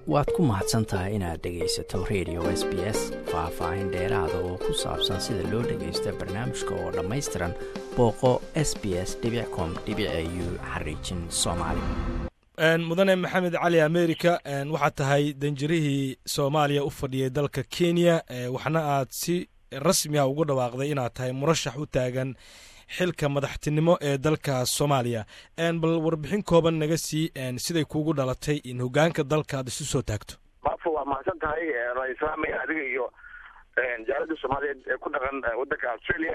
waad ku mahadsan tahay inaad dhegaysato radio s b s faah-faahin dheeraada oo ku saabsan sida loo dhagaysta barnaamijka oo dhammaystiran booqo s b s com u xariijin soomaali mudane maxamed cali america waxaad tahay danjirihii soomaaliya u fadhiyay dalka kenya waxna aad si rasmiha ugu dhawaaqday inaad tahay murashax u taagan xilka madaxtinimo ee dalka soomaaliya bal warbixin kooban naga sii siday kuugu dhalatay in hogaanka dalka aad isu soo taagto baafo waa mahadsan tahay ra-islaamay adiga iyo jaalada soomaaliyeed ee ku dhaqan waddanka australia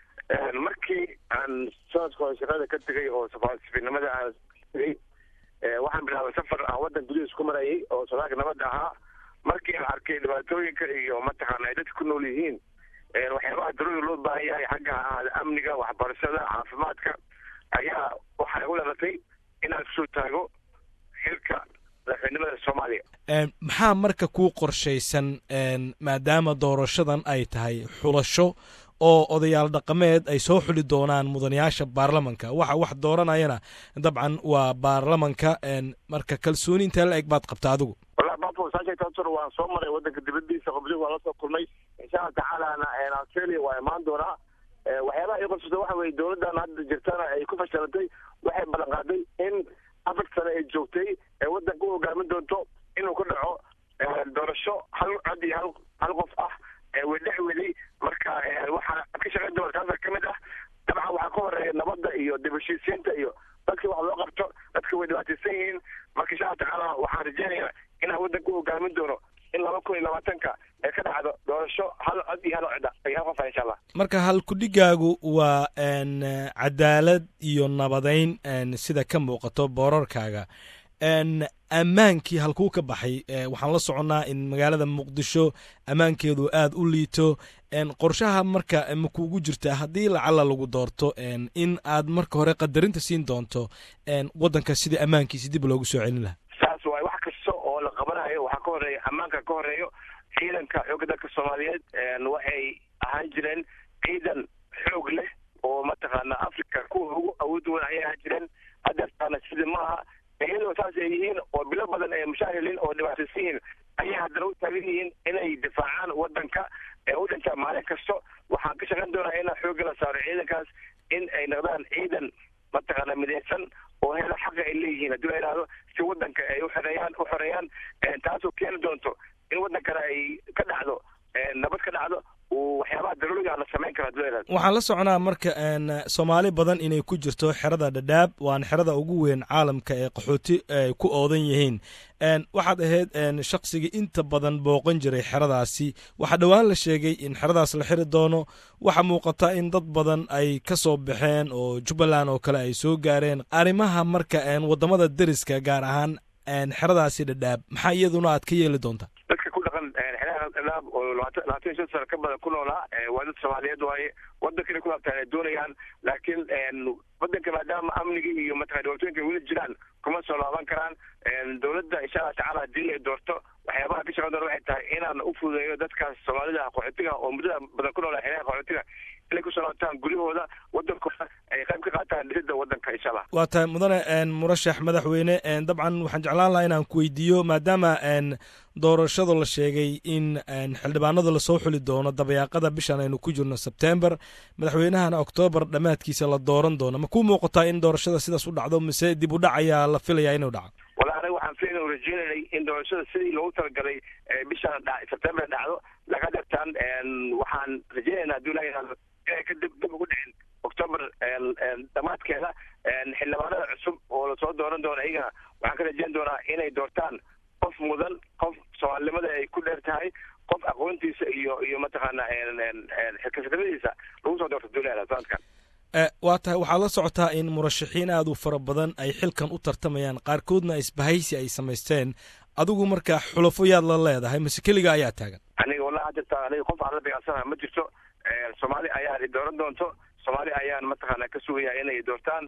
markii aan sanadka hore shaqada ka tegay oo safiirnimada aan tegay waxaan bilaabay safar aan waddan gudihiis ku marayay oo sodaalka nabadda ahaa markii aan arkay dhibaatooyinka iyo mataqaana ay dadka ku nool yihiin waxyaabaha darooda loo baahan yahay xagga amniga waxbarashada caafimaadka ayaa waxay u dhalatay inaan kusoo taago xilka madaxweynimada soomaaliya maxaa marka kuu qorshaysan maadaama doorashadan ay tahay xulasho oo odayaal dhaqameed ay soo xuli doonaan mudanayaasha baarlamanka waxa wax dooranayana dabcan waa baarlamanka marka kalsooni intee la eg baad qabta adigu wala bafo saasheegtaasor waan soo maray waddanka dibadiisa qobligu waan la soo kulmay insha allah tacaalana australia waa imaan doonaa waxyaabaha ii qorsusa waxa weye dowladdan hadda jirtana ay ku fashilantay waxay ballan qaaday in afar sane ay joogtay ee waddanka u hogaamin doonto inuu ka dhaco doorasho hal cod iyo hal hal qof ah wedhex weli marka waxaa ka shaqayn doona taasa ka mid ah dabcan waxaa ka horeeya nabadda iyo dib heshiisiinta iyo dadkii wax loo qabto dadka way dhibaataysan yihiin marka insha allah tacaala waxaan rajeynayaa inaan waddanka u hogaamin doono in laba kun iyo labaatanka ee ka dhacdo doorasho hal cod iyo hal cida iyo hal qofa insha allah marka halkudhigaagu waa cadaalad iyo nabadeyn sida ka muuqato boorarkaaga ammaankii halkuu ka baxay waxaan la soconnaa in magaalada muqdisho ammaankeedu aad u liito qorshaha marka makuugu jirta haddii lacala lagu doorto in aad marka hore qadarinta siin doonto waddanka sidii ammaankiisi dib loogu soo celin lahaa saas waay wax kasta oo la qabanayo waxaa ka horeeya ammaanka ka horeeyo ciidanka xoogga dalka soomaaliyeed waxay ahaan jireen ciidan xoog leh oo mataqaana africa kuwa ugu awood wan ayay ahaan jireen hadeertaana sidii maaha iyadoo saas ay yihiin oo bilo badan ay mushaahilin oo dhibaataysan yihiin ayay haddana u taagan yihiin inay difaacaan waddanka ee u dhintaa maalin kasto waxaan ka shaqayn doonaa inaan xoogga la saaro ciidankaas in ay noqdaan ciidan mataqaana midaysan oo hela xaqa ay leeyihiin haddii la yidhahdo si waddanka ay uxoreeyaan u xoreeyaan taasoo keeni doonto in waddankana ay ka dhacdo nabad ka dhacdo waxyaabaha daruuriga la samayn karo hadii la yidhahdo waxaan la soconaa marka soomaali badan inay ku jirto xerada dhadhaab waana xerada ugu weyn caalamka ee qaxooti ay ku oodan yihiin waxaad ahayd shaqsigii inta badan booqan jiray xeradaasi waxaa dhowaan la sheegay in xeradaas la xiri doono waxaa muuqata in dad badan ay ka soo baxeen oo jubbaland oo kale ay soo gaareen arrimaha marka waddamada deriska gaar ahaan xeradaasi dhadhaab maxaa iyaduna aad ka yeeli doontaa dadka ku dhaqan xeeraha dhadhaab oo labaatan labaatan iyo shan sano ka badan ku noolaa waa dad soomaaliyeed waaye waddankana ku laabtaan ay doonayaan laakiin waddanka maadaama amnigii iyo mataqana dhibaatooyinka weli jiraan kuma soo laaban karaan dowladda insha allah tacaala haddii ay doorto waxyaabaha ka shaqan doona waxay tahay inaan u fududeeyo dadkaas soomaalida qaxootiga oo muddada badan ku noolaa xeeraha qaxootiga inay kusoo laabtaan guryahooda waddankooda ay qayb ka qaataan dhisidda waddanka insha allah waa tahay mudane murashax madaxweyne dabcan waxaan jeclaan lahaa inaan ku weydiiyo maadaama doorashada la sheegay in xildhibaanada lasoo xuli doono dabayaaqada bishan aynu ku jirno sebtember madaxweynahana oktoobar dhammaadkiisa la dooran doono ma ku muuqataa in doorashada sidaas u dhacdo mise dib u dhac ayaa la filayaa inuu dhaco wala aniga waxaan filayn u rajeynanay in doorashada sidii loogu talagalay bishan sebtember dhacdo laga dhirtaan waxaan rajeynaynaa hadii la yidhahdo inay ka dib dib ugu dhicin octoober dhammaadkeeda xildhibaanada cusub oo lasoo dooran doono iyagana waxaan ka rajeyn doonaa inay doortaan qof mudan qof soomaalinimada ay ku dheer tahay qof aqoontiisa iyo iyo mataqaana xilkasnimadiisa lagu soo doorto duulada sanadkan waa tahay waxaad la socotaa in murashaxiin aad u fara badan ay xilkan u tartamayaan qaarkoodna isbahaysi ay samaysteen adigu marka xulafo yaad la leedahay mase keliga ayaa taagan aniga wallahi jirta aniga qof aan la beecsanaha ma jirto soomaali ayaa dooran doonto soomaali ayaan mataqaana ka sugaya inay doortaan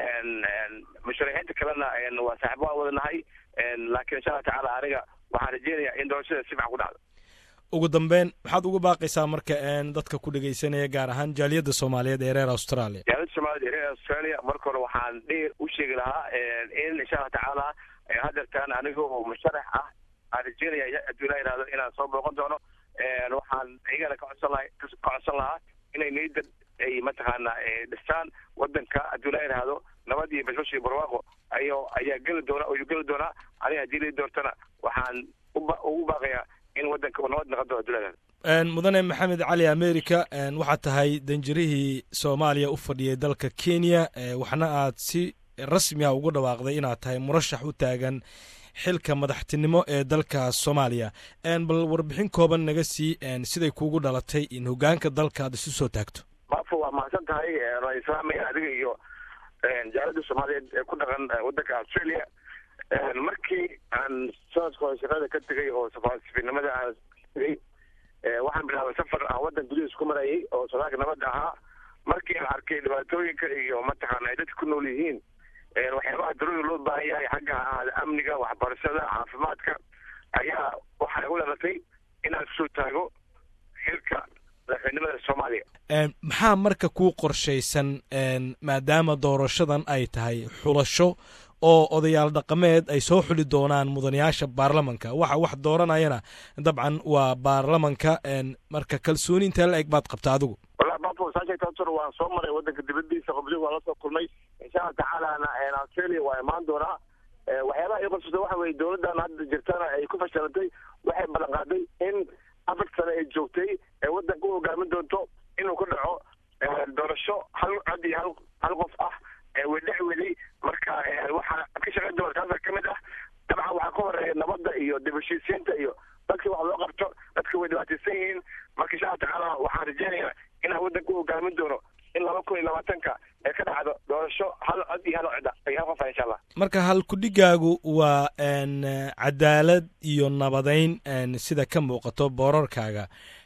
musharaxiinta kalena waa saaxiib waan wadanahay laakiin insha allah tacaala aniga waxaan rajeynayaa in doorashada si fiican ku dhacdo ugu dambeyn maxaad uga baaqaysaa marka dadka ku dhegaysanaya gaar ahaan jaaliyadda soomaaliyeed ee reer australia jaaliyadda soomaaliyeed ee reer australia marka hore waxaan dheer u sheegi lahaa in insha allah tacaala hadeertaan aniga oo musharax ah aan rajeynaya hadduu ilaa yihahdo inaan soo booqan doono waxaan iyagana ka codsan laha ka codsan lahaa inay niyadda ay mataqaana dhistaan wadanka hadduu ilaa yihahdo nabad iyo bashbash iyo barwaaqo ayo ayaa geli doona ayuu geli doonaa aniga haddii lii doortana waxaan ugu baaqayaa in wadanka uu nabad noqon doono hadduu ilaa yihahdo mudane maxamed cali america waxaad tahay danjirihii soomaaliya u fadhiyay dalka kenya waxna aad si rasmi ah ugu dhawaaqday inaad tahay murashax u taagan xilka madaxtinimo ee dalka soomaaliya bal warbixin kooban naga sii siday kuugu dhalatay in hogaanka dalka aad isu soo taagto maafo waa mahadsan tahay waa islaamaya adiga iyo jaalada soomaaliyeed ee ku dhaqan wadanka australia markii aan sanadka hore shaqada ka tegay oo safaasifinimada aan tegay waxaan bilaabay safar aan wadan gudihiis ku marayay oo sodaalka nabadda ahaa markii aan arkay dhibaatooyinka iyo mataqaana ay dadka ku nool yihiin waxyaabaha darooda loo baahan yahay xagga ha ahaada amniga waxbarashada caafimaadka ayaa waxaa igu dhalatay inaan kusoo taago xilka madaxweynimada soomaaliya maxaa marka kuu qorshaysan maadaama doorashadan ay tahay xulasho oo odayaal dhaqameed ay soo xuli doonaan mudanayaasha baarlamanka waxa wax dooranayana dabcan waa baarlamanka marka kalsooni intee la eg baad qabta adigu wallahi bafo saasheegtaasur waan soo maray wadanka dibadiisa qobdi waan la soo kulmay insha allah tacaalana australia waa imaan doonaa waxyaabaha ii qorsata waxa weye dowladdan hadda jirtana ay ku fashilantay waxay ballan qaaday in afar sane ay joogtay ee wadanka u hogaamin doonto inuu ku dhaco doorasho hal cod iyo hal hal qof ah wedhex weli marka waxaa ka shaqayn doona taasa ka mid ah dabcan waxaa ka horeeya nabadda iyo dib heshiisiinta iyo dadka wax loo qabto dadka way dhibaataysan yihiin marka insha allah tacaala waxaan rajeynayaa inaan wadanka u hogaamin doono in laba kun iyo labaatanka ee ka dhacdo doorasho hal cod iyo hal codda iyo hal qof ah insha allah marka halkudhigaagu waa cadaalad iyo nabadeyn sida ka muuqato boorarkaaga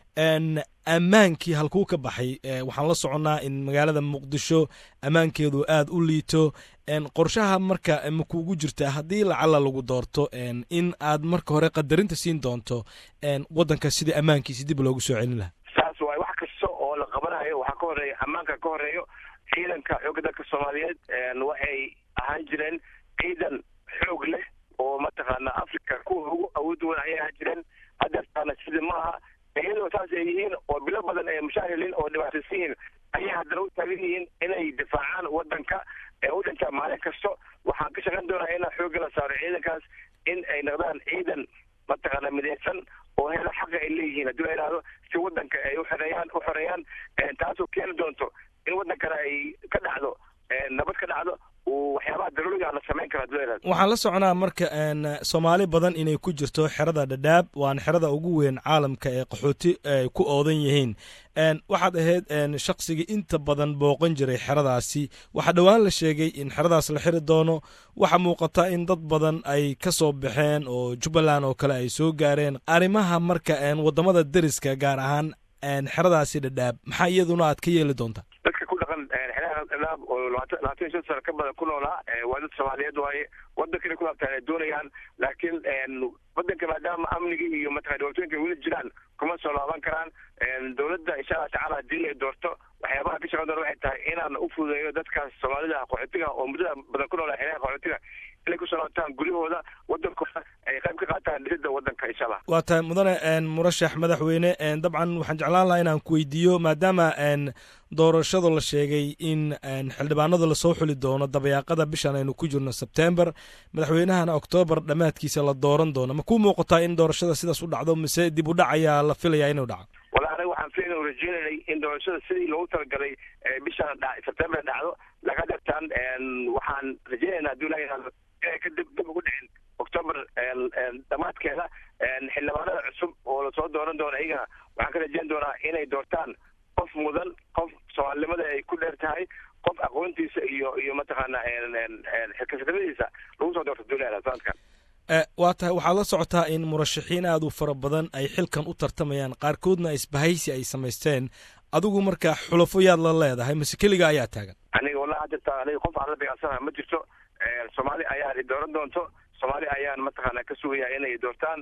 ammaankii halkuu ka baxay waxaan la soconnaa in magaalada muqdisho ammaankeedu aad u liito qorshaha marka ma kuugu jirtaa haddii lacala lagu doorto in aad marka hore qadarinta siin doonto waddanka sidii ammaankiisi dib loogu soo celin lahaa saas waay wax kasta oo la qabanayo waxaa ka horeeya ammaanka ka horeeyo ciidanka xoogga dalka soomaaliyeed waxay ahaan jireen ciidan xoog leh oo mataqaana africa kuwa ugu awood weyn ayay ahaan jireen hadeertaana sida maaha iyadoo saas ay yihiin oo bilo badan ay mushaahiliin oo dhibaataysan yihiin ayay haddana u taagan yihiin inay difaacaan wadanka ee u dhintaa maalin kasto waxaan ka shaqayn doonaa inaan xoogga la saaro ciidankaas in ay noqdaan ciidan mataqaana midaysan oo hela xaqa ay leeyihiin haddii la yidhahdo si wadanka ay uxoreeyaan u xoreeyaan taasoo keeni doonto in wadankana ay ka dhacdo nabad ka dhacdo waxyaabaha daruuriga la samayn kara haddii la yidhahdo waxaan la soconaa marka soomaali badan inay ku jirto xerada dhadhaab waana xerada ugu weyn caalamka ee qaxooti ay ku oodan yihiin waxaad ahayd shaqsigii inta badan booqan jiray xeradaasi waxaa dhowaan la sheegay in xeradaas la xiri doono waxaa muuqata in dad badan ay ka soo baxeen oo jubbaland oo kale ay soo gaareen arrimaha marka waddamada deriska gaar ahaan xeradaasi dhadhaab maxaa iyaduna aad ka yeeli doontaa dadka ku dhaqan xeeraha dhadhaab oo labaatan labaatan iyo shan sano ka badan ku noolaa waa dad soomaaliyeed waaye wadankana ku laabtaan ay doonayaan laakiin wadanka maadaama amniga iyo mataqana dhibaatooyinka weli jiraan kuma soo laaban karaan dowladda insha allah tacala haddii ay doorto waxyaabaha ka shaqan doona waxay tahay inaan u fududeeyo dadkaas soomaalida qaxootiga oo muddada badan ku noolaa xeeraha qaxootiga inay kusoo laabtaan guryahooda wadankooda ay qayb ka qaataan dhisidda wadanka insha allah waa tahay mudane murashax madaxweyne dabcan waxaan jeclaan lahaa inaan ku weydiiyo maadaama doorashada la sheegay in xildhibaanada lasoo xuli doono dabayaaqada bishan aynu ku jirno sebtember madaxweynahana oktoobar dhammaadkiisa la dooran doono ma ku muuqataa in doorashada sidaas u dhacdo mise dib u dhac ayaa la filayaa inuu dhaco wala aniga waxaan filayna rajeynanay in doorashada sidii loogu talagalay bishan sebtember dhacdo laga dhigtaan waxaan rajeynaynaa hadduu ilaha yihahdo inay ka dib dib ugu dhicin octoober dhammaadkeeda xildhibaanada cusub oo lasoo dooran doono iyagana waxaan ka rajeyn doonaa inay doortaan qof mudan qof soomaalinimada ay ku dheer tahay qof aqoontiisa iyo iyo mataqaana xilkasnimadiisa lagu soo doorto duulada sanadkan waa tahay waxaad la socotaa in murashaxiin aad u fara badan ay xilkan u tartamayaan qaarkoodna isbahaysi ay samaysteen adigu marka xulafo yaad la leedahay mase keliga ayaa taagan aniga wallahi hadda aniga qof aan la beecsanaha ma jirto soomaali ayaan dooran doonto soomaali ayaan mataqaana ka sugaya inay doortaan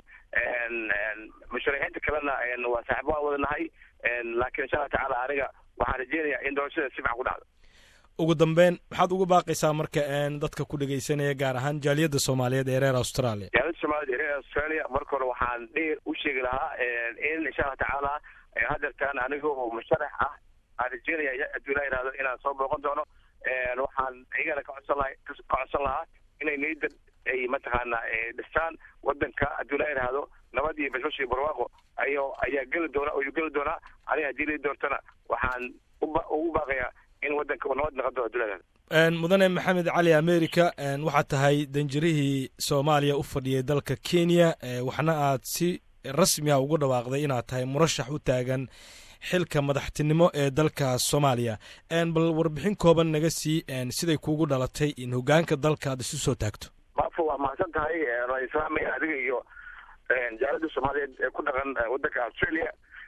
musharaxiinta kalena waa saaxibo aan wadanahay laakiin insha allah tacaala aniga waxaan rajeynayaa in doorashada si fican ku dhacdo ugu dambeyn maxaad ugu baaqaysaa marka dadka ku dhegeysanaya gaar ahaan jaaliyadda soomaaliyeed ee reer australia jaaliyadda soomaaliyeed ee reer australia marka hore waxaan dheer u sheegi lahaa in insha allah tacaala hadeertaan aniga oo musharax ah aan rajeynaya hadduu ilaa yihahdo inaan soo booqan doono waxaan iyagana ka codsan laha ka codsan lahaa inay niyadda ay mataqaana dhistaan wadanka hadduu ilaa yihahdo nabad iyo bashbash iyo barwaaqo ayo ayaa geli doona ayuu geli doonaa aniga haddii lii doortana waxaan ugu baaqayaa in wadanka uu nabad noqon doono hadduu ilaa yihahdo mudane maxamed cali america waxaad tahay danjirihii soomaaliya u fadhiyay dalka kenya waxna aad si rasmi a ugu dhawaaqday inaad tahay murashax u taagan xilka madaxtinimo ee dalka soomaaliya bal warbixin kooban naga sii siday kuugu dhalatay in hogaanka dalka aad isu soo taagto maafo waa mahadsan tahay waan islaamaya adiga iyo jaalada soomaaliyeed ee ku dhaqan wadanka australia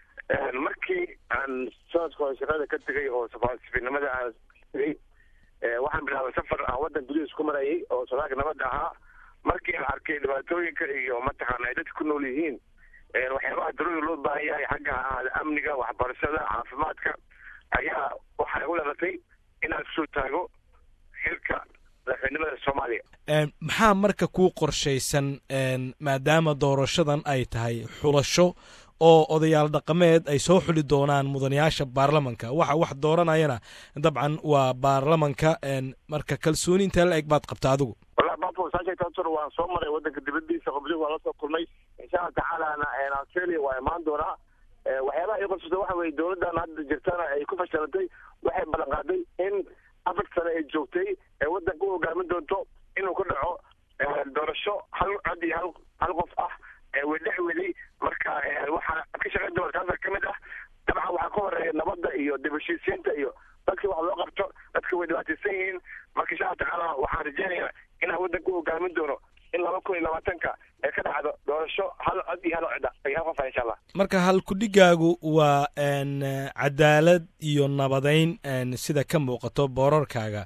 markii aan sanadka hore shaqada ka tegay oo safaasifinimada aan tegay waxaan bilaabay safar aan wadan gudihiis ku marayay oo sodaalka nabadda ahaa markii aan arkay dhibaatooyinka iyo mataqaana ay dadka ku nool yihiin waxyaabaha darooda loo baahan yahay xagga ahaada amniga waxbarashada caafimaadka ayaa waxay u dhalatay inaan kusoo taago xilka madaxweynimada soomaaliya maxaa marka kuu qorshaysan maadaama doorashadan ay tahay xulasho oo odayaal dhaqameed ay soo xuli doonaan mudanayaasha baarlamanka waxa wax dooranayana dabcan waa baarlamanka marka kalsooni intee la eg baad qabta adigu wallahi bafo saasheegtaasor waan soo maray wadanka dibadiisa qobdi waan la soo kulmay insha allah tacaalana australia waa imaan doonaa waxyaabaha ii qorsata waxa weye dowladdan hadda jirtana ay ku fashilantay waxay ballan qaaday in afar sane ay joogtay ee wadanka u hogaamin doonto inuu ka dhaco doorasho hal cod iyo hal hal qof ah wedhex weli marka waxaa ka shaqayn doona taasa ka mid ah dabcan waxaa ka horeeya nabadda iyo dib heshiisiinta iyo dadkii wax loo qabto dadka way dhibaataysan yihiin marka insha allah tacaala waxaan rajeynayaa inaan wadanka u hogaamin doono in laba kun iyo labaatanka ee ka dhacdo doorasho hal cod iyo hal cida iyo hal qof ah insha allah marka halkudhigaagu waa cadaalad iyo nabadeyn sida ka muuqato boorarkaaga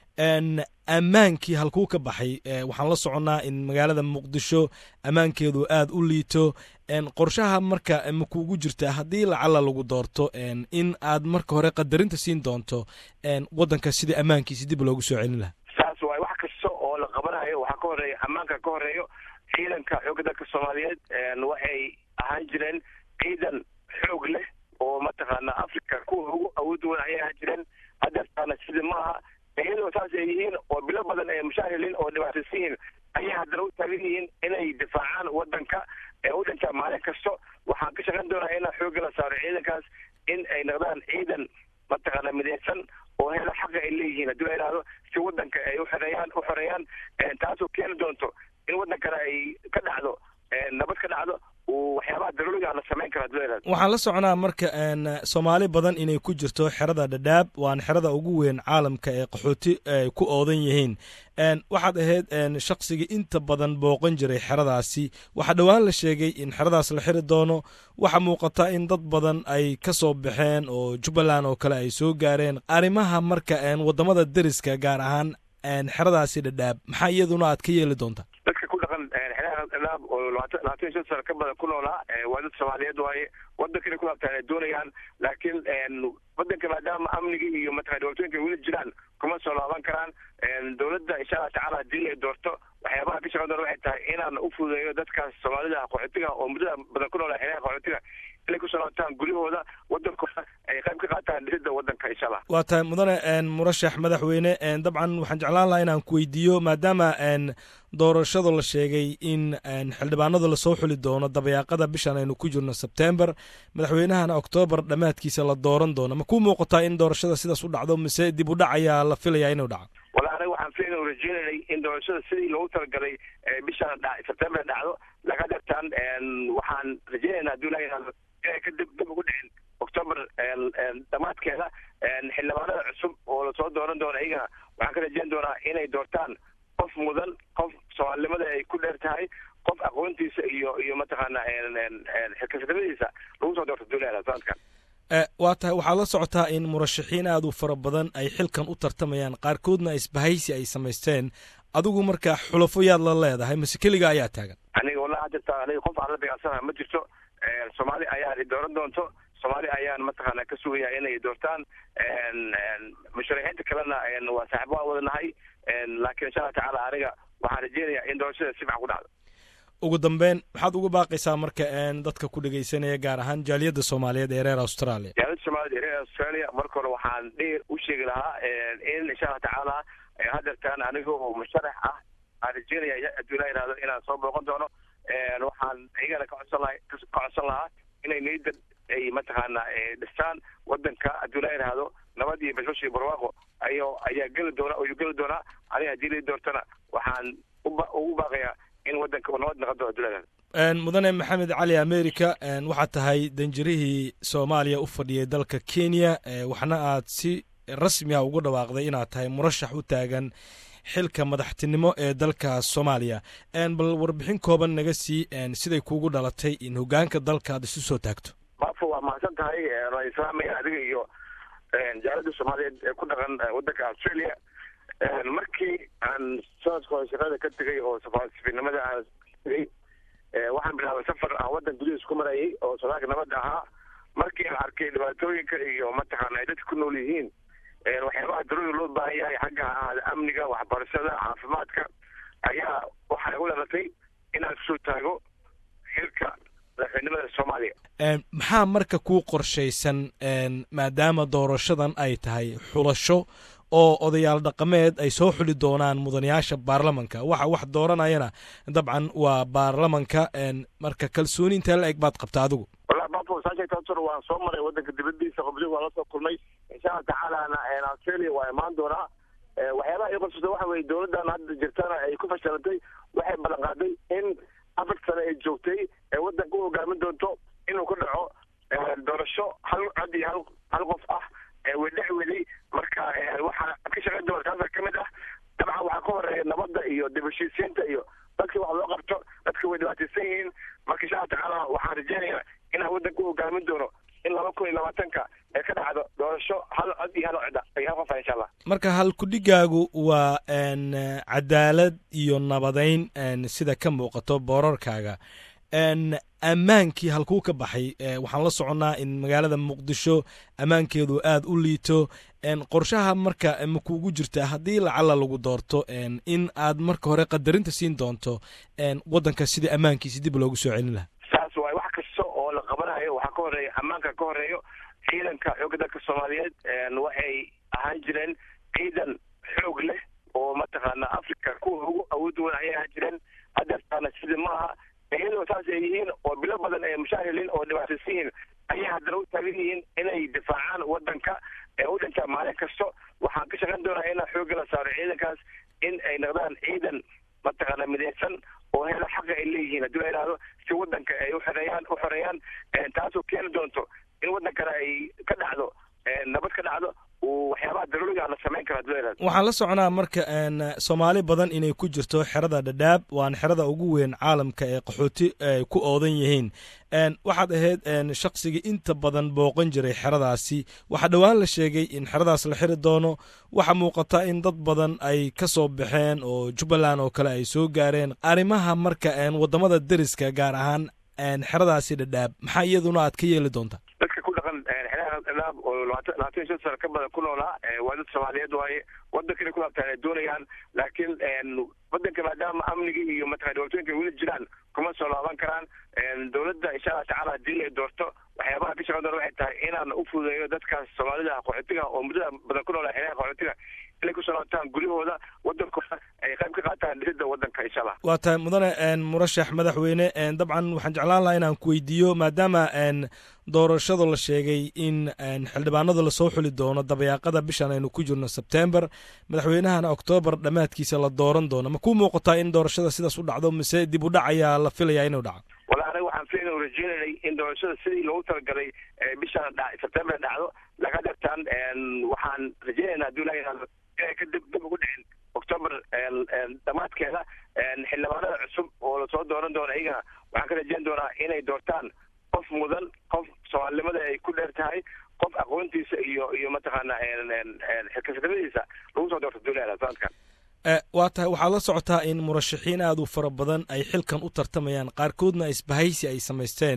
ammaankii halkuu ka baxay waxaan la soconnaa in magaalada muqdisho ammaankeedu aad u liito qorshaha marka makuugu jirta haddii lacala lagu doorto in aad marka hore qadarinta siin doonto waddanka sidii ammaankiisi dib loogu soo celin lahaa saas waay wax kasta oo la qabanayo waxaa ka horeeya ammaanka ka horeeyo ciidanka xoogga dalka soomaaliyeed waxay ahaan jireen ciidan xoog leh oo mataqaana africa kuwa ugu awood wan ayay ahaan jireen hadeertaana sidii maaha iyadoo saas ay yihiin oo bilo badan ay mushaahilin oo dhibaataysan yihiin ayay haddana u taagan yihiin inay difaacaan wadanka ee u dhintaa maalin kasto waxaan ka shaqayn doonaa inaan xoogga la saaro ciidankaas in ay noqdaan ciidan mataqaana midaysan oo hela xaqa ay leeyihiin haddii la yidhahdo si wadanka ay uxoreeyaan u xoreeyaan taasoo keeni doonto in wadankana ay ka dhacdo nabad ka dhacdo waxyaabaha daruuriga la samayn karo hadii la yidhahdo waxaan la soconaa marka soomaali badan inay ku jirto xerada dhadhaab waana xerada ugu weyn caalamka ee qaxooti ay ku oodan yihiin waxaad ahayd shaqsigii inta badan booqan jiray xeradaasi waxaa dhowaan la sheegay in xeradaas la xiri doono waxaa muuqata in dad badan ay ka soo baxeen oo jubbaland oo kale ay soo gaareen arrimaha marka waddamada deriska gaar ahaan xeradaasi dhadhaab maxaa iyaduna aad ka yeeli doontaa dadka ku dhaqan xeeraha dhadhaab oo labaatan labaatan iyo shan sano ka badan ku noolaa waa dad soomaaliyeed waaye wadankana ku laabtaan ay doonayaan laakiin wadanka maadaama amnigii iyo mataqana dhibaatooyinka weli jiraan kuma soo laaban karaan dowladda insha allah tacaala haddii ay doorto waxyaabaha ka shaqan doona waxay tahay inaan u fududeeyo dadkaas soomaalida qaxootiga oo muddada badan ku noolaa xeeraha qaxootiga inay kusoo laabtaan guryahooda wadankooda ay qayb ka qaataan dhisida wadanka insha allah waa tahay mudane murashax madaxweyne dabcan waxaan jeclaan lahaa inaan ku weydiiyo maadaama doorashada la sheegay in xildhibaanada lasoo xuli doono dabayaaqada bishan aynu ku jirno sebtember madaxweynahana oktoobar dhammaadkiisa la dooran doono ma kuu muuqataa in doorashada sidaas u dhacdo mise dib u dhac ayaa la filayaa inuu dhaco wala aniga waxaan filayn u rajeynaynay in doorashada sidii loogu talagalay bishan sebtember dhacdo laga dhirtaan waxaan rajeynaynaa hadduu ilaha yihahdo inay ka dib dib ugu dhicin octoober dhammaadkeeda xildhibaanada cusub oo lasoo dooran doono iyagana waxaan ka rajeyn doonaa inay doortaan qof mudan qof soomaalinimada ay ku dheer tahay qof aqoontiisa iyo iyo mataqaana xilkasnimadiisa lagu soo doorto duulada sanadkan waa tahay waxaad la socotaa in murashaxiin aad u fara badan ay xilkan u tartamayaan qaarkoodna isbahaysi ay samaysteen adigu markaa xulafo yaad la leedahay mase keliga ayaa taagan aniga wallahi jirta aniga qof aan la beecsanaha ma jirto soomaali ayaa i dooran doonto soomaali ayaan mataqaana ka sugaya inay doortaan musharaxiinta kalena waa saaxiib waan wadanahay laakiin insha allah tacaala aniga waxaan rajeynayaa in doorashada si fiican ku dhacdo ugu dambeyn maxaad uga baaqaysaa marka dadka ku dhegeysanaya gaar ahaan jaaliyadda soomaaliyeed ee reer australia jaaliyadda soomaaliyed ee reer australia marka hore waxaan dheer u sheegi lahaa in insha allah tacaala hadeertaan aniga oo musharax ah aan rajeynaya hadduu ilaa yihahdo inaan soo booqan doono waxaan iyagana ka codsan laha ka codsan lahaa inay niyadda ay mataqaana dhistaan wadanka hadduu ilaa yihahdo nabad iyo bashbash iyo barwaaqo ayo ayaa geli doona ayuu geli doonaa aniga haddii lai doortana waxaan uba ugu baaqayaa in wadanka uu nabad noqon doono hadduu ilaa mudane maxamed cali america waxaad tahay danjirihii soomaaliya u fadhiyay dalka kenya waxna aad si rasmi ah ugu dhawaaqday inaad tahay murashax u taagan xilka madaxtinimo ee dalka soomaaliya bal warbixin kooban naga sii siday kuugu dhalatay in hogaanka dalka aad isu soo taagto maafo waa mahadsan tahay waa islaamaya adiga iyo jaalada soomaaliyeed ee ku dhaqan wadanka australia markii aan sanadka hore shaqada ka tegay oo safaasifinimada aan tegay waxaan bilaabay safar aan wadan gudihiis ku marayay oo sodaalka nabadda ahaa markii aan arkay dhibaatooyinka iyo mataqaana ay dadka ku nool yihiin waxyaabaha daruuri loo baahan yahay xagga ha ahaada amniga waxbarashada caafimaadka ayaa waxaa igu dhalatay inaan kusoo taago xilka madaxweynimada soomaaliya maxaa marka kuu qorshaysan maadaama doorashadan ay tahay xulasho oo odayaal dhaqameed ay soo xuli doonaan mudanayaasha baarlamanka waxa wax dooranayana dabcan waa baarlamanka marka kalsooni intee la eg baad qabta adigu wallahi bafo saasheegtaasur waan soo maray wadanka dibadiisa qobli waan lasoo kulmay insha allah tacaalana australia waa imaan doonaa waxyaabaha ii qorsata waxa weye dowladdan hadda jirtana ay ku fashilantay waxay ballan qaaday in afar sane ay joogtay ee wadanka u hogaamin doonto inuu ku dhaco doorasho hal cod iyo hal hal qof ah wedhex weday marka waxaa ka shaqayn doona taasa ka mid ah dabcan waxaa ka horeeya nabadda iyo dib heshiisiinta iyo dadka wax loo qabto dadka way dhibaataysan yihiin marka insha allah tacaala waxaan rajeynayaa inaan wadanka u hogaamin doono in laba kun iyo labaatanka ee ka dhacdo doorasho hal cod iyo hal codda iyo hal qofa insha allah marka halkudhigaagu waa cadaalad iyo nabadeyn sida ka muuqato boorarkaaga ammaankii halkuu ka baxay waxaan la soconnaa in magaalada muqdisho ammaankeedu aad u liito qorshaha marka ma kuugu jirtaa haddii lacala lagu doorto in aad marka hore qadarinta siin doonto waddanka sidii ammaankiisi dib loogu soo celin lahaa saas waay wax kasta oo la qabanayo waxaa ka horeeya ammaanka ka horeeyo ciidanka xoogga dalka soomaaliyeed waxay ahaan jireen ciidan xoog leh oo mataqaana africa kuwa ugu awood weyn ayay ahaan jireen hadeertaana sidii maaha iyadoo saas ay yihiin oo bilo badan ay mushaahiliin oo dhibaataysan yihiin ayay haddana u taagan yihiin inay difaacaan wadanka ee u dhintaa maalin kasto waxaan ka shaqayn doonaa inaan xoogga la saaro ciidankaas in ay noqdaan ciidan mataqaana midaysan oo hela xaqa ay leeyihiin haddii la yidhahdo si wadanka ay uxoreeyaan u xoreeyaan taasoo keeni doonto in wadankana ay ka dhacdo nabad ka dhacdo waxyaabaha daruuriga la samayn karo haddii la yidhahdo waxaan la soconaa marka soomaali badan inay ku jirto xerada dhadhaab waana xerada ugu weyn caalamka ee qaxooti ay ku oodan yihiin waxaad ahayd shaqsigii inta badan booqan jiray xeradaasi waxaa dhowaan la sheegay in xeradaas la xiri doono waxaa muuqata in dad badan ay ka soo baxeen oo jubbaland oo kale ay soo gaareen arrimaha marka waddamada deriska gaar ahaan xeradaasi dhadhaab maxaa iyaduna aad ka yeeli doontaa dadka ku dhaqan xeeraha dhadhaab oo labaatan labaatan iyo shan sano ka badan ku noolaa waa dad soomaaliyeed waaye wadankana ku laabtaan ay doonayaan laakiin wadanka maadaama amniga iyo mataqana dhibaatooyinka weli jiraan kuma soo laaban karaan dowladda insha allah tacaala haddii ay doorto waxyaabaha ka shaqan doona waxay tahay inaan u fududeeyo dadkaas soomaalida qaxootiga oo muddada badan ku noolaa xeeraha qaxootiga inay kusoo laabtaan guryahooda wadankooda ay qayb ka qaataan dhisidda wadanka insha allah waa tahay mudane murashax madaxweyne dabcan waxaan jeclaan lahaa inaan ku weydiiyo maadaama doorashada la sheegay in xildhibaanada lasoo xuli doono dabayaaqada bishan aynu ku jirno sebtember madaxweynahana oktoobar dhammaadkiisa la dooran doono ma ku muuqataa in doorashada sidaas u dhacdo mise dib u dhac ayaa la filayaa inuu dhaco wala aniga waxaan filayna rajeynanay in doorashada sidii loogu talagalay bishan sebtember dhacdo laga dhigtaan waxaan rajeynaynaa hadduu ilaha yihahdo inay ka dib dib ugu dhicin octoober dhammaadkeeda xildhibaanada cusub oo lasoo dooran doono iyagana waxaan ka rajeyn doonaa inay doortaan qof mudan qof soomaalinimada ay ku dheer tahay qof aqoontiisa iyo iyo mataqaana xilkasanimadiisa lagu soo doorto duulada sanadkan waa tahay waxaad la socotaa in murashaxiin aad u fara badan ay xilkan u tartamayaan qaarkoodna isbahaysi ay samaysteen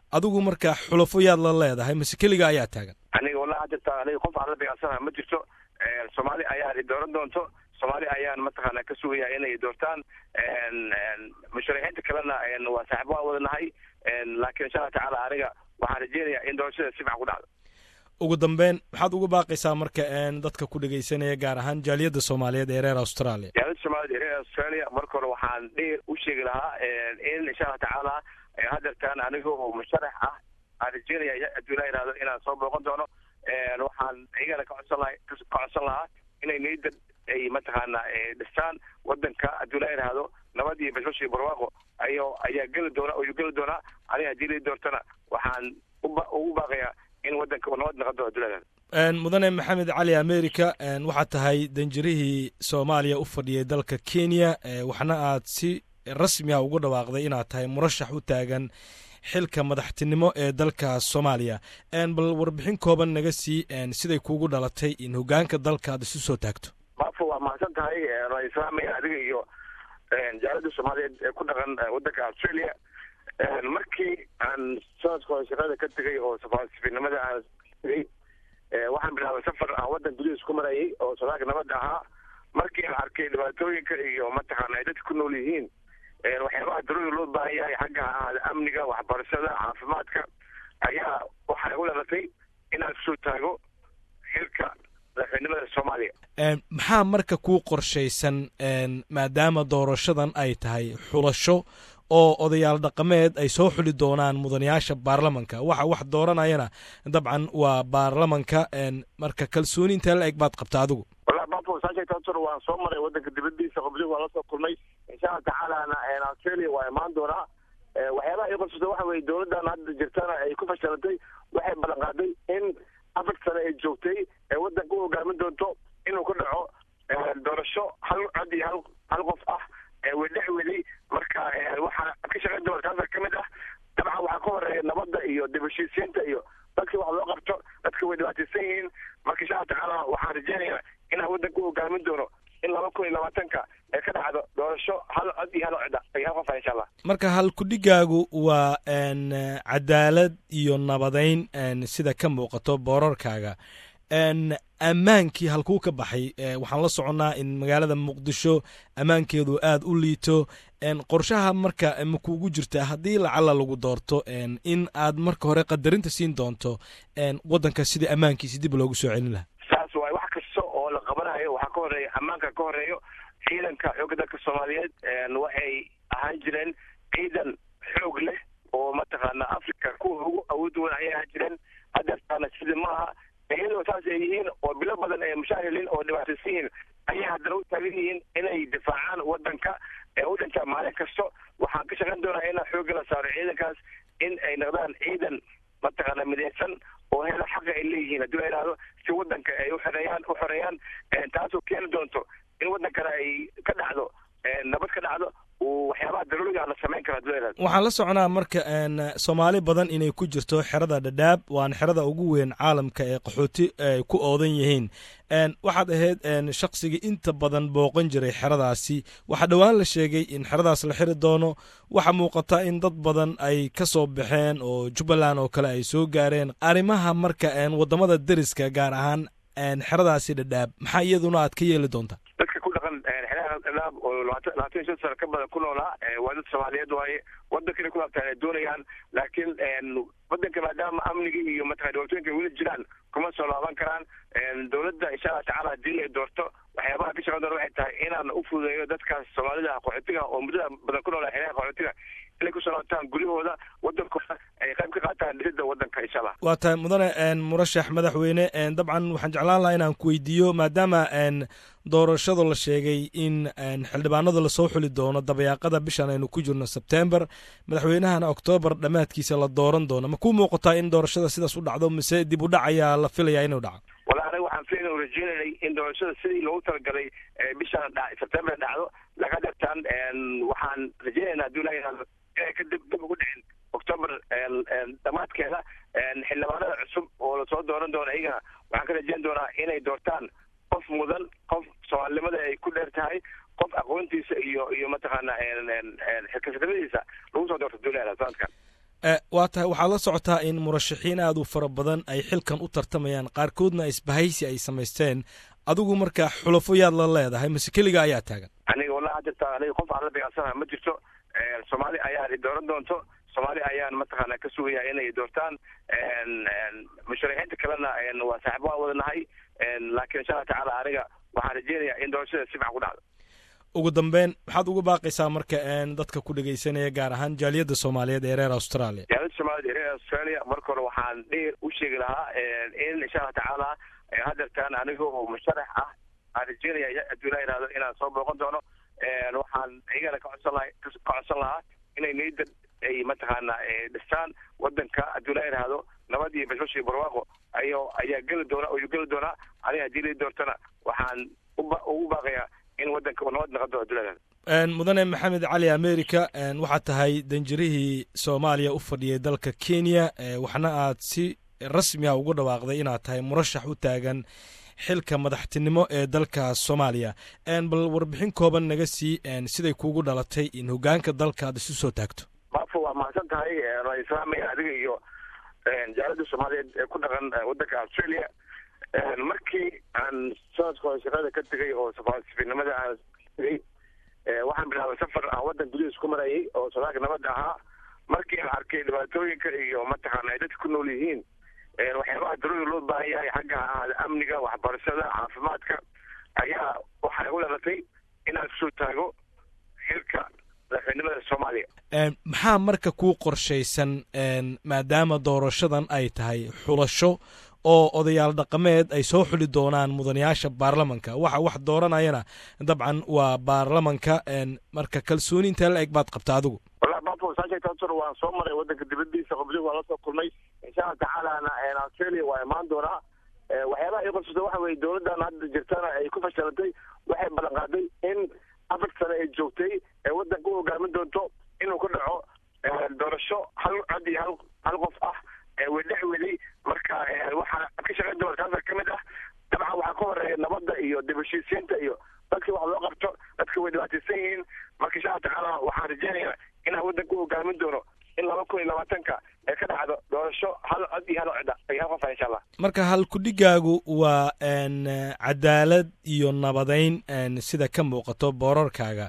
adigu marka xulafo yaad la leedahay mase keliga ayaa taagan aniga wallahi hadda aniga qof aan la dagaalsanaha ma jirto soomaali ayaan dooran doonto soomaali ayaan mataqaana ka sugaya inay doortaan musharaxiinta kalena waa saaxiib waan wada nahay laakiin insha allah tacaala aniga waxaan rajeynayaa in doorashada si fiican ku dhacdo ugu dambeyn maxaad uga baaqaysaa marka dadka ku dhegaysanaya gaar ahaan jaaliyadda soomaaliyeed ee reer australia jaaliyadda soomaaliyeed ee reer australia marka hore waxaan dheer u sheegi lahaa in insha allah tacaala hadeertaan aniga oo musharax ah aan rajeynaya hadduu ilaa yihahdo inaan soo booqan doono waxaan iyagana ka codsan laha ka codsan lahaa inay niyadda ay mataqaana dhistaan wadanka hadduu ilaa yihahdo nabad iyo bashbash iyo barwaaqo ayo ayaa geli doona ayuu geli doonaa aniga haddii lii doortana waxaan uba ugu baaqayaa in wadanka uu nabad noqon doono hadduu ilaa yihahdo mudane maxamed cali america waxaad tahay danjirihii soomaaliya u fadhiyay dalka kenya waxna aad si rasmi ah ugu dhawaaqday inaad tahay murashax u taagan xilka madaxtinimo ee dalka soomaaliya bal warbixin kooban naga sii siday kuugu dhalatay in hogaanka dalka aad isu soo taagto maafo waa mahadsan tahay waan islaamaya adiga iyo jaalada soomaaliyeed ee ku dhaqan wadanka australia markii aan sanadka hore shaqada ka tegay oo safaarsifinimada aan tegay waxaan bilaabay safar aan wadan gudihiis ku marayay oo sodaalka nabadda ahaa markii aan arkay dhibaatooyinka iyo mataqaana ay dadka ku nool yihiin waxyaabaha darooda loo baahan yahay xagga ahaada amniga waxbarashada caafimaadka ayaa waxaa igu dhalatay inaan kusoo taago xilka madaxweynimada soomaaliya maxaa marka kuu qorshaysan maadaama doorashadan ay tahay xulasho oo odayaal dhaqameed ay soo xuli doonaan mudanayaasha baarlamanka waxa wax dooranayana dabcan waa baarlamanka marka kalsooni intee la eg baad qabta adigu wallahi bafo saasheegtator waan soo maray wadanka dibadiisa qobdi waan la soo kulmay insha allah tacaalana australia waa imaan doonaa waxyaabaha ii qorsata waxa weye dowladdan hadda jirtana ay ku fashilantay waxay ballan qaaday in afar sane ay joogtay ee wadanka u hogaamin doonto inuu ku dhaco doorasho hal cod iyo hal hal qof ah wedhex weli marka waxaa ka shaqayn doona taasa ka mid ah dabcan waxaa ka horeeya nabadda iyo dib heshiisiinta iyo dadkii wax loo qabto dadka way dhibaataysan yihiin marka insha allah tacaala waxaan rajeynayaa inaan wadanka u hogaamin doono in laba kun iyo labaatanka ee ka dhacdo doorasho hal cod iyo hal cod iyo hal qof ah insha allah marka halkudhigaagu waa cadaalad iyo nabadeyn sida ka muuqato boorarkaaga ammaankii halkuu ka baxay waxaan la soconnaa in magaalada muqdisho ammaankeedu aad u liito qorshaha marka ma kuugu jirtaa haddii lacala lagu doorto in aad marka hore qadarinta siin doonto waddanka sidii ammaankiisi dib loogu soo celin lahaa saas waay wax kasta oo la qabanayo waxaa ka horeeya ammaanka ka horeeyo ciidanka xoogga dalka soomaaliyeed waxay ahaan jireen ciidan xoog leh oo mataqaana africa kuwa ugu awood weyn ayay ahaan jireen hadeertaana sida maaha iyadoo saas ay yihiin oo bilo badan ay mushaahilin oo dhibaataysan yihiin ayay haddana u taagan yihiin inay difaacaan wadanka ee u dhintaa maalin kasto waxaan ka shaqayn doonaa inaan xoogga la saaro ciidankaas in ay noqdaan ciidan mataqaana midaysan oo hela xaqa ay leeyihiin haddii la yidhahdo si wadanka ay uxoreeyaan u xoreeyaan taasoo keeni doonto in wadankana ay ka dhacdo nabad ka dhacdo waxyaabaha daruuriga la samayn karo haddii la yidhahdo waxaan la soconaa marka soomaali badan inay ku jirto xerada dhadhaab waana xerada ugu weyn caalamka ee qaxooti ay ku oodan yihiin waxaad ahayd shaqsigii inta badan booqan jiray xeradaasi waxaa dhowaan la sheegay in xeradaas la xiri doono waxaa muuqata in dad badan ay ka soo baxeen oo jubbaland oo kale ay soo gaareen arrimaha marka waddamada deriska gaar ahaan xeradaasi dhadhaab maxaa iyaduna aad ka yeeli doontaa dadka ku dhaqan xeeraha dhadhaab oo labaatan labaatan iyo shan sano ka badan ku noolaa waa dad soomaaliyeed waaye wadankana ku laabtaan ay doonayaan laakiin wadanka maadaama amniga iyo mataqana dhibaatooyinka weli jiraan kuma soo laaban karaan dowladda insha allah tacala haddii ay doorto waxyaabaha ka shaqan doona waxay tahay inaan u fududeeyo dadkaas soomaalida qaxootiga oo muddada badan ku noolaa xeeraha qaxootiga inay kusoo laabtaan guryahooda wadankooda ay qayb ka qaataan dhisidda wadanka insha allah waa tahay mudane murashax madaxweyne dabcan waxaan jeclaan lahaa inaan ku weydiiyo maadaama doorashada la sheegay in xildhibaanada lasoo xuli doono dabayaaqada bishan aynu ku jirno sebtember madaxweynahana oktoobar dhammaadkiisa la dooran doono ma kuu muuqataa in doorashada sidaas u dhacdo mise dib u dhac ayaa la filayaa inuu dhaco wala anaga waxaan filayn u rajeynanay in doorashada sidii loogu talagalay bishan sebtember dhacdo laga dhigtaan waxaan rajeynaynaa haddii ilaha yihahdo inay ka dib dib ugu dhicin octoober dhammaadkeeda xildhibaanada cusub oo lasoo dooran doono iyagana waxaan ka rajeyn doonaa inay doortaan qof mudan qof soomaalinimada ay ku dheer tahay qof aqoontiisa iyo iyo mataqaana xilkasanimadiisa lagu soo doorto duulada sanadkan waa tahay waxaad la socotaa in murashaxiin aad u fara badan ay xilkan u tartamayaan qaarkoodna isbahaysi ay samaysteen adigu marka xulafo yaad la leedahay mase keliga ayaa taagan aniga wallahi jirta aniga qof aan la beecsanaha ma jirto soomaali ayaan i dooran doonto soomaali ayaan mataqaana ka sugaya inay doortaan musharaxiinta kalena waa saaxibo aan wadanahay laakiin insha allah tacaala aniga waxaan rajeynayaa in doorashada si fiican ku dhacdo ugu dambeyn maxaad uga baaqaysaa marka dadka ku dhegaysanaya gaar ahaan jaaliyadda soomaaliyeed ee reer australia jaaliyadda soomaaliyed ee reer australia marka hore waxaan dheer u sheegi lahaa in insha allah tacaala hadeertaan aniga oo musharax ah aan rajeynaya hadduu ilaa yihahdo inaan soo booqan doono waxaan iyagana ka codsan laha ka codsan lahaa inay niyadda ay mataqaana dhistaan wadanka hadduu ilaa yihahdo nabad iyo bashbash iyo barwaaqo ayo ayaa geli doona ayuu geli doonaa aniga haddii lai doortana waxaan uba ugu baaqayaa in wadanka uu nabad noqon doono hadduu ilaa yihahdo mudane maxamed cali america waxaad tahay danjirihii soomaaliya u fadhiyay dalka kenya waxna aad si rasmi ah ugu dhawaaqday inaad tahay murashax u taagan xilka madaxtinimo ee dalka soomaaliya bal warbixin kooban naga sii siday kuugu dhalatay in hogaanka dalka aad isu soo taagto maafo waa mahadsan tahay waan islaamaya adiga iyo jaalada soomaaliyeed ee ku dhaqan wadanka australia markii aan sanadka hore shaqada ka tegay oo safiirnimada aan tegay waxaan bilaabay safar aan wadan gudihiis ku marayay oo sodaalka nabadda ahaa markii aan arkay dhibaatooyinka iyo mataqaana ay dadka ku nool yihiin waxyaabaha daruuri loo baahan yahay xagga ahaada amniga waxbarashada caafimaadka ayaa waxay u dhalatay inaan kusoo taago xilka madaxweynimada soomaaliya maxaa marka kuu qorshaysan maadaama doorashadan ay tahay xulasho oo odayaal dhaqameed ay soo xuli doonaan mudanayaasha baarlamanka waxa wax dooranayana dabcan waa baarlamanka marka kalsooni intee la eg baad qabta adigu wallahi bafo saasheegtaasur waan soo maray wadanka dibadiisa qobliga waan lasoo kulmay insha allah tacaalana australia waa imaan doonaa waxyaabaha ii qorsata waxa weye dowladdan hadda jirtana ay ku fashilantay waxay ballan qaaday in afar sane ay joogtay ee wadanka u hogaamin doonto inuu ku dhaco doorasho hal cod iyo hal hal qof ah wedhex weli marka waxaa ka shaqayn doona taasa ka mid ah dabcan waxaa ka horeeya nabadda iyo dib heshiisiinta iyo dadka wax loo qabto dadka way dhibaataysan yihiin marka insha allah tacaala waxaan rajeynayaa inaan wadanka u hogaamin doono in laba kun iyo labaatanka ee ka dhacdo doorasho hal cod iyo hal codda iyo hal qofa insha allah marka halkudhigaagu waa cadaalad iyo nabadeyn sida ka muuqato boorarkaaga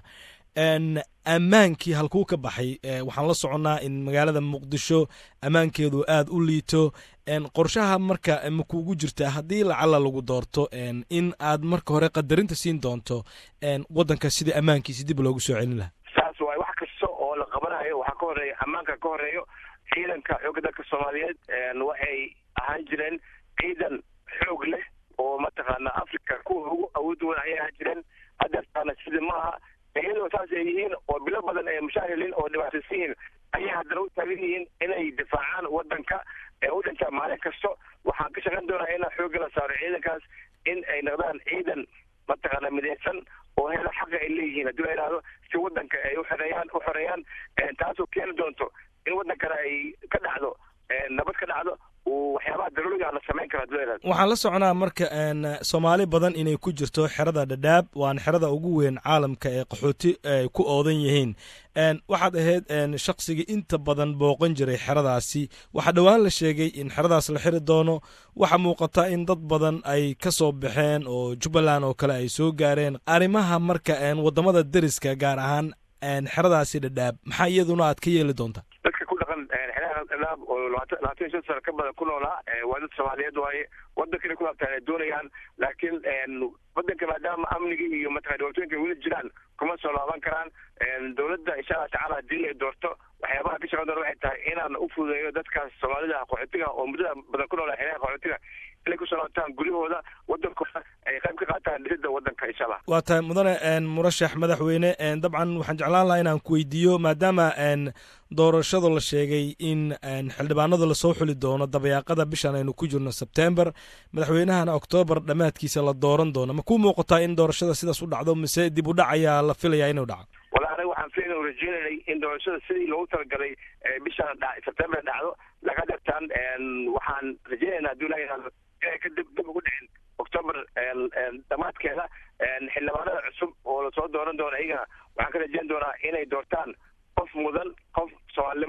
ammaankii halkuu ka baxay waxaan la soconnaa in magaalada muqdisho ammaankeedu aad u liito qorshaha marka makuugu jirta haddii lacala lagu doorto in aad marka hore qadarinta siin doonto waddanka sidii ammaankiisi dib loogu soo celin lahaa saas waay wax kasta oo la qabanayo waxaa ka horeeya ammaanka ka horeeyo ciidanka xoogga dalka soomaaliyeed waxay ahaan jireen ciidan xoog leh oo mataqaana africa kuwa ugu awood weyn ayay ahaan jireen hadeertaana sidii maaha iyadoo saas ay yihiin oo bilo badan ay mushaahiliin oo dhibaataysan yihiin ayay haddana u taagan yihiin inay difaacaan wadanka ee u dhintaa maalin kasto waxaan ka shaqayn doonaa inaan xoogga la saaro ciidankaas in ay noqdaan ciidan mataqaana midaysan oo hela xaqa ay leeyihiin haddii la yidhahdo si wadanka ay uxoreeyaan u xoreeyaan taasoo keeni doonto in wadankana ay ka dhacdo nabad ka dhacdo waxyaabaha daruuriga la samayn karo haddii la yidhahdo waxaan la soconaa marka soomaali badan inay ku jirto xerada dhadhaab waana xerada ugu weyn caalamka ee qaxooti ay ku oodan yihiin waxaad ahayd shaqsigii inta badan booqan jiray xeradaasi waxaa dhowaan la sheegay in xeradaas la xiri doono waxaa muuqata in dad badan ay ka soo baxeen oo jubbaland oo kale ay soo gaareen arrimaha marka waddamada deriska gaar ahaan xeradaasi dhadhaab maxaa iyaduna aad ka yeeli doontaa dadka ku dhaqan xeeraha dhadhaab oo labaatan labaatan iyo shan sano ka badan ku noolaa waa dad soomaaliyeed waaye wadanka inay ku laabtaan ay doonayaan laakiin wadanka maadaama amniga iyo mataqana dhibaatooyinka weli jiraan kuma soo laaban karaan dowladda insha allah tacaala haddii ay doorto waxyaabaha ka shaqan doona waxay tahay inaan u fududeeyo dadkaas soomaalida qaxootiga oo muddada badan ku noolaa xeeraha qaxootiga inay kusoo laabtaan guryahooda wadankooda ay qayb ka qaataan dhisidda wadanka insha allah waa tahay mudane murashax madaxweyne dabcan waxaan jeclaan lahaa inaan ku weydiiyo maadaama doorashada la sheegay in xildhibaanada lasoo xuli doono dabayaaqada bishan aynu ku jirno sebtember madaxweynahana oktoobar dhammaadkiisa la dooran doono ma ku muuqataa in doorashada sidaas u dhacdo mise dib u dhac ayaa la filayaa inuu dhaco wala aniga waxaan filayn rajeynanay in doorashada sidii loogu talagalay bishan sebtember dhacdo laga dhirtaan waxaan rajeynayna haddii la yidhahdo inay ka dib dib ugu dhicin octoober dhammaadkeeda xildhibaanada cusub oo lasoo dooran doono iyagana waxaan ka rajeyn doonaa inay doortaan qof mudan qof soomaalinimada ay ku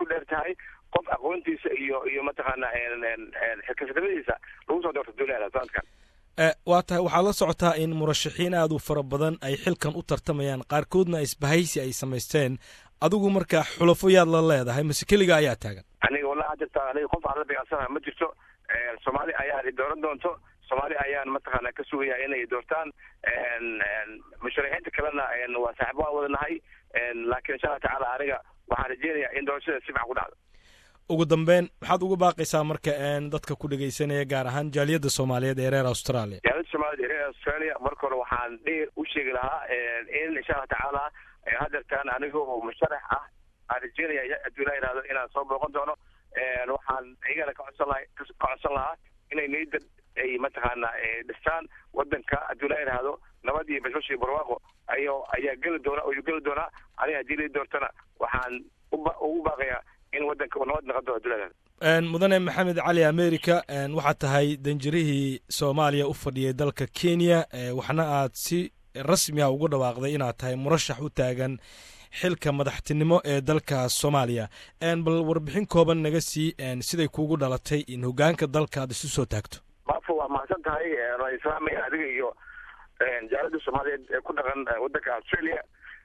ku dheer tahay qof aqoontiisa iyo iyo mataqaana xilkasnimadiisa lagu soo doorto duulada sanadkan waa tahay waxaad la socotaa in murashaxiin aad u fara badan ay xilkan u tartamayaan qaarkoodna isbahaysi ay samaysteen adigu marka xulafo yaad la leedahay mase keliga ayaa taagan aniga wallahi jirta aniga qof aan la dagaalsanaha ma jirto soomaali ayaa dooran doonto soomaali ayaan mataqaana ka sugaya inay doortaan musharaxiinta kalena waa saaxiib waan wada nahay laakiin insha allah tacaala aniga waxaan rajeynayaa in doorashada si fiican ku dhacdo ugu dambeyn maxaad uga baaqaysaa marka dadka ku dhegaysanaya gaar ahaan jaaliyadda soomaaliyeed ee reer australia jaaliyadda soomaaliyeed ee reer australia marka hore waxaan dheer u sheegi lahaa in insha allah tacaala hadeertaan aniga oo musharax ah aan rajeynaya hadduu ilaa yihahdo inaan soo booqan doono waxaan iyagana ka codsan laha ka codsan lahaa inay niyadda ay mataqaana dhistaan wadanka hadduu ilaa yihahdo nabad iyo bashbash iyo barwaaqo ayo ayaa geli doona ayuu geli doonaa aniga haddii lai doortana waxaan ugu baaqayaa in wadanka uu nabad noqon doono hadduu ilaa yihahdo mudane maxamed cali america waxaad tahay danjirihii soomaaliya u fadhiyay dalka kenya waxna aad si rasmi ah ugu dhawaaqday inaad tahay murashax u taagan xilka madaxtinimo ee dalka soomaaliya bal warbixin kooban naga sii siday kuugu dhalatay in hogaanka dalka aad isu soo taagto bafo waa mahadsan tahay waan islaamaya adiga iyo jaalada soomaaliyeed ee ku dhaqan wadanka australia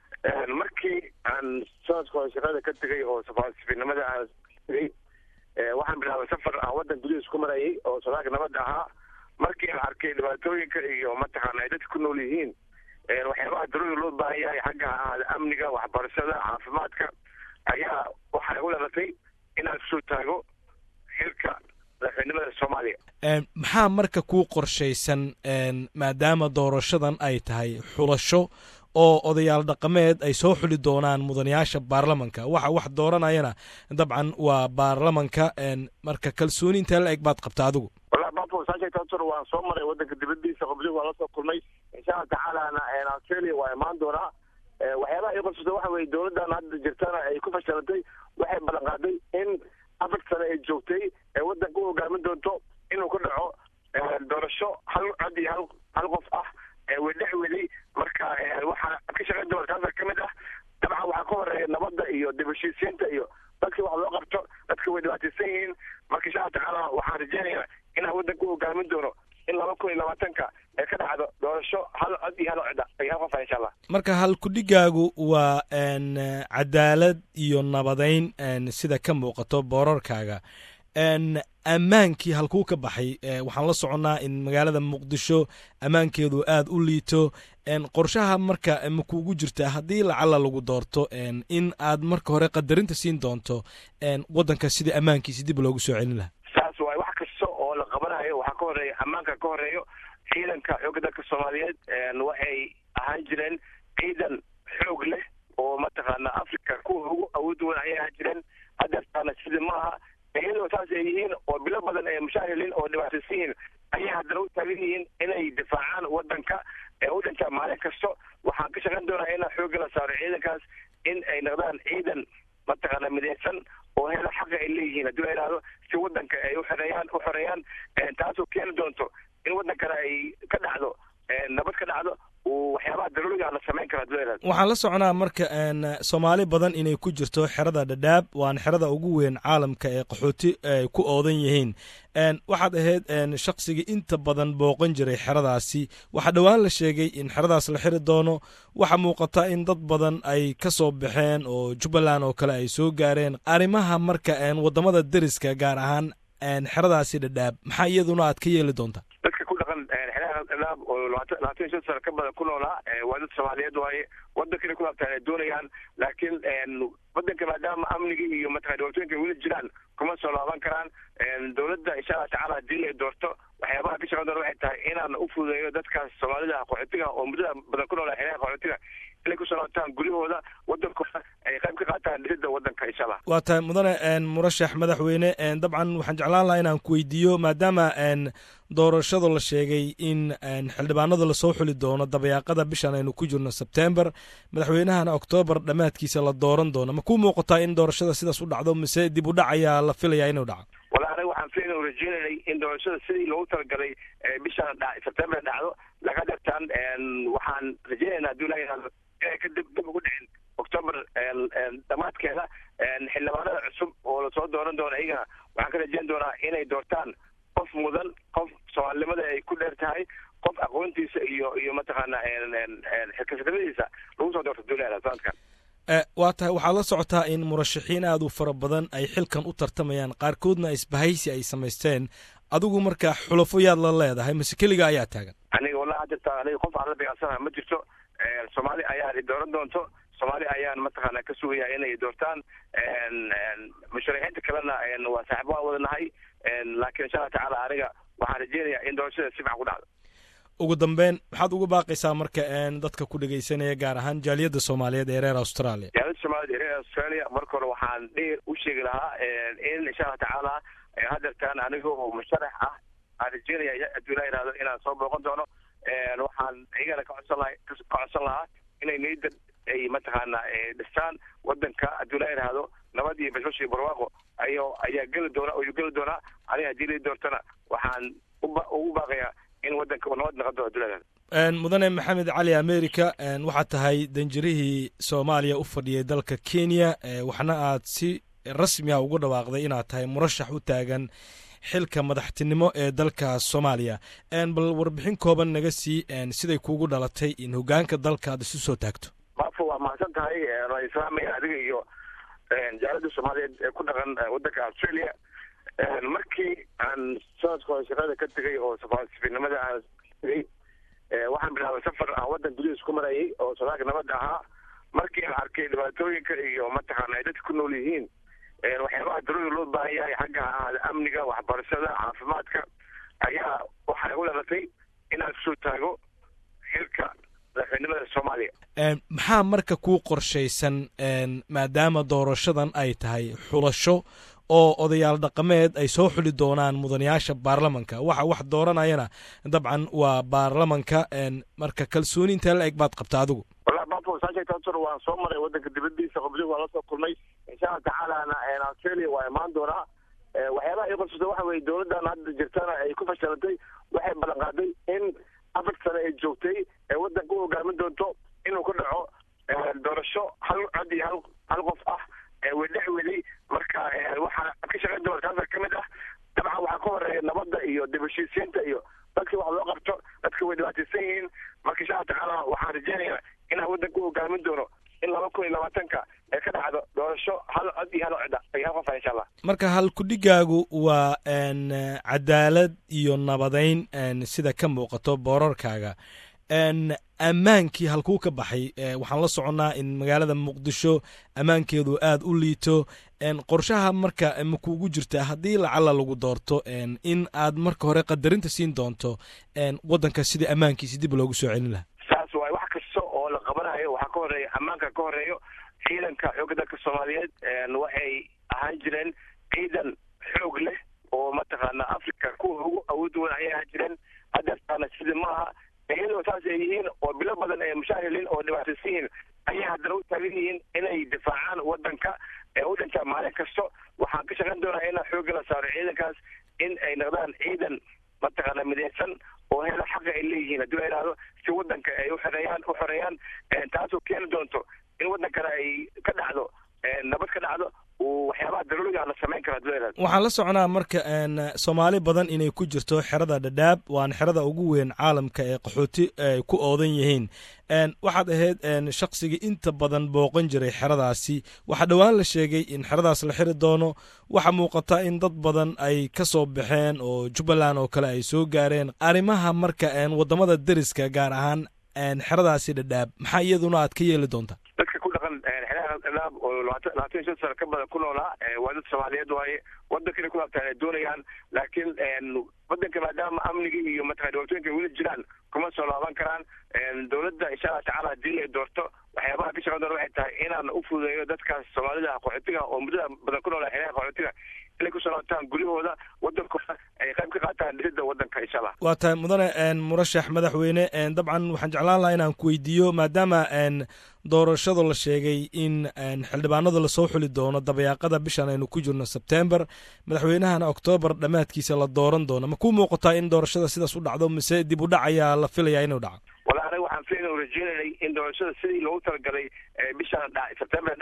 markii aan sanadka hore shaqada ka tegay oo safaasifinimada aan tegay waxaan bilaabay safar aan wadan gudihiis ku marayay oo sodaalka nabadda ahaa markii aan arkay dhibaatooyinka iyo mataqaana ay dadka ku nool yihiin waxyaabaha darooda loo baahan yahay xagga ahaada amniga waxbarashada caafimaadka ayaa waxaa igu dhalatay inaan kusoo taago xilka madaxweynimada soomaaliya maxaa marka kuu qorshaysan maadaama doorashadan ay tahay xulasho oo odayaal dhaqameed ay soo xuli doonaan mudanayaasha baarlamanka waxa wax dooranayana dabcan waa baarlamanka marka kalsooni intee la eg baad qabta adigu wallahi bafo saasheegtaasuna waan soo maray wadanka dibadiisa qobliga waan la soo kulmay insha allah tacaalana australia waa imaan doonaa waxyaabaha ii qabsata waxa weye dowladdan hadda jirtana ay ku fashilantay waxay ballan qaaday in afar sane ay joogtay ee wadanka u hogaamin doonto inuu ku dhaco doorasho hal cod iyo hal hal qof ah wedhex weli marka waxaa ka shaqayn doona taasa ka mid ah dabcan waxaa ka horeeya nabadda iyo dib heshiisiinta iyo dadka wax loo qabto dadka way dhibaataysan yihiin marka insha allah tacaala waxaan rajeynayaa inaan wadanka u hogaamin doono in laba kun iyo labaatanka ee ka dhacdo doorasho hal cod iyo hal cod iyo hal qof ah insha allah marka halkudhigaagu waa cadaalad iyo nabadeyn sida ka muuqato boorarkaaga ammaankii halkuu ka baxay waxaan la soconnaa in magaalada muqdisho ammaankeedu aad u liito qorshaha marka ma kuugu jirtaa haddii lacala lagu doorto in aad marka hore qadarinta siin doonto waddanka sidii ammaankiisi dib loogu soo celin lahaa saas waay wax kasta oo la qabanayo waxaa ka horeeya ammaanka ka horeeyo ciidanka xoogga dalka soomaaliyeed waxay ahaan jireen ciidan xoog leh oo mataqaana africa kuwa ugu awood weyn ayay ahaan jireen hadeertaana sida maaha iyadoo saas ay yihiin oo bilo badan ay mushaahilin oo dhibaataysan yihiin ayay haddana u taagan yihiin inay difaacaan wadanka ee u dhintaa maalin kasto waxaan ka shaqayn doonaa inaan xoogga la saaro ciidankaas in ay noqdaan ciidan mataqaana midaysan oo hela xaqa ay leeyihiin haddii la yidhahdo si wadanka ay uxoreeyaan u xoreeyaan taasoo keeni doonto in wadankana ay ka dhacdo nabad ka dhacdo waxyaabaha daruuriga la samayn kara haddii la yidhahdo waxaan la soconaa marka soomaali badan inay ku jirto xerada dhadhaab waana xerada ugu weyn caalamka ee qaxooti ay ku oodan yihiin waxaad ahayd shaqsigii inta badan booqan jiray xeradaasi waxaa dhowaan la sheegay in xeradaas la xiri doono waxaa muuqata in dad badan ay ka soo baxeen oo jubbaland oo kale ay soo gaareen arrimaha marka waddamada deriska gaar ahaan xeradaasi dhadhaab maxaa iyaduna aad ka yeeli doontaa dadka ku dhaqan xeeraha dhadhaab oo labaatan labaatan iyo shan sano ka badan ku noolaa waa dad soomaaliyeed waaye wadankana ku laabtaan ay doonayaan laakiin wadanka maadaama amniga iyo mataqana dhibaatooyinka weli jiraan kuma soo laaban karaan dowladda insha allah tacala haddii ay doorto waxyaabaha ka shaqan doona waxay tahay inaan u fududeeyo dadkaas soomaalida qaxootiga oo muddada badan ku noolaa xeeraha qaxootiga inay kusoo laabtaan guryahooda wadankooda ay qayb ka qaataan dhisidda wadanka insha allah waa tahay mudane murashax madaxweyne dabcan waxaan jeclaan lahaa inaan ku weydiiyo maadaama doorashada la sheegay in xildhibaanada lasoo xuli doono dabayaaqada bishan aynu ku jirno sebtember madaxweynahana oktoobar dhammaadkiisa la dooran doono ma kuu muuqataa in doorashada sidaas u dhacdo mise dib u dhac ayaa la filaya inuu dhaco wala aniga waxaan filayn u rajeynaynay in doorashada sidii loogu talagalay bishan sebtember dhacdo laga dartaan waxaan rajeynaynaa haddii la inay ka dib dib ugu dhicin octoober dhammaadkeeda xildhibaanada cusub dooran doona iyagana waxaan ka rajeyn doonaa inay doortaan qof mudan qof soomaalinimada ay ku dheer tahay qof aqoontiisa iyo iyo mataqaana xilkasanimadiisa lagu soo doorto duulada sanadkan waa tahay waxaad la socotaa in murashaxiin aad u fara badan ay xilkan u tartamayaan qaarkoodna isbahaysi ay samaysteen adigu markaa xulafo yaad la leedahay mase keliga ayaa taagan aniga wallahi jirta aniga qof aan la beecsanaha ma jirto soomaali ayaan i dooran doonto soomaali ayaan mataqaana ka sugaya inay doortaan musharaxiinta kalena waa saaxibo aan wadanahay laakiin insha alla tacaala aniga waxaan rajeynayaa in doorashada si fican ku dhacdo ugu dambeyn maxaad ugu baaqaysaa marka dadka ku dhegaysanaya gaar ahaan jaaliyadda soomaaliyeed ee reer australia jaaliyadda soomaaliyeed ee reer australia marka hore waxaan dheer u sheegi lahaa in insha alla tacaala hadeertaan aniga oo musharax ah aan rajeynaya hadduu ilaa yihahdo inaan soo booqan doono waxaan iyagana ka codsan laha ka codsan lahaa inay niyadda ay mataqaana dhistaan wadanka hadduu ilaa yihahdo nabad iyo bashbash iyo barwaaqo ayo ayaa geli doona ayuu geli doonaa aniga haddii lai doortana waxaan ugu baaqayaa in wadanka uu nabad noqon doono hadduu ilaa yihahdo mudane maxamed cali america waxaad tahay danjirihii soomaaliya u fadhiyay dalka kenya waxna aad si rasmi a ugu dhawaaqday inaad tahay murashax u taagan xilka madaxtinimo ee dalka soomaaliya bal warbixin kooban naga sii siday kuugu dhalatay in hogaanka dalka aad isu soo taagto maafo waa mahadsan tahay waan islaamaya adiga iyo jaalada soomaaliyeed ee ku dhaqan wadanka australia markii aan sanadka hore shaqada ka tegay oo safaasifinimada aan tegay waxaan bilaabay safar aan wadan gudihiis ku marayay oo sodaalka nabadda ahaa markii aan arkay dhibaatooyinka iyo mataqaana ay dadka ku nool yihiin waxyaabaha darooda loo baahan yahay xagga ahaada amniga waxbarashada caafimaadka ayaa waxay u dhalatay inaan kusoo taago xilka madaxweynimada soomaaliya maxaa marka kuu qorshaysan maadaama doorashadan ay tahay xulasho oo odayaal dhaqameed ay soo xuli doonaan mudanayaasha baarlamanka waxa wax dooranayana dabcan waa baarlamanka marka kalsooni intee la eg baad qabta adigu wallahi bafo saasheegtaasor waan soo maray wadanka dibadiisa qoblihi waan la soo kulmay insha alla tacaalana australia waa imaan doonaa waxyaabaha ii qorsusa waxa weye dowladdan hadda jirtana ay ku fashilantay waxay ballan qaaday in afar sane ay joogtay ee wadanka u hogaamin doonto inuu ka dhaco doorasho hal cod iyo hal hal qof ah wedhex weli marka waxaa ka shaqayn doona taasa ka mid ah dabcan waxaa ka horeeya nabadda iyo dib heshiisiinta iyo dadkii wax loo qabto dadka way dhibaataysan yihiin marka insha alla tacaala waxaan rajeynayaa inaan wadanka u hogaamin doono in laba kun iyo labaatanka ee ka dhacdo doorasho hal cod iyo hal cida iyo hal qof ah insha allah marka halkudhigaagu waa cadaalad iyo nabadeyn sida ka muuqato boorarkaaga ammaankii halkuu ka baxay waxaan la soconnaa in magaalada muqdisho ammaankeedu aad u liito qorshaha marka makuugu jirta haddii lacala lagu doorto in aad marka hore qadarinta siin doonto waddanka sidii ammaankiisi dib loogu soo celin lahaa saas waay wax kasta oo la qabanayo waxaa ka horeeya ammaanka ka horeeyo ciidanka xoogga dalka soomaaliyeed waxay ahaan jireen ciidan xoog leh oo mataqaana africa kuwa ugu awood wan ayay ahaan jireen hadeertaana sida maaha iyadoo saas ay yihiin oo bilo badan ay mushaahiliin oo dhibaataysan yihiin ayay haddana u taagan yihiin inay difaacaan wadanka ee u dhintaa maalin kasto waxaan ka shaqayn doonaa inaan xoogga la saaro ciidankaas in ay noqdaan ciidan mataqaana midaysan oo hela xaqa ay leeyihiin haddii la yidhahdo si wadanka ay uxoreeyaan u xoreeyaan taasoo keeni doonto in wadankana ay ka dhacdo nabad ka dhacdo waxyaabaha daruuriga la samayn karo haddii la yidhahdo waxaan la soconaa marka soomaali badan inay ku jirto xerada dhadhaab waana xerada ugu weyn caalamka ee qaxooti ay ku oodan yihiin waxaad ahayd shaqsigii inta badan booqan jiray xeradaasi waxaa dhowaan la sheegay in xeradaas la xiri doono waxaa muuqata in dad badan ay ka soo baxeen oo jubbaland oo kale ay soo gaareen arrimaha marka waddamada deriska gaar ahaan xeradaasi dhadhaab maxaa iyaduna aad ka yeeli doontaa dadka ku dhaqan xeeraha dhadhaab oo labaatan labaatan iyo shan sano ka badan ku noolaa waa dad soomaaliyeed waaye wadanka inay ku laabtaan ay doonayaan laakiin wadanka maadaama amnigii iyo mataqana dhibaatooyinka weli jiraan kuma soo laaban karaan dowladda insha allah tacaala haddii ay doorto waxyaabaha ka shaqan doona waxay tahay inaan u fududeeyo dadkaas soomaalida qaxootiga oo muddada badan ku noolaa xeeraha qaxootiga inay kusoo laabtaan guryahooda wadankooda ay qayb ka qaataan dhisidda wadanka insha allah waa tahay mudane murashax madaxweyne dabcan waxaan jeclaan lahaa inaan ku weydiiyo maadaama doorashada la sheegay in xildhibaanada lasoo xuli doono dabayaaqada bishan aynu ku jirno sebtember madaxweynahana oktoobar dhammaadkiisa la dooran doono ma ku muuqataa in doorashada sidaas u dhacdo mise dib u dhac ayaa la filayaa inuu dhaco wala aniga waxaan filayn rajeynanay in doorashada sidii loogu talagalay bishan sebtember dhacdo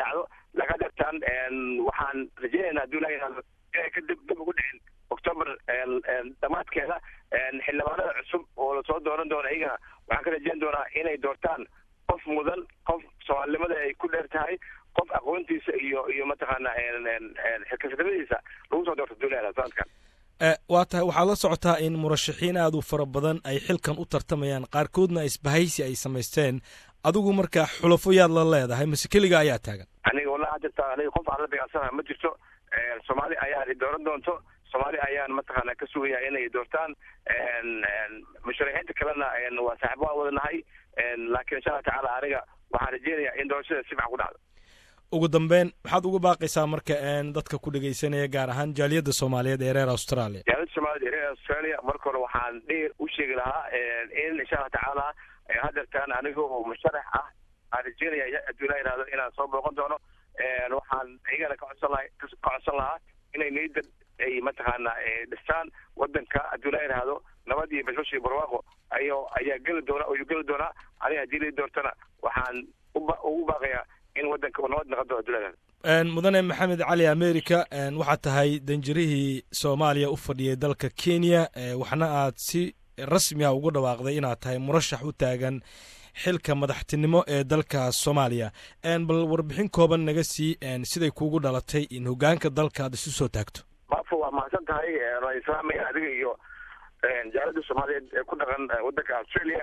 laga dartaan waxaan rajeynaynaa hadduu ilaha yihahdo inay ka dib dib ugu dhicin october dhammaadkeeda xildhibaanada cusub oo lasoo dooran doona iyagana waxaan ka rajeyn doonaa inay doortaan qof mudan qof soomaalinimada ay ku dheer tahay qof aqoontiisa iyo iyo mataqaana xilkasnimadiisa lagu soo doorto duulada sanadkan waa tahay waxaad la socotaa in murashaxiin aad u fara badan ay xilkan u tartamayaan qaarkoodna isbahaysi ay samaysteen adigu marka xulafo yaad la leedahay mase keliga ayaa taagan aniga wallahi hadda aniga qof aan la dagaalsanaha ma jirto soomaali ayaa dooran doonto soomaali ayaan mataqaana ka sugaya inay doortaan musharaxiinta kalena waa saaxiib waan wadanahay laakiin insha allah tacaala aniga waxaan rajeynayaa in doorashada si fiican ku dhacdo ugu dambeyn maxaad uga baaqaysaa marka dadka ku dhegeysanaya gaar ahaan jaaliyadda soomaaliyeed ee reer australia jaaliyadda soomaaliyeed ee reer australia marka hore waxaan dheer u sheegi lahaa in insha allah tacaala hadeertaan aniga oo musharax ah aan rajeynaya hadduu ilaa yihahdo inaan soo booqan doono waxaan iyagana ka codsan laha ka codsan lahaa inay niyadda ay mataqaana dhistaan wadanka hadduu ilaa yihahdo nabad iyo bashbash iyo barwaaqo ayo ayaa geli doona ayuu geli doonaa aniga haddii lai doortana waxaan ugu baaqayaa in wadanka uu nabad noqon doono hadduu ilaa yihahdo mudane maxamed cali america waxaad tahay danjirihii soomaaliya u fadhiyay dalka kenya waxna aad si rasmi ah ugu dhawaaqday inaad tahay murashax u taagan xilka madaxtinimo ee dalka soomaaliya bal warbixin kooban naga sii siday kuugu dhalatay in hogaanka dalka aad isu soo taagto bafo waa mahadsan tahay waa islaamaya adiga iyo jaalada soomaaliyeed ee ku dhaqan wadanka australia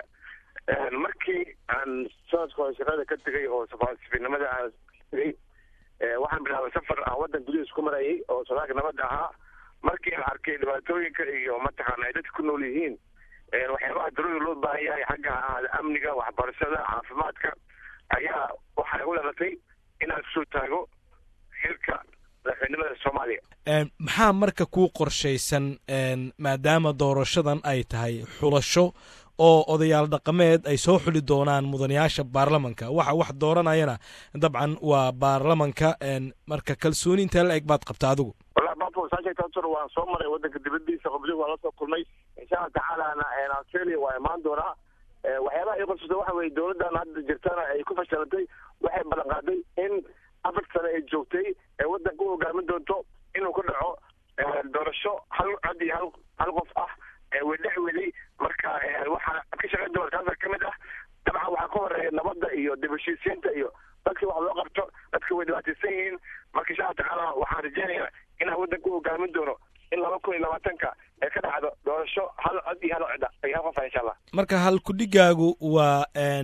markii aan sanadka hore shaqada ka tegay oo safaasifinimada aan tegay waxaan bilaabay safar aan wadan gudihiis ku marayay oo sodaalka nabadda ahaa markii aan arkay dhibaatooyinka iyo mataqaana ay dadka ku nool yihiin waxyaabaha darooda loo baahan yahay xagga ahaada amniga waxbarashada caafimaadka ayaa waxaa igu dhalatay inaan kusoo taago xilka madaxweynimada soomaaliya maxaa marka kuu qorshaysan maadaama doorashadan ay tahay xulasho oo odayaal dhaqameed ay soo xuli doonaan mudanayaasha baarlamanka waxa wax dooranayana dabcan waa baarlamanka marka kalsooni intaa la eg baad qabta adigu wallahi bafo saasheegtaasur waan soo maray wadanka dibadiisa qobdi waan la soo kulmay insha allah tacaalana australia waa imaan doonaa waxyaabaha ii qorsata waxa weye dowladdan hadda jirtana ay ku fashilantay waxay ballan qaaday in afar sane ay joogtay ee wadanka u hogaamin doonto inuu ku dhaco doorasho hal cod iyo hal hal qof ah wedhex weli marka waxaa ka shaqayn doona taasa ka mid ah dabcan waxaa ka horeeya nabadda iyo dib heshiisiinta iyo dadkii wax loo qabto dadka way dhibaataysan yihiin marka insha allah tacaala waxaan rajeynayaa inaan wadanka u hogaamin doono in laba kun iyo labaatanka ee ka dhacdo doorasho hal cod iyo hal codda iyo hal qof ah insha allah marka halkudhigaagu waa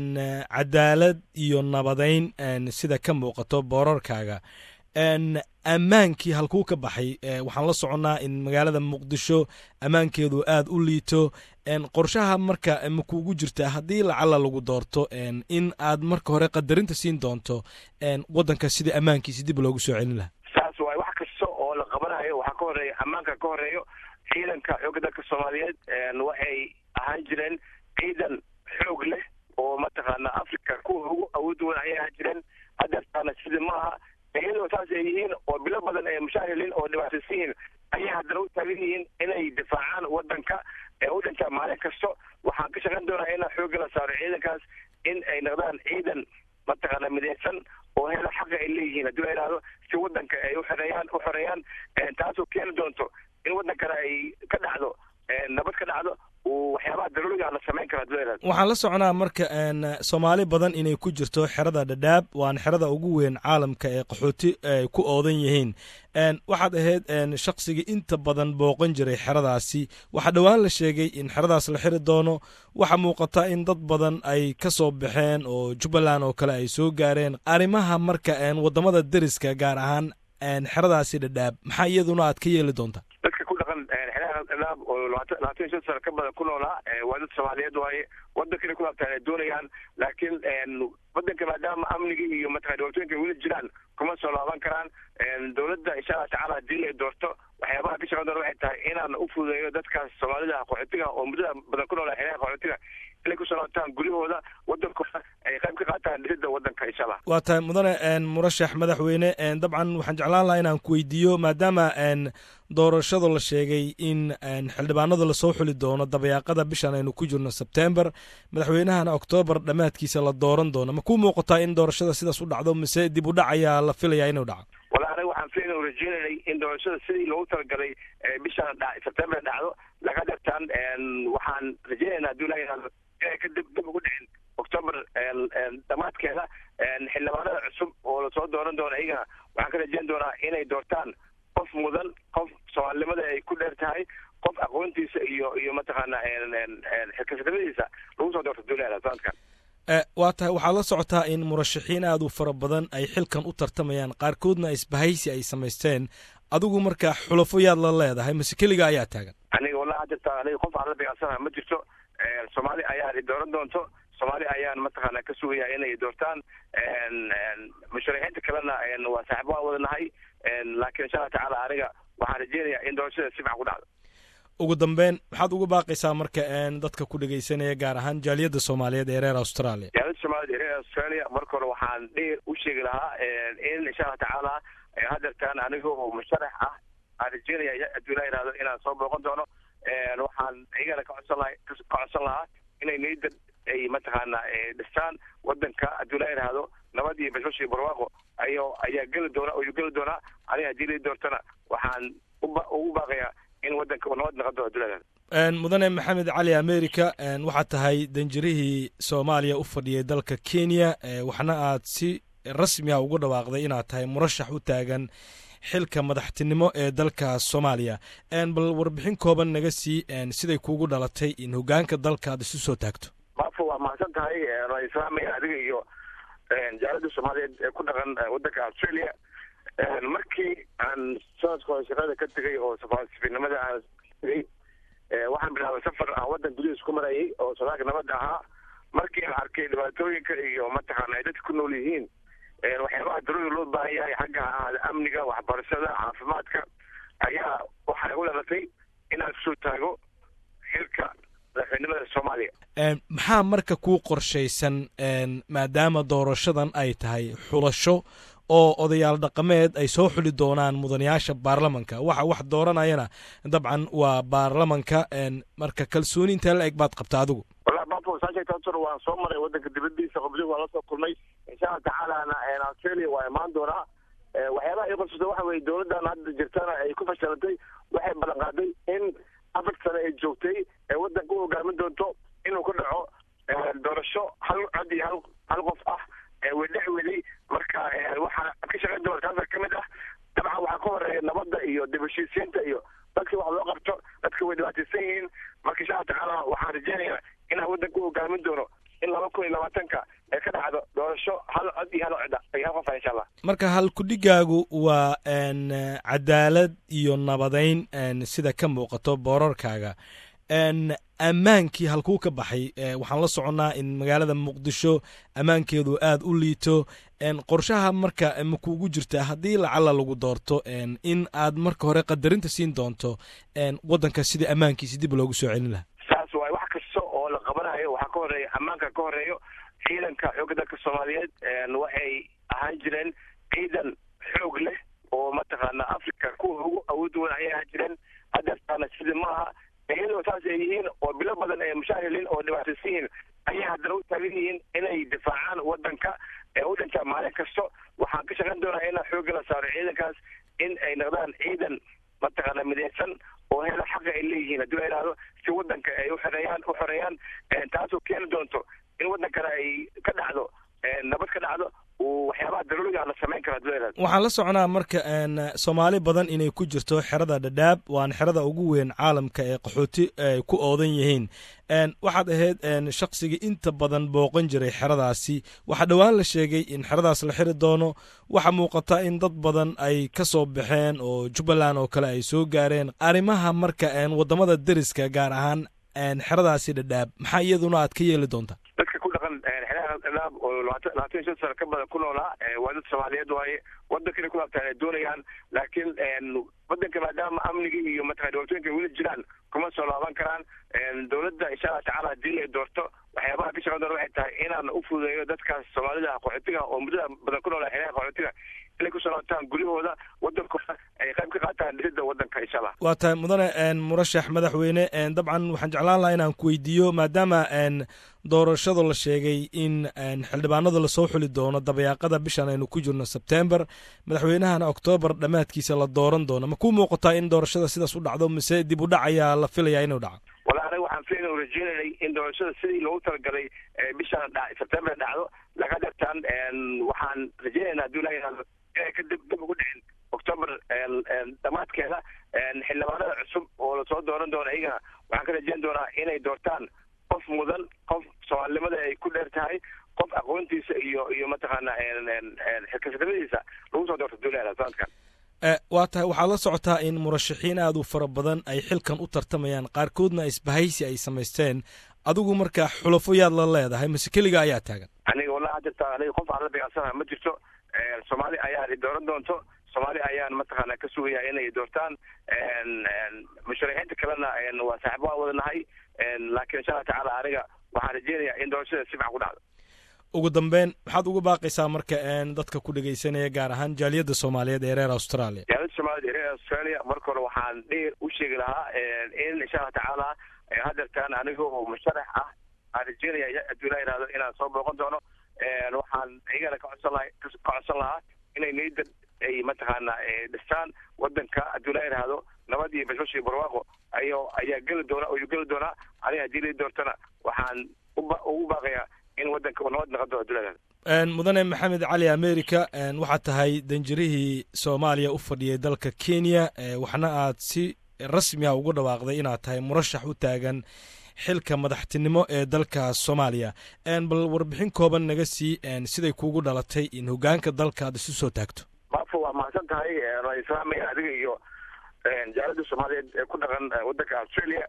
cadaalad iyo nabadeyn sida ka muuqato boorarkaaga ammaankii halkuu ka baxay waxaan la soconnaa in magaalada muqdisho ammaankeedu aad u liito qorshaha marka makuugu jirtaa haddii lacala lagu doorto in aad marka hore qadarinta siin doonto wadanka sidai ammaankiisi dib loogu soo celin lahaa saas waay wax kasta oo la qabanayo waxaa ka horeeya ammaanka ka horeeyo ciidanka xoogga dalka soomaaliyeed waxay ahaan jireen ciidan xoog leh oo mataqaana africa kuwa ugu awood weyn ayay ahaan jireen hadeertaana sida maaha iyadoo saas ay yihiin oo bilo badan ay mushaahiliin oo dhibaataysan yihiin ayay haddana u taagan yihiin inay difaacaan wadanka ee u dhintaa maalin kasto waxaan ka shaqayn doonaa inaan xoogga la saaro ciidankaas in ay noqdaan ciidan mataqaana midaysan oo helo xaqa ay leeyihiin haddii la yidhahdo si wadanka ay uxoreeyaan u xoreeyaan taasoo keeni doonto in wadankana ay ka dhacdo nabad ka dhacdo waxyaabaha daruuriga la samayn kara haddii la yidhahdo waxaan la soconaa marka soomaali badan inay ku jirto xerada dhadhaab waana xerada ugu weyn caalamka ee qaxooti ay ku oodan yihiin waxaad ahayd shaqsigii inta badan booqan jiray xeradaasi waxaa dhowaan la sheegay in xeradaas la xiri doono waxaa muuqata in dad badan ay ka soo baxeen oo jubbaland oo kale ay soo gaareen arrimaha marka waddamada deriska gaar ahaan xeradaasi dhadhaab maxaa iyaduna aad ka yeeli doontaa dadka ku dhaqan xeeraha dhadhaab oo labaatan labaatan iyo shan sano ka badan ku noolaa waa dad soomaaliyeed waaye wadankana ku laabtaan ay doonayaan laakiin wadanka maadaama amniga iyo mataqana dhibaatooyinka weli jiraan kuma soo laaban karaan dowladda insha allah tacala haddii ay doorto waxyaabaha ka shaqan doona waxay tahay inaan u fududeeyo dadkaas soomaalida qaxootiga oo muddada badan ku noolaa xeeraha qaxootiga inay kusoo noqotaan guryahooda wadankooda ay qayb ka qaataan dhisidda wadanka insha allah waa tahay mudane murashax madaxweyne dabcan waxaan jeclaan lahaa inaan ku weydiiyo maadaama doorashada la sheegay in xildhibaanada lasoo xuli doono dabayaaqada bishan aynu ku jirno sebtember madaxweynahana oktoobar dhammaadkiisa la dooran doono ma ku muuqataa in doorashada sidaas u dhacdo mise dib u dhac ayaa la filayaa inuu dhaco wala aniga waxaan filan rajeynayay in doorashada sidii loogu talagalay bishan sebtember dhacdo laga dhirtaan waxaan rajeynaynaa hadduu ilaha yihahdo inay ka dib dib ugu dhicin octoober dhammaadkeeda xildhibaanada cusub oo lasoo dooran doono iyagana waxaan ka rajeyn doonaa inay doortaan qof mudan qof soomaalinimada ay ku dheer tahay qof aqoontiisa iyo iyo mataqaana xilkasnimadiisa lagu soo doorto duulada sanadkan waa tahay waxaad la socotaa in murashaxiin aad u fara badan ay xilkan u tartamayaan qaarkoodna isbahaysi ay samaysteen adigu marka xulafo yaad la leedahay mase keliga ayaa taagan aniga wallahi hadda aniga qof aan la beecsanaha ma jirto soomaali ayaan i dooran doonto soomaali ayaan mataqaana ka sugaya inay doortaan musharaxiinta kalena waa saaxibo aan wadanahay laakiin insha allah tacaala aniga waxaan rajeynayaa in doorashada si fican ku dhacdo ugu dambeyn maxaad uga baaqaysaa marka dadka ku dhegaysanaya gaar ahaan jaaliyadda soomaaliyeed ee reer australia jaaliyadda soomaaliyed ee reer australia marka hore waxaan dheer u sheegi lahaa in insha allah tacaala hadeertaan aniga oo musharax ah aan rajeynaya hadduu ilaa yihahdo inaan soo booqan doono waxaan iyagana ka codsan laha ka codsan lahaa inay niyadda ay mataqaana dhistaan wadanka hadduu ilaa yihahdo nabad iyo bashbash iyo barwaaqo ayo ayaa geli doona ayuu geli doonaa aniga haddii lii doortana waxaan ugu baaqayaa in wadanka uu nabad noqon doono hadduu ilaa yihahdo mudane maxamed cali america waxaad tahay danjirihii soomaaliya u fadhiyay dalka kenya waxna aad si rasmi ah ugu dhawaaqday inaad tahay murashax u taagan xilka madaxtinimo ee dalka soomaaliya bal warbixin kooban naga sii siday kuugu dhalatay in hogaanka dalka aad isu soo taagto maafo waa mahadsan tahay waan islaamaya adiga iyo jaalada soomaaliyeed ee ku dhaqan wadanka australia markii aan sanadka hore shaqada ka tegay oo safaasifinimada aan tegay waxaan bilaabay safar aan wadan gudihiis ku marayay oo sodaalka nabadda ahaa markii aan arkay dhibaatooyinka iyo mataqaana ay dadka ku nool yihiin waxyaabaha darooda loo baahan yahay xagga ahaada amniga waxbarashada caafimaadka ayaa waxaa igu dhalatay inaan kusoo taago xilka madaxweynimada soomaaliya maxaa marka kuu qorshaysan maadaama doorashadan ay tahay xulasho oo odayaal dhaqameed ay soo xuli doonaan mudanayaasha baarlamanka waxa wax dooranayana dabcan waa baarlamanka marka kalsooni intee la eg baad qabta adigu wallahi bafo saasheegtaasor waan soo maray wadanka dibadiisa qobligu waan la soo kulmay insha allah tacaalana australia waa imaan doonaa waxyaabaha ii qorsata waxa weye dowladdan hadda jirtana ay ku fashilantay waxay ballan qaaday in afar sane ay joogtay ee wadanka u hogaamin doonto inuu ka dhaco doorasho hal cod iyo hal hal qof ah wedhex weli marka waxaa ka shaqayn doona taasa ka mid ah dabcan waxaa ka horeeya nabadda iyo dib heshiisiinta iyo dadkii wax loo qabto dadka way dhibaataysan yihiin marka insha allah tacaala waxaan rajeynayaa inaan wadanka u hogaamin doono in laba kun iyo labaatanka ee ka dhacdo doorasho hal cod iyo hal cida iyo hal qofa insha allah marka halkudhigaagu waa cadaalad iyo nabadeyn sida ka muuqato boorarkaaga ammaankii halkuu ka baxay waxaan la soconnaa in magaalada muqdisho ammaankeedu aad u liito qorshaha marka ma kuugu jirta haddii lacala lagu doorto in aad marka hore qadarinta siin doonto waddanka sidii ammaankiisi dib loogu soo celin lahaa saas waay wax kasta oo la qabanayo waxaa ka horeeya ammaanka ka horeeyo ciidanka xoogga dalka soomaaliyeed waxay ahaan jireen ciidan xoog leh oo mataqaana africa kuwa ugu awood wan ayay ahaan jireen hadeertaana sidii maaha iyadoo saas ay yihiin oo bilo badan ay mushaahilin oo dhibaataysan yihiin ayay haddana u taagan yihiin inay difaacaan wadanka ee u dhintaa maalin kasto waxaan ka shaqayn doonaa inaan xoogga la saaro ciidankaas in ay noqdaan ciidan mataqaana midaysan oo hela xaqa ay leeyihiin haddii la yidhahdo si wadanka ay uxoreeyaan u xoreeyaan taasoo keeni doonto in wadankana ay ka dhacdo nabad ka dhacdo waxyaabaha daruuriga la samayn karo haddii la yidhahdo waxaan la soconaa marka soomaali badan inay ku jirto xerada dhadhaab waana xerada ugu weyn caalamka ee qaxooti ay ku oodan yihiin waxaad ahayd shaqsigii inta badan booqan jiray xeradaasi waxaa dhowaan la sheegay in xeradaas la xiri doono waxaa muuqata in dad badan ay ka soo baxeen oo jubbaland oo kale ay soo gaareen arrimaha marka waddamada deriska gaar ahaan xeradaasi dhadhaab maxaa iyaduna aad ka yeeli doontaa dadka ku dhaqan xeraha dhadhaab oo labaatan labaatan iyo shan sano ka badan ku noolaa waa dad soomaaliyeed waaye wadankana ku laabtaan ay doonayaan laakiin wadanka maadaama amnigii iyo mataqana dhibaatooyinka weli jiraan kuma soo laaban karaan dowladda insha allah tacaala haddii ay doorto waxyaabaha ka shaqan doona waxay tahay inaan u fududeeyo dadkaas soomaalida qaxootiga oo muddada badan ku noolaa xeeraha qaxootiga inay kusoo laabtaan guryahooda wadankooda ay qayb ka qaataan dhisidda wadanka insha allah waa tahay mudane murashax madaxweyne dabcan waxaan jeclaan lahaa inaan ku weydiiyo maadaama doorashada la sheegay in xildhibaanada lasoo xuli doono dabayaaqada bishan aynu ku jirno sebtember madaxweynahana oktoobar dhammaadkiisa la dooran doono ma ku muuqataa in doorashada sidaas u dhacdo mise dib u dhac ayaa la filayaa inuu dhaco wala aniga waxaan filayn u rajeynanay in doorashada sidii loogu talagalay bishan sebtember dhacdo laga dhigtaan waxaan rajeynaynaa hadduu ilaha yihahdo inay ka dib dib ugu dhicin octoober dhammaadkeeda xildhibaanada cusub oo lasoo dooran doono iyagana waxaan ka rajeyn doonaa inay doortaan qof mudan qof soomaalinimada ay ku dheer tahay qof aqoontiisa iyo iyo mataqaana xilkasnimadiisa lagu soo doorto duulada sanadkan waa tahay waxaad la socotaa in murashaxiin aad u fara badan ay xilkan u tartamayaan qaarkoodna isbahaysi ay samaysteen adigu markaa xulafo yaad la leedahay mase keliga ayaa taagan aniga wallahi jirta aniga qof aan la beecsanaha ma jirto soomaali ayaa dooran doonto soomaali ayaan mataqaana ka sugaya inay doortaan musharaxiinta kalena waa saaxiib waa wadanahay laakiin insha allah tacaala aniga waxaan rajeynayaa in doorashada si fiican ku dhacdo ugu dambeyn maxaad uga baaqaysaa marka dadka ku dhegaysanaya gaar ahaan jaaliyadda soomaaliyeed ee reer australia jaaliyadda soomaaliyeed ee reer australia marka hore waxaan dheer u sheegi lahaa in insha allah tacaala hadeertaan aniga oo musharax ah aan rajeynaya hadduu ilaa yihahdo inaan soo booqan doono waxaan iyagana ka codsan laha ka codsan lahaa inay niyadda ay mataqaana dhistaan wadanka hadduu ilaa yihahdo nabad iyo bashbash iyo barwaaqo ayo ayaa geli doona ayuu geli doonaa aniga haddii la doortana waxaan uba ugu baaqayaa in wadanka uu nabad noqodo hadduu ilaa yihahdo mudane maxamed cali america waxaad tahay danjirihii soomaaliya u fadhiyay dalka kenya waxna aad si rasmi ah ugu dhawaaqday inaad tahay murashax u taagan xilka madaxtinimo ee dalka soomaaliya bal warbixin kooban naga sii siday kuugu dhalatay in hogaanka dalka aad isu soo taagto maafo waa mahadsan tahay waa islaamaya adiga iyo jaalada soomaaliyeed ee ku dhaqan wadanka australia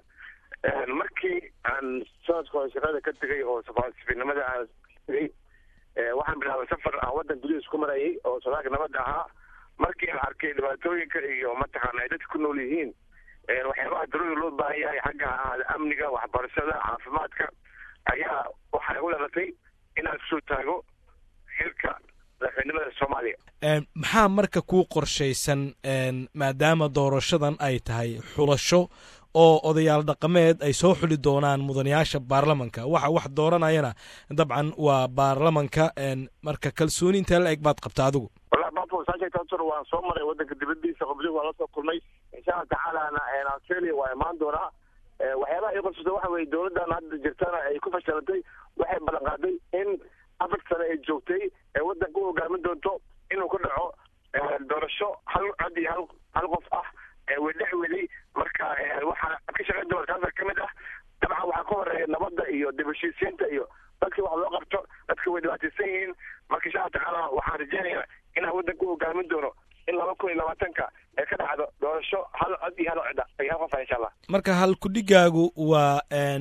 markii aan sanadka hore shaqada ka tegay oo safiirnimada aan tegay waxaan bilaabay safar aan wadan gudihiis ku marayay oo sodaalka nabadda ahaa markii aan arkay dhibaatooyinka iyo mataqaana ay dadka ku nool yihiin waxyaabaha darooda loo baahan yahay xagga ahaada amniga waxbarashada caafimaadka ayaa waxaa igu dhalatay inaan kusoo taago xilka madaxweynimada soomaaliya maxaa marka kuu qorshaysan maadaama doorashadan ay tahay xulasho oo odayaal dhaqameed ay soo xuli doonaan mudanayaasha baarlamanka waxa wax dooranayana dabcan waa baarlamanka marka kalsooni intee la eg baad qabta adigu wallahi bafo saasheegtaasor waan soo maray wadanka dibadiisa qobdi waan la soo kulmay insha allah tacaalana australia waa imaan doonaa waxyaabaha ii qorsata waxa weye dowladdan hadda jirtana ay ku fashilantay waxay ballan qaaday in afar sane ay joogtay ee wadanka u hogaamin doonto inuu ku dhaco doorasho hal cod iyo hal hal qof ah wedhex weli marka waxaa ka shaqayn doona taasa ka mid ah dabcan waxaa ka horeeya nabadda iyo dib heshiisiinta iyo dadka wax loo qabto dadka way dhibaataysan yihiin marka insha allah tacaala waxaan rajeynayaa inaan wadanka u hogaamin doono in laba kun iyo labaatanka ee ka dhacdo doorasho hal cod iyo hal codda iyo hal qof ah insha allah marka halkudhigaagu waa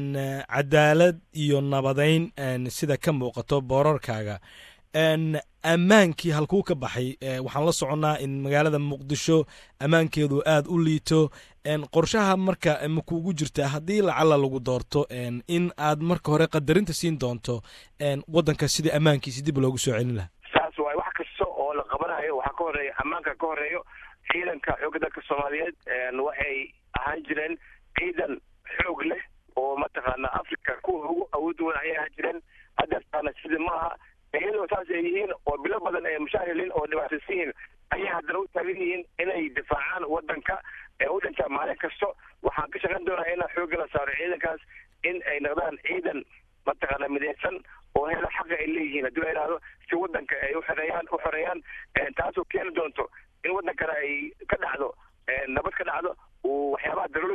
cadaalad iyo nabadeyn sida ka muuqato boorarkaaga ammaankii halkuu ka baxay waxaan la soconnaa in magaalada muqdisho ammaankeedu aad u liito qorshaha marka ma kuugu jirtaa haddii lacala lagu doorto in aad marka hore qadarinta siin doonto waddanka sidii ammaankiisi dib loogu soo celin lahaa saas waay wax kasta oo la qabanayo waxaa ka horeeya ammaanka ka horeeyo ciidanka xoogga dalka soomaaliyeed waxay ahaan jireen ciidan xoog leh oo mataqaana africa kuwa ugu awood weyn ayay ahaan jireen hadeertaana sida maaha iyadoo saas ay yihiin oo bilo badan ay mushaahiliin oo dhibaataysan yihiin ayay haddana u taagan yihiin inay difaacaan wadanka ee u dhintaa maalin kasto waxaan ka shaqayn doonaa inaan xoogga la saaro ciidankaas in ay noqdaan ciidan mataqaana midaysan oo hela xaqa ay leeyihiin haddii la yidhahdo si wadanka ay uxoreeyaan u xoreeyaan taasoo keeni doonto in wadankana ay ka dhacdo nabad ka dhacdo uu waxyaabaha daruuriga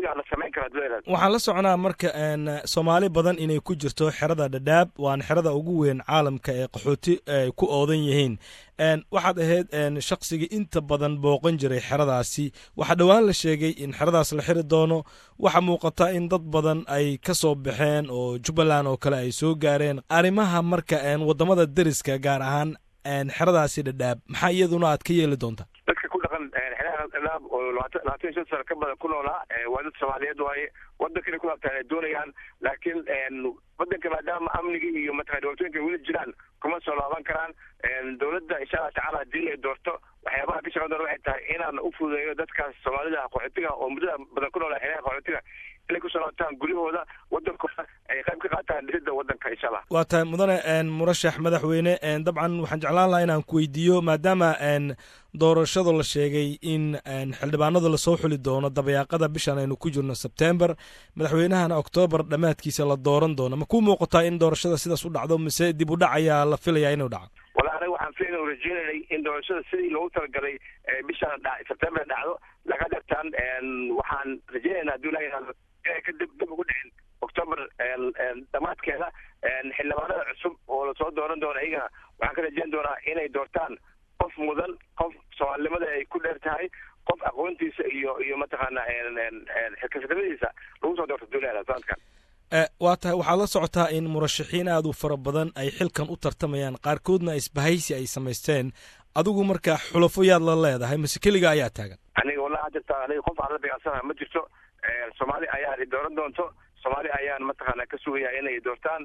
ayaana samayn kara duleelad waxaan la soconaa marka soomaali badan inay ku jirto xerada dhadhaab waana xerada ugu weyn caalamka ee qaxooti ay ku oodan yihiin waxaad ahayd shaqsigii inta badan booqan jiray xeradaasi waxaa dhowaan la sheegay in xeradaas la xiri doono waxaa muuqata in dad badan ay ka soo baxeen oo jubbaland oo kale ay soo gaareen arrimaha marka waddamada deriska gaar ahaan xeradaasi dhadhaab maxaa iyaduna aad ka yeeli doontaa dadka ku dhaqan xeraha dhadhaab oo labaatan labaatan iyo shan sano ka badan ku noolaa waa dad soomaaliyeed waaye waddankana ku laabtaan ay doonayaan laakiin waddanka maadaama amnigii iyo mataqana dhibaatooyinka weli jiraan kuma soo laaban karaan dowladda insha allah tacaala haddii ay doorto waxyaabaha ka shaqan doona waxay tahay inaan u fududeeyo dadkaas soomaalida qaxootiga oo muddada badan ku noolaa xeraha qaxootiga inay kusoo laabtaan guryahooda waddankooda ay qayb ka qaataan dhisidda waddanka insha allah waa tahay mudane murashax madaxweyne dabcan waxaan jeclaan lahaa inaan ku weydiiyo maadaama doorashada la sheegay in xildhibaanada lasoo xuli doono dabayaaqada bishan aynu ku jirno sebtember madaxweynahana oktoobar dhammaadkiisa la dooran doono ma ku muuqataa in doorashada sidaas u dhacdo mise dib u dhac ayaa la filayaa inuu dhaco wala aniga waxaan filayna rajeynanay in doorashada sidii loogu talagalay bishan sebtember dhacdo laga dhartaan waxaan rajeynaynaa hadduu ilaha inay ka dib dib ugu dhicin octoober dhammaadkeeda xildhibaanada cusub oo lasoo dooran doono iyagana waxaan ka rajeyn doonaa inay doortaan qof mudan qof soomaalinimada ay ku dheer tahay qof aqoontiisa iyo iyo mataqaana xilkasnimadiisa lagu soo doorto duulada sanadkan waa tahay waxaad la socotaa in murashaxiin aad u fara badan ay xilkan u tartamayaan qaarkoodna isbahaysi ay samaysteen adigu marka xulafo yaad la leedahay mase keliga ayaa taagan aniga wallahi hadda aniga qof aan la beecsanaha ma jirto soomaali ayaan i dooran doonto soomaali ayaan mataqaana ka sugaya inay doortaan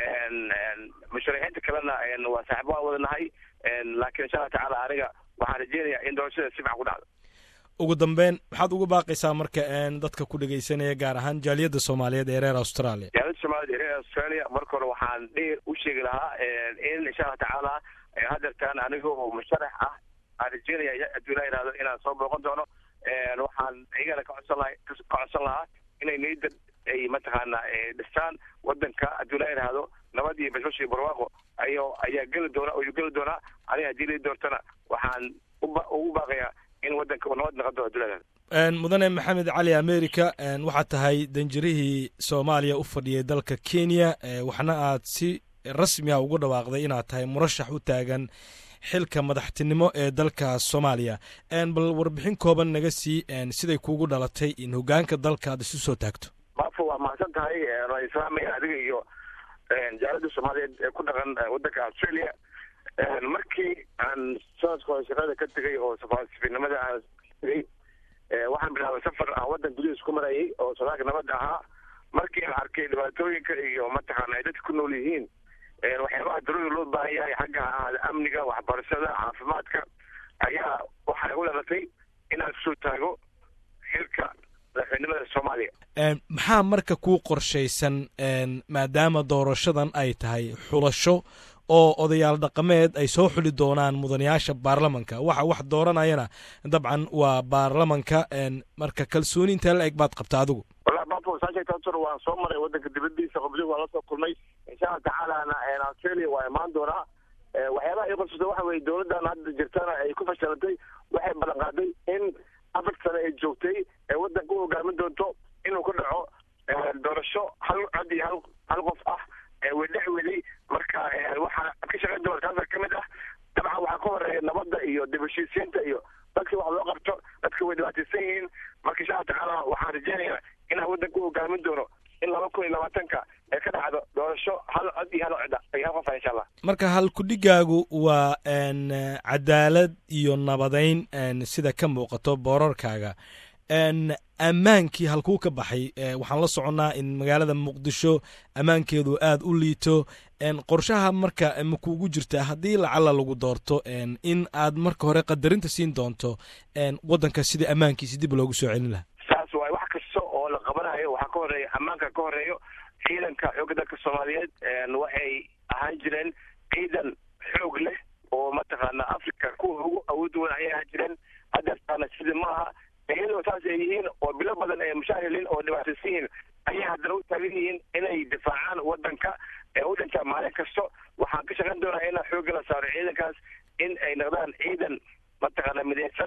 musharaxiinta kalena waa saaxibo aan wadanahay laakiin insha allah tacaala aniga waxaan rajeynayaa in doorashada si fican ku dhacdo ugu dambeyn maxaad uga baaqaysaa marka dadka ku dhegaysanaya gaar ahaan jaaliyadda soomaaliyeed ee reer australia jaaliyadda soomaaliyeed ee reer australia marka hore waxaan dheer u sheegi lahaa in insha allah tacaala hadeertaan aniga oo musharax ah aan rajeynaya hadduu ilaa yihahdo inaan soo booqan doono waxaan iyagana ka codsan laha ka codsan lahaa inay niyadda ay mataqaana dhistaan waddanka hadduu ilaa yidhaahdo nabad iyo bashbash iyo barwaaqo ayo ayaa geli doona ayuu geli doonaa aniga haddii lii doortana waxaan uba ugu baaqayaa in waddanka uu nabad noqon doono hadduu ilaa yihahdo mudane maxamed cali america waxaad tahay danjirihii soomaaliya u fadhiyay dalka kenya waxna aad si rasmi ah ugu dhawaaqday inaad tahay murashax u taagan xilka madaxtinimo ee dalka soomaaliya bal warbixin kooban naga sii siday kuugu dhalatay in hogaanka dalka aad isu soo taagto maafo waa mahadsan tahay waan islaamaya adiga iyo jaalada soomaaliyeed ee ku dhaqan waddanka australia markii aan sanadka hore shaqada ka tegay oo safaasifinimada aan tegay waxaan bilaabay safar aan waddan gudihiis ku marayay oo sodaalka nabadda ahaa markii aan arkay dhibaatooyinka iyo mataqaana ay dadka ku nool yihiin waxyaabaha darooda loo baahan yahay xagga ahaada amniga waxbarashada caafimaadka ayaa waxaa igu dhalatay inaan kusoo taago xilka madaxweynimada soomaaliya maxaa marka kuu qorshaysan maadaama doorashadan ay tahay xulasho oo odayaal dhaqameed ay soo xuli doonaan mudanayaasha baarlamanka waxa wax dooranayana dabcan waa baarlamanka marka kalsooni intee la eg baad qabta adigu wallahi bafo saasheegtaasor waan soo maray waddanka dibadiisa qoblihi waan la soo kulmay insha allah tacaalana australia waa imaan doonaa waxyaabaha ii qorsata waxa weye dowladdan hadda jirtana ay ku fashilantay waxay ballan qaaday in afar sane ay joogtay ee waddanka u hogaamin doonto inuu ka dhaco doorasho hal cod iyo hal hal qof ah wedhex weli marka waxaa ka shaqayn doona taasa ka mid ah dabcan waxaa ka horeeya nabadda iyo dib heshiisiinta iyo dadka wax loo qabto dadka way dhibaataysan yihiin marka insha allah tacaala waxaan rajeynayaa inaan waddanka u hogaamin doono in laba kun iyo labaatanka ee ka dhacdo doorasho hal cod iyo hal cida iyo hal qof ah insha allah marka halkudhigaagu waa cadaalad iyo nabadeyn sida ka muuqato boorarkaaga ammaankii halkuu ka baxay waxaan la soconnaa in magaalada muqdisho ammaankeedu aad u liito qorshaha marka ma kuugu jirtaa haddii lacala lagu doorto in aad marka hore qadarinta siin doonto waddanka sidii ammaankiisi dib loogu soo celin lahaa saas waay wax kasta oo la qabanayo waxaa ka horeeya ammaanka ka horeeyo ciidanka xoogga dalka soomaaliyeed waxay ahaan jireen ciidan xoog leh oo mataqaana africa kuwa ugu awood wan ayay ahaan jireen hadeertaana sidii maaha iyadoo saas ay yihiin oo bilo badan ay mushaahilin oo dhibaataysan yihiin ayay haddana u taagan yihiin inay difaacaan waddanka ee u dhintaa maalin kasto waxaan ka shaqayn doonaa inaan xoogga la saaro ciidankaas in ay noqdaan ciidan mataqaana midaysan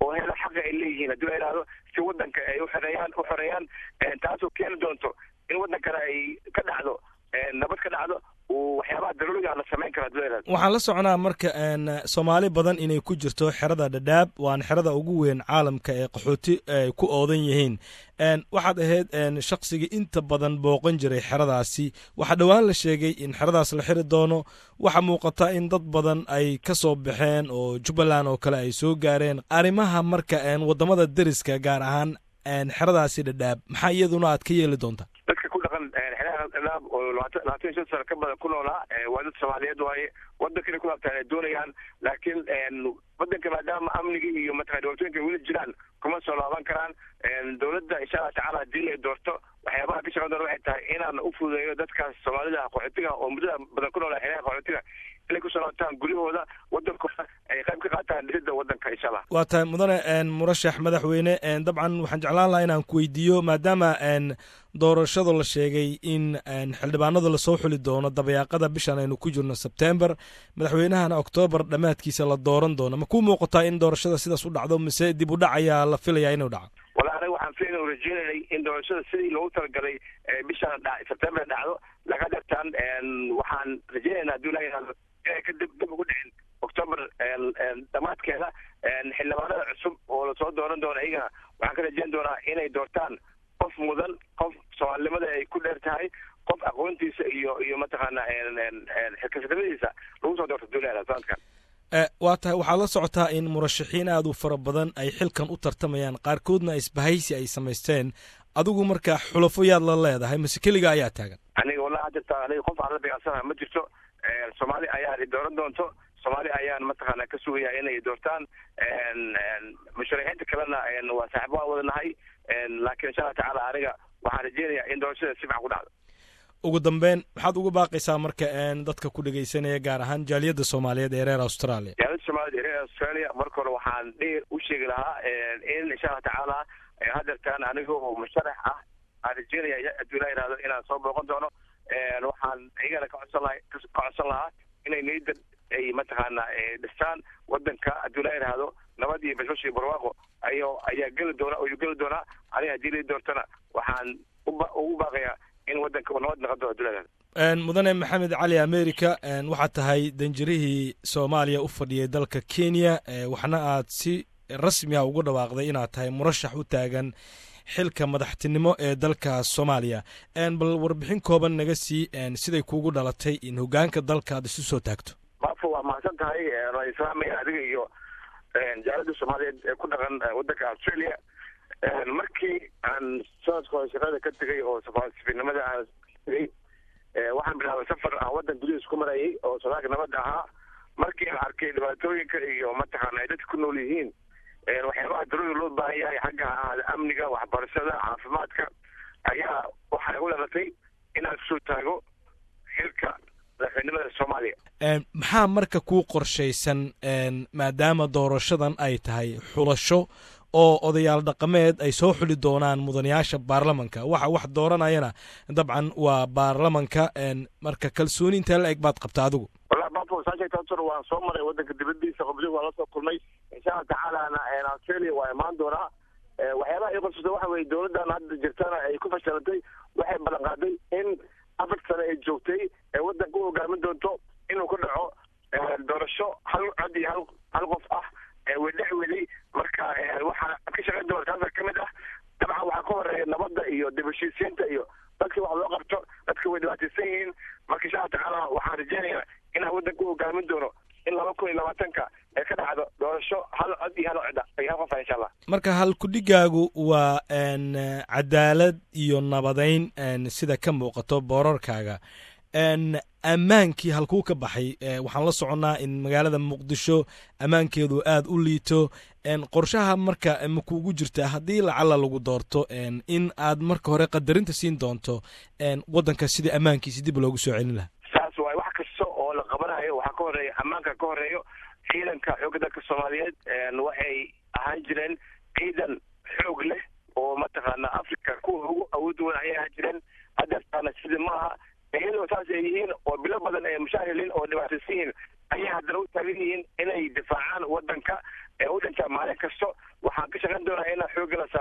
oo hela xaqa ay leeyihiin haddii la yidhahdo si wadanka ay uxoreeyaan u xoreeyaan taasoo keeni doonto in wadankana ay ka dhacdo nabad ka dhacdo waxyaabaha daruuriga la samayn karo hadii la yidhahdo waxaan la soconaa marka soomaali badan inay ku jirto xerada dhadhaab waana xerada ugu weyn caalamka ee qaxooti ay ku oodan yihiin waxaad ahayd shaqsigii inta badan booqan jiray xeradaasi waxaa dhowaan la sheegay in xeradaas la xiri doono waxaa muuqata in dad badan ay ka soo baxeen oo jubbaland oo kale ay soo gaareen arrimaha marka wadamada deriska gaar ahaan xeradaasi dhadhaab maxaa iyaduna aad ka yeeli doontaa dadka ku dhaqan xeeraha dhadhaab oo labaatan labaatan iyo shan sano ka badan ku noolaa waa dad soomaaliyeed waaye wadankana ku laabtaan ay doonayaan laakiin wadanka maadaama amnigii iyo mataqana dhibaatooyinka weli jiraan kuma soo laaban karaan dowladda insha allah tacaala haddii ay doorto waxyaabaha ka shaqan doona waxay tahay inaan u fududeeyo dadkaas soomaalida qaxootiga oo muddada badan ku noolaa xeeraha qaxootiga inay kusoo laabtaan guryahooda wadankooda ay qayb ka qaataan dhisidda wadanka insha allah waa tahay mudane murashax madaxweyne dabcan waxaan jeclaan lahaa inaan ku weydiiyo maadaama doorashada la sheegay in xildhibaanada lasoo xuli doono dabayaaqada bishan aynu ku jirno sebtember madaxweynahana oktoobar dhammaadkiisa la dooran doono ma kuu muuqataa in doorashada sidaas u dhacdo mise dib u dhac ayaa la filayaa inuu dhaco wala aniga waxaan filayn u rajeynayay in doorashada sidii loogu talagalay bishan sebtember dhacdo laga dhirtaan waxaan rajeynaynaa hadduu ilaha yihahdo inay ka dib dib ugu dhicin octoober dhammaadkeeda xildhibaanada cusub oo lasoo dooran doono iyagana waxaan ka rajeyn doonaa inay doortaan qof mudan qof soomaalinimada ay ku dheer tahay qof aqoontiisa iyo iyo mataqaana xilkasanimadiisa lagu soo doorto duulada sanadkan waa tahay waxaad la socotaa in murashaxiin aad u fara badan ay xilkan u tartamayaan qaarkoodna isbahaysi ay samaysteen adigu marka xulafo yaad la leedahay mase keliga ayaa taagan aniga wallahi jirta aniga qof aan la beecsanaha ma jirto soomaali ayaa i dooran doonto soomaali ayaan mataqaana ka sugaya inay doortaan musharaxiinta kalena waa saaxibo waan wadanahay laakiin insha allah tacaala aniga waxaan rajeynayaa in doorashada si fiican ku dhacdo ugu dambeyn maxaad uga baaqaysaa marka dadka ku dhegaysanaya gaar ahaan jaaliyadda soomaaliyeed ee reer australia jaaliyadda soomaaliyed ee reer australia marka hore waxaan dheer u sheegi lahaa in insha allah tacaala hadeertaan aniga oo musharax ah aan rajeynaya hadduu ilaa yihahdo inaan soo booqan doono waxaan iyagana ka codsan laha ka codsan lahaa inay niyadda ay mataqaana dhistaan wadanka hadduu ilaa yihahdo nabad iyo bashbash iyo barwaaqo ayo ayaa geli doona ayuu geli doonaa aniga haddii lai doortana waxaan uba ugu baaqayaa in wadanka uu nabad noqon doono hadduu ilaa yihahdo mudane maxamed cali america waxaad tahay danjirihii soomaaliya u fadhiyay dalka kenya waxna aad si rasmi ah ugu dhawaaqday inaad tahay murashax u taagan xilka madaxtinimo ee dalka soomaaliya bal warbixin kooban naga sii siday kuugu dhalatay in hogaanka dalka aad isu soo taagto maafo waa mahadsan tahay waa islaamaya adiga iyo jaalada soomaaliyeed ee ku dhaqan wadanka australia markii aan sanadka hore shaqada ka tegay oo safiirnimada aan tegay waxaan bilaabay safar aan wadan gudihiis ku marayay oo sodaalka nabadda ahaa markii aan arkay dhibaatooyinka iyo mataqaana ay dadka ku nool yihiin waxyaabaha daruuriga loo baahan yahay xagga ahaada amniga waxbarashada caafimaadka ayaa waxay u dhalatay inaan kusoo taago xilka madaxweynimada soomaaliya maxaa marka kuu qorshaysan maadaama doorashadan ay tahay xulasho oo odayaal dhaqameed ay soo xuli doonaan mudanayaasha baarlamanka waxa wax dooranayana dabcan waa baarlamanka marka kalsooni intee la eg baad qabta adigu wallahi bafo saasheegtaasor waan soo maray wadanka dibadiisa qobdi waan lasoo kulmay insha allah tacaalana australia waa imaan doonaa waxyaabaha ii qorsata waxa weye dowladdan hadda jirtana ay ku fashilantay waxay ballan qaaday in afar sane ay joogtay ee wadanka u hogaamin doonto inuu ku dhaco doorasho hal cod iyo hal hal qof ah wedhex weli marka waxaa ka shaqayn doona taasa ka mid ah dabcan waxaa ka horeeya nabadda iyo dib heshiisiinta iyo dadka wax loo qabto dadka way dhibaataysan yihiin marka insha allah tacaala waxaan rajeynayaa inaan wadanka u hogaamin doono in laba kun iyo labaatanka ee ka dhacdo doorasho hal cod iyo hal codda iyo hal qofa insha allah marka halkudhigaagu waa cadaalad iyo nabadayn sida ka muuqato boorarkaaga ammaankii halkuu ka baxay waxaan la soconnaa in magaalada muqdisho ammaankeedu aad u liito qorshaha marka ma kuugu jirta haddii lacala lagu doorto in aad marka hore qadarinta siin doonto waddanka sidii ammaankiisi dib loogu soo celin lahaa saas waay wax kasta oo la qabanayo waxaa ka horeeya ammaanka ka horeeyo ciidanka xoogga dalka soomaaliyeed waxay ahaan jireen ciidan xoog leh oo mataqaana africa kuwa ugu awood weyn ayay ahaan jireen hadeertaana sidii maaha iyadoo saas ay yihiin oo bilo badan ay mushaahiliin oo dhibaataysan yihiin ayay haddana u taagan yihiin inay difaacaan wadanka ee u dhintaa maalin kasto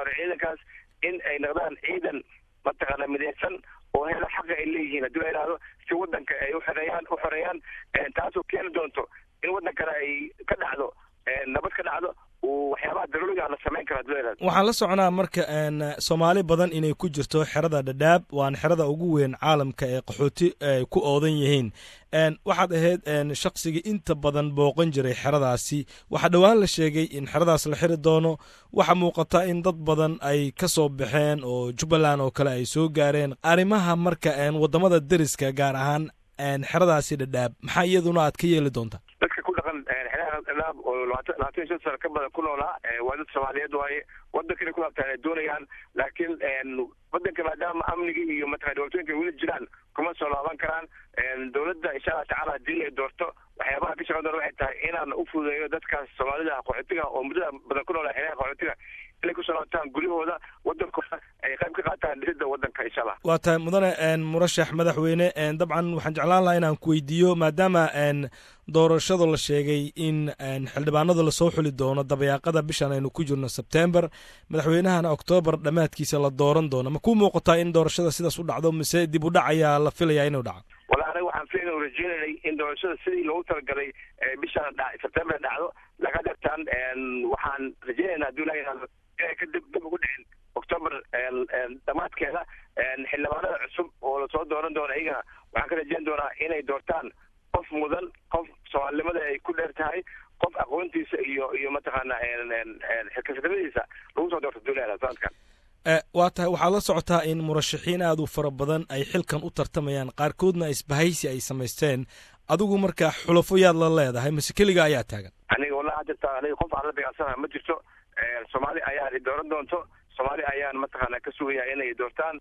saaro ciidankaas in ay noqdaan ciidan mataqaana midaysan oo helo xaqa ay leeyihiin haddii la yidhahdo si wadanka ay uxoreeyaan u xoreeyaan taasoo keeni doonto in wadankana ay ka dhacdo nabad ka dhacdo waxyaabaha daruuriga la samayn karo haddii la yidhahdo waxaan la soconaa marka soomaali badan inay ku jirto xerada dhadhaab waana xerada ugu weyn caalamka ee qaxooti ay ku oodan yihiin waxaad ahayd shaqsigii inta badan booqan jiray xeradaasi waxaa dhowaan la sheegay in xeradaas la xiri doono waxaa muuqata in dad badan ay ka soo baxeen oo jubbaland oo kale ay soo gaareen arrimaha marka wadamada deriska gaar ahaan xeradaasi dhadhaab maxaa iyaduna aad ka yeeli doontaa dadka ku dhaqan xeeraha dhadhaab oo labaatan labaatan iyo shan sano ka badan ku noolaa waa dad soomaaliyeed waaye wadankana ku laabtaan ay doonayaan laakiin wadanka maadaama amnigii iyo mataqana dhibaatooyinka weli jiraan kuma soo laaban karaan dowladda insha allah tacaala haddii ay doorto waxyaabaha ka shaqan doona waxay tahay inaan u fududeeyo dadkaas soomaalida qaxootiga oo muddada badan ku noolaa xeeraha qaxootiga inay kusoo laabtaan guryahooda wadankooda ay qayb ka qaataan dhisidda wadanka insha allah waa tahay mudane murashax madaxweyne dabcan waxaan jeclaan lahaa inaan ku weydiiyo maadaama doorashada la sheegay in xildhibaanada lasoo xuli doono dabayaaqada bishan aynu ku jirno sebtember madaxweynahana oktoobar dhammaadkiisa la dooran doono ma ku muuqataa in doorashada sidaas u dhacdo mise dib u dhac ayaa la filayaa inuu dhaco wala aniga waxaan filayn rajeynanay in doorashada sidii loogu talagalay bishan sebtember dhacdo laga dartaan waxaan rajeynaynaa hadduu ilaha yihahdo inay ka dib dib ugu dhicin octoober dhammaadkeeda xildhibaanada cusub oo lasoo dooran doono iyagana waxaan ka rajeyn doonaa inay doortaan qof mudan qof soomaalinimada ay ku dheer tahay qof aqoontiisa iyo iyo mataqaana xilkasnimadiisa lagu soo doorto duulada sanadkan waa tahay waxaad la socotaa in murashaxiin aad u fara badan ay xilkan u tartamayaan qaarkoodna isbahaysi ay samaysteen adigu marka xulafo yaad la leedahay mase keliga ayaa taagan aniga wallahi hadda aniga qof aan la dagaalsanaha ma jirto soomaali ayaan dooran doonto soomaali ayaan mataqaana ka sugaya inay doortaan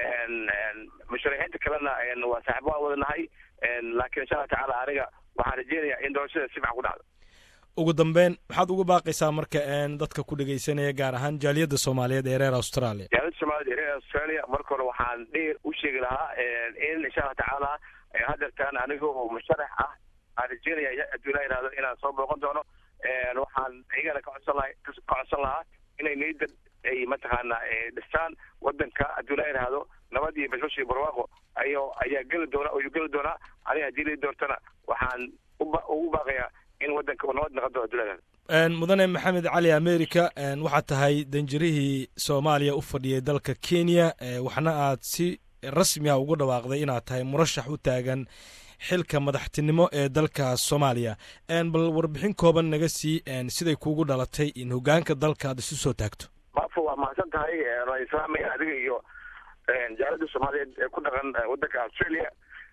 musharaxiinta kalena waa saaxiib waan wada nahay laakiin insha allah tacaala aniga waxaan rajeynayaa in doorashada si fiican ku dhacdo ugu dambeyn maxaad uga baaqaysaa marka dadka ku dhegeysanaya gaar ahaan jaaliyadda soomaaliyeed ee reer australia jaaliyadda soomaaliyeed ee reer australia marka hore waxaan dheer u sheegi lahaa in insha allah tacaala hadeertaan aniga oo musharax ah aan rajeynaya hadduu ilaa yihahdo inaan soo booqan doono waxaan iyagana ka codsan laha ka codsan lahaa inay niyadda ay mataqaana dhistaan wadanka hadduu ilaa yidhaahdo nabad iyo bashbash iyo barwaaqo ayo ayaa geli doona ayuu geli doonaa aniga haddii lii doortana waxaan uba ugu baaqayaa in wadanka uu nabad noqon doono hadduu ilaa yihahdo mudane maxamed cali america waxaad tahay danjirihii soomaaliya u fadhiyay dalka kenya waxna aad si rasmi ah ugu dhawaaqday inaad tahay murashax u taagan xilka madaxtinimo ee dalka soomaaliya bal warbixin kooban naga sii siday kuugu dhalatay in hogaanka dalka aad isu soo taagto bafo waa mahadsan tahay waan islaamaya adiga iyo jaalada soomaaliyeed ee ku dhaqan wadanka australia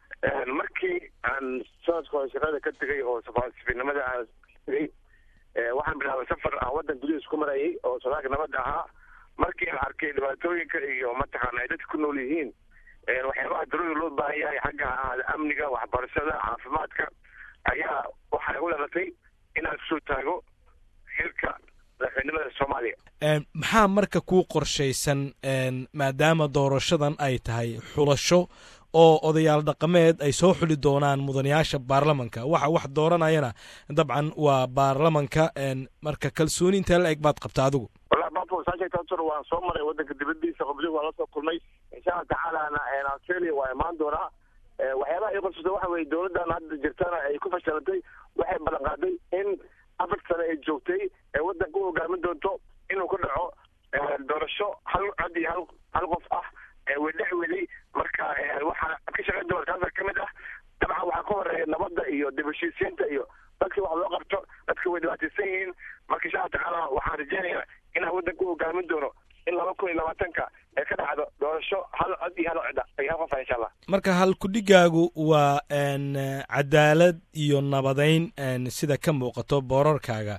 markii aan sanadka hore shaqada ka tegay oo safaarsifinimada aan tegay waxaan bilaabay safar aan wadan gudihiis ku marayay oo sodaalka nabadda ahaa markii aan arkay dhibaatooyinka iyo mataqaana ay dadka ku nool yihiin waxyaabaha daruuri loo baahan yahay xagga ahaada amniga waxbarashada caafimaadka ayaa waxaa igu dhalatay inaan kusoo taago xilka madaxweynimada soomaaliya maxaa marka kuu qorshaysan maadaama doorashadan ay tahay xulasho oo odayaal dhaqameed ay soo xuli doonaan mudanayaasha baarlamanka waxa wax dooranayana dabcan waa baarlamanka marka kalsooni intee la eg baad qabta adigu wallahi bafo saasheegtaasur waan soo maray wadanka dibadiisa qobdi waan la soo kulmay insha allah tacaalana australia waa imaan doonaa waxyaabaha ii qorsata waxa weye dowladdan hadda jirtana ay ku fashilantay waxay ballan qaaday in afar sane ay joogtay ee wadanka u hogaamin doonto inuu ka dhaco doorasho hal cod iyo hal hal qof ah wedhex weli marka waxaa ka shaqayn doona kaasa ka mid ah dabcan waxaa ka horeeya nabadda iyo dib heshiisiinta iyo dadkii wax loo qabto dadka way dhibaataysan yihiin marka insha allah tacaala waxaan rajeynayaa inaan wadanka u hogaamin doono in laba kun iyo labaatanka ee ka dhacdo doorasho hal cod iyo hal cod iyo hal qof ah insha allah marka halkudhigaagu waa cadaalad iyo nabadayn sida ka muuqato boorarkaaga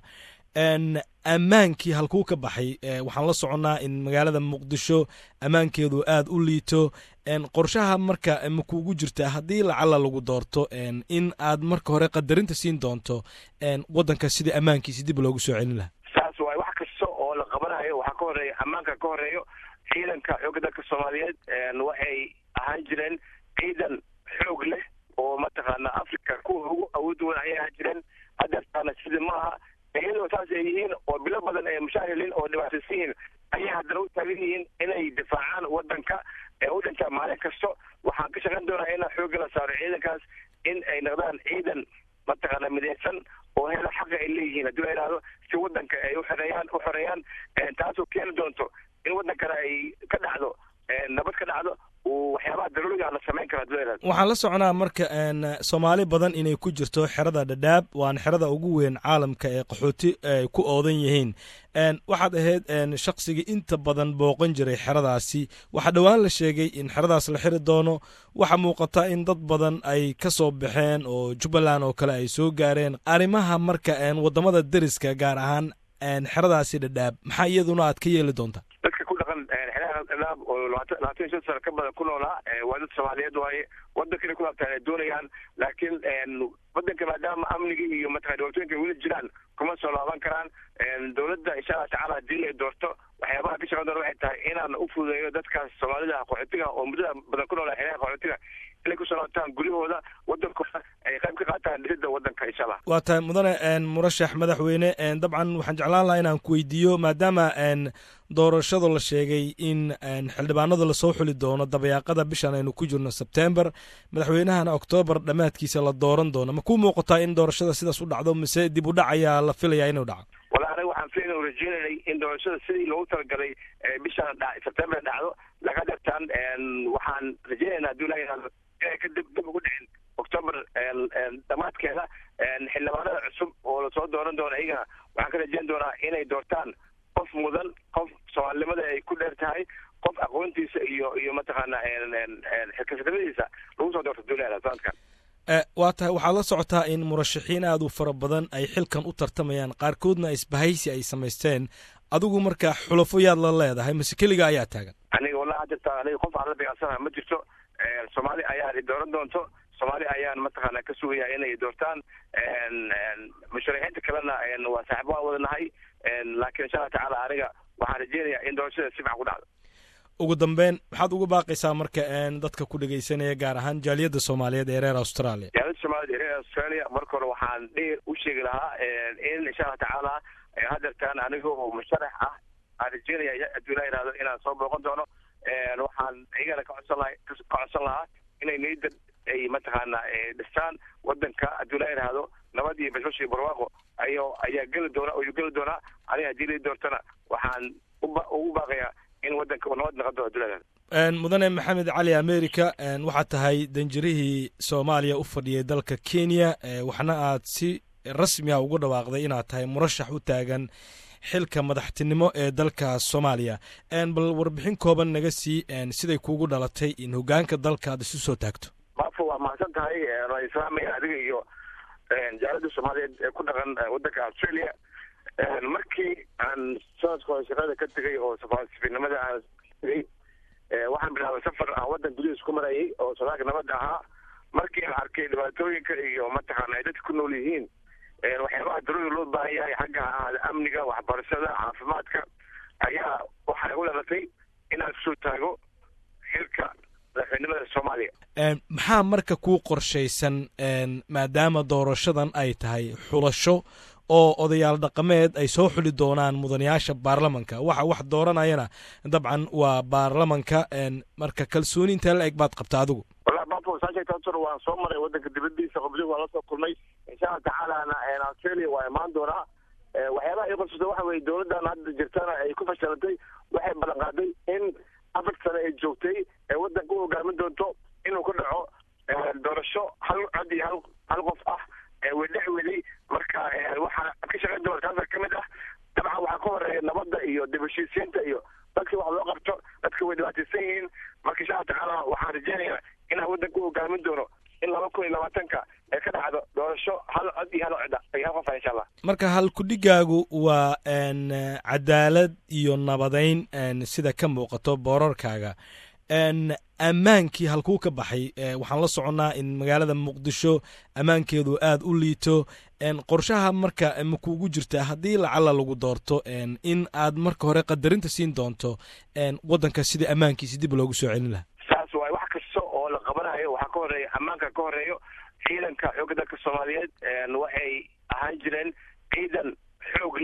ammaankii halkuu ka baxay waxaan la soconnaa in magaalada muqdisho ammaankeedu aad u liito qorshaha marka ma kuugu jirtaa haddii lacala lagu doorto in aad marka hore qadarinta siin doonto waddanka sidii ammaankiisi dib loogu soo celin lahaa saas waay wax kasta oo la qabanayo waxaa ka horeeya ammaanka ka horeeyo ciidanka xoogga dalka soomaaliyeed waxay ahaan jireen ciidan xoog leh oo mataqaana africa kuwa ugu awood weyn ayay ahaan jireen hadeertaana sidii maaha iyadoo saas ay yihiin oo bilo badan ay mushaahilin oo dhibaataysan yihiin ayay haddana u taagan yihiin inay difaacaan wadanka ee u dhintaa maalin kasto waxaan ka shaqayn doonaa inaan xoogga la saaro ciidankaas in ay noqdaan ciidan mataqaana midaysan oo hela xaqa ay leeyihiin haddii la yidhahdo si wadanka ay uxoreeyaan u xoreeyaan taasoo keeni doonto in wadankana ay ka dhacdo nabad ka dhacdo waxyaabaha daruuriga la samayn karo haddii la yidhahdo waxaan la soconaa marka soomaali badan inay ku jirto xerada dhadhaab waana xerada ugu weyn caalamka ee qaxooti ay ku oodan yihiin waxaad ahayd shaqsigii inta badan booqan jiray xeradaasi waxaa dhowaan la sheegay in xeradaas la xiri doono waxaa muuqata in dad badan ay ka soo baxeen oo jubbaland oo kale ay soo gaareen arrimaha marka waddamada deriska gaar ahaan xeradaasi dhadhaab maxaa iyaduna aad ka yeeli doontaa dadka ku dhaqan xeeraha dhadhaab oo labaatan labaatan iyo shan sano ka badan ku noolaa waa dad soomaaliyeed waaye wadankana ku laabtaan ay doonayaan laakiin wadanka maadaama amnigii iyo mataqana dhibaatooyinka weli jiraan kuma soo laaban karaan dowladda insha allah tacala haddii ay doorto waxyaabaha ka shaqan doona waxay tahay inaan u fududeeyo dadkaas soomaalida qaxootiga oo muddada badan ku noolaa xeeraha qaxootiga inay kusoo laabtaan guryahooda wadankooda ay qayb ka qaataan dhisidda wadanka insha allah waa tahay mudane murashax madaxweyne dabcan waxaan jeclaan lahaa inaan ku weydiiyo maadaama doorashada la sheegay in xildhibaanada lasoo xuli doono dabayaaqada bishan aynu ku jirno sebtember madaxweynahana oktoobar dhammaadkiisa la dooran doono ma kuu muuqataa in doorashada sidaas u dhacdo mise dib u dhac ayaa la filayaa inuu dhaco wala anaga waxaan filayn o rajeynanay in doorashada sidii loogu talagalay bishan sebtember dhacdo laga dhirtaan waxaan rajeynayna hadii la yihahdo inay ka dib dib ugu dhicin octoober dhammaadkeeda xildhibaanada cusub oo lasoo dooran doono iyagana waxaan ka rajeyn doonaa inay doortaan qof mudan qof soomaalinimada ay ku dheer tahay qof aqoontiisa iyo iyo mataqaana xilkasanimadiisa lagu soo doorto duulada sanadkan waa tahay waxaad la socotaa in murashaxiin aad u fara badan ay xilkan u tartamayaan qaarkoodna isbahaysi ay samaysteen adigu marka xulafo yaad la leedahay mase keliga ayaa taagan aniga wallahi jirta aniga qof aan la beecsanaha ma jirto soomaali ayaa i dooran doonto soomaali ayaan mataqaana ka sugaya inay doortaan musharaxiinta kalena waa saaxibo aan wadanahay laakiin insha allah tacaala aniga waxaan rajeynayaa in doorashada si fiican ku dhacdo ugu dambeyn maxaad uga baaqaysaa marka dadka ku dhegaysanaya gaar ahaan jaaliyadda soomaaliyeed ee reer australia jaaliyadda soomaaliyed ee reer australia marka hore waxaan dheer u sheegi lahaa in insha allah tacaala hadeertaan aniga oo musharax ah aan rajeynaya hadduu ilaa yihahdo inaan soo booqan doono waxaan iyagana ka codsan laha ka codsan lahaa inay niyadda ay mataqaana dhistaan wadanka hadduu ilaa yihahdo nabad iyo bashbash iyo barwaaqo ayo ayaa geli doona ayuu geli doonaa aniga haddii lai doortana waxaan uba ugu baaqayaa in wadanka uu nabad noqon doono hadduu ilaa yihahdo mudane maxamed cali america waxaad tahay danjirihii soomaaliya u fadhiyay dalka kenya waxna aad si rasmi a ugu dhawaaqday inaad tahay murashax u taagan xilka madaxtinimo ee dalka soomaaliya bal warbixin kooban naga sii siday kuugu dhalatay in hogaanka dalka aad isu soo taagto maafo waa mahadsan tahay waan islaamaya adiga iyo jaalada soomaaliyeed ee ku dhaqan wadanka australia markii aan sanadka hore shaqada ka tegay oo safiirnimada aan tegay waxaan bilaabay safar aan wadan gudihiis ku marayay oo sodaalka nabadda ahaa markii aan arkay dhibaatooyinka iyo mataqaana ay dadka ku nool yihiin waxyaabaha daruuriga loo baahan yahay xagga ahaada amniga waxbarashada caafimaadka ayaa waxay u dhalatay inaan kusoo taago xilka madaxweynimada soomaaliya maxaa marka kuu qorshaysan maadaama doorashadan ay tahay xulasho oo odayaal dhaqameed ay soo xuli doonaan mudanayaasha baarlamanka waxa wax dooranayana dabcan waa baarlamanka marka kalsooni intee la eg baad qabta adigu wallahi bafo saa sheegta horta waan soo maray wadanka dibadiisa qobliga waan lasoo kulmay insha allah tacaalana australia waa imaan doonaa waxyaabaha ii qorsata waxa weye dowladdan hadda jirtana ay ku fashilantay waxay ballan qaaday in afar sane ay joogtay ee wadanka u hogaamin doonto inuu ka dhaco doorasho hal cod iyo hal hal qof ah wedhex weday marka waxaa ka shaqayn doona taasa ka mid ah dabcan waxaa ka horeeya nabadda iyo dib heshiisiinta iyo dadka wax loo qabto dadka way dhibaataysan yihiin marka insha allah tacaala waxaan rajeynayaa inaan wadanka u hogaamin doono in laba kun iyo labaatanka ee ka dhacdo doorasho hal cod iyo hal cod iyo hal qof ah insha allah marka halkudhigaagu waa cadaalad iyo nabadayn sida ka muuqato boorarkaaga ammaankii halkuu ka baxay waxaan la soconnaa in magaalada muqdisho ammaankeedu aad u liito qorshaha marka ma kuugu jirta haddii lacala lagu doorto in aad marka hore qadarinta siin doonto waddanka sidii ammaankiisi dib loogu soo celin lahaa saas waay wax kasta oo la qabanayo waxaa ka horeeya ammaanka ka horeeyo ciidanka xoogga dalka soomaaliyeed waxay ahaan jireen ciidan xoog leh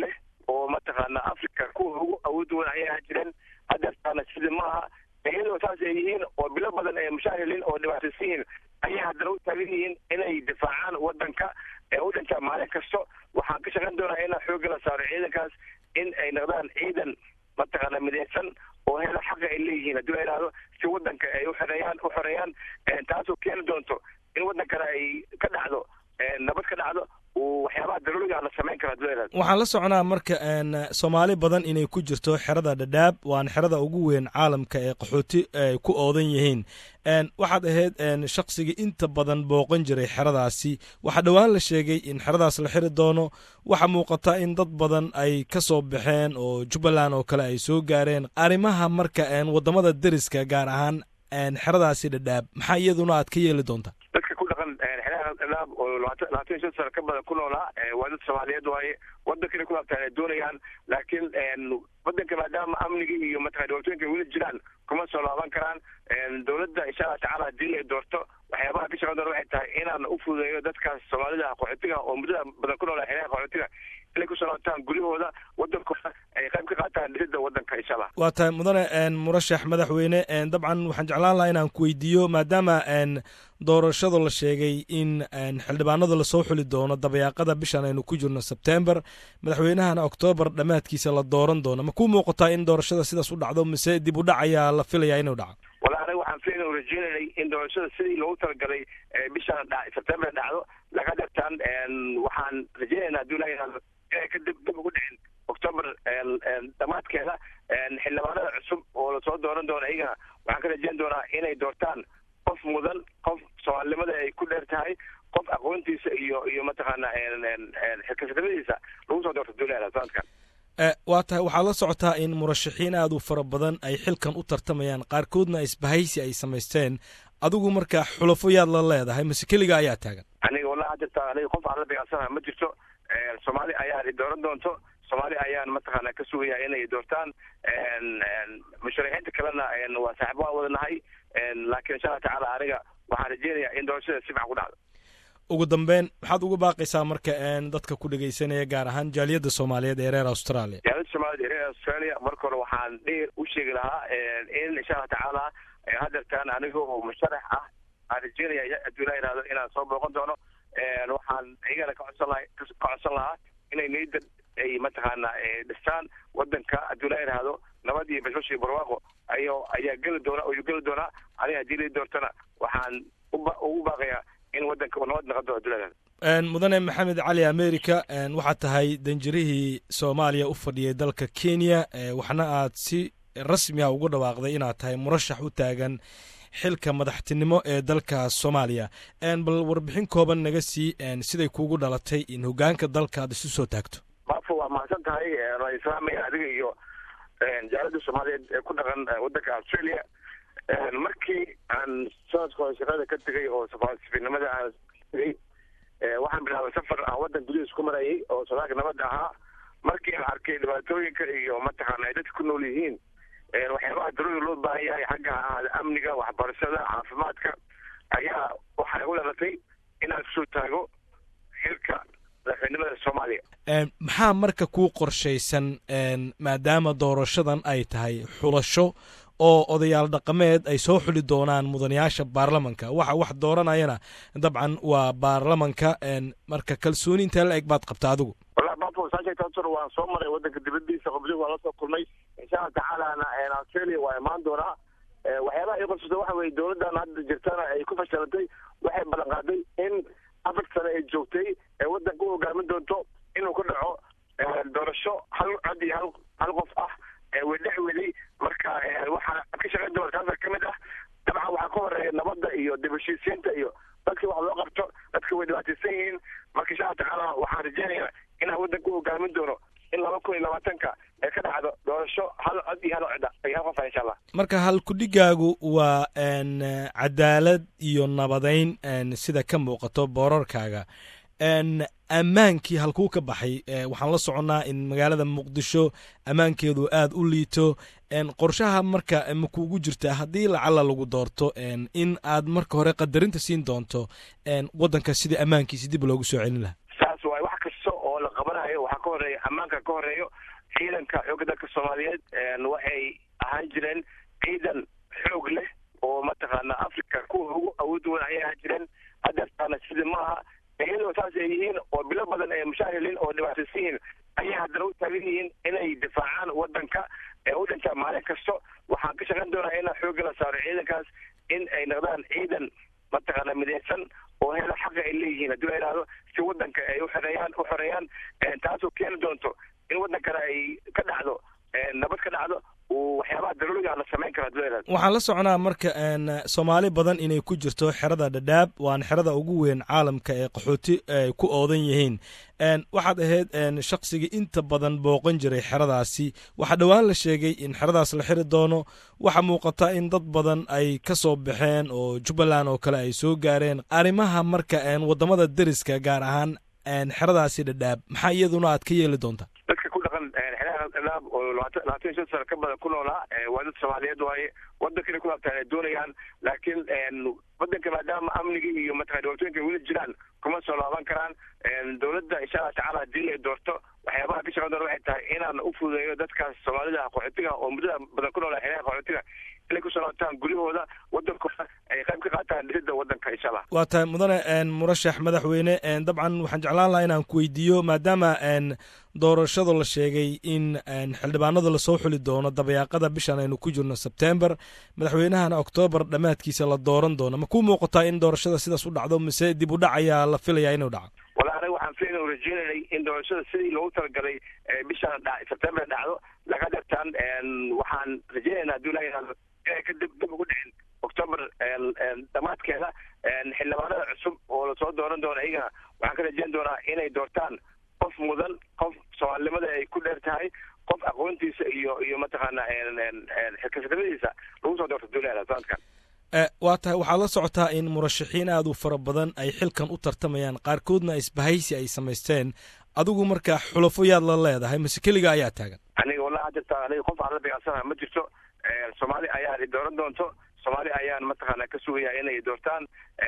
oo mataqaana africa kuwa ugu awood weyn ayay ahaan jireen hadeertaana sida maaha iyadoo saas ay yihiin oo bilo badan ay mushaahilin oo dhibaataysan yihiin ayay haddana u taagan yihiin inay difaacaan wadanka ee u dhintaa maalin kasto waxaan ka shaqayn doonaa inaa xoogga la saaro ciidankaas in ay noqdaan ciidan mataqaana midaysan oo hela xaqa ay leeyihiin haddii la yidhahdo si wadanka ay uxoreeyaan u xoreeyaan taasoo keeni doonto in wadankana ay ka dhacdo nabad ka dhacdo waxyaabaha daruuriga la samayn karo haddii la yidhahdo waxaan la soconaa marka soomaali badan inay ku jirto xerada dhadhaab waana xerada ugu weyn caalamka ee qaxooti ay ku oodan yihiin waxaad ahayd shaqsigii inta badan booqan jiray xeradaasi waxaa dhowaan la sheegay in xeradaas la xiri doono waxaa muuqata in dad badan ay ka soo baxeen oo jubbaland oo kale ay soo gaareen arrimaha marka wadamada deriska gaar ahaan xeradaasi dhadhaab maxaa iyaduna aad ka yeeli doontaa dadka ku dhaqan xeeraha dhadhaab oo labaatan labaatan iyo shan sano ka badan ku noolaa waa dad soomaaliyeed waaye wadanka inay ku laabtaan ay doonayaan laakiin wadanka maadaama amnigii iyo mataqana dhibaatooyinka weli jiraan kuma soo laaban karaan dowladda insha allah tacaala haddii ay doorto waxyaabaha ka shaqan doona waxay tahay inaan u fududeeyo dadkaas soomaalida qaxootiga oo muddada badan ku noolaa xeeraha qaxootiga inay kusoo laabtaan guryahooda wadankooda ay qayb ka qaataan dhisidda wadanka insha allah waa tahay mudane murashax madaxweyne dabcan waxaan jeclaan lahaa inaan ku weydiiyo maadaama doorashada la sheegay in xildhibaanada lasoo xuli doono dabayaaqada bishan aynu ku jirno sebtember madaxweynahana oktoobar dhammaadkiisa la dooran doono ma ku muuqataa in doorashada sidaas u dhacdo mise dib u dhac ayaa la filayaa inuu dhaco wala anaga waxaan filayna rajeynanay in doorashada sidii loogu talagalay bishan sebtember dhacdo laga dartaan waxaan rajeynayna haddii ilaha yihahdo inay ka dib dib ugu dhicin octoober dhammaadkeeda xildhibaanada cusub oo lasoo dooran doono iyagana waxaan ka rajeyn doonaa inay doortaan qof mudan qof soomaalinimada ay ku dheer tahay qof aqoontiisa iyo iyo mataqaana xilkasnimadiisa lagu soo doorto duulada sanadkan waa tahay waxaad la socotaa in murashaxiin aad u fara badan ay xilkan u tartamayaan qaarkoodna isbahaysi ay samaysteen adigu marka xulafo yaad la leedahay mase keliga ayaa taagan aniga wallahi hadda aniga qof aan la dagaalsanaha ma jirto soomaali ayaan dooran doonto soomaali ayaan mataqaana ka sugaya inay doortaan musharaxiinta kalena waa saaxiib waan wada nahay laakiin insha allah tacaala aniga waxaan rajeynayaa in doorashada si fiican ku dhacdo ugu dambeyn maxaad uga baaqaysaa marka dadka ku dhegeysanaya gaar ahaan jaaliyadda soomaaliyeed ee reer australia jaaliyadda soomaaliyeed ee reer australia marka hore waxaan dheer u sheegi lahaa in insha allah tacaala hadeertaan aniga oo musharax ah aan rajeynaya hadduu ilaa yihahdo inaan soo booqan doono waxaan iyagana ka codsan laha ka codsan lahaa inay niyadda ay mataqaana dhistaan wadanka hadduu ilaa yihahdo nabad iyo bashbash iyo barwaaqo ayo ayaa geli doona ayuu geli doonaa aniga haddii lai doortana waxaan ugu baaqayaa in wadanka uu nabad noqon doono hadduu ilaa yihahdo mudane maxamed cali america waxaad tahay danjirihii soomaaliya u fadhiyay dalka kenya waxna aad si rasmi ah ugu dhawaaqday inaad tahay murashax u taagan xilka madaxtinimo ee dalka soomaaliya bal warbixin kooban naga sii siday kuugu dhalatay in hogaanka dalka aad isu soo taagto maafo waa mahadsan tahay waan islaamaya adiga iyo jaalada soomaaliyeed ee ku dhaqan wadanka australia markii aan sanadka hore shaqada ka tegay oo safiirnimada aan tegay waxaan bilaabay safar aan wadan gudihiis ku marayay oo sodaalka nabadda ahaa markii aan arkay dhibaatooyinka iyo mataqaana ay dadka ku nool yihiin waxyaabaha daruuri loo baahan yahay xagga ahaada amniga waxbarashada caafimaadka ayaa waxay u dhalatay inaan kusoo taago xilka madaxweynimada soomaaliya maxaa marka kuu qorshaysan maadaama doorashadan ay tahay xulasho oo odayaal dhaqameed ay soo xuli doonaan mudanayaasha baarlamanka waxa wax dooranayana dabcan waa baarlamanka marka kalsooni intee la eg baad qabta adigu wallahi bafo saasheegtaasuna waan soo maray wadanka dibadiisa qobdi waan la soo kulmay insha allah tacaalana australia waa imaan doonaa waxyaabaha ii qabsata waxa weye dowladdan hadda jirtana ay ku fashilantay waxay ballan qaaday in afar sane ay joogtay ee wadanka u hogaamin doonto inuu ku dhaco doorasho hal cod iyo hal hal qof ah wedhex weli marka waxaa ka shaqayn doona taasa ka mid ah dabcan waxaa ka horeeya nabadda iyo dib heshiisiinta iyo dadkii wax loo qabto dadka way dhibaataysan yihiin marka insha allah tacaala waxaan rajeynayaa inaan wadanka u hogaamin doono in laba kun iyo labaatanka ee ka dhacdo doorasho hal cod iyo hal codda iyo hal qof ah insha allah marka halkudhigaagu waa cadaalad iyo nabadayn sida ka muuqato boorarkaaga ammaankii halkuu ka baxay waxaan la soconnaa in magaalada muqdisho ammaankeedu aad u liito qorshaha marka ma kuugu jirtaa haddii lacala lagu doorto in aad marka hore qadarinta siin doonto waddanka sidii ammaankiisi dib loogu soo celin lahaa saas waay wax kasta oo la qabanayo waxaa ka ka horeeya ammaanka ka horeeyo ciidanka xoogga dalka soomaaliyeed waxay ahaan jireen ciidan xoog leh oo mataqaana africa kuwa ugu awood weyn ayay ahaan jireen hadeertaana sida maaha iyadoo saas ay yihiin oo bilo badan ay mushaahiliin oo dhibaataysan yihiin ayay haddana u taagan yihiin inay difaacaan wadanka ee u dhintaa maalin kasto waxaan ka shaqayn doonaa inaa xoogga la saaro ciidankaas in ay noqdaan ciidan mataqaana midaysan oo hela xaqa ay leeyihiin haddii la idhaahdo si wadanka ay uxoreeyaan u xoreeyaan taasoo keeni doonto in wadankana ay ka dhacdo nabad ka dhacdo waxyaabaha daruuriga la samayn kara hadii la idhahdo waxaan la soconaa marka soomaali badan inay ku jirto xerada dhadhaab waana xerada ugu weyn caalamka ee qaxooti ay ku oodan yihiin waxaad ahayd shaqsigii inta badan booqan jiray xeradaasi waxaa dhowaan la sheegay in xeradaas la xiri doono waxaa muuqata in dad badan ay ka soo baxeen oo jubbaland oo kale ay soo gaareen arrimaha marka wadamada deriska gaar ahaan xeradaasi dhadhaab maxaa iyaduna aad ka yeeli doontaa dadka ku dhaqan xeeraha dhadhaab oo labaatan labaatan iyo shan sano ka badan ku noolaa waa dad soomaaliyeed waaye wadankana ku laabtaan ay doonayaan laakiin wadanka maadaama amniga iyo mataqana dhibaatooyinka weli jiraan kuma soo laaban karaan dowladda insha allah tacaala haddii ay doorto waxyaabaha ka shaqan doona waxay tahay inaan u fududeeyo dadkaas soomaalida qaxootiga oo muddada badan ku noolaa xeeraha qaxootiga inay kusoo laabtaan guryahooda wadankooda ay qayb ka qaataan dhisidda wadanka insha allah waa tahay mudane murashax madaxweyne dabcan waxaan jeclaan lahaa inaan ku weydiiyo maadaama doorashada la sheegay in xildhibaanada lasoo xuli doono dabayaaqada bishan aynu ku jirno sebtember madaxweynahana oktoobar dhammaadkiisa la dooran doono ma kuu muuqataa in doorashada sidaas u dhacdo mise dib u dhac ayaa la filayaa inuu dhaco wala aniga waxaan filayn u rajeynaynay in doorashada sidii loogu talagalay bishan sebtember dhacdo laga dartaan waxaan rajeynaynaa haddii ilaha yihahdo inay ka dib dib ugu dhicin octoober dhammaadkeeda xildhibaanada cusub oo lasoo dooran doono iyagana waxaan ka rajeyn doonaa inay doortaan qof mudan qof soomaalinimada ay ku dheer tahay qof aqoontiisa iyo iyo mataqaana xilkasanimadiisa lagu soo doorto duulada sanadkan waa tahay waxaad la socotaa in murashaxiin aad u fara badan ay xilkan u tartamayaan qaarkoodna isbahaysi ay samaysteen adigu marka xulafo yaad la leedahay mase keliga ayaa taagan aniga wallahi hadirta aniga qof aan la beecsanaha ma jirto soomaali ayaan i dooran doonto soomaali ayaan mataqaana ka sugaya inay doortaan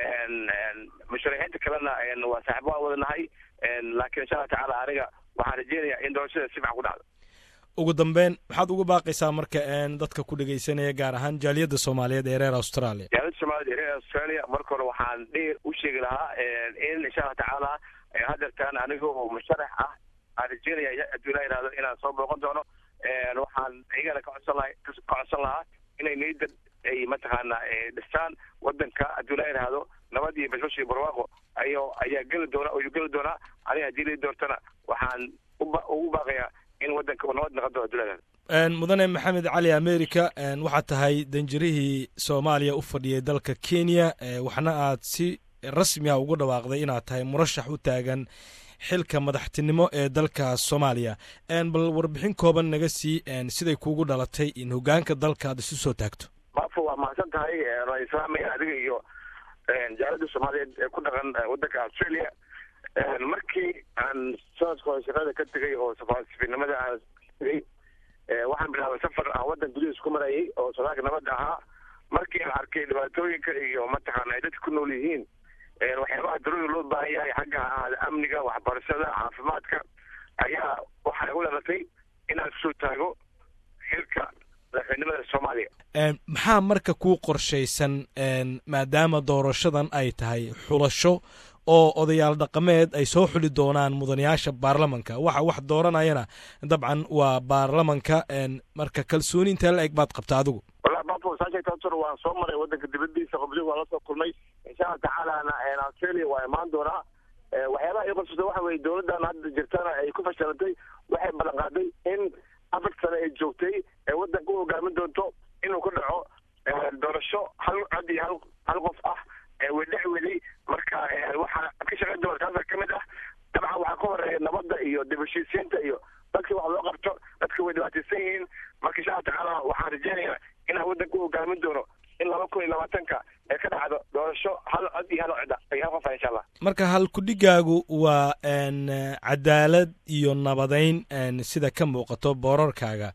musharaxiinta kalena waa saaxibo aan wadanahay laakiin insha allah tacaala aniga waxaan rajeynayaa in doorashada si fican ku dhacdo ugu dambeyn maxaad uga baaqaysaa marka dadka ku dhegaysanaya gaar ahaan jaaliyadda soomaaliyeed ee reer australia jaaliyadda soomaaliyed ee reer australia marka hore waxaan dhi u sheegi lahaa in insha allah tacaala hadeertaan aniga oo musharax ah aan rajeynaya hadduu ilaa yihahdo inaan soo booqan doono waxaan iyagana ka codsan laha ka codsan lahaa inay niyadda ay mataqaana dhistaan wadanka hadduu ilaa yihahdo nabad iyo bashbash iyo barwaaqo ayo ayaa geli doona ayuu geli doonaa aniga haddii lai doortana waxaan ugu baaqayaa in wadanka uu nabad noqon doono hadduu ilaa yihahdo mudane maxamed cali america waxaad tahay danjirihii soomaaliya u fadhiyay dalka kenya waxna aad si rasmi ah ugu dhawaaqday inaad tahay murashax u taagan xilka madaxtinimo ee dalka soomaaliya bal warbixin kooban naga sii siday kuugu dhalatay in hogaanka dalka aad isu soo taagto baafo waa mahadsan tahay waan islaamaya adiga iyo jaalada soomaaliyeed ee ku dhaqan wadanka australia markii aan sanadka hore shaqada ka tegay oo safaasifinimada aan tegay waxaan bilaabay safar aan wadan gudihiis ku marayay oo sodaalka nabadda ahaa markii aan arkay dhibaatooyinka iyo mataqaana ay dadka ku nool yihiin waxyaabaha daruuriga loo baahan yahay xagga ahaada amniga waxbarashada caafimaadka ayaa waxay u dhalatay inaan kusoo taago xilka madaxweynimada soomaaliya maxaa marka kuu qorshaysan maadaama doorashadan ay tahay xulasho oo odayaal dhaqameed ay soo xuli doonaan mudanayaasha baarlamanka waxa wax dooranayana dabcan waa baarlamanka marka kalsooni intee la eg baad qabta adigu wallahi bafo saasheegtaasor waan soo maray wadanka dibadiisa qoblihi waan la soo kulmay insha allah tacaalana australia waa imaan doonaa waxyaabaha ii qorsusa waxa weye dowladdan hadda jirtana ay ku fashilantay waxay ballan qaaday in afar sane ay joogtay ee wadanka u hogaamin doonto inuu ka dhaco doorasho hal cod iyo hal hal qof ah wedhex weli marka waxaa ka shaqayn doona taasa ka mid ah dabcan waxaa ka horeeya nabadda iyo dib heshiisiinta iyo dadkii wax loo qabto dadka way dhibaataysan yihiin marka insha allah tacaala waxaan rajeynayaa inaan wadanka u hogaamin doono in laba kun iyo labaatanka ee ka dhacdo doorasho hal cod iyo hal cida iyo hal qofa insha allah marka halkudhigaagu waa cadaalad iyo nabadeyn sida ka muuqato boorarkaaga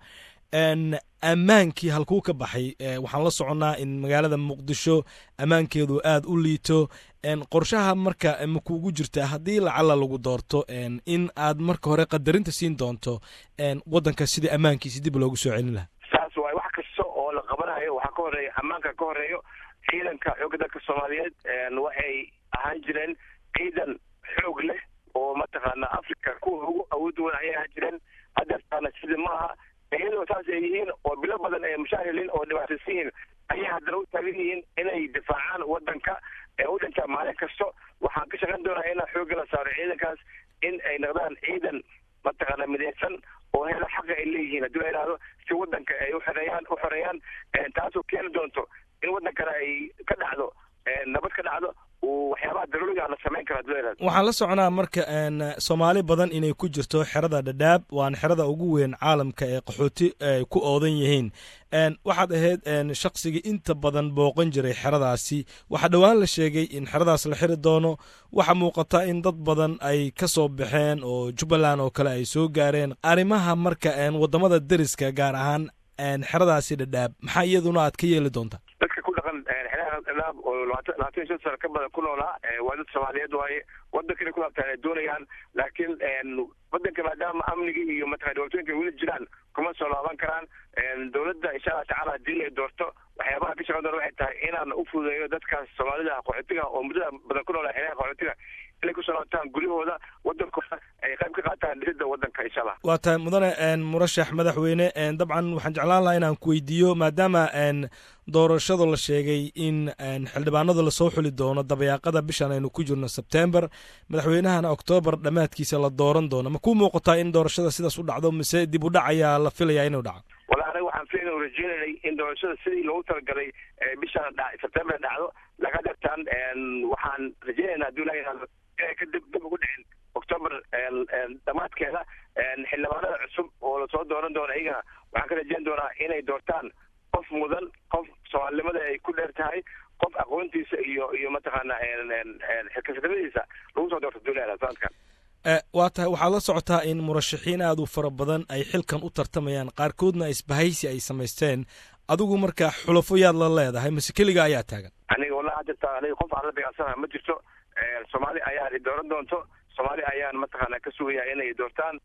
ammaankii halkuu ka baxay waxaan la soconnaa in magaalada muqdisho ammaankeedu aad u liito qorshaha marka makuugu jirta haddii lacala lagu doorto in aad marka hore qadarinta siin doonto waddanka sidii ammaankiisi dib loogu soo celin lahaa saas waay wax kasta oo la qabanayo waxaa ka horeeya ammaanka ka horeeyo ciidanka xoogga dalka soomaaliyeed waxay ahaan jireen ciidan xoog leh oo mataqaana africa kuwa ugu awood wan ayay ahaan jireen hadeertaana sidii maaha iyadoo saas ay yihiin oo bilo badan ay mushaahiliin oo dhibaataysan yihiin ayay haddana u taagan yihiin inay difaacaan waddanka ee u dhintaa maalin kasto waxaan ka shaqayn doonaa inaan xoogga la saaro ciidankaas in ay noqdaan ciidan mataqaana midaysan oo hela xaqa ay leeyihiin haddii la yidhahdo si waddanka ay uxoreeyaan u xoreeyaan taasoo keeni doonto in waddankana ay ka dhacdo nabad ka dhacdo waxyaabaha daruuriga la samayn kara hadii la yidhahdo waxaan la soconaa marka soomaali badan inay ku jirto xerada dhadhaab waana xerada ugu weyn caalamka ee qaxooti ay ku oodan yihiin waxaad ahayd shaqsigii inta badan booqan jiray xeradaasi waxaa dhowaan la sheegay in xeradaas la xiri doono waxaa muuqata in dad badan ay ka soo baxeen oo jubbaland oo kale ay soo gaareen arrimaha marka waddamada deriska gaar ahaan xeradaasi dhadhaab maxaa iyaduna aad ka yeeli doontaa dadka ku dhaqan xeeraha dhadhaab oo labaatan labaatan iyo shan sano ka badan ku noolaa waa dad soomaaliyeed waaye waddankana ku laabtaan ay doonayaan laakiin waddanka maadaama amnigii iyo mataqana dhibaatooyinka weli jiraan kuma soo laaban karaan dowladda insha allah tacaala haddii ay doorto waxyaabaha ka shaqan doona waxay tahay inaan u fududeeyo dadkaas soomaalida qaxootiga oo muddada badan ku noolaa xeeraha qaxootiga inay kusoo laabtaan guryahooda waddankooda ay qayb ka qaataan dhisidda waddanka insha allah waa tahay mudane murashax madaxweyne dabcan waxaan jeclaan lahaa inaan ku weydiiyo maadaama doorashada la sheegay in xildhibaanada lasoo xuli doono dabayaaqada bishan aynu ku jirno sebtember madaxweynahana oktoobar dhammaadkiisa la dooran doono ma ku muuqataa in doorashada sidaas u dhacdo mise dib u dhac ayaa la filayaa inuu dhaco wala aniga waxaan filayn u rajeynanay in doorashada sidii loogu talagalay bishan sebtember dhacdo laga dartaan waxaan rajeynaynaa hadii la yidhahdo inay ka dib dib ugu dhicin octoober dhammaadkeeda xildhibaanada cusub oo lasoo dooran doono iyagana waxaan ka rajeyn doonaa inay doortaan qof mudan qof soomaalinimada ay ku dheer tahay qof aqoontiisa iyo iyo mataqaana xilkasnimadiisa lagu soo doorto duulada sanadkan waa tahay waxaad la socotaa in murashaxiin aad u fara badan ay xilkan u tartamayaan qaarkoodna isbahaysi ay samaysteen adigu marka xulafo yaad la leedahay mase keliga ayaa taagan aniga wallahi jirta aniga qof aan la dagaalsanaha ma jirto soomaali ayaa dooran doonto soomaali ayaan mataqaana ka sugaya inay doortaan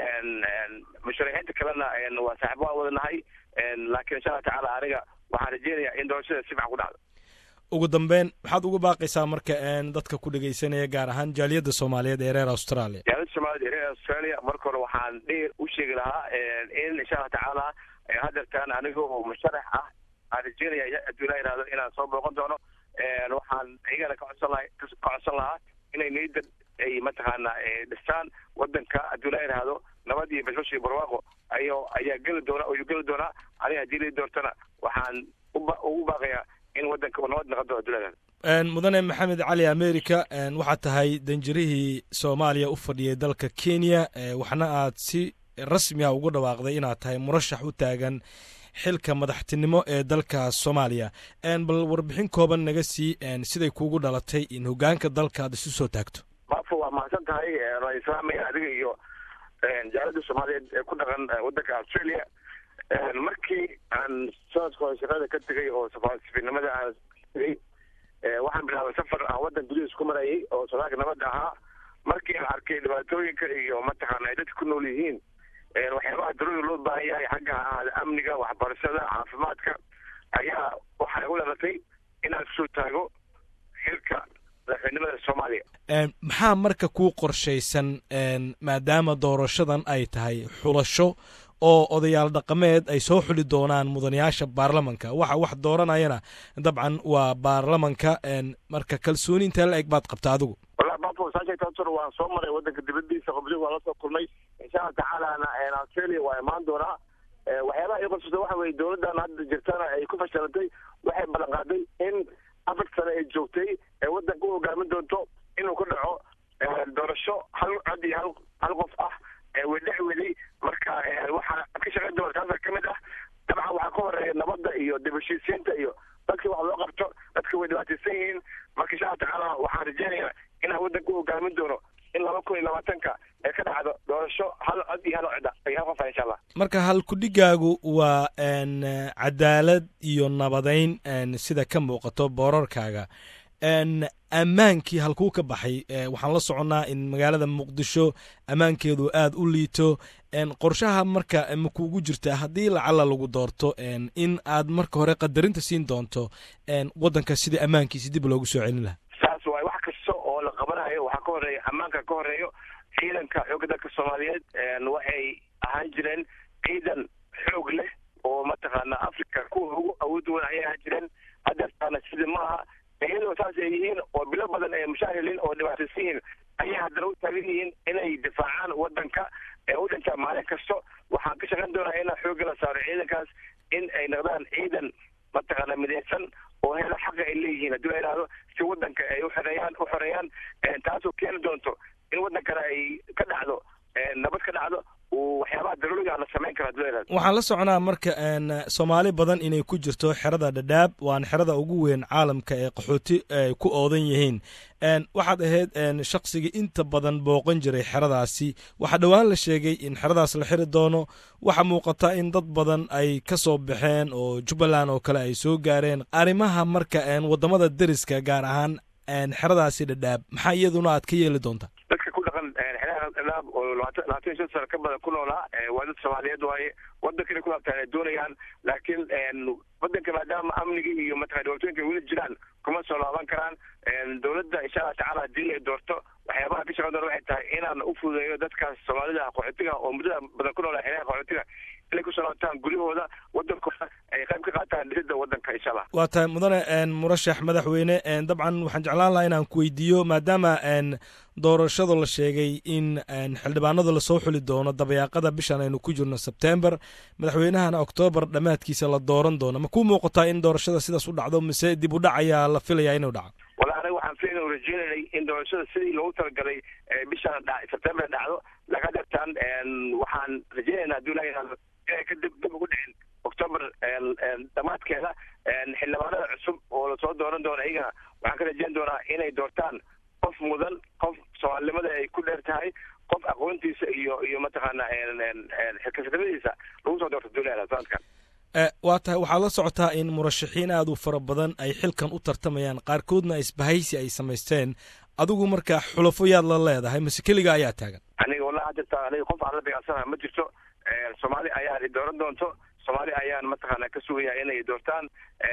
musharaxiinta kalena waa saaxiib waan wadanahay laakiin insha allah tacaala aniga waxaan rajeynayaa in doorashada si fiican ku dhacdo ugu dambeyn maxaad uga baaqaysaa marka dadka ku dhegeysanaya gaar ahaan jaaliyadda soomaaliyeed ee reer australia jaaliyadda soomaaliyeed ee reer australia marka hore waxaan dheer u sheegi lahaa in insha allah tacaala hadeertaan aniga oo musharax ah aan rajeynaya haddii la yidhahdo inaan soo booqan doono waxaan iyagana ka codsan laha ka codsan lahaa inay niyadda ay mataqaana dhistaan waddanka haddii la yidhaahdo nabad iyo bashbash iyo barwaaqo ayo ayaa geli doona ayuu geli doonaa aniga haddii la doortana waxaan ugu baaqayaa in waddanka nabad noqon doono haddii la yidhahdo mudane maxamed cali america waxaad tahay danjirihii soomaaliya u fadhiyay dalka kenya waxna aad si rasmi ah ugu dhawaaqday inaad tahay murashax u taagan xilka madaxtinimo ee dalka soomaaliya bal warbixin kooban naga sii siday kuugu dhalatay in hogaanka dalka aad isu soo taagto maafo waa mahadsan tahay waa islaamaya adiga iyo jaalada soomaaliyeed ee ku dhaqan waddanka australia markii aan sanadka hore shaqada ka tegay oo safiirnimada aan tegay waxaan bilaabay safar aan waddan gudihiis ku marayay oo sodaalka nabadda ahaa markii aan arkay dhibaatooyinka iyo mataqaana ay dadka ku nool yihiin waxyaabaha daruuri loo baahan yahay xagga ahaada amniga waxbarashada caafimaadka ayaa waxay u dhalatay inaan kusoo taago xilka madaxweynimada soomaaliya maxaa marka kuu qorshaysan maadaama doorashadan ay tahay xulasho oo odayaal dhaqameed ay soo xuli doonaan mudanayaasha baarlamanka waxa wax dooranayana dabcan waa baarlamanka marka kalsooni intaa la eg baad qabta adigu wallahi bafo saasheegtaasur waan soo maray waddanka dibadiisa qobdi waan la soo kulmay insha allah tacaalana australia waa imaan doonaa waxyaabaha ii qorsata waxa weye dowladdan hadda jirtana ay ku fashilantay waxay ballan qaaday in afar sane ay joogtay ee waddanka u hogaamin doonto inuu ku dhaco doorasho hal cod iyo hal hal qof ah wedhex weli marka waxaa ka shaqayn doona taasa ka mid ah dabcan waxaa ka horeeya nabadda iyo dib heshiisiinta iyo dadka wax loo qabto dadka way dhibaataysan yihiin marka insha allah tacaala waxaan rajeynayaa inaan waddanka u hogaamin doono in laba kun iyo labaatanka ay ka dhacdo doorasho hal cod iyo hal codda iyo hal qofa insha allah marka halkudhigaagu waa n cadaalad iyo nabadayn n sida ka muuqato boorarkaaga n ammaankii halkuu ka baxay waxaan la soconnaa in magaalada muqdisho ammaankeedu aada u liito qorshaha marka makuugu jirtaa haddii lacala lagu doorto in aad marka hore qadarinta siin doonto waddanka sidai ammaankiisi dib loogu soo celin lahaa saas waay wax kasta oo la qabanayo waxaa ka horeeya ammaanka ka horeeyo ciidanka xoogga dalka soomaaliyeed waxay ahaan jireen ciidan xoog leh oo mataqaana africa kuwa ugu awood weyn ayay ahaan jireen hadeertaana sida maaha iyadoo saas ay yihiin oo bilo badan ay mushaahiliin oo dhibaataysan yihiin ayay haddana u taagan yihiin inay difaacaan waddanka ee u dhintaa maalin kasto waxaan ka shaqayn doonaa inaan xoogga la saaro ciidankaas in ay noqdaan ciidan mataqaana midaysan oo hela xaqa ay leeyihiin haddii la yidhaahdo si waddanka ay uxoreeyaan u xoreeyaan taasoo keeni doonto in waddankana ay ka dhacdo nabad ka dhacdo waxyaabaha daruuriga la samayn kara hadii la yidhahdo waxaan la soconaa marka soomaali badan inay ku jirto xerada dhadhaab waana xerada ugu weyn caalamka ee qaxooti ay ku oodan yihiin waxaad ahayd shaqsigii inta badan booqan jiray xeradaasi waxaa dhowaan la sheegay in xeradaas la xiri doono waxaa muuqata in dad badan ay ka soo baxeen oo jubbaland oo kale ay soo gaareen arrimaha marka waddamada deriska gaar ahaan xeradaasi dhadhaab maxaa iyaduna aad ka yeeli doontaa dadka ku dhaqan xeeraha dhadhaab oo labaatan labaatan iyo shan sano ka badan ku noolaa waa dad soomaaliyeed waaye waddankana ku laabtaan ay doonayaan laakiin waddanka maadaama amnigii iyo mataqana dhibaatooyinka weli jiraan kuma soo laaban karaan dowladda insha allah tacala haddii ay doorto waxyaabaha ka shaqan doona waxay tahay inaan u fududeeyo dadkaas soomaalida qaxootiga oo muddada badan ku noolaa xeeraha qaxootiga inay kusoo laabtaan guryahooda waddankooda ay qayb ka qaataan dhisidda waddanka insha allah waa tahay mudane murashax madaxweyne dabcan waxaan jeclaan lahaa inaan ku weydiiyo maadaama doorashada la sheegay in xildhibaanada lasoo xuli doono dabayaaqada bishan aynu ku jirno sebtember madaxweynahana oktoobar dhammaadkiisa la dooran doono ma ku muuqataa in doorashada sidaas u dhacdo mise dib u dhac ayaa la filayaa inuu dhaco wala aniga waxaan filayn rajeynayay in doorashada sidii loogu talagalay bishan sebtember dhacdo laga dhartaan waxaan rajeynaynaa hadduu ilaha yihahdo inay ka dib dib ugu dhicin octoober dhammaadkeeda xildhibaanada cusub oo lasoo dooran doono iyagana waxaan ka rajeyn doonaa inay doortaan qof mudan qof soomaalinimada ay ku dheer tahay qof aqoontiisa iyo iyo mataqaana xilkasnimadiisa lagu soo doorto duulada sanadkan waa tahay waxaad la socotaa in murashaxiin aad u fara badan ay xilkan u tartamayaan qaarkoodna isbahaysi ay samaysteen adigu marka xulafo yaad la leedahay mase keliga ayaa taagan aniga wallahi hadda aniga qof aan la beecsanaha ma jirto soomaali ayaan i dooran doonto soomaali ayaan mataqaana ka sugaya inay doortaan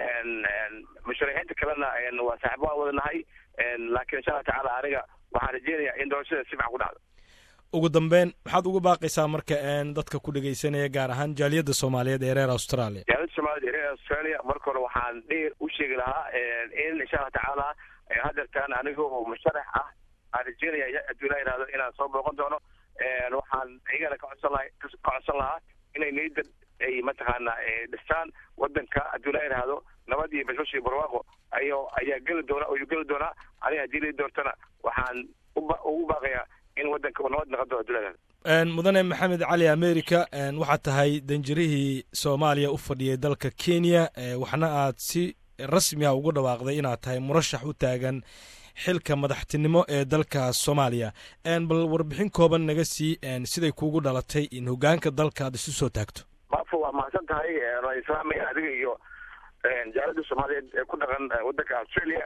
musharaxiinta kalena waa saaxibo aan wadanahay laakiin insha allah tacaala aniga waxaan rajeynayaa in doorashada si fican ku dhacdo ugu dambeyn maxaad uga baaqaysaa marka dadka ku dhegaysanaya gaar ahaan jaaliyadda soomaaliyeed ee reer australia jaaliyadda soomaaliyeed ee reer australia marka hore waxaan dheer u sheegi lahaa in insha allah tacaala hadeertaan aniga oo musharax ah aan rajeynaya hadduu ilaa yihahdo inaan soo booqan doono waxaan iyagana ka codsan laha ka codsan lahaa inay niyadda ay mataqaana dhistaan waddanka hadduu ilaa yihahdo nabad iyo bashbash iyo barwaaqo ayo ayaa geli doona ayuu geli doonaa aniga haddii lai doortana waxaan ugu baaqayaa in waddanka uu nabad noqon doono hadduu ilaa yihahdo mudane maxamed cali america waxaad tahay danjirihii soomaaliya u fadhiyay dalka kenya waxna aad si rasmi ah ugu dhawaaqday inaad tahay murashax u taagan xilka madaxtinimo ee dalka soomaaliya bal warbixin kooban naga sii siday kuugu dhalatay in hogaanka dalka aad isu soo taagto maafo waa mahadsan tahay waan islaamaya adiga iyo jaalada soomaaliyeed ee ku dhaqan waddanka australia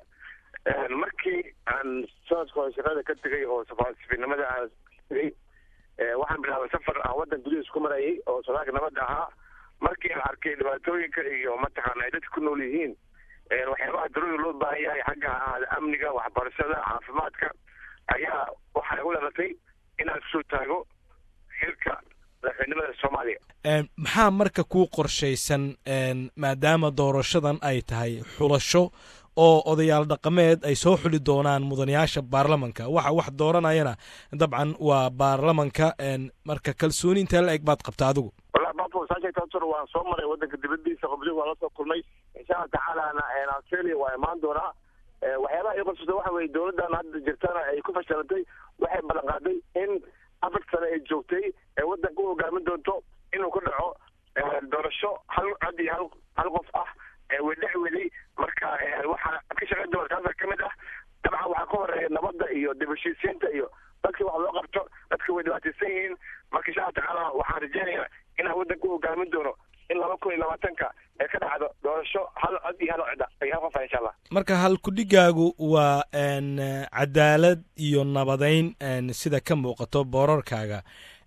markii aan sanadka hore shaqada ka tegay oo safaasifinimada aan tegay waxaan bilaabay safar aan waddan gudihiis ku marayay oo sodaalka nabadda ahaa markii aan arkay dhibaatooyinka iyo mataqaana ay dadka ku nool yihiin waxyaabaha daruuriga loo baahan yahay xagga ahaada amniga waxbarashada caafimaadka ayaa waxaa igu dhalatay inaan kusoo taago xilka madaxweynimada soomaaliya maxaa marka kuu qorshaysan maadaama doorashadan ay tahay xulasho oo odayaal dhaqameed ay soo xuli doonaan mudanayaasha baarlamanka waxa wax dooranayana dabcan waa baarlamanka marka kalsooni intee la eg baad qabta adigu wallahi bafo saasheegtaasor waan soo maray waddanka dibadiisa qobdi waan la soo kulmay insha allah tacaalana australia waa imaan doonaa waxyaabaha ii qorsata waxa weye dowladdan hadda jirtana ay ku fashilantay waxay ballan qaaday in afar sane ay joogtay ee waddanka u hogaamin doonto inuu ka dhaco doorasho hal cod iyo hal hal qof ah way dhex weday marka waxaa ka shaqayn doona taasa ka mid ah dabcan waxaa ka horeeya nabadda iyo dib heshiisiinta iyo dadkii wax loo qabto dadka way dhibaataysan yihiin marka insha alla tacaala waxaan rajeynayaa inaan waddanka u hogaamin doono in laba kun iyo labaatanka ee ka dhacdo doorasho hal cod iyo hal cida iyo hal qofa insha allah marka halkudhigaagu waa n cadaalad iyo nabadeyn n sida ka muuqato boorarkaaga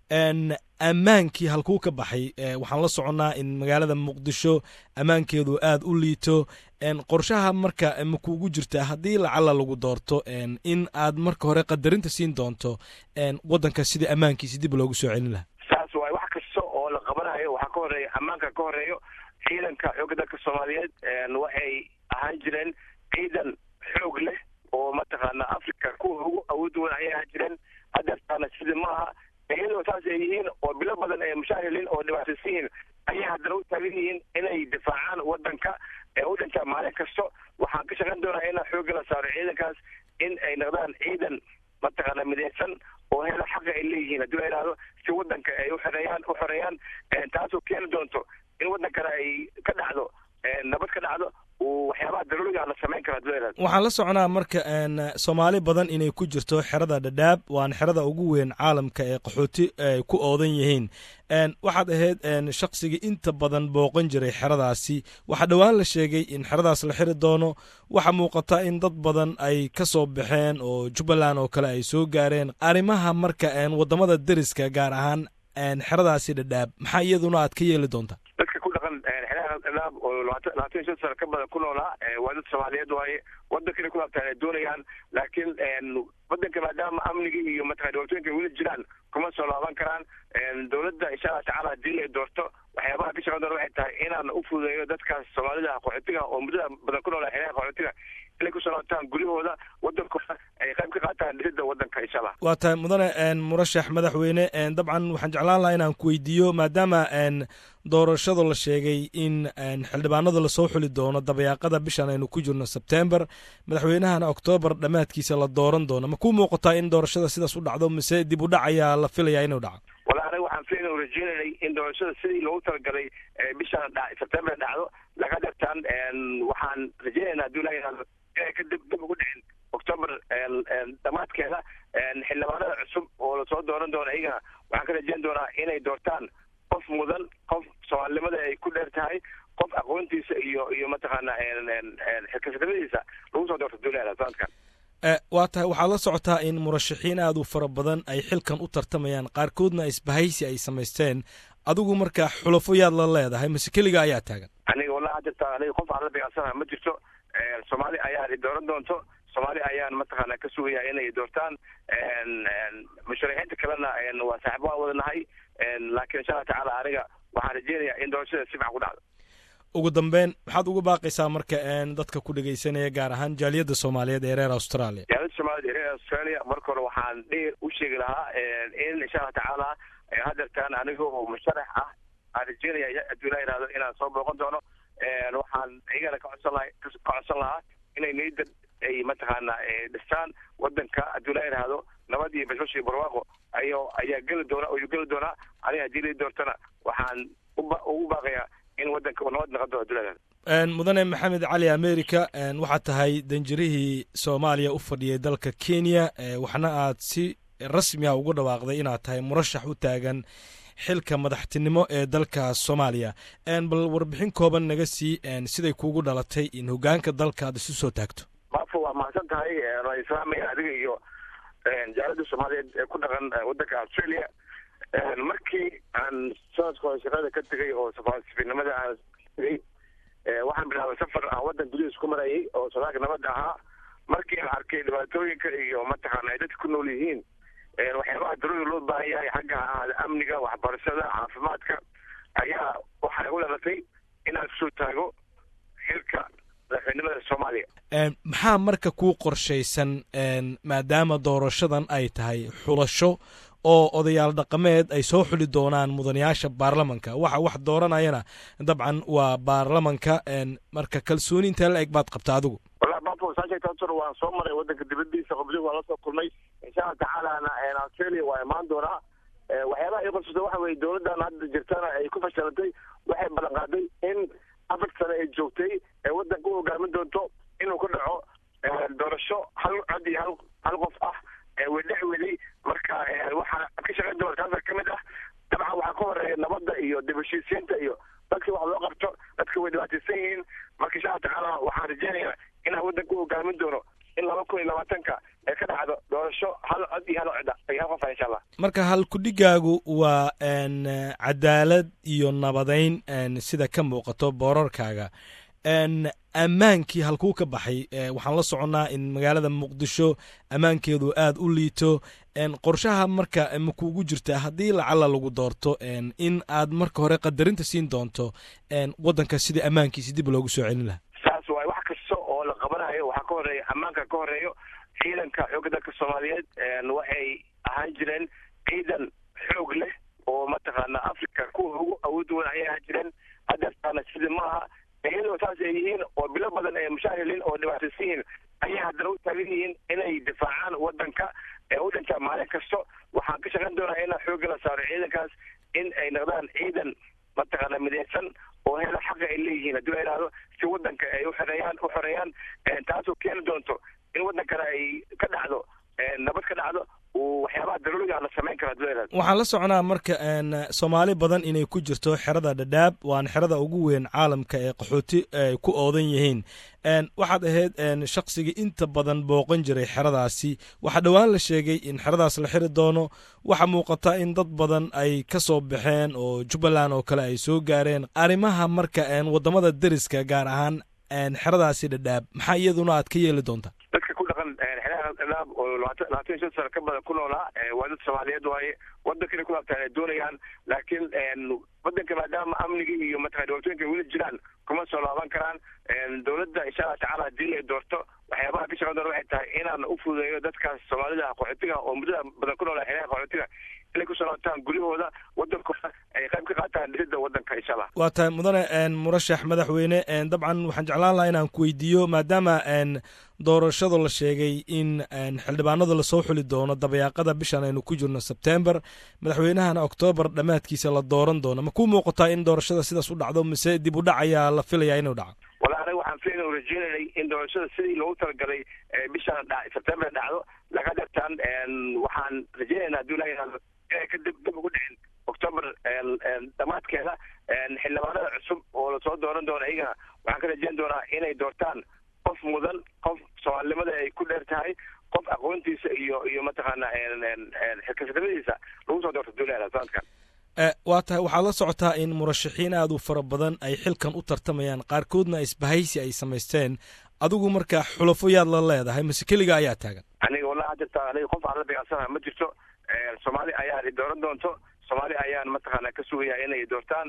n ammaankii halkuu ka baxay waxaan la soconnaa in magaalada muqdisho ammaankeedu aada u liito qorshaha marka makuugu jirta haddii lacala lagu doorto in aad marka hore qadarinta siin doonto waddanka sidii ammaankiisi dib loogu soo celin lahaa saas waay wax kasta oo la qabanayo waxaa ka horeeya ammaanka ka horeeyo ciidanka xoogga dalka soomaaliyeed waxay ahaan jireen ciidan xoog leh oo mataqaana africa kuwa ugu awood weyn ayay ahaan jireen hadeertaana sidii maaha iyadoo saas ay yihiin oo bilo badan ay mushaahilin oo dhibaataysan yihiin ayay haddana u taagan yihiin inay difaacaan waddanka ee u dhintaa maalin kasto waxaan ka shaqayn doonaa inaan xoogga la saaro ciidankaas in ay noqdaan ciidan mataqaana midaysan oo hela xaqa ay leeyihiin haddii la yidhahdo si waddanka ay uxoreeyaan u xoreeyaan taasoo keeni doonto in waddankana ay ka dhacdo nabad ka dhacdo waxyaabaha daruuriga la samayn karo haddii la yidhahdo waxaan la soconaa marka soomaali badan inay ku jirto xerada dhadhaab waana xerada ugu weyn caalamka ee qaxooti ay ku oodan yihiin waxaad ahayd shaqsigii inta badan booqan jiray xeradaasi waxaa dhowaan la sheegay in xeradaas la xiri doono waxaa muuqata in dad badan ay ka soo baxeen oo jubbaland oo kale ay soo gaareen arrimaha marka waddamada deriska gaar ahaan xeradaasi dhadhaab maxaa iyaduna aad ka yeeli doontaa dadka ku dhaqan xeeraha dhadhaab oo labaatan labaatan iyo shan sano ka badan ku noolaa waa dad soomaaliyeed waaye waddankana ku laabtaan ay doonayaan laakiin waddanka maadaama amnigii iyo mataqana dhibaatooyinka weli jiraan kuma soo laaban karaan dowladda insha allah tacaala haddii ay doorto waxyaabaha ka shaqan doona waxay tahay inaan u fududeeyo dadkaas soomaalida qaxootiga oo muddada badan ku noolaa xeeraha qaxootiga inay kusoo laabtaan guryahooda waddankooda ay qayb ka qaataan dhisidda waddanka insha allah waa tahay mudane murashax madaxweyne dabcan waxaan jeclaan lahaa inaan ku weydiiyo maadaama doorashada la sheegay in xildhibaanada lasoo xuli doono dabayaaqada bishan aynu ku jirno sebtember madaxweynahana oktoobar dhammaadkiisa la dooran doono ma ku muuqataa in doorashada sidaas u dhacdo mise dib u dhac ayaa la filayaa inuu dhaco wala aniga waxaan filayn u rajeynanay in doorashada sidii loogu talagalay bishan sebtember dhacdo laga dhirtaan waxaan rajeynaynaa haddii la yidhahdo inay ka dib dib ugu dhicin octoober dhammaadkeeda xildhibaanada cusub oo lasoo dooran doono iyagana waxaan ka rajeyn doonaa inay doortaan qof mudan qof soomaalinimada ay ku dheer tahay qof aqoontiisa iyo iyo mataqaana xilkasanimadiisa lagu soo doorto duulada sanadkan waa tahay waxaad la socotaa in murashaxiin aad u fara badan ay xilkan u tartamayaan qaarkoodna isbahaysi ay samaysteen adigu marka xulafo yaad la leedahay mase keliga ayaa taagan aniga wallahi jirta aniga qof aan la beecsanaha ma jirto soomaali ayaa dooran doonto soomaali ayaan mataqaana ka sugaya inay doortaan musharaxiinta kalena waa saaxiib waan wadanahay laakiin insha allah tacaala aniga waxaan rajeynayaa in doorashada si fiican ku dhacdo ugu dambeyn maxaad uga baaqaysaa marka dadka ku dhegaysanaya gaar ahaan jaaliyadda soomaaliyeed ee reer australia jaaliyadda soomaaliyeed ee reer australia marka hore waxaan dheer u sheegi lahaa in insha allah tacaala hadeertaan aniga oo musharax ah aan rajeynaya haddii la yidhahdo inaan soo booqan doono waxaan iyagana ka codsan laha ka codsan lahaa inay niyadda ay mataqaana dhistaan waddanka haddii la yidhaahdo nabad iyo bashbash iyo barwaaqo ayo ayaa geli doona ayuu geli doonaa aniga haddii la doortana waxaan uba ugu baaqayaa in waddanka uu nabad noqon doono haddii la yidhahdo mudane maxamed cali america waxaad tahay danjirihii soomaaliya u fadhiyay dalka kenya waxna aad si rasmi ah ugu dhawaaqday inaad tahay murashax u taagan xilka madaxtinimo ee dalka soomaaliya bal warbixin kooban naga sii siday kuugu dhalatay in hogaanka dalka aad isu soo taagto maafo waa mahadsan tahay waa islaamaya adiga iyo jaalada soomaaliyeed ee ku dhaqan waddanka australia markii aan sanadka hore shaqada ka tegay oo safaasifinimada aan tegay waxaan bilaabay safar aan waddan gudihiis ku marayay oo sodaalka nabadda ahaa markii aan arkay dhibaatooyinka iyo mataqaana ay dadka ku nool yihiin waxyaabaha daruuri loo baahan yahay xagga ha ahaada amniga waxbarashada caafimaadka ayaa waxaa igu dhalatay inaan kusoo taago xilka madaxweynimada soomaaliya maxaa marka kuu qorshaysan maadaama doorashadan ay tahay xulasho oo odayaal dhaqameed ay soo xuli doonaan mudanayaasha baarlamanka waxa wax dooranayana dabcan waa baarlamanka marka kalsooni intee la eg baad qabta adigu wallahi bafo saasheegtaasor waan soo maray waddanka dibadiisa qabri waan lasoo kulmay insha allah tacaalana australia waa imaan doonaa waxyaabaha ii qorsata waxa weye dowladdan hadda jirtana ay ku fashilantay waxay ballan qaaday in afar sane ay joogtay ee waddanka u hogaamin doonto inuu ku dhaco doorasho hal cod iyo hal hal qof ah way dhexi weday marka waxaa ka shaqayn doona taasa kamid ah dabcan waxaa ka horeeya nabadda iyo dib heshiisiinta iyo dadka wax loo qabto dadka way dhibaataysan yihiin marka insha alla tacaala waxaan rajeynayaa inaan waddanka u hogaamin doono in laba kun iyo labaatanka ee ka dhacdo doorasho hal cod iyo hal codda iyo hal qofa insha allah marka halkudhigaagu waa cadaalad iyo nabadeyn sida ka muuqato boorarkaaga ammaankii halkuu ka baxay waxaan la soconnaa in magaalada muqdisho ammaankeedu aada u liito qorshaha marka makuugu jirta haddii lacala lagu doorto in aad marka hore qadarinta siin doonto waddanka sidii ammaankiisi dib loogu soo celin lahaa saas waay wax kasta oo la qabanayo waxaa ka horeeya ammaanka ka horeeyo ciidanka xoogga dalka soomaaliyeed waxay ahaan jireen ciidan xoog leh oo mataqaana africa kuwa ugu awood weyn ayay ahaan jireen hadeertaana sida maaha iyadoo saas ay yihiin oo bilo badan ay mushaahiliin oo dhibaataysan yihiin ayay haddana u taagan yihiin inay difaacaan waddanka ee u dhintaa maalin kasto waxaan ka shaqayn doonaa inaan xoogga la saaro ciidankaas in ay noqdaan ciidan mataqaana midaysan oo hela xaqa ay leeyihiin haddii la yidhahdo si waddanka ay uxoreeyaan u xoreeyaan taasoo keeni doonto in waddankana ay ka dhacdo nabad ka dhacdo waxyaabaha daruuriga la samayn karo haddii la yidhahdo waxaan la soconaa marka soomaali badan inay ku jirto xerada dhadhaab waana xerada ugu weyn caalamka ee qaxooti ay ku oodan yihiin waxaad ahayd shaqsigii inta badan booqan jiray xeradaasi waxaa dhowaan la sheegay in xeradaas la xiri doono waxaa muuqata in dad badan ay ka soo baxeen oo jubbaland oo kale ay soo gaareen arrimaha marka waddamada deriska gaar ahaan xeradaasi dhadhaab maxaa iyaduna aad ka yeeli doontaa dadka ku dhaqan xeeraha dhadhaab oo labaatan labaatan iyo shan sano ka badan ku noolaa waa dad soomaaliyeed waaye waddankana ku laabtaan ay doonayaan laakiin waddanka maadaama amnigii iyo mataqana dhibaatooyinka weli jiraan kuma soo laaban karaan dowladda insha allah tacaala haddii ay doorto waxyaabaha ka shaqan doona waxay tahay inaan u fududeeyo dadkaas soomaalida qaxootiga oo muddada badan ku noolaa xeeraha qaxootiga inay kusoo laabtaan guryahooda waddankooda ay qayb ka qaataan dhisidda waddanka insha allah waa tahay mudane murashax madaxweyne dabcan waxaan jeclaan lahaa inaan ku weydiiyo maadaama doorashada la sheegay in xildhibaanada lasoo xuli doono dabayaaqada bishan aynu ku jirno sebtember madaxweynahana oktoobar dhammaadkiisa la dooran doono ma ku muuqataa in doorashada sidaas u dhacdo mise dib u dhac ayaa la filayaa inuu dhaco wala aniga waxaan filayna rajeynanay in doorashada sidii loogu talagalay bishan sebtember dhacdo laga dhartaan waxaan rajeynaynaa hadduu ilaha yihahdo inay ka dib dib ugu dhicin octoober dhammaadkeeda xildhibaanada cusub oo lasoo dooran doono iyagana waxaan ka rajeyn doonaa inay doortaan qof mudan qof soomaalinimada ay ku dheer tahay qof aqoontiisa iyo iyo mataqaana xilkasnimadiisa lagu soo doorto duulada sanadkan waa tahay waxaad la socotaa in murashaxiin aad u fara badan ay xilkan u tartamayaan qaarkoodna isbahaysi ay samaysteen adigu marka xulafo yaad la leedahay mase keliga ayaa taagan aniga wallahi hadda aniga qof aan la dagaalsanaha ma jirto soomaali ayaa dooran doonto soomaali ayaan mataqaana ka sugaya inay doortaan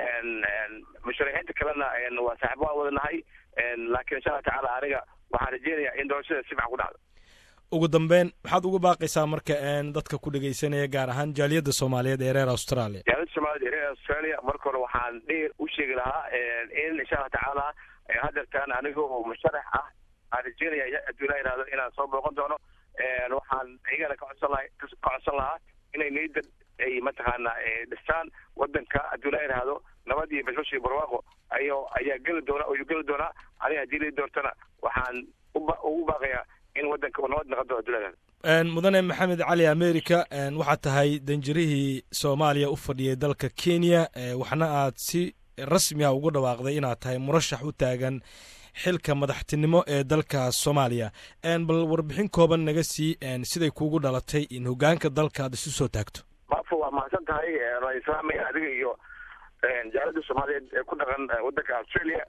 musharaxiinta kalena waa saaxiib waan wadanahay laakiin insha allah tacaala aniga waxaan rajeynayaa in doorashada si fican ku dhacdo ugu dambeyn maxaad uga baaqaysaa marka dadka ku dhegaysanaya gaar ahaan jaaliyadda soomaaliyeed ee reer australia jaaliyadda soomaaliyeed ee reer australia marka hore waxaan dheer u sheegi lahaa in insha allah tacaala hadeertaan aniga oo musharax ah aan rajeynaya hadduu ilaa yihahdo inaan soo booqan doono waxaan iyagana ka codsan laha ka codsan lahaa inay niyadda ay mataqaana dhistaan waddanka hadduu ilaa yihahdo nabad iyo bashbash iyo barwaaqo ayo ayaa geli doona ayuu geli doonaa aniga haddii lii doortana waxaan ugu baaqayaa in waddanka uu nabad noqon doono hadduu ilaa yihahdo mudane maxamed cali america waxaad tahay danjirihii soomaaliya u fadhiyay dalka kenya waxna aad si rasmi ah ugu dhawaaqday inaad tahay murashax u taagan xilka madaxtinimo ee dalka soomaaliya bal warbixin kooban naga sii siday kuugu dhalatay in hogaanka dalka aad isu soo taagto maafo waa mahadsan tahay waan islaamaya adiga iyo jaalada soomaaliyeed ee ku dhaqan waddanka australia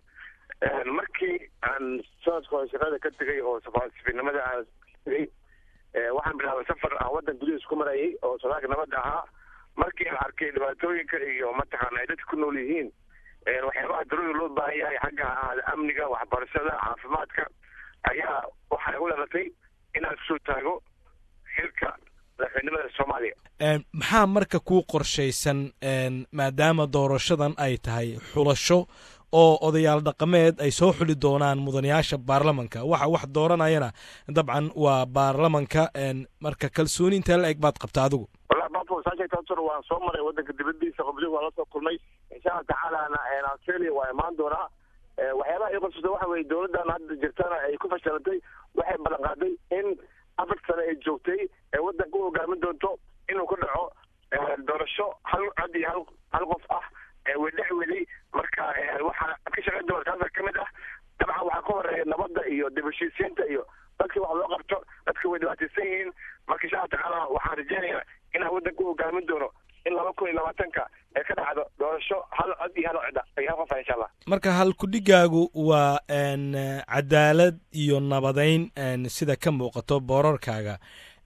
markii aan sanadka hore shaqada ka tegay oo safiirnimada aan tegay waxaan bilaabay safar aan waddan gudihiis ku marayay oo sodaalka nabadda ahaa markii aan arkay dhibaatooyinka iyo mataqaana ay dadka ku nool yihiin waxyaabaha daruuri loo baahan yahay xagga ahaada amniga waxbarashada caafimaadka ayaa waxaa igu dhalatay inaan kusoo taago xilka madaxweynimada soomaaliya maxaa marka kuu qorshaysan maadaama doorashadan ay tahay xulasho oo odayaal dhaqameed ay soo xuli doonaan mudanayaasha baarlamanka waxa wax dooranayana dabcan waa baarlamanka marka kalsooni intee la eg baad qabta adigu wallahi bafo saasheegtaasur waan soo maray waddanka dibadiisa qobdig waan la soo kulmay insha allah tacaalana australia waa imaan doonaa waxyaabaha ii qorsata waxa weye dowladdan hadda jirtana ay ku fashilantay waxay ballan qaaday in afar sane ay joogtay ee waddanka u hogaamin doonto inuu ka dhaco doorasho hal cod iyo hal hal qof ah wedhex weli marka waxaa ka shaqayn doona taasa ka mid ah dabcan waxaa ka horeeya nabadda iyo dib heshiisiinta iyo dadkii wax loo qabto dadka way dhibaataysan yihiin marka insha alla tacaala waxaan rajeynayaa inaan waddanka u hogaamin doono in laba kun iyo labaatanka ee ka dhacdo doorasho hal cod iyo hal cod iyo hal qof ah insha allah marka halkudhigaagu waa cadaalad iyo nabadayn sida ka muuqato boorarkaaga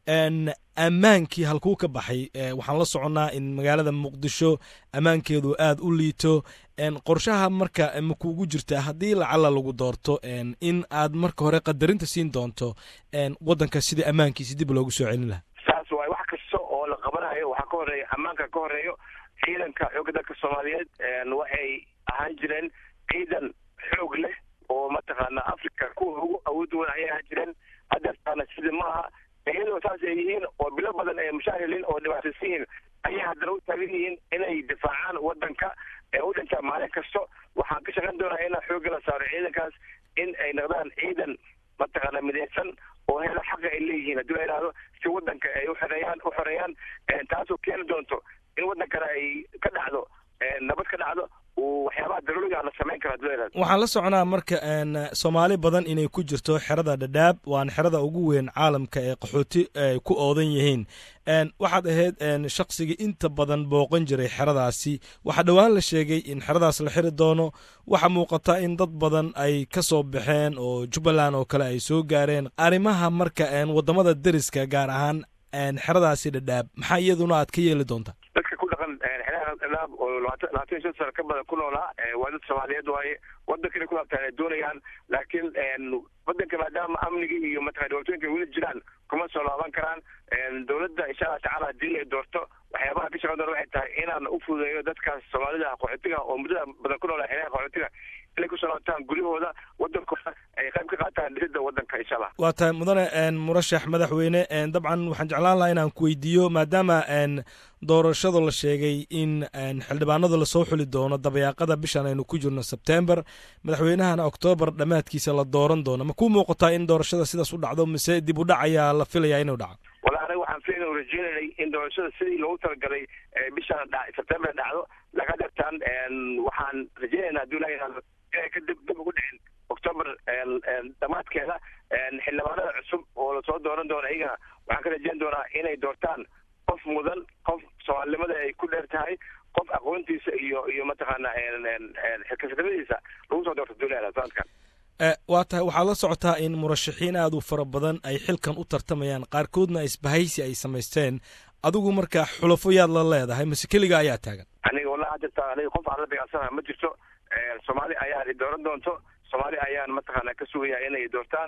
ammaankii halkuu ka baxay waxaan la soconnaa in magaalada muqdisho ammaankeedu aada u liito qorshaha marka makuugu jirta haddii lacala lagu doorto in aad marka hore qadarinta siin doonto waddanka sidii ammaankiisi dib loogu soo celin lahaa saas waay wax kasta oo la qabanayo waxaa ka horeeya ammaanka ka horeeyo ciidanka xoogga dalka soomaaliyeed waxay ahaan jireen ciidan xoog leh oo mataqaana africa kuwa ugu awood weyn ayay ahaan jireen hadeertaana sidii maaha iyadoo saas ay yihiin oo bilo badan ay mushaahilin oo dhibaataysan yihiin ayay haddana u taagan yihiin inay difaacaan waddanka ee u dhintaa maalin kasto waxaan ka shaqayn doonaa inaan xoogga la saaro ciidankaas in ay noqdaan ciidan mataqaana midaysan oo hela xaqa ay leeyihiin haddii la yidhahdo si waddanka ay uxoreeyaan u xoreeyaan taasoo keeni doonto in waddankana ay ka dhacdo nabad ka dhacdo waxyaabaha daruuriga la samayn karo haddii la yidhahdo waxaan la soconaa marka soomaali badan inay ku jirto xerada dhadhaab waan xerada ugu weyn caalamka ee qaxooti ay ku oodan yihiin waxaad ahayd shaqsigii inta badan booqan jiray xeradaasi waxaa dhowaan la sheegay in xeradaas la xiri doono waxaa muuqata in dad badan ay ka soo baxeen oo jubbaland oo kale ay soo gaareen arrimaha marka waddamada deriska gaar ahaan xeradaasi dhadhaab maxaa iyaduna aad ka yeeli doontaa dadka ku dhaqan xeeraha dhadhaab oo labaatan labaatan iyo shan sano ka badan ku noolaa waa dad soomaaliyeed waaye waddankana ku laabtaan ay doonayaan laakiin waddanka maadaama amnigii iyo mataqana dhibaatooyinka weli jiraan kuma soo laaban karaan dowladda insha allah tacaala haddii ay doorto waxyaabaha ka shaqan doona waxay tahay inaan u fududeeyo dadkaas soomaalida qaxootiga oo muddada badan ku noolaa xeeraha qaxootiga inay kusoo laabtaan guryahooda waddankooda ay qayb ka qaataan dhisidda waddanka insha allah waa tahay mudane murashax madaxweyne dabcan waxaan jeclaan lahaa inaan ku weydiiyo maadaama doorashada la sheegay in xildhibaanada lasoo xuli doono dabayaaqada bishan aynu ku jirno sebtember madaxweynahana oktoobar dhammaadkiisa la dooran doono ma kuu muuqataa in doorashada sidaas u dhacdo mise dib u dhac ayaa la filayaa inuu dhaco wala anaga waxaan filayn u rajeynanay in doorashada sidii loogu talagalay bishan sebtember dhacdo laga dhirtaan waxaan rajeynaynaa hadduu ilaha yihahdo inay ka dib dib ugu dhicin octoober dhammaadkeeda xildhibaanada cusub oo lasoo dooran doono iyagana waxaan ka rajeyn doonaa inay doortaan qof mudan qof soomaalinimada ay ku dheer tahay qof aqoontiisa iyo iyo mataqaana xilkasanimadiisa lagu soo doorto duulada sanadkan waa tahay waxaad la socotaa in murashaxiin aad u fara badan ay xilkan u tartamayaan qaarkoodna isbahaysi ay samaysteen adigu marka xulafo yaad la leedahay mase keliga ayaa taagan aniga wallahi jirta aniga qof aan la beecsanaha ma jirto soomaali ayaa i dooran doonto soomaali ayaan mataqaana ka sugaya inay doortaan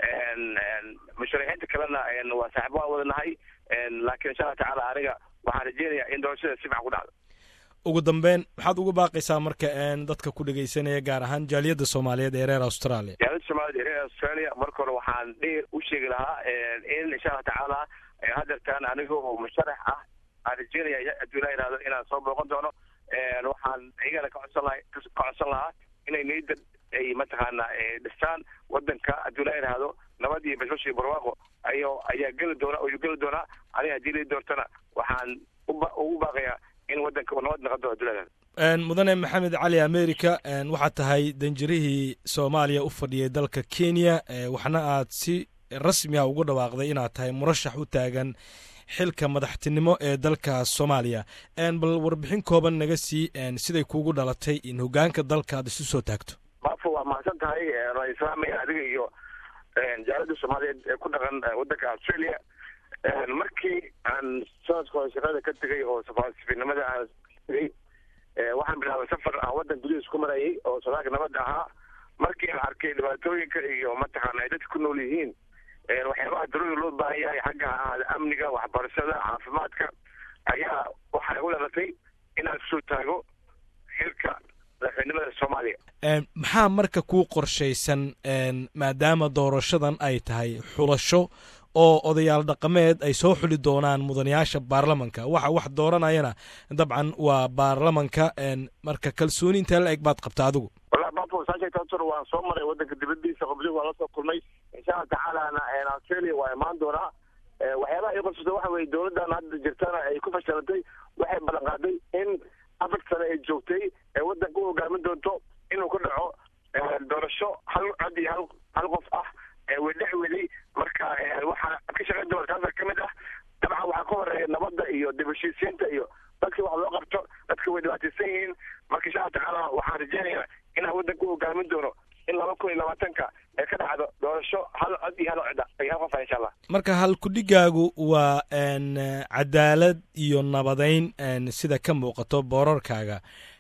musharaxiinta kalena waa saaxibo aan wadanahay laakiin insha allah tacaala aniga waxaan rajeynayaa in doorashada si fiican ku dhacdo ugu dambeyn maxaad uga baaqaysaa marka dadka ku dhegaysanaya gaar ahaan jaaliyadda soomaaliyeed ee reer australia jaaliyadda soomaaliyed ee reer australia marka hore waxaan dheer u sheegi lahaa in insha allah tacaala hadeertaan aniga oo musharax ah aan rajeynaya hadduu ilaa yihahdo inaan soo booqan doono waxaan iyagana ka codsan laha ka codsan lahaa inay niyadda ay mataqaana dhistaan waddanka hadduu ilaa yihahdo nabad iyo bashbash iyo barwaaqo ayo ayaa geli doona ayuu geli doonaa aniga haddii lai doortana waxaan uba ugu baaqayaa in waddanka uu nabad noqon doono hadduu ilaa yihahdo mudane maxamed cali america waxaad tahay danjirihii soomaaliya u fadhiyay dalka kenya waxna aad si rasmi ah ugu dhawaaqday inaad tahay murashax u taagan xilka madaxtinimo ee dalka soomaaliya bal warbixin kooban naga sii siday kuugu dhalatay in hogaanka dalka aad isu soo taagto bafo waa mahadsan tahay waa islaamaya adiga iyo jaalada soomaaliyeed ee ku dhaqan waddanka australia markii aan sanadka hore shaqada ka tegay oo safaasifinimada aan tegay waxaan bilaabay safar aan waddan gudihiis ku marayay oo sodaalka nabadda ahaa markii aan arkay dhibaatooyinka iyo mataqaana ay dadka ku nool yihiin waxyaabaha daruuriga loo baahan yahay xagga ahaada amniga waxbarashada caafimaadka ayaa waxay u dhalatay inaan kusoo taago xilka madaxweynimada soomaaliya maxaa marka kuu qorshaysan maadaama doorashadan ay tahay xulasho oo odayaal dhaqameed ay soo xuli doonaan mudanayaasha baarlamanka waxa wax dooranayana dabcan waa baarlamanka marka kalsooni intee la eg baad qabta adigu wallahi bafo maafo saa sheegta horta waan soo maray wadanka dibadiisa qobdi waan lasoo kulmay insha allah tacaalana australia waa imaan doonaa waxyaabaha ay qorsata waxa weye dowladdan hadda jirtana ay ku fashilantay waxay ballan qaaday in afar sane ay joogtay ee wadanka u hogaamin doonto inuu ku dhaco doorasho hal cod iyo hal hal qof ah wedhex weli marka waxaa ka shaqayn doona taasa ka mid ah dabcan waxaa ka horeeya nabadda iyo dib heshiisiinta iyo dadka wax loo qabto dadka way dhibaataysan yihiin marka insha allah tacaala waxaan rajeynayaa inaan wadanka u hogaamin doono in laba kun iyo labaatanka ee ka dhacdo doorasho hal cod iyo hal cod iyo hal qof ah insha allah marka halkudhigaagu waa cadaalad iyo nabadayn sida ka muuqato boorarkaaga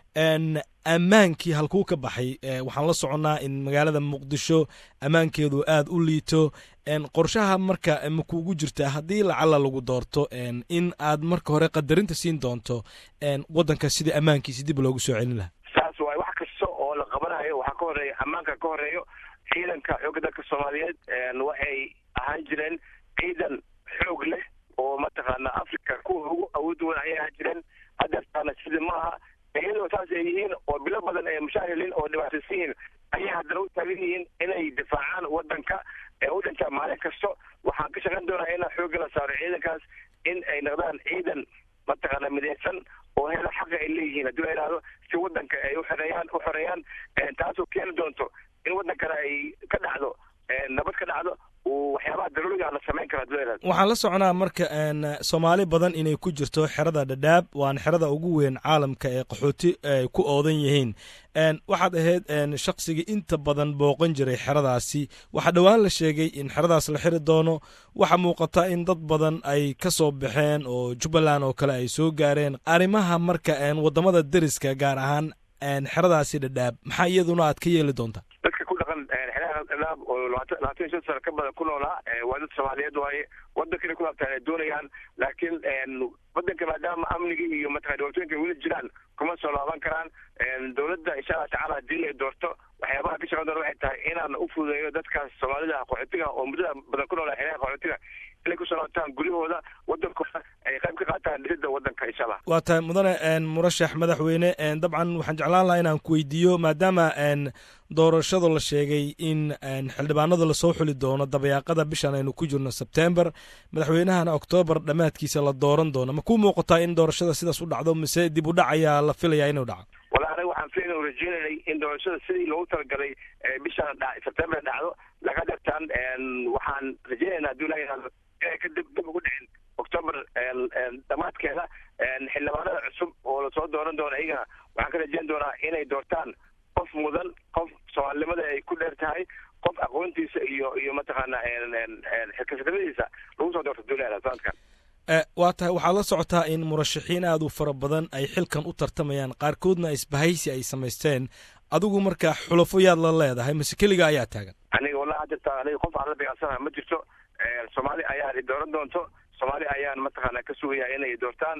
ammaankii halkuu ka baxay waxaan la soconnaa in magaalada muqdisho ammaankeedu aada u liito qorshaha marka makuugu jirta haddii lacala lagu doorto in aad marka hore qadarinta siin doonto waddanka sidii ammaankiisi dib loogu soo celin lahaa saas waay wax kasta oo la qabanayo waxaa ka horeeya ammaanka ka horeeyo ciidanka xoogga dalka soomaaliyeed waxay ahaan jireen ciidan xoog leh oo mataqaana africa kuwa ugu awood weyn ayay ahaan jireen hadeertaana sidii maaha iyadoo saas ay yihiin oo bilo badan ay mushaahiliin oo dhibaataysan yihiin ayay haddana u taagan yihiin inay difaacaan wadanka ee u dhintaa maalin kasto waxaan ka shaqayn doonaa inaan xoogga la saaro ciidankaas in ay noqdaan ciidan mataqaana midaysan oo hela xaqa ay leeyihiin haddii la yidhahdo si wadanka ay uxoreeyaan u xoreeyaan taasoo keeni doonto in wadankana ay ka dhacdo nabad ka dhacdo waxyaabaha daruuriga la samayn karo haddii la yidhahdo waxaan la soconaa marka soomaali badan inay ku jirto xerada dhadhaab waana xerada ugu weyn caalamka ee qaxooti ay ku oodan yihiin waxaad ahayd shaqsigii inta badan booqan jiray xeradaasi waxaa dhowaan la sheegay in xeradaas la xiri doono waxaa muuqata in dad badan ay ka soo baxeen oo jubbaland oo kale ay soo gaareen arrimaha marka wadamada deriska gaar ahaan xeradaasi dhadhaab maxaa iyaduna aad ka yeeli doontaa dadka ku dhaqan xeeraha dhadhaab oo labaatan labaatan iyo shan sano ka badan ku noolaa waa dad soomaaliyeed waaye wadankana ku laabtaan ay doonayaan laakiin wadanka maadaama amniga iyo mataqana dhibaatooyinka weli jiraan kuma soo laaban karaan dowladda insha allah tacala haddii ay doorto waxyaabaha ka shaqan doona waxay tahay inaan u fududeeyo dadkaas soomaalida qaxootiga oo muddada badan ku noolaa xeeraha qaxootiga inay kusoo laabtaan guryahooda wadankooda ay qayb ka qaataan dhisidda wadanka insha allah waa tahay mudane murashax madaxweyne dabcan waxaan jeclaan lahaa inaan ku weydiiyo maadaama doorashada la sheegay in xildhibaanada lasoo xuli doono dabayaaqada bishan aynu ku jirno sebtember madaxweynahana oktoobar dhammaadkiisa la dooran doono ma ku muuqataa in doorashada sidaas u dhacdo mise dib u dhac ayaa la filayaa inuu dhaco wala aniga waxaan filan rajeynanay in doorashada sidii loogu talagalay bishan sebtember dhacdo laga dhigtaan waxaan rajeynayna haddii la yidhahdo inay ka dib dib ugu dhicin octoober dhammaadkeeda xildhibaanada cusub oo lasoo dooran doono iyagana waxaan ka rajeyn doonaa inay doortaan qof mudan qof soomaalinimada ay ku dheer tahay qof aqoontiisa iyo iyo mataqaana xilkasnimadiisa lagu soo doorto duulada sanadkan waa tahay waxaad la socotaa in murashaxiin aad u fara badan ay xilkan u tartamayaan qaarkoodna isbahaysi ay samaysteen adigu marka xulafo yaad la leedahay mase keliga ayaa taagan aniga wallahi hadda aniga qof aan la dagaalsanaha ma jirto soomaali ayaan dooran doonto soomaali ayaan mataqaana ka sugaya inay doortaan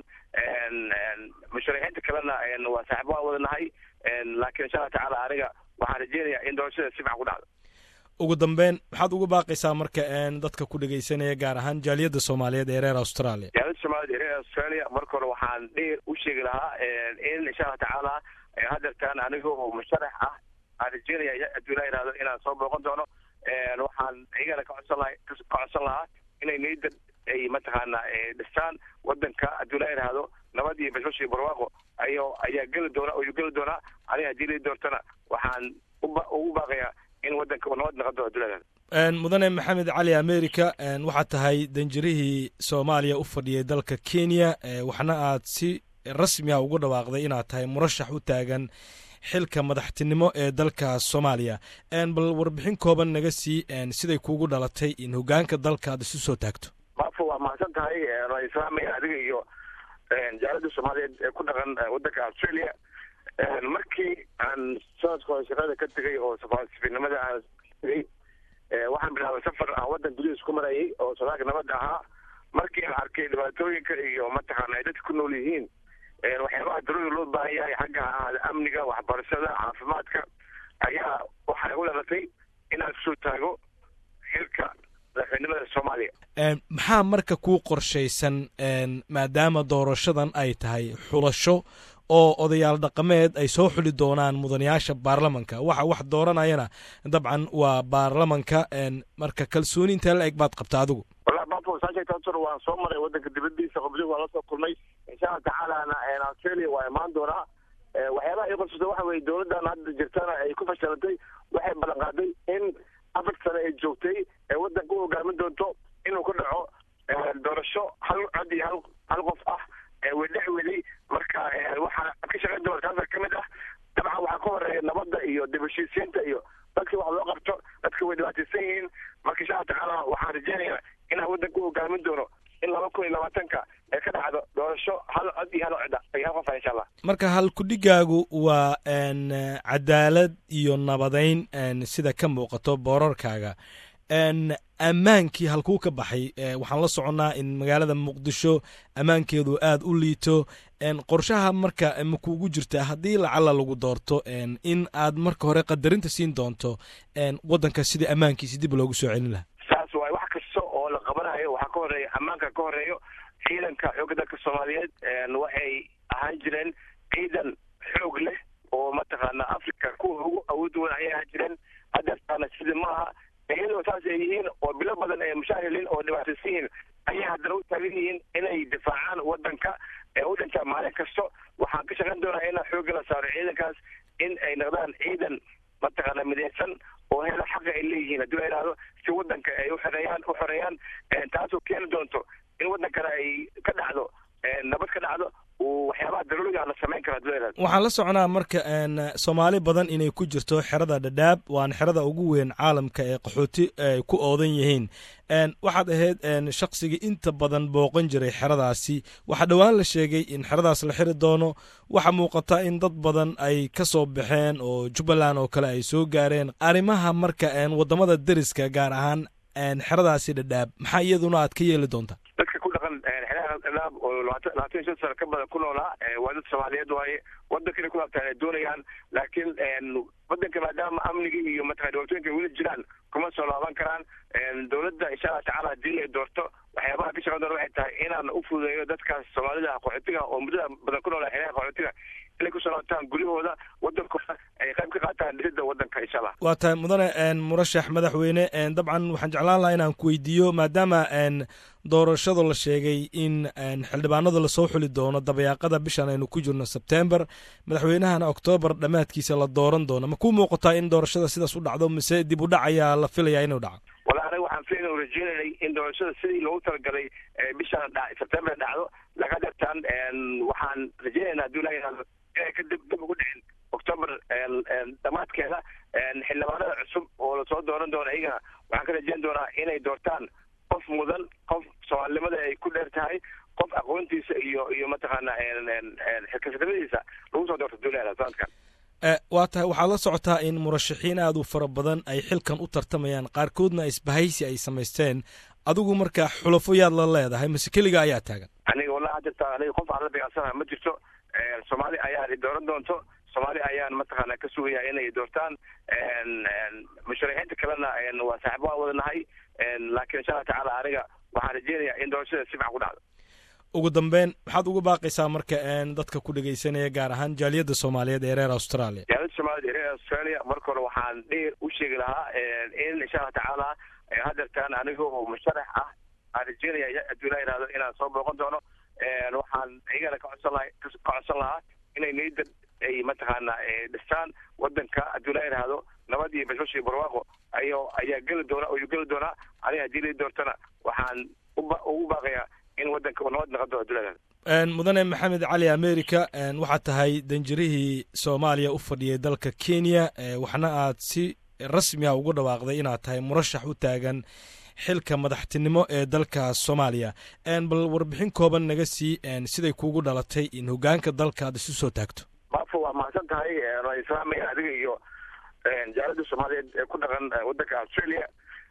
musharaxiinta kalena waa saaxiib waan wada nahay laakiin insha allah tacaala aniga waxaan rajeynayaa in doorashada si fiican ku dhacdo ugu dambeyn maxaad uga baaqaysaa marka dadka ku dhegaysanaya gaar ahaan jaaliyadda soomaaliyeed ee reer australia jaaliyadda soomaaliyeed ee reer australia marka hore waxaan dheer u sheegi lahaa in insha allah tacaala hadeertaan aniga oo musharax ah aan rajeynaya hadduu ilaa yidhahdo inaan soo booqan doono waxaan iyagana ka codsan laha ka codsan lahaa inay niyadda ay mataqaana dhistaan wadanka hadduu ilaa yidhaahdo nabad iyo bashbash iyo barwaaqo ayo ayaa geli doona ayuu geli doonaa aniga haddii lai doortana waxaan ugu baaqayaa in wadanka uu nabad noqon doono hadduu ilaa yidhahdo mudane maxamed cali america waxaad tahay danjirihii soomaaliya u fadhiyay dalka kenya waxna aad si rasmi ah ugu dhawaaqday inaad tahay murashax u taagan xilka madaxtinimo ee dalka soomaaliya bal warbixin kooban naga sii siday kuugu dhalatay in hogaanka dalka aad isu soo taagto maafo waa mahadsan tahay ra islaamiga adiga iyo jaalada soomaaliyeed ee ku dhaqan wadanka australia markii aan sanadka hore shaqada ka tegay oo safaarsifinimada aan tegay waxaan bilaabay safar aan wadan gudihiis ku marayay oo sodaalka nabadda ahaa markii aan arkay dhibaatooyinka iyo mataqaana ay dadka ku nool yihiin waxyaabaha daruuri loo baahan yahay xagga ahaada amniga waxbarashada caafimaadka ayaa waxay u dhalatay inaan kusoo taago xilka madaxweynimada soomaaliya maxaa marka kuu qorshaysan maadaama doorashadan ay tahay xulasho oo odayaal dhaqameed ay soo xuli doonaan mudanayaasha baarlamanka waxa wax dooranayana dabcan waa baarlamanka marka kalsooni intee la eg baad qabta adigu wallahi bafo saasheegtaasuna waan soo maray waddanka dibadiisa qobdig waan la soo kulmay insha allah tacaalana australia waa imaan doonaa waxyaabaha ii qabsata waxa weye dowladdan hadda jirtana ay ku fashilantay waxay ballan qaaday in afar sane ay joogtay ee waddanka u hogaamin doonto inuu ka dhaco doorasho hal cod iyo hal hal qof ah wedhex weli marka waxaa ka shaqayn doona taasa ka mid ah dabcan waxaa ka horeeya nabadda iyo dib heshiisiinta iyo dadkii wax loo qabto dadka way dhibaataysan yihiin marka insha allah tacaala waxaan rajeynayaa inaan waddanka u hogaamin doono in laba kun iyo labaatanka ay ka dhacdo doorasho hal cod iyo hal cod iyo hal qof ah insha allah marka halkudhigaagu waa cadaalad iyo nabadayn sida ka muuqato boorarkaaga ammaankii halkuu ka baxay waxaan la soconnaa in magaalada muqdisho ammaankeedu aad u liito qorshaha marka makuugu jirtaa haddii lacala lagu doorto in aad marka hore qadarinta siin doonto waddanka sidii ammaankiisi dib loogu soo celin lahaa saas waay wax kasta oo la qabanayo waxaa ka horeeya ammaanka ka horeeyo ciidanka xoogga dalka soomaaliyeed waxay ahaan jireen ciidan xoog leh oo mataqaana africa kuwa ugu awood weyn ayay ahaan jireen hadeertaana sida maaha iyadoo saas ay yihiin oo bilo badan ay mushaahilin oo dhibaataysan yihiin ayay haddana u taagan yihiin inay difaacaan waddanka ee u dhintaa maalin kasto waxaan ka shaqayn doonaa inaan xoogga la saaro ciidankaas in ay noqdaan ciidan mataqaana midaysan oo hela xaqa ay leeyihiin haddii la idhaahdo si waddanka ay uxoreeyaan u xoreeyaan taasoo keeni doonto in waddankana ay ka dhacdo nabad ka dhacdo waxyaabaha daruuriga la samayn kara haddii la idhahdo waxaan la soconaa marka soomaali badan inay ku jirto xerada dhadhaab waana xerada ugu weyn caalamka ee qaxooti ay ku oodan yihiin waxaad ahayd shaqsigii inta badan booqan jiray xeradaasi waxaa dhowaan la sheegay in xeradaas la xiri doono waxaa muuqata in dad badan ay ka soo baxeen oo jubbaland oo kale ay soo gaareen arrimaha marka waddamada deriska gaar ahaan xeradaasi dhadhaab maxaa iyaduna aad ka yeeli doontaa dadka ku dhaqan xeeraha dhadhaab oo labaatan labaatan iyo shan sano ka badan ku noolaa waa dad soomaaliyeed waaye waddankana ku laabtaan ay doonayaan laakiin waddanka maadaama amnigii iyo mataqana dhibaatooyinka weli jiraan kuma soo laaban karaan dowladda insha allah tacala haddii ay doorto waxyaabaha ka shaqan doona waxay tahay inaan u fududeeyo dadkaas soomaalida qaxootiga oo muddada badan ku noolaa xeeraha qaxootiga inay ku soo laabtaan guryahooda waddankooda ay qayb ka qaataan dhisidda waddanka insha allah waa tahay mudane murashax madaxweyne dabcan waxaan jeclaan lahaa inaan ku weydiiyo maadaama doorashada la sheegay in xildhibaanada lasoo xuli doono dabayaaqada bishan aynu ku jirno sebtember madaxweynahana oktoobar dhammaadkiisa la dooran doono ma kuu muuqataa in doorashada sidaas u dhacdo mise dib u dhac ayaa la filayaa inuu dhaco wala anaga waxaan filayn o rajeynaynay in doorashada sidii loogu talagalay bishan sebtember dhacdo laga dartaan waxaan rajeynaynaa haddii ilaha yihahdo inay ka dib dib ugu dhicin octoober dhammaadkeeda xildhibaanada cusub oo lasoo dooran doono iyagana waxaan ka rajeyn doonaa inay doortaan qof mudan qof soomaalinimada ay ku dheer tahay qof aqoontiisa iyo iyo mataqaana xilkasadnimadiisa lagu soo doorto duulada sanadkan waa tahay waxaad la socotaa in murashaxiin aad u fara badan ay xilkan u tartamayaan qaarkoodna isbahaysi ay samaysteen adigu marka xulafo yaad la leedahay mase keliga ayaa taagan aniga wallahi jirta aniga qof aan la beecsanaha ma jirto soomaali ayaan i dooran doonto soomaali ayaan mataqaana ka sugaya inay doortaan musharaxiinta kalena waa saaxibo aan wadanahay laakiin insha allah tacaala aniga waxaan rajeynayaa in doorashada si fiican ku dhacdo ugu dambeyn maxaad ugu baaqaysaa marka dadka ku dhegaysanaya gaar ahaan jaaliyadda soomaaliyeed ee reer australia jaaliyadda soomaaliyed ee reer australia marka hore waxaan dheer u sheegi lahaa in insha allah tacaala hadeertaan aniga oo musharax ah aan rajeynaya hadduu ilaa yihahdo inaan soo booqan doono waxaan iyagana ka codsan laha ka codsan lahaa inay niyadda ay mataqaana dhistaan waddanka hadduu ilaa yihahdo nabad iyo bashbash iyo barwaaqo ayo ayaa geli doona ayuu geli doonaa aniga haddii lai doortana waxaan uba ugu baaqayaa in waddanka uu nabad noqon doono hadduu ilaa yihahdo mudane maxamed cali america waxaad tahay danjirihii soomaaliya u fadhiyay dalka kenya waxna aad si rasmi a ugu dhawaaqday inaad tahay murashax u taagan xilka madaxtinimo ee dalka soomaaliya bal warbixin kooban naga sii siday kuugu dhalatay in hogaanka dalka aad isu soo taagto baafo waa mahadsan tahay waan islaamaya adiga iyo jaalada soomaaliyeed ee ku dhaqan waddanka australia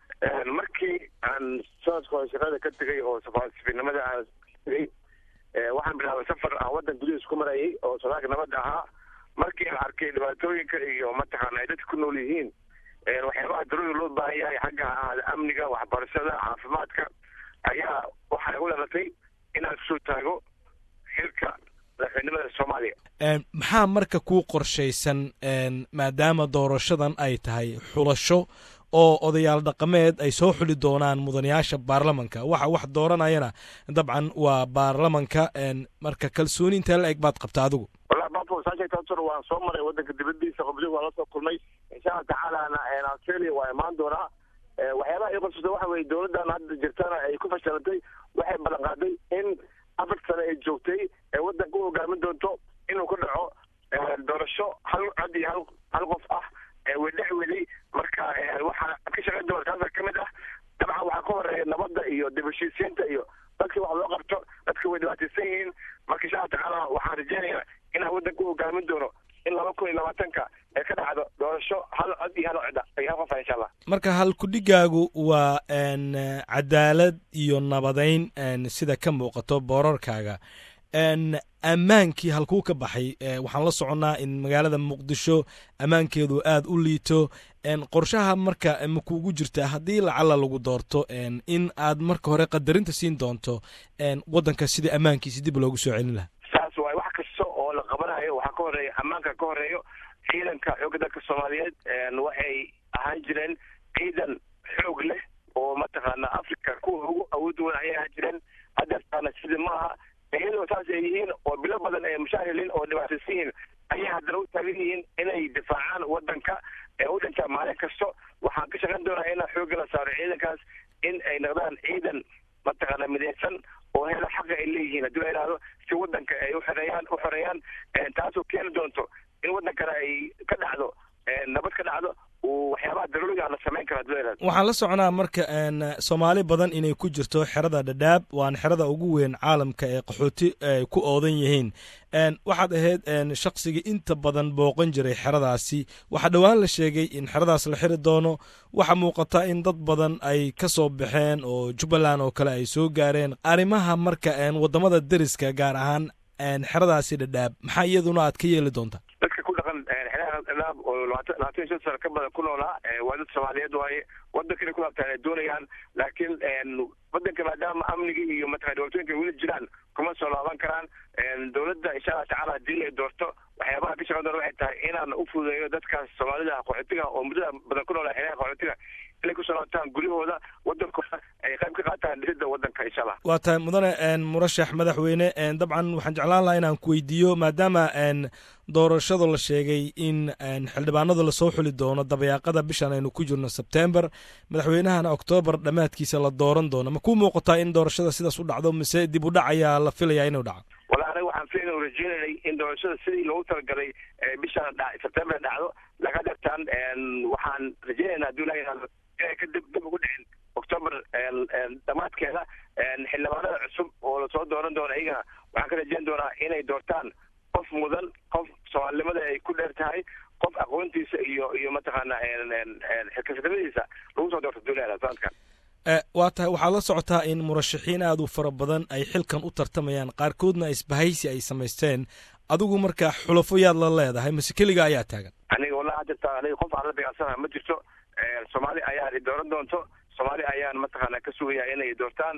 markii aan sanadka hore shaqada ka tegay oo safaasifinimada aan tegay waxaan bilaabay safar aan waddan gudihiis ku marayay oo sodaalka nabadda ahaa markii aan arkay dhibaatooyinka iyo mataqaana ay dadka ku nool yihiin waxyaabaha daruuriga loo baahan yahay xagga ahaada amniga waxbarashada caafimaadka ayaa waxay u dhalatay inaan kusoo taago xilka madaxweynimada soomaaliya maxaa marka kuu qorshaysan maadaama doorashadan ay tahay xulasho oo odayaal dhaqameed ay soo xuli doonaan mudanayaasha baarlamanka waxa wax dooranayana dabcan waa baarlamanka marka kalsooni intee la eg baad qabta adigu wallahi bafo saasheegtaasur waan soo maray waddanka dibadiisa qobdi waan la soo kulmay insha allah tacaalana australia waa imaan doonaa waxyaabaha ii qorsata waxa weye dowladdan hadda jirtana ay ku fashilantay waxay ballan qaaday in afar sane ay joogtay ee waddanka u hogaamin doonto inuu ka dhaco doorasho hal cod iyo hal hal qof ah wedhex weli marka waxaa ka shaqayn doona taasa ka mid ah dabcan waxaa ka horeeya nabadda iyo dib heshiisiinta iyo dadkii wax loo qabto dadka way dhibaataysan yihiin marka insha allah tacaala waxaan rajeynayaa inaan waddanka u hogaamin doono in laba kun iyo labaatanka ee ka dhacdo doorasho hal cod iyo hal cida iyo hal qofa insha allah marka halkudhigaagu waa cadaalad iyo nabadayn sida ka muuqato boorarkaaga ammaankii halkuu ka baxay waxaan la soconnaa in magaalada muqdisho ammaankeedu aad u liito qorshaha marka makuugu jirta haddii lacala lagu doorto in aad marka hore qadarinta siin doonto waddanka sida ammaankiisi dib loogu soo celin lahaa saas waay wax kasta oo la qabanayo waxaa ka horeeya ammaanka ka horeeyo ciidanka xoogga dalka soomaaliyeed waxay ahaan jireen ciidan xoog leh oo mataqaana africa kuwa ugu awood weyn ayay ahaan jireen haddeertaana sida maaha iyadoo saas ay yihiin oo bilo badan ay mushaahiliin oo dhibaataysan yihiin ayay haddana u taagan yihiin inay difaacaan waddanka ee u dhintaa maalin kasto waxaan ka shaqayn doonaa inaan xoogga la saaro ciidankaas in ay noqdaan ciidan mataqaana midaysan oo hela xaqa ay leeyihiin haddii la yidhahdo si waddanka ay uxoreeyaan u xoreeyaan taasoo keeni doonto in waddankana ay ka dhacdo nabad ka dhacdo waxyaabaha daruuriga la samayn karo haddii la yidhahdo waxaan la soconaa marka soomaali badan inay ku jirto xerada dhadhaab waana xerada ugu weyn caalamka ee qaxooti ay ku oodan yihiin waxaad ahayd shaqsigii inta badan booqan jiray xeradaasi waxaa dhowaan la sheegay in xeradaas la xiri doono waxaa muuqata in dad badan ay ka soo baxeen oo jubbaland oo kale ay soo gaareen arrimaha marka waddamada deriska gaar ahaan xeradaasi dhadhaab maxaa iyaduna aad ka yeeli doontaa dadka ku dhaqan xeeraha dhadhaab oo labaatan labaatan iyo shan sano ka badan ku noolaa waa dad soomaaliyeed waaye waddanka inay ku laabtaan ay doonayaan laakiin waddanka maadaama amnigii iyo mataqana dhibaatooyinka weli jiraan kuma soo laaban karaan dowladda insha allah tacaala haddii ay doorto waxyaabaha ka shaqan doona waxay tahay inaan u fududeeyo dadkaas soomaalida qaxootiga oo muddada badan ku noolaa xeeraha qaxootiga inay kusoo laabtaan guryahooda waddankooda ay qayb ka qaataan dhisidda waddanka insha allah waa tahay mudane murashax madaxweyne dabcan waxaan jeclaan lahaa inaan ku weydiiyo maadaama doorashada la sheegay in xildhibaanada lasoo xuli doono dabayaaqada bishan aynu ku jirno sebtember madaxweynahana oktoobar dhammaadkiisa la dooran doono ma ku muuqataa in doorashada sidaas u dhacdo mise dib u dhac ayaa la filayaa inuu dhaco wala aniga waxaan filayn rajeynanay in doorashada sidii loogu talagalay bishan sebtember dhacdo laga dhirtaan waxaan rajeynaynaa haddii la yidhahdo inay ka dib dib ugu dhicin octoober dhammaadkeeda xildhibaanada cusub oo lasoo dooran doono iyagana waxaan ka rajeyn doonaa inay doortaan qof mudan qof soomaalinimada ay ku dheer tahay qof aqoontiisa iyo iyo mataqaana xilkasnimadiisa lagu soo doorto duulada sanadkan waa tahay waxaad la socotaa in murashaxiin aad u fara badan ay xilkan u tartamayaan qaarkoodna isbahaysi ay samaysteen adigu marka xulafo yaad la leedahay mase keliga ayaa taagan aniga wallahi hadda aniga qof aan la dagaalsanaha ma jirto soomaali ayaa dooran doonto soomaali ayaan mataqaana ka sugaya inay doortaan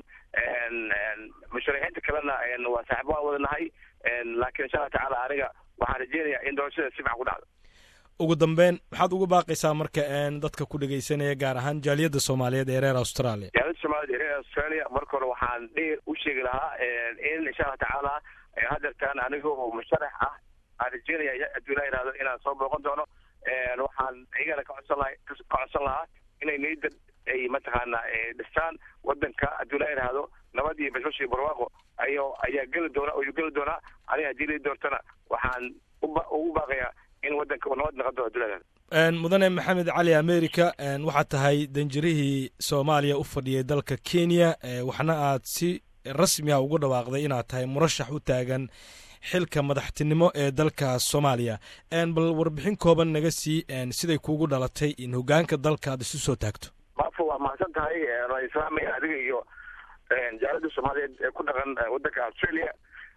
musharaxiinta kalena waa saaxiib waan wadanahay laakiin insha allah tacaala aniga waxaan rajeynayaa in doorashada si fiican ku dhacdo ugu dambeyn maxaad uga baaqaysaa marka dadka ku dhegaysanaya gaar ahaan jaaliyadda soomaaliyeed ee reer australia jaaliyadda soomaaliyeed ee reer australia marka hore waxaan dheer u sheegi lahaa in insha allah tacaala haddeertaan aniga oo musharax ah aan rajeynaya haddii la yidhahdo inaan soo booqan doono waxaan iyagana ka codsan laha ka codsan lahaa inay niyadda ay mataqaana dhistaan waddanka haddii la yidhaahdo nabad iyo bashbash iyo barwaaqo ayo ayaa geli doona ayuu geli doonaa aniga haddii la doortana waxaan ugu baaqayaa in waddanka nabad noqon doono haddii la yidhahdo mudane maxamed cali america waxaad tahay danjirihii soomaaliya u fadhiyay dalka kenya waxna aad si rasmi ah ugu dhawaaqday inaad tahay murashax u taagan xilka madaxtinimo ee dalka soomaaliya bal warbixin kooban naga sii siday kuugu dhalatay in hogaanka dalka aad isu soo taagto maafo waa mahadsan tahay ra islaamiga adiga iyo jaalada soomaaliyeed ee ku dhaqan waddanka australia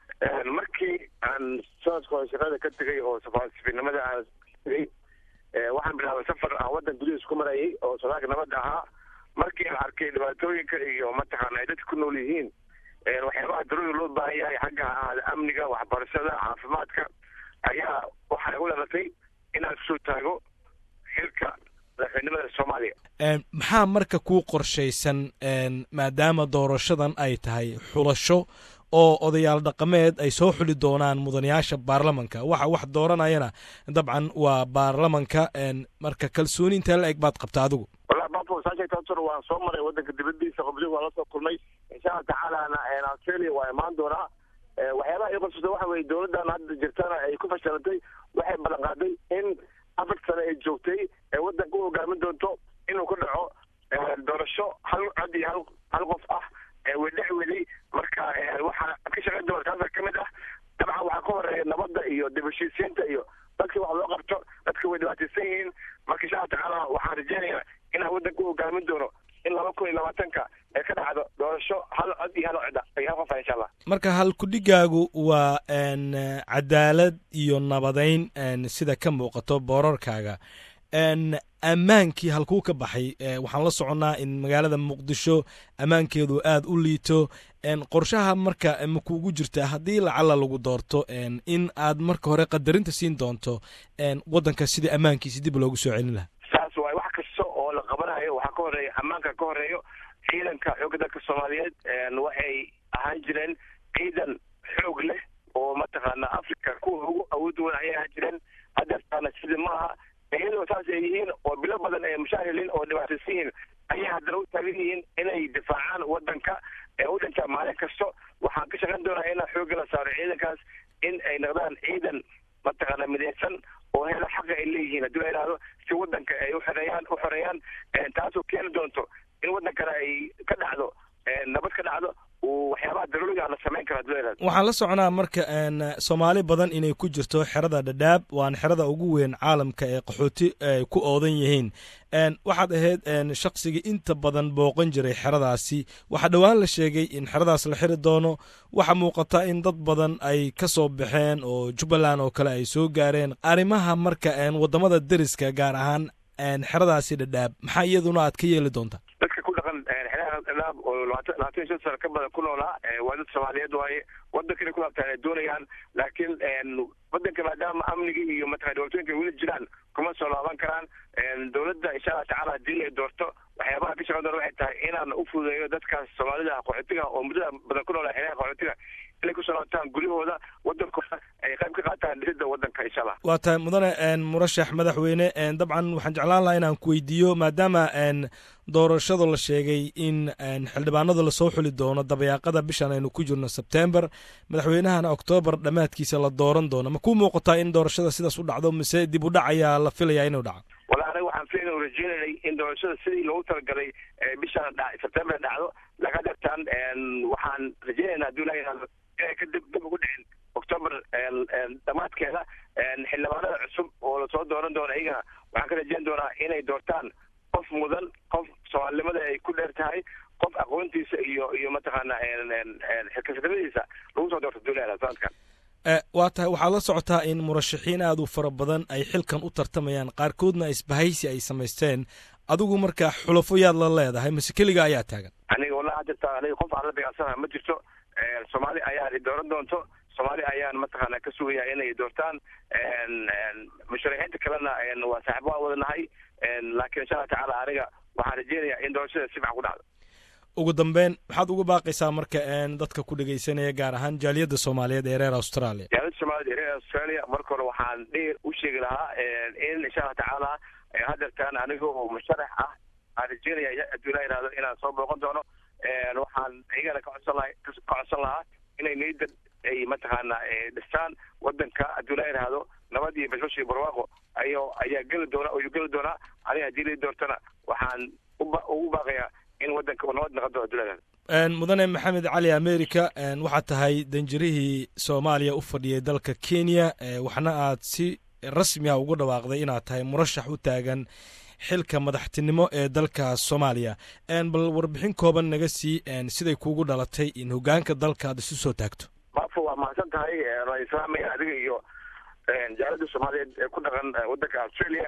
markii aan sanadka hore shaqada ka tegay oo safaasifinimada aan tegay waxaan bilaabay safar aan waddan gudihiis ku marayay oo sodaalka nabadda ahaa markii aan arkay dhibaatooyinka iyo mataqaana ay dadka ku nool yihiin waxyaabaha daruuri loo baahan yahay xagga ahaada amniga waxbarashada caafimaadka ayaa waxaa igu dhalatay inaan kusoo taago xilka madaxweynimada soomaaliya maxaa marka kuu qorshaysan maadaama doorashadan ay tahay xulasho oo odayaal dhaqameed ay soo xuli doonaan mudanayaasha baarlamanka waxa wax dooranayana dabcan waa baarlamanka marka kalsooni intee la eg baad qabta adigu wallahi bafo saasheegtaasur waan soo maray waddanka dibadiisa qobdig waan la soo kulmay insha allah tacaalana australia waa imaan doonaa waxyaabaha ii qabsata waxa weye dowladdan hadda jirtana ay ku fashilantay waxay ballan qaaday in afar sane ay joogtay ee waddanka u hogaamin doonto inuu ku dhaco doorasho hal cod iyo hal hal qof ah wedhex weli marka waxaa ka shaqayn doona taasa ka mid ah dabcan waxaa ka horeeya nabadda iyo dib heshiisiinta iyo dadka wax loo qabto dadka way dhibaataysan yihiin marka insha allah tacaala waxaan rajeynayaa inaan waddanka u hogaamin doono in laba kun iyo labaatanka ee ka dhacdo doorasho hal cod iyo hal cod iyo hal qof ah insha allah marka halkudhigaagu waa cadaalad iyo nabadayn sida ka muuqato boorarkaaga ammaankii halkuu ka baxay waxaan la soconnaa in magaalada muqdisho ammaankeedu aada u liito qorshaha marka ma kuugu jirtaa haddii lacala lagu doorto in aad marka hore qadarinta siin doonto waddanka sidii ammaankiisi dib loogu soo celin lahaa saas waay wax kasta oo la qabanayo waxaa ka horeeya ammaanka ka horeeyo ciidanka xoogga dalka soomaaliyeed waxay ahaan jireen ciidan xoog leh oo mataqaana africa kuwa ugu awood weyn ayay ahaan jireen hadeertaana sida maaha iyadoo saas ay yihiin oo bilo badan ay mushaahiliin oo dhibaataysan yihiin ayay haddana u taagan yihiin inay difaacaan waddanka ee u dhintaa maalin kasto waxaan ka shaqayn doonaa inaan xoogga la saaro ciidankaas in ay noqdaan ciidan mataqaana midaysan oo hela xaqa ay leeyihiin haddii la idhaahdo si waddanka ay uxoreeyaan u xoreeyaan taasoo keeni doonto in waddankana ay ka dhacdo nabad ka dhacdo waxyaabaha daruuriga la samayn kara haddii la idhahdo waxaan la soconaa marka soomaali badan inay ku jirto xerada dhadhaab waana xerada ugu weyn caalamka ee qaxooti ay ku oodan yihiin waxaad ahayd shaqsigii inta badan booqan jiray xeradaasi waxaa dhowaan la sheegay in xeradaas la xiri doono waxaa muuqata in dad badan ay ka soo baxeen oo jubbaland oo kale ay soo gaareen arrimaha marka waddamada deriska gaar ahaan xeradaasi dhadhaab maxaa iyaduna aad ka yeeli doontaa dadka ku dhaqan xeeraha dhadhaab oo labaatan labaatan iyo shan sano ka badan ku noolaa waa dad soomaaliyeed waaye waddankana ku laabtaan ay doonayaan laakiin waddanka maadaama amnigii iyo mataqana dhibaatooyinka weli jiraan kuma soo laaban karaan dowladda insha allah tacala haddii ay doorto waxyaabaha ka shaqan doona waxay tahay inaan u fududeeyo dadkaas soomaalida qaxootiga oo muddada badan ku noolaa xeeraha qaxootiga inay kusoo laabtaan guryahooda waddankooda ay qayb ka qaataan dhisidda waddanka insha allah waa tahay mudane murashax madaxweyne dabcan waxaan jeclaan lahaa inaan ku weydiiyo maadaama doorashada la sheegay in xildhibaanada lasoo xuli doono dabayaaqada bishan aynu ku jirno sebtember madaxweynahana oktoobar dhammaadkiisa la dooran doono ma kuu muuqataa in doorashada sidaas u dhacdo mise dib u dhac ayaa la filayaa inuu dhaco wala anaga waxaan filayna u rajeynaynay in doorashada sidii loogu talagalay bishan dha sebtember dhacdo laga dartaan waxaan rajeynaynaa hadduu ilaha yihahdo inay ka dib dib ugu dhicin octoober dhammaadkeeda xildhibaanada cusub oo lasoo dooran doono iyagana waxaan ka rajeyn doonaa inay doortaan qof mudan qof soomaalinimada ay ku dheer tahay qof aqoontiisa iyo iyo mataqaana xilkasanimadiisa lagu soo doorto duulada sanadkan waa tahay waxaad la socotaa in murashaxiin aad u fara badan ay xilkan u tartamayaan qaarkoodna isbahaysi ay samaysteen adigu marka xulafo yaad la leedahay mase keliga ayaa taagan aniga wallahi hadirta aniga qof aan la beecsanaha ma jirto soomaali ayaan i dooran doonto soomaali ayaan mataqaana ka sugaya inay doortaan musharaxiinta kalena waa saaxibo aan wadanahay laakiin insha allah tacaala aniga waxaan rajeynayaa in doorashada si fican ku dhacdo ugu dambeyn maxaad uga baaqaysaa marka dadka ku dhegaysanaya gaar ahaan jaaliyadda soomaaliyeed ee reer australia jaaliyadda soomaaliyed ee reer australia marka hore waxaan dheer u sheegi lahaa in insha allah tacaala hadeertaan aniga oo musharax ah aan rajeynaya hadduu ilaa yihahdo inaan soo booqan doono waxaan iyagana ka codsan laha ka codsan lahaa inay niyadda ay mataqaana dhistaan waddanka hadduu ilaa yihahdo nabad iyo bashbash iyo barwaaqo ayo ayaa geli doona ayuu geli doonaa aniga haddii la doortana waxaan ugu baaqayaa in waddanka uu nabad noqon doono hadduu ilaa yihahdo mudane maxamed cali america waxaad tahay danjirihii soomaaliya u fadhiyay dalka kenya waxna aad si rasmi a ugu dhawaaqday inaad tahay murashax u taagan xilka madaxtinimo ee dalka soomaaliya bal warbixin kooban naga sii siday kuugu dhalatay in hogaanka dalka aad isu soo taagto bafo waa mahadsan tahay waan islaamaya adiga iyo jaalada soomaaliyeed ee ku dhaqan waddanka australia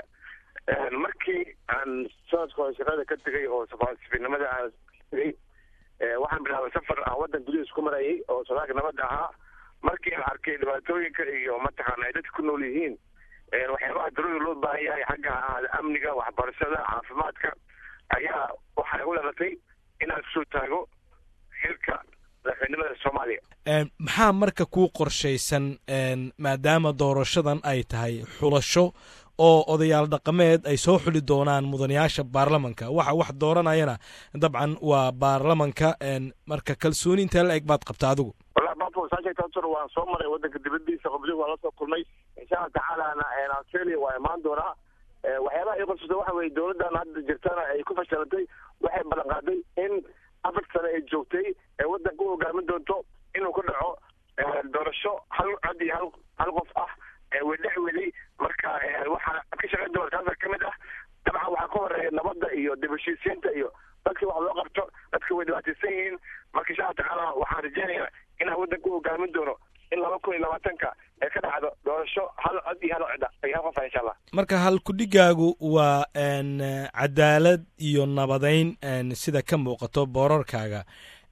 markii aan sanadka hore shaqada ka tegay oo safiirnimada aan tegay waxaan bilaabay safar aan waddan gudihiis ku marayay oo sodaalka nabadda ahaa markii aan arkay dhibaatooyinka iyo mataqaana ay dadka ku nool yihiin waxyaabaha darooda loo baahan yahay xagga ahaada amniga waxbarashada caafimaadka ayaa waxay u dhalatay inaan kusoo taago xilka madaxweynimada soomaaliya maxaa marka kuu qorshaysan maadaama doorashadan ay tahay xulasho oo odayaal dhaqameed ay soo xuli doonaan mudanayaasha baarlamanka waxa wax dooranayana dabcan waa baarlamanka marka kalsooni intee la eg baad qabta adigu wallahi bafo saasheegtaasor waan soo maray waddanka dibadiisa qobdi waan la soo kulmay insha allah tacaalana australia waa imaan doonaa waxyaabaha ii qorsusa waxa weye dowladdan hadda jirtana ay ku fashilantay waxay ballan qaaday in afar sane ay joogtay ee waddanka u hogaamin doonto inuu ka dhaco doorasho hal cod iyo hal hal qof ah wedhex weli marka waxaa ka shaqayn doona taasa ka mid ah dabcan waxaa ka horeeya nabadda iyo dib heshiisiinta iyo dadkii wax loo qabto dadka way dhibaataysan yihiin marka insha allah tacaala waxaan rajeynayaa inaan waddanka u hogaamin doono in laba kun iyo labaatanka ee ka dhacdo doorasho hal cod iyo hal cida iyo hal qofa insha allah marka halkudhigaagu waa cadaalad iyo nabadeyn sida ka muuqato boorarkaaga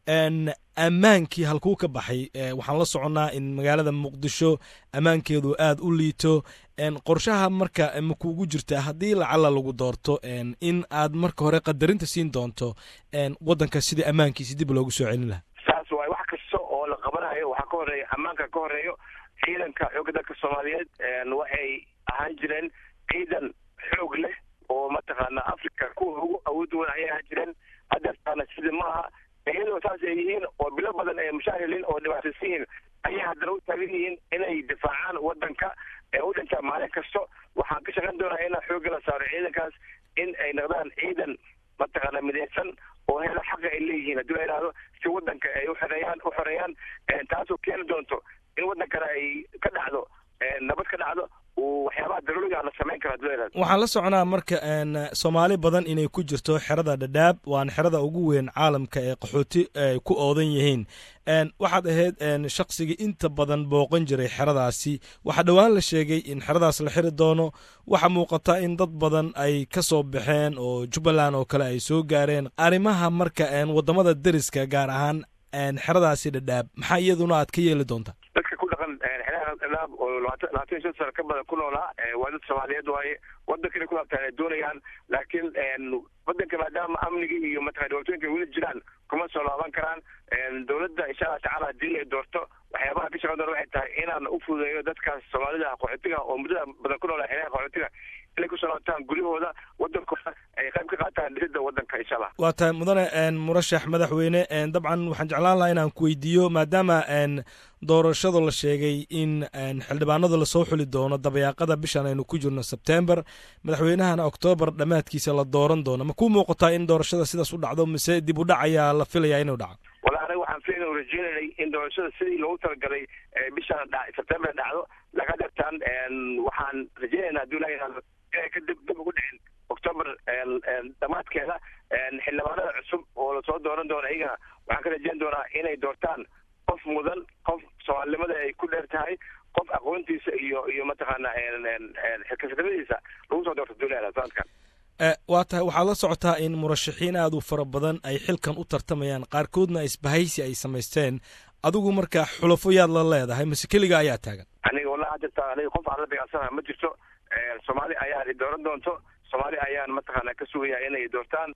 ammaankii halkuu ka baxay waxaan la soconnaa in magaalada muqdisho ammaankeedu aada u liito qorshaha marka makuugu jirta haddii lacala lagu doorto in aad marka hore qadarinta siin doonto waddanka sidii ammaankiisi dib loogu soo celin lahaa saas waay wax kasta oo la qabanayo waxaa ka horeeya ammaanka ka horeeyo ciidanka xoogga dalka soomaaliyeed waxay ahaan jireen ciidan xoog leh oo mataqaana africa kuwa ugu awood wan ayay ahaan jireen hadeertaana sidii maaha iyadoo saas ay yihiin oo bilo badan ay mushaahilin oo dhibaataysan yihiin ayay haddana u taagan yihiin inay difaacaan waddanka ee u dhintaa maalin kasto waxaan ka shaqayn doonaa inaan xoogga la saaro ciidankaas in ay noqdaan ciidan mataqaana midaysan oo hela xaqa ay leeyihiin haddii la yidhahdo si waddanka ay uxoreeyaan u xoreeyaan taasoo keeni doonto in waddankana ay ka dhacdo nabad ka dhacdo waxyaabaha daruuriga la samayn karo hadii la yidhahdo waxaan la soconaa marka soomaali badan inay ku jirto xerada dhadhaab waana xerada ugu weyn caalamka ee qaxooti ay ku oodan yihiin waxaad ahayd shaqsigii inta badan booqan jiray xeradaasi waxaa dhowaan la sheegay in xeradaas la xiri doono waxaa muuqata in dad badan ay ka soo baxeen oo jubbaland oo kale ay soo gaareen arrimaha marka waddamada deriska gaar ahaan xeradaasi dhadhaab maxaa iyaduna aad ka yeeli doontaa dadka ku dhaqan xeeraha dhadhaab oo labaatan labaatan iyo shan sano ka badan ku noolaa waa dad soomaaliyeed waaye waddankana ku laabtaan ay doonayaan laakiin waddanka maadaama amnigii iyo mataqana dhibaatooyinka weli jiraan kuma soo laaban karaan dowladda insha allah tacaala haddii ay doorto waxyaabaha ka shaqan doona waxay tahay inaan u fududeeyo dadkaas soomaalida qaxootiga oo muddada badan ku noolaa xeeraha qaxootiga inay kusoo laabtaan guryahooda waddankooda ay qayb ka qaataan dhisidda waddanka insha allah waa tahay mudane murashax madaxweyne dabcan waxaan jeclaan lahaa inaan ku weydiiyo maadaama doorashada la sheegay in xildhibaanada lasoo xuli doono dabayaaqada bishan aynu ku jirno sebtember madaxweynahana oktoobar dhammaadkiisa la dooran doono ma ku muuqataa in doorashada sidaas u dhacdo mise dib u dhac ayaa la filayaa inuu dhaco wala aniga waxaan filayn u rajeynanay in doorashada sidii loogu talagalay bishan sebtember dhacdo laga dhirtaan waxaan rajeynaynaa haddii la yidhahdo inay ka dib dib ugu dhicin octoober dhammaadkeeda xildhibaanada cusub oo lasoo dooran doono iyagana waxaan ka rajeyn doonaa inay doortaan qof mudan qof soomaalinimada ay ku dheer tahay qof aqoontiisa iyo iyo mataqaana xilkasnimadiisa lagu soo doorto duulada sanadkan waa tahay waxaad la socotaa in murashaxiin aad u fara badan ay xilkan u tartamayaan qaarkoodna isbahaysi ay samaysteen adigu marka xulafo yaad la leedahay mase keliga ayaa taagan aniga wallahi jirta aniga qof aan la beecsanaha ma jirto soomaali ayaa dooran doonto soomaali ayaan mataqaana ka sugaya inay doortaan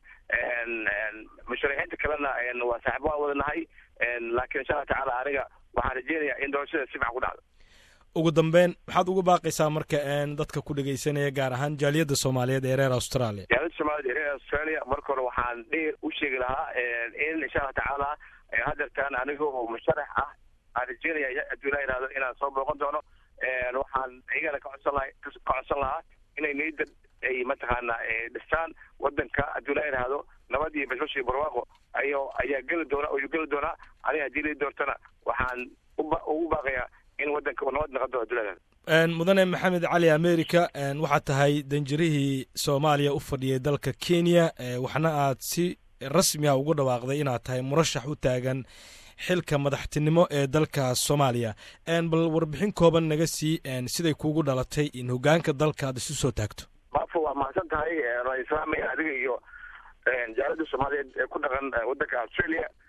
musharaxiinta kalena waa saaxiib waan wadanahay laakiin insha allah tacaala aniga waxaan rajeynayaa in doorashada si fiican ku dhacdo ugu dambeyn maxaad uga baaqaysaa marka dadka ku dhegeysanaya gaar ahaan jaaliyadda soomaaliyeed ee reer australia jaaliyadda soomaaliyeed ee reer australia marka hore waxaan dheer u sheegi lahaa in insha allah tacaala hadeertaan aniga oo musharax ah aan rajeynaya haddii la yidhahdo inaan soo booqan doono waxaan iyagana ka codsan laha ka codsan lahaa inay niyadda ay mataqaana dhistaan waddanka haddii la yidhaahdo nabad iyo bashbash iyo barwaaqo ayo ayaa geli doona ayuu geli doonaa aniga haddii la doortana waxaan ugu baaqayaa in waddanka nabad noqodo haddii la yidhahdo mudane maxamed cali america waxaad tahay danjirihii soomaaliya u fadhiyay dalka kenya waxna aad si rasmi ah ugu dhawaaqday inaad tahay murashax u taagan xilka madaxtinimo ee dalka soomaaliya bal warbixin kooban naga sii siday kuugu dhalatay in hogaanka dalka aad isu soo taagto maafo waa mahadsan tahay waa islaamaya adiga iyo jaalada soomaaliyeed ee ku dhaqan waddanka australia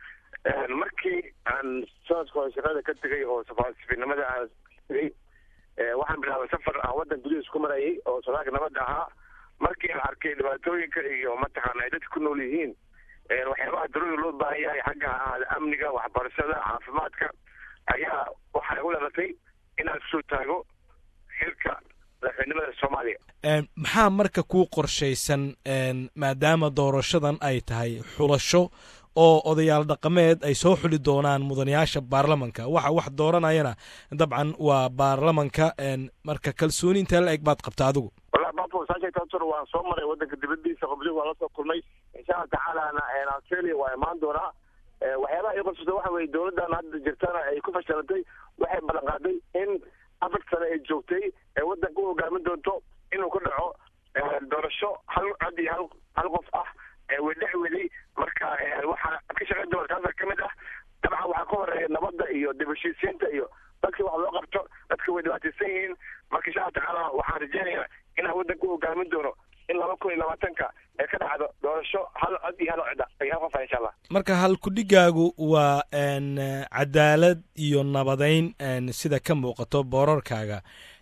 markii aan sanadka hore shaqada ka tegay oo safaasifinimada aan tegay waxaan bilaabay safar aan waddan gudihiis ku marayay oo sodaalka nabadda ahaa markii aan arkay dhibaatooyinka iyo mataqaana ay dadka ku nool yihiin waxyaabaha darooda loo baahan yahay xagga ha ahaada amniga waxbarashada caafimaadka ayaa waxaa igu dhalatay inaan kusoo taago xilka madaxweynimada soomaaliya maxaa marka kuu qorshaysan maadaama doorashadan ay tahay xulasho oo odayaal dhaqameed ay soo xuli doonaan mudanayaasha baarlamanka waxa wax dooranayana dabcan waa baarlamanka marka kalsooni intee la eg baad qabta adigu wallahi bapo saasheegtaasur waan soo maray waddanka dibadiisa qobdi waan la soo kulmay insha allah tacaalana australia waa imaan doonaa waxyaabaha ii qorsata waxa weye dowladdan hadda jirtana ay ku fashilantay waxay ballan qaaday in afar sane ay joogtay ee waddanka u hogaamin doonto inuu ku dhaco doorasho hal cod iyo hal hal qof ah wedhex weli marka waxaa ka shaqayn doona taasa ka mid ah dabcan waxaa ka horeeya nabadda iyo dib heshiisiinta iyo dadka wax loo qabto dadka way dhibaataysan yihiin marka insha allah tacaala waxaan rajeynayaa inaan waddanka u hogaamin doono in laba kun iyo labaatanka ee ka dhacdo doorasho hal cod iyo hal codda iyo hal qof ah insha allah marka halkudhigaagu waa cadaalad iyo nabadeyn sida ka muuqato boorarkaaga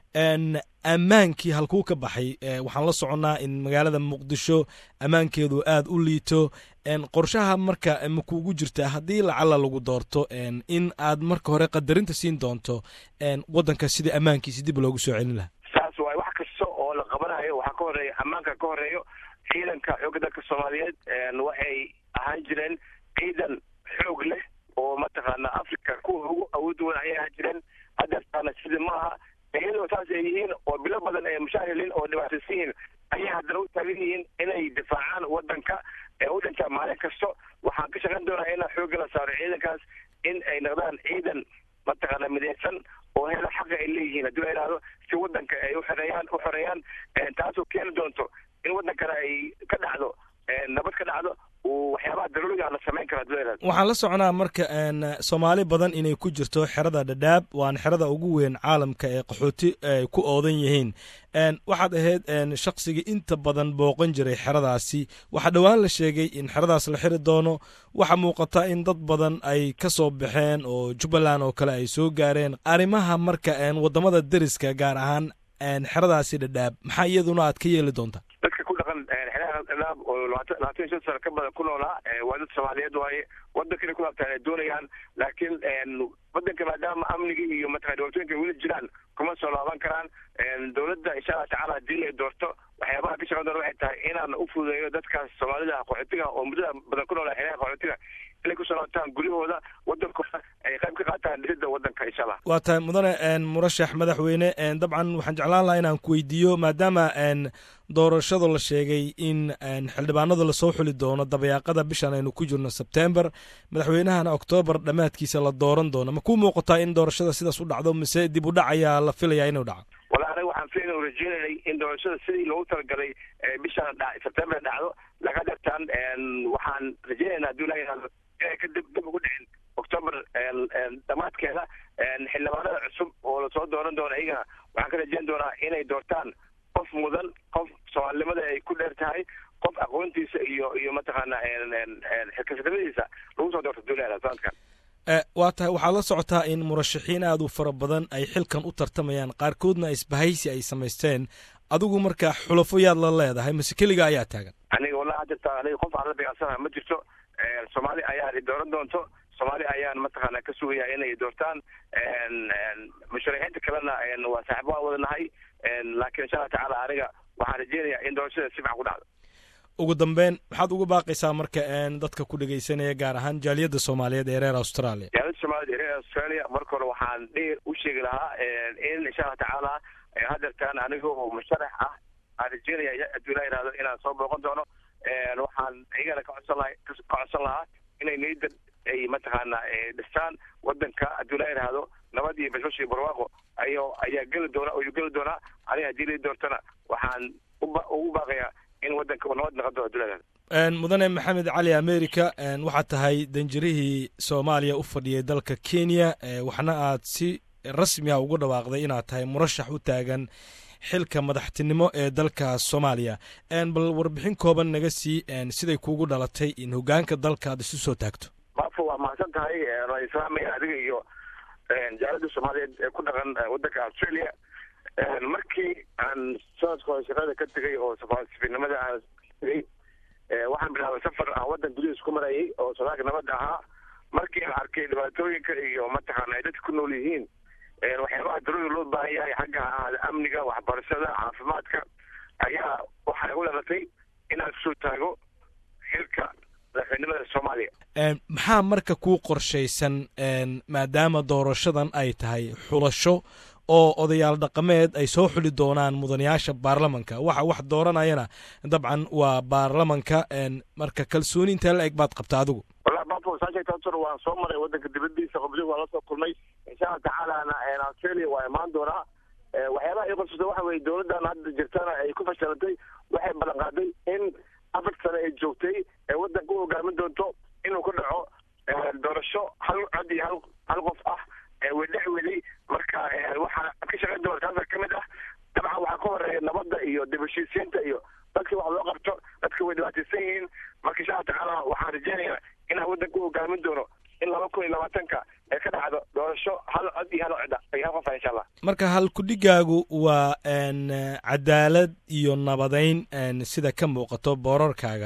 ammaankii halkuu ka baxay waxaan la soconnaa in magaalada muqdisho ammaankeedu aad u liito qorshaha marka makuugu jirtaa haddii lacala lagu doorto in aad marka hore qadarinta siin doonto waddanka sida ammaankiisi dib loogu soo celin lahaa saas waay wax kasta oo la qabanayo waxaa ka horeeya ammaanka ka horeeyo ciidanka xoogga dalka soomaaliyeed waxay ahaan jireen ciidan xoog leh oo mataqaana africa kuwa ugu awood weyn ayay ahaan jireen hadeertaana sida maaha iyadoo saas ay yihiin oo bilo badan ay mushaahiliin oo dhibaataysan yihiin ayay haddana u taagan yihiin inay difaacaan waddanka ee u dhintaa maalin kasto waxaan ka shaqayn doonaa inaan xoogga la saaro ciidankaas in ay noqdaan ciidan mataqaana midaysan oo hela xaqa ay leeyihiin haddii la yidhaahdo si waddanka ay uxoreeyaan u xoreeyaan taasoo keeni doonto in waddankana ay ka dhacdo nabad ka dhacdo waxyaabaha daruuriga la samayn kara haddii la yidhahdo waxaan la soconaa marka soomaali badan inay ku jirto xerada dhadhaab waana xerada ugu weyn caalamka ee qaxooti ay ku oodan yihiin waxaad ahayd shaqsigii inta badan booqan jiray xeradaasi waxaa dhowaan la sheegay in xeradaas la xiri doono waxaa muuqata in dad badan ay ka soo baxeen oo jubbaland oo kale ay soo gaareen arrimaha marka waddamada deriska gaar ahaan xeradaasi dhadhaab maxaa iyaduna aad ka yeeli doontaa dadka ku dhaqan xeeraha dhadhaab oo labaatan labaatan iyo shan sano ka badan ku noolaa waa dad soomaaliyeed waaye waddankana ku laabtaan ay doonayaan laakiin waddanka maadaama amniga iyo mataqana dhibaatooyinka weli jiraan kuma soo laaban karaan dowladda insha allah tacala haddii ay doorto waxyaabaha ka shaqan doona waxay tahay inaan u fududeeyo dadkaas soomaalida qaxootiga oo muddada badan ku noolaa xeeraha qaxootiga inay kusoo laabtaan guryahooda waddankooda ay qayb ka qaataan dhisidda waddanka insha allah waa tahay mudane murashax madaxweyne dabcan waxaan jeclaan lahaa inaan ku weydiiyo maadaama doorashada la sheegay in xildhibaanada lasoo xuli doono dabayaaqada bishan aynu ku jirno sebtember madaxweynahana oktoobar dhammaadkiisa la dooran doono ma ku muuqataa in doorashada sidaas u dhacdo mise dib u dhac ayaa la filayaa inuu dhaco wala aniga waxaan filayna rajeynayay in doorashada sidii loogu talagalay bishan sebtember dhacdo laga dhigtaan waxaan rajeynaynaa hadduu ilaha yihahdo inay ka dib dib ugu dhicin octoober dhammaadkeeda xildhibaanada cusub oo lasoo dooran doono iyagana waxaan ka rajeyn doonaa inay doortaan qof mudan qof soomaalinimada ay ku dheer tahay qof aqoontiisa iyo iyo mataqaana xilkasadnimadiisa lagu soo doorto duulada sanadkan waa tahay waxaad la socotaa in murashaxiin aad u fara badan ay xilkan u tartamayaan qaarkoodna isbahaysi ay samaysteen adigu marka xulafo yaad la leedahay mase keliga ayaa taagan aniga wallahi hadda aniga qof aan la beecsanaha ma jirto soomaali ayaa dooran doonto soomaali ayaan mataqaana ka sugaya inay doortaan musharaxiinta kalena waa saaxibo aan wadanahay laakiin insha allah tacaala aniga waxaan rajeynayaa in doorashada si fican ku dhacdo ugu dambeyn maxaad uga baaqaysaa marka dadka ku dhegaysanaya gaar ahaan jaaliyadda soomaaliyeed ee reer australia jaaliyadda soomaaliyeed ee reer australia marka hore waxaan dheer u sheegi lahaa in insha allah tacaala hadeertaan aniga oo musharax ah aan rajeynaya hadduu ilaa yihahdo inaan soo booqan doono waxaan iyagana ka codsan laha ka codsan lahaa inay niyadda ay mataqaana dhistaan waddanka hadduu ilaa yihahdo nabad iyo bashbash iyo barwaaqo ayo ayaa geli doona ayuu geli doonaa aniga haddii la doortana waxaan ugu baaqayaa in waddanka uu nabad noqon doono hadduu ilaa yihahdo mudane maxamed cali america waxaad tahay danjirihii soomaaliya u fadhiyay dalka kenya waxna aad si rasmi ah ugu dhawaaqday inaad tahay murashax u taagan xilka madaxtinimo ee dalka soomaaliya bal warbixin kooban naga sii siday kuugu dhalatay in hogaanka dalka aad isu soo taagto bafo waa mahadsan tahay waa islaamaya adiga iyo jaalada soomaaliyeed ee ku dhaqan wadanka australia markii aan sanadka hore shaqada ka tegay oo safaasifinimada aan tegay waxaan bilaabay safar aan wadan gudihiis ku marayay oo sodaalka nabadda ahaa markii aan arkay dhibaatooyinka iyo mataqaana ay dadka ku nool yihiin waxyaabaha darooda loo baahan yahay xagga ahaada amniga waxbarashada caafimaadka ayaa waxay u dhalatay inaan kusoo taago xilka madaxweynimada soomaaliya maxaa marka kuu qorshaysan maadaama doorashadan ay tahay xulasho oo odayaal dhaqameed ay soo xuli doonaan mudanayaasha baarlamanka waxa wax dooranayana dabcan waa baarlamanka marka kalsooni intee la eg baad qabta adigu wallahi bafo saasheegtaasor waan soo maray wadanka dibadiisa qobdi waan la soo kulmay insha allah tacaalana australia waa imaan doonaa waxyaabaha ii qorsata waxa weye dowladdan hadda jirtana ay ku fashilantay waxay ballan qaaday in afar sane ay joogtay ee wadanka u hogaamin doonto inuu ka dhaco doorasho hal cod iyo hal hal qof ah wedhex weli marka waxaa ka shaqayn doona taasa ka mid ah dabcan waxaa ka horeeya nabadda iyo dib heshiisiinta iyo dadkii wax loo qabto dadka way dhibaataysan yihiin marka insha allah tacaala waxaan rajeynayaa inaan wadanka u hogaamin doono in laba kun iyo labaatanka ee ka dhacdo doorasho hal cod iyo hal cida iyo hal qof ah insha allah marka halkudhigaagu waa cadaalad iyo nabadeyn sida ka muuqato boorarkaaga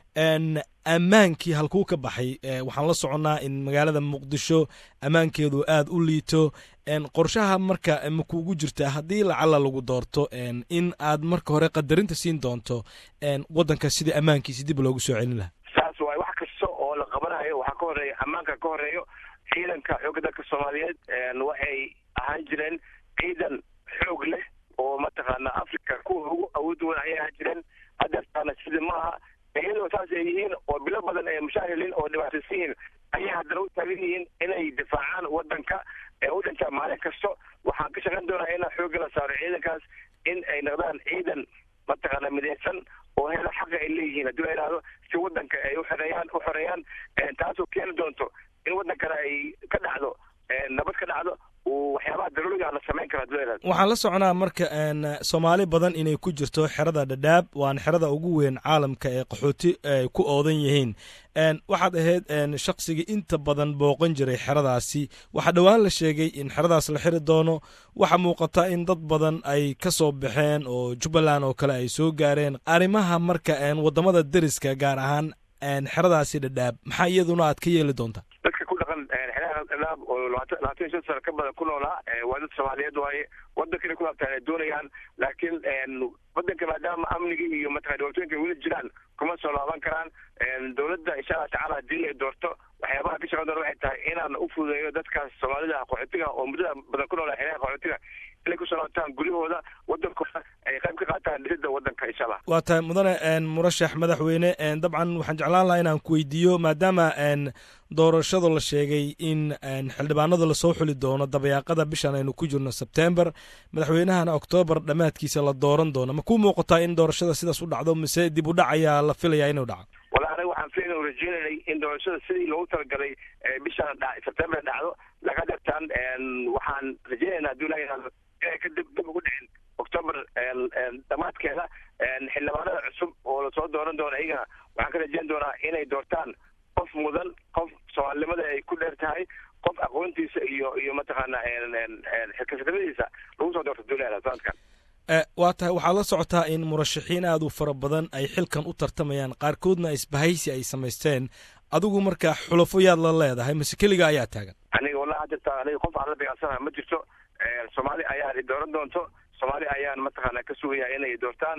ammaankii halkuu ka baxay waxaan la soconnaa in magaalada muqdisho ammaankeedu aada u liito qorshaha marka makuugu jirta haddii lacala lagu doorto in aad marka hore qadarinta siin doonto waddanka sidii ammaankiisi dib loogu soo celin lahaa saas waay wax kasta oo la qabanayo waxaa ka horeeya ammaanka ka horeeyo ciidanka xoogga dalka soomaaliyeed waxay ahaan jireen ciidan xoog leh oo mataqaana africa kuwa ugu awood wan ayay ahaan jireen hadeertaana sidii maaha iyadoo saas ay yihiin oo bilo badan ay mushaahilin oo dhibaataysan yihiin ayay haddana u taagan yihiin inay difaacaan wadanka ee u dhintaa maalin kasto waxaan ka shaqayn doonaa inaan xoogga la saaro ciidankaas in ay noqdaan ciidan mataqaana midaysan oo hela xaqa ay leeyihiin haddii la yidhahdo si wadanka ay uxoreeyaan u xoreeyaan taasoo keeni doonto in wadankana ay ka dhacdo nabad ka dhacdo waxyaabaha daruuriga la samayn karo hadii la yidhahdo waxaan la soconaa marka soomaali badan inay ku jirto xerada dhadhaab waana xerada ugu weyn caalamka ee qaxooti ay ku oodan yihiin waxaad ahayd shaqsigii inta badan booqan jiray xeradaasi waxaa dhowaan la sheegay in xeradaas la xiri doono waxaa muuqata in dad badan ay ka soo baxeen oo jubbaland oo kale ay soo gaareen arrimaha marka waddamada deriska gaar ahaan xeradaasi dhadhaab maxaa iyaduna aad ka yeeli doontaa dadka ku dhaqan xeeraha dhadhaab oo labaatan labaatan iyo shan sano ka badan ku noolaa waa dad soomaaliyeed waaye wadankana ku laabtaan ay doonayaan laakiin wadanka maadaama amnigii iyo mataqana dhibaatooyinka weli jiraan kuma soo laaban karaan dowladda insha allah tacaala haddii ay doorto waxyaabaha ka shaqan doona waxay tahay inaan u fududeeyo dadkaas soomaalida qaxootiga oo muddada badan ku noolaa xeeraha qaxootiga inay kusoo laabtaan guryahooda wadankooda ay qayb ka qaataan dhisida wadanka insha allah waa tahay mudane murashax madaxweyne dabcan waxaan jeclaan lahaa inaan ku weydiiyo maadaama doorashada la sheegay in xildhibaanada lasoo xuli doono dabayaaqada bishan aynu ku jirno sebtember madaxweynahana oktoobar dhammaadkiisa la dooran doono ma kuu muuqataa in doorashada sidaas u dhacdo mise dib u dhac ayaa la filayaa inuu dhaco wala aniga waxaan filayn u rajeynaynay in doorashada sidii loogu talagalay bishan sebtember dhacdo laga dhirtaan waxaan rajeynaynaa hadduu ilaha yihahdo inay ka dib dib ugu dhicin octoober dhammaadkeeda xildhibaanada cusub oo lasoo dooran doono iyagana waxaan ka rajeyn doonaa inay doortaan qof mudan qof soomaalinimada ay ku dheer tahay qof aqoontiisa iyo iyo mataqaana xilkasanimadiisa lagu soo doorto duulada sanadkan waa tahay waxaad la socotaa in murashaxiin aad u fara badan ay xilkan u tartamayaan qaarkoodna isbahaysi ay samaysteen adigu markaa xulafo yaad la leedahay mase keliga ayaa taagan aniga wallahi jirta aniga qof aan la beecsanaha ma jirto soomaali ayaan dooran doonto soomaali ayaan mataqaana ka sugaya inay doortaan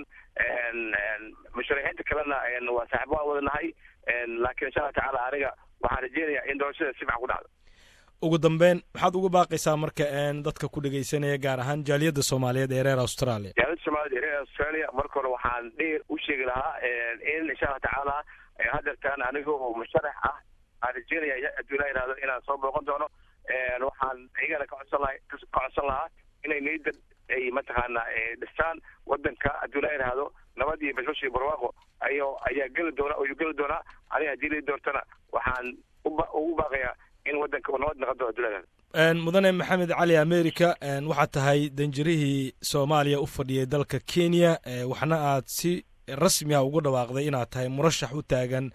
musharaxiinta kalena waa saaxiib waan wadanahay laakiin insha allah tacaala aniga waxaan rajeynayaa in doorashada si fiican ku dhacdo ugu dambeyn maxaad uga baaqaysaa marka dadka ku dhegaysanaya gaar ahaan jaaliyadda soomaaliyeed ee reer australia jaaliyadda soomaaliyeed ee reer australia marka hore waxaan dheer u sheegi lahaa in insha allah tacaala hadeertaan aniga oo musharax ah aan rajeynaya hadduu ilaa yihahdo inaan soo booqan doono waxaan iyagana ka codsan laha ka codsan lahaa inay niyadda ay mataqaana dhistaan wadanka hadduu ilaa yihahdo nabad iyo bashbash iyo barwaaqo ayo ayaa geli doona ayuu geli doonaa aniga haddii lai doortana waxaan uba ugu baaqayaa in wadanka uu nabad noqon doono hadduu ilaa yihahdo mudane maxamed cali america waxaad tahay danjirihii soomaaliya u fadhiyay dalka kenya waxna aad si rasmi ah ugu dhawaaqday inaad tahay murashax u taagan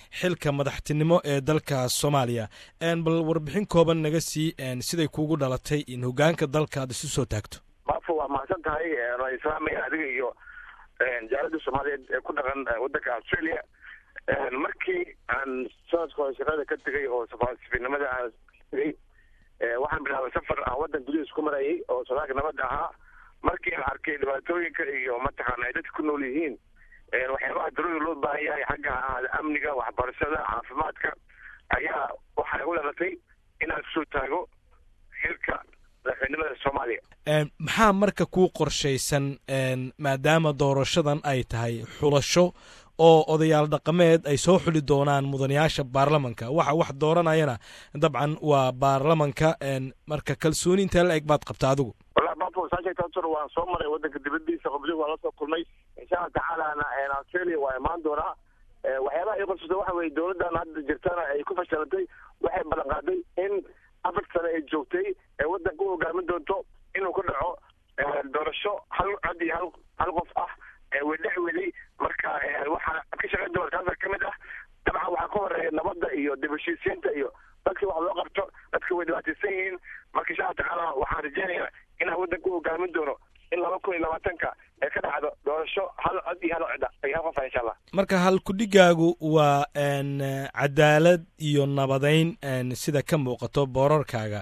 xilka madaxtinimo ee dalka soomaaliya bal warbixin kooban naga sii siday kuugu dhalatay in hogaanka dalka aad isu soo taagto maafo waa mahadsan tahay waa islaamaya adiga iyo jaalada soomaaliyeed ee ku dhaqan waddanka australia markii aan sanadka hore shaqada ka tegay oo safaasifinimada aan tegay waxaan bilaabay safar aan waddan gudihiis ku marayay oo sodaalka nabadda ahaa markii aan arkay dhibaatooyinka iyo mataqaana ay dadka ku nool yihiin waxyaabaha daruuri loo baahan yahay xagga ha ahaada amniga waxbarashada caafimaadka ayaa waxaa igu dhalatay inaan kusoo taago xilka madaxweynimada soomaaliya maxaa marka kuu qorshaysan maadaama doorashadan ay tahay xulasho oo odayaal dhaqameed ay soo xuli doonaan mudanayaasha baarlamanka waxa wax dooranayana dabcan waa baarlamanka marka kalsooni intee la eg baad qabta adigu wallahi bafo saasheegtaasor waan soo maray waddanka dibadiisa qabli waan la soo kulmay insha allah tacaalana australia waa imaan doonaa waxyaabaha ii qorsata waxa weye dowladdan hadda jirtana ay ku fashilantay waxay ballan qaaday in afar sane ay joogtay ee waddanka u hogaamin doonto inuu ku dhaco doorasho hal cod iyo hal hal qof ah wedhex weli marka waxaa ka shaqayn doona taasa ka mid ah dabcan waxaa ka horeeya nabadda iyo dib heshiisiinta iyo dadka wax loo qabto dadka way dhibaataysan yihiin marka insha allah tacaala waxaan rajeynayaa inaan waddanka u hogaamin doono in laba kun iyo labaatanka ee ka dhacdo doorasho hal cod iyo hal codda iyo hal qofa insha allah marka halkudhigaagu waa cadaalad iyo nabadeyn sida ka muuqato boorarkaaga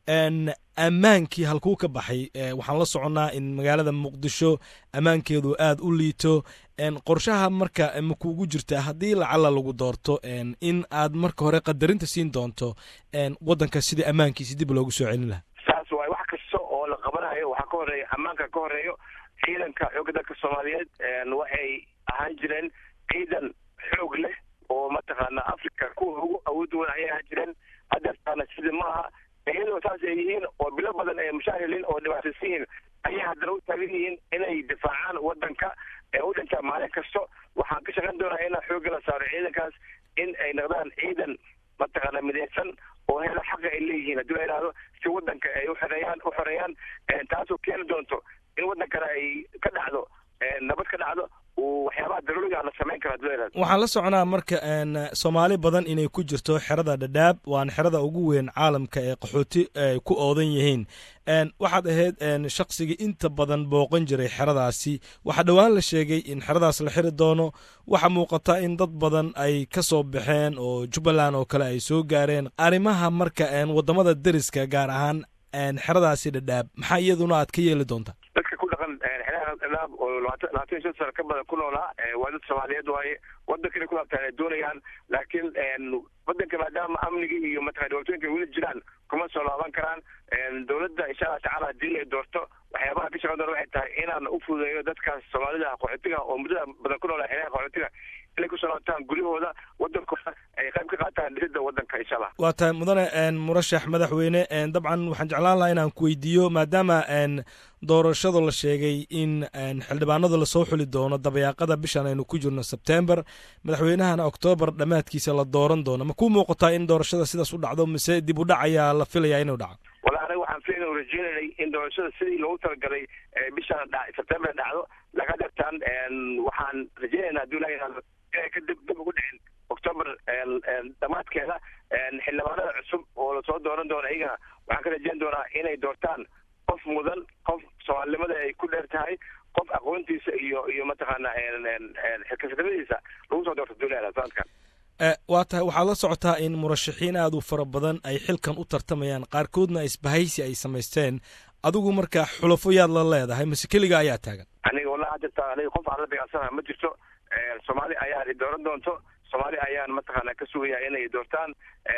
ammaankii halkuu ka baxay waxaan la soconnaa in magaalada muqdisho ammaankeedu aad u liito qorshaha marka makuugu jirta haddii lacala lagu doorto in aad marka hore qadarinta siin doonto waddanka sidii ammaankiisi dib loogu soo celin lahaa saas waay wax kasta oo la qabanayo waxaa ka horeeya ammaanka ka horeeyo ciidanka xoogga dalka soomaaliyeed waxay ahaan jireen ciidan xoog leh oo mataqaana africa kuwa ugu awood weyn ayay ahaan jireen hadeertaana sidii maaha iyadoo saas ay yihiin oo bilo badan ay mushaahiliin oo dhibaataysan yihiin ayay haddana u taagan yihiin inay difaacaan waddanka ee u dhintaa maalin kasto waxaan ka shaqayn doonaa inaan xoogga la saaro ciidankaas in ay noqdaan ciidan mataqaana midaysan oo helo xaqa ay leeyihiin haddii la yidhahdo si waddanka ay uxoreeyaan u xoreeyaan taasoo keeni doonto in waddankana ay ka dhacdo nabad ka dhacdo waxyaabaha daruuriga la samayn karo haddii la yidhahdo waxaan la soconaa marka soomaali badan inay ku jirto xerada dhadhaab waana xerada ugu weyn caalamka ee qaxooti ay ku oodan yihiin waxaad ahayd shaqsigii inta badan booqan jiray xeradaasi waxaa dhowaan la sheegay in xeradaas la xiri doono waxaa muuqata in dad badan ay ka soo baxeen oo jubbaland oo kale ay soo gaareen arrimaha marka waddamada deriska gaar ahaan xeradaasi dhadhaab maxaa iyaduna aad ka yeeli doontaa dadka ku dhaqan xeeraha dhadhaab oo labaatan labaatan iyo shan sano ka badan ku noolaa waa dad soomaaliyeed waaye waddankana ku laabtaan ay doonayaan laakiin waddanka maadaama amniga iyo mataqana dhibaatooyinka weli jiraan kuma soo laaban karaan dowladda insha allah tacaala haddii ay doorto waxyaabaha ka shaqan doona waxay tahay inaan u fududeeyo dadkaas soomaalida qaxootiga oo muddada badan ku noolaa xeeraha qaxootiga inay kusoo laabtaan guryahooda waddankooda ay qayb ka qaataan dhisidda waddanka insha allah waa tahay mudane murashax madaxweyne dabcan waxaan jeclaan lahaa inaan ku weydiiyo maadaama doorashada la sheegay in xildhibaanada lasoo xuli doono dabayaaqada bishan aynu ku jirno sebtember madaxweynahana oktoobar dhammaadkiisa la dooran doono ma ku muuqataa in doorashada sidaas u dhacdo mise dib u dhac ayaa la filayaa inuu dhaco wala aniga waxaan filayn rajeynanay in doorashada sidii loogu talagalay bishan sebtember dhacdo laga dhigtaan waxaan rajeynaynaa haddii la yidhahdo inay ka dib dib ugu dhicin octoober dhammaadkeeda xildhibaanada cusub oo lasoo dooran doono iyagana waxaan ka rajeyn doonaa inay doortaan qof mudan qof soomaalinimada ay ku dheer tahay qof aqoontiisa iyo iyo mataqaana xilkasnimadiisa lagu soo doorto duulada sanadkan waa tahay waxaad la socotaa in murashaxiin aad u fara badan ay xilkan u tartamayaan qaarkoodna isbahaysi ay samaysteen adigu marka xulafo yaad la leedahay mase keliga ayaa taagan aniga wallahi hadda aniga qof aan la dagaalsanaha ma jirto soomaali ayaa dooran doonto soomaali ayaan mataqaana ka sugaya inay doortaan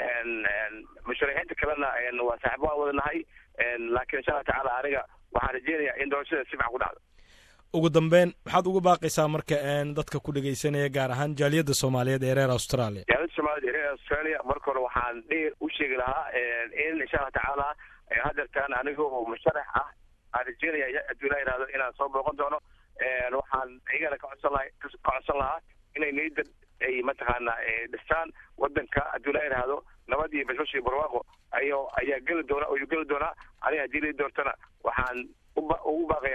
musharaxiinta kalena waa saaxiib waan wada nahay laakiin insha allah tacaala aniga waxaan rajeynayaa in doorashada si fiican ku dhacdo ugu dambeyn maxaad uga baaqaysaa marka dadka ku dhegaysanaya gaar ahaan jaaliyadda soomaaliyeed ee reer australia jaaliyadda soomaaliyeed ee reer australia marka hore waxaan dheer u sheegi lahaa in insha allah tacaala hadeertaan aniga oo musharax ah aan rajeynaya haddii la yidhahdo inaan soo booqan doono waxaan iyagana ka codsan laha ka codsan lahaa inay niyadda ay mataqaana dhistaan waddanka haddii la yidhaahdo nabad iyo bashbash iyo barwaaqo ayo ayaa geli doona ayuu geli doonaa aniga haddii la doortana waxaan uba ugu baaqayaa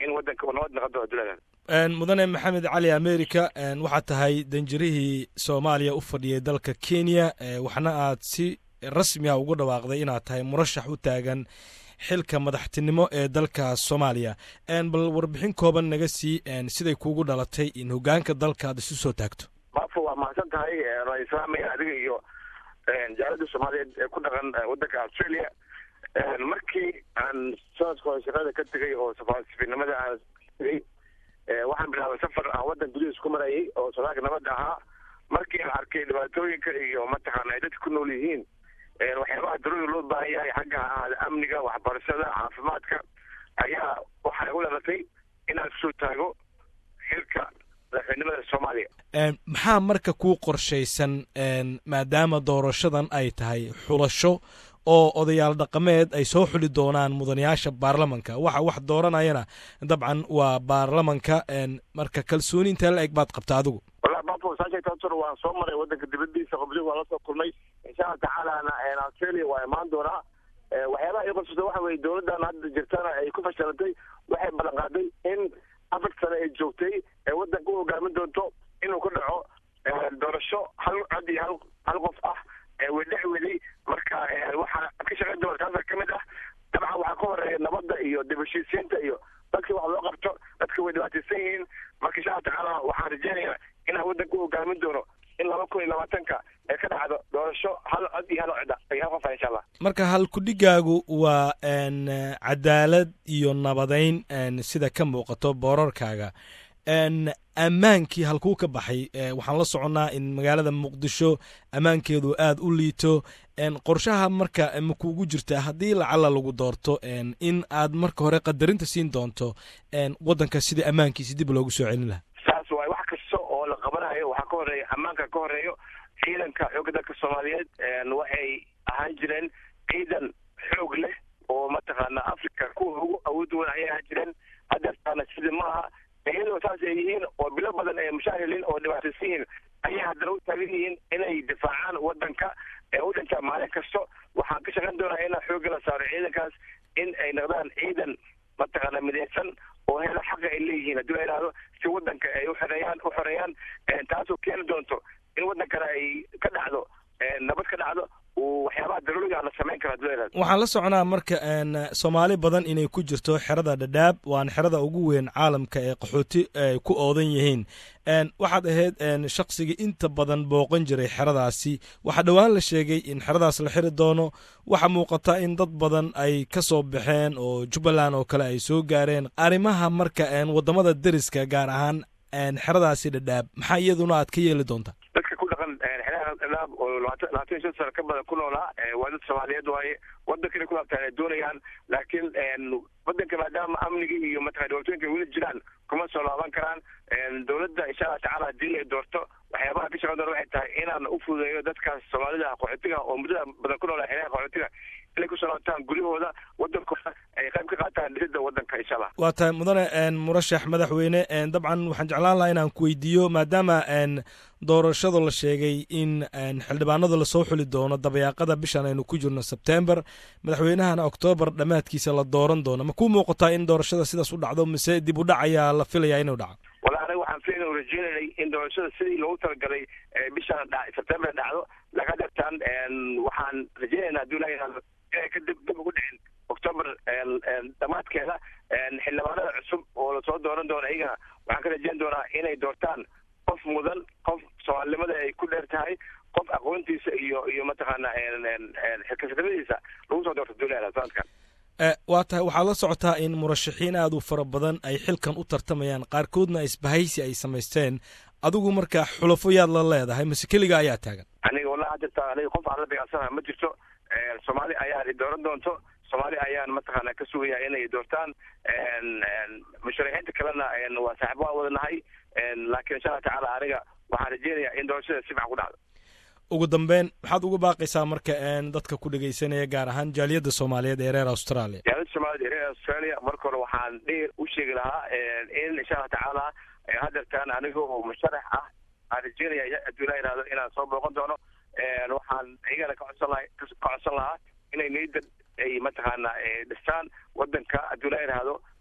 in wadanka uu nabad noqon doono adduunyada mudane maxamed cali america waxaad tahay danjirihii soomaaliya u fadhiyay dalka kenya waxna aad si rasmi ah ugu dhawaaqday inaad tahay murashax u taagan xilka madaxtinimo ee dalka soomaaliya bal warbixin kooban naga sii siday kuugu dhalatay in hogaanka dalka aad isu soo taagto maafo waa mahadsan tahay ra-islaamaya adiga iyo jaalada soomaaliyeed ee ku dhaqan wadanka australia markii aan sanadka hore shaqada ka tegay oo safaasifinimada aan tegay waxaan bilaabay safar aan wadan gudihiis ku marayay oo sodaalka nabadda ahaa markii aan arkay dhibaatooyinka iyo mataqaana ay dadka ku nool yihiin waxyaabaha darooda loo baahan yahay xagga ahaada amniga waxbarashada caafimaadka ayaa waxaa igu dhalatay inaan kusoo taago xilka madaxweynimada soomaaliya maxaa marka kuu qorshaysan maadaama doorashadan ay tahay xulasho oo odayaal dhaqameed ay soo xuli doonaan mudanayaasha baarlamanka waxa wax dooranayana dabcan waa baarlamanka marka kalsooni intee la eg baad qabta adigu wallahi bafo saashay taasur waan soo maray wadanka dibadiisa qobli waan la soo kulmay insha allah tacaalana australia waa imaan doonaa waxyaabaha ii qorsata waxa weye dowladdan hadda jirtana ay ku fashilantay waxay ballan qaaday in afar sane ay joogtay ee wadanka u hogaamin doonto inuu ku dhaco doorasho hal cod iyo hal hal qof ah wedhex weli marka waxaa ka shaqayn doona taasa ka mid ah dabcan waxaa ka horeeya nabadda iyo dib heshiisiinta iyo dadkii wax loo qabto dadka way dhibaataysan yihiin marka insha allah tacaala waxaan rajeynayaa inaan wadanka u hogaamin doono in laba kun iyo labaatanka ee ka dhacdo doorasho hal cod iyo hal cod iyo hal qof ah insha allah marka halkudhigaagu waa cadaalad iyo nabadayn sida ka muuqato boorarkaaga ammaankii halkuu ka baxay waxaan la soconnaa in magaalada muqdisho ammaankeedu aad u liito qorshaha marka makuugu jirtaa haddii lacala lagu doorto in aad marka hore qadarinta siin doonto waddanka sidii ammaankiisi dib loogu soo celin lahaa saas waay wax kasta oo la qabanayo waxaa ka horeeya ammaanka ka horeeyo ciidanka xoogga dalka soomaaliyeed waxay ahaan jireen ciidan xoog leh oo mataqaana africa kuwa ugu awood weyn ayay ahaan jireen haddeertaana sida maaha iyadoo saas ay yihiin oo bilo badan ay mushaahilin oo dhibaataysan yihiin ayay haddana u taagan yihiin inay difaacaan wadanka ee u dhintaa maalin kasto waxaan ka shaqayn doonaa inaan xoogga la saaro ciidankaas in ay noqdaan ciidan mataqaana midaysan oo hela xaqa ay leeyihiin haddii la idhaahdo si wadanka ay uxoreeyaan u xoreeyaan taasoo keeni doonto in wadankana ay ka dhacdo nabad ka dhacdo waxyaabaha daruuriga la samayn karo haddii la idhahdo waxaan la soconaa marka soomaali badan inay ku jirto xerada dhadhaab waana xerada ugu weyn caalamka ee qaxooti ay ku oodan yihiin waxaad ahayd shaqsigii inta badan booqan jiray xeradaasi waxaa dhowaan la sheegay in xeradaas la xiri doono waxaa muuqata in dad badan ay ka soo baxeen oo jubbaland oo kale ay soo gaareen arrimaha marka waddamada deriska gaar ahaan xeradaasi dhadhaab maxaa iyaduna aad ka yeeli doontaa dadka ku dhaqan xeeraha dhadhaab oo labaatan labaatan iyo shan sano ka badan ku noolaa waa dad soomaaliyeed waaye wadankana ku laabtaan ay doonayaan laakiin wadanka maadaama amniga iyo mataqana dhibaatooyinka weli jiraan kuma soo laaban karaan dowladda insha allah tacala haddii ay doorto waxyaabaha ka shaqan doona waxay tahay inaan u fududeeyo dadkaas soomaalida qaxootiga oo muddada badan ku noolaa xeeraha qaxootiga inay kusoo laabtaan guryahooda wadankooda ay qayb ka qaataan dhisidda wadanka insha allah waa tahay mudane murashax madaxweyne dabcan waxaan jeclaan lahaa inaan ku weydiiyo maadaama doorashada la sheegay in xildhibaanada lasoo xuli doono dabayaaqada bishan aynu ku jirno sebtember madaxweynahana oktoobar dhammaadkiisa la dooran doono ma kuu muuqataa in doorashada sidaas u dhacdo mise dib u dhac ayaa la filayaa inuu dhaco wala anaga waxaan filayn u rajeynaynay in doorashada sidii loogu talagalay bishan sebtember dhacdo laga dhirtaan waxaan rajeynaynaa hadduu ilaha yihahdo inay ka dib dib ugu dhicin octoober dhammaadkeeda xildhibaanada cusub oo lasoo dooran doono iyagana waxaan ka rajeyn doonaa inay doortaan qof mudan qof soomaalinimada ay ku dheer tahay qof aqoontiisa iyo iyo mataqaana xilkasanimadiisa lagu soo doorto duulada sanadkan waa tahay waxaad la socotaa in murashaxiin aad u fara badan ay xilkan u tartamayaan qaarkoodna isbahaysi ay samaysteen adigu marka xulafo yaad la leedahay mase keliga ayaa taagan aniga wallahi jirta aniga qof aan la beecsanaha ma jirto soomaali ayaan i dooran doonto soomaali ayaan mataqaana ka sugaya inay doortaan musharaxiinta kalena waa saaxibo aan wadanahay laakiin insha allah tacaala aniga waxaan rajeynayaa in doorashada si fiican ku dhacdo ugu dambeyn maxaad uga baaqaysaa marka dadka ku dhegaysanaya gaar ahaan jaaliyadda soomaaliyeed ee reer australia jaaliyadda soomaaliyed ee reer australia marka hore waxaan dheer u sheegi lahaa in insha allah tacaala hadeertaan aniga oo musharax ah aan rajeynaya hadduu ilaa yihahdo inaan soo booqan doono waxaan iyagana ka codsan laha ka codsan lahaa inay niyadda ay mataqaana dhistaan wadanka hadduu ilaa yihahdo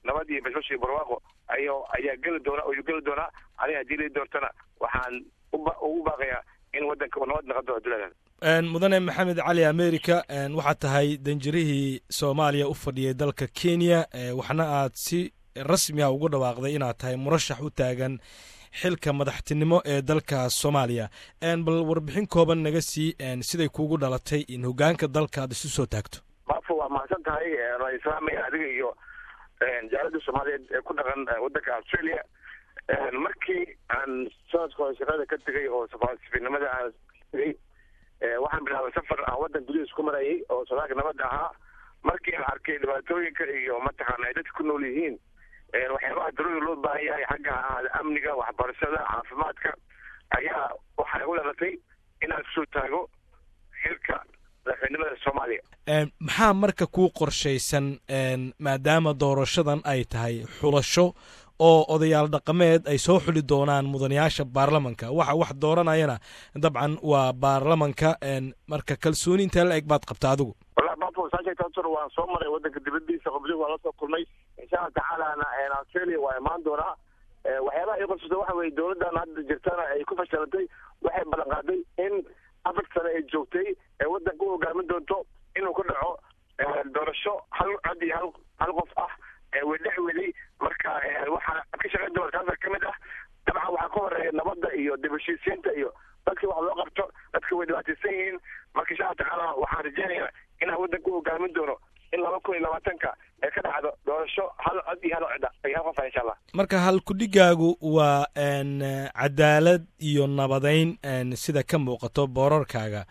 nabad iyo basbash iyo barwaaqo ayo ayaa geli doona ayuu geli doonaa aniga haddii lii doortana waxaan uba ugu baaqayaa in waddanka uu nabad noqon doono duleeda mudane maxamed cali america waxaad tahay danjirihii soomaaliya u fadhiyay dalka kenya waxna aad si rasmi ah ugu dhawaaqday inaad tahay murashax u taagan xilka madaxtinimo ee dalka soomaaliya bal warbixin kooban naga sii siday kuugu dhalatay in hogaanka dalka aad isu soo taagto maafo waa mahadsan tahay waan islaamaya adiga iyo jaalada soomaaliyeed ee ku dhaqan waddanka australia markii aan sanadka hore shaqada ka tegay oo safiirnimada aan tegay waxaan bilaabay safar aan waddan gudihiis ku marayay oo sodaalka nabadda ahaa markii aan arkay dhibaatooyinka iyo mataqaana ay dadka ku nool yihiin waxyaabaha daruuri loo baahan yahay xagga ahaada amniga waxbarashada caafimaadka ayaa waxay u dhalatay inaan kusoo taago xilka madaxweynimada soomaaliya maxaa marka kuu qorshaysan maadaama doorashadan ay tahay xulasho oo odayaal dhaqameed ay soo xuli doonaan mudanayaasha baarlamanka waxa wax dooranayana dabcan waa baarlamanka marka kalsooni intee la eg baad qabta adigu wallahi bafo saasheegtaasur waan soo maray waddanka dibadiisa qobdi waan la soo kulmay insha allah tacaalana australia waa imaan doonaa waxyaabaha ii qorsata waxa weye dowladdan hadda jirtana ay ku fashilantay waxay ballan qaaday in afar sane ay joogtay ee waddanka u hogaamin doonto inuu ku dhaco doorasho hal cod iyo hal hal qof ah wedhex weli marka waxaa ka shaqayn doona taasa ka mid ah dabcan waxaa ka horeeya nabadda iyo dib heshiisiinta iyo dadka wax loo qabto dadka way dhibaataysan yihiin marka insha allah tacaala waxaan rajeynayaa inaan waddanka u hogaamin doono in laba kun iyo labaatanka ee ka dhacdo doorasho hal cod iyo hal cida iyo hal qofa insha allah marka halkudhigaagu waa cadaalad iyo nabadeyn sida ka muuqato boorarkaaga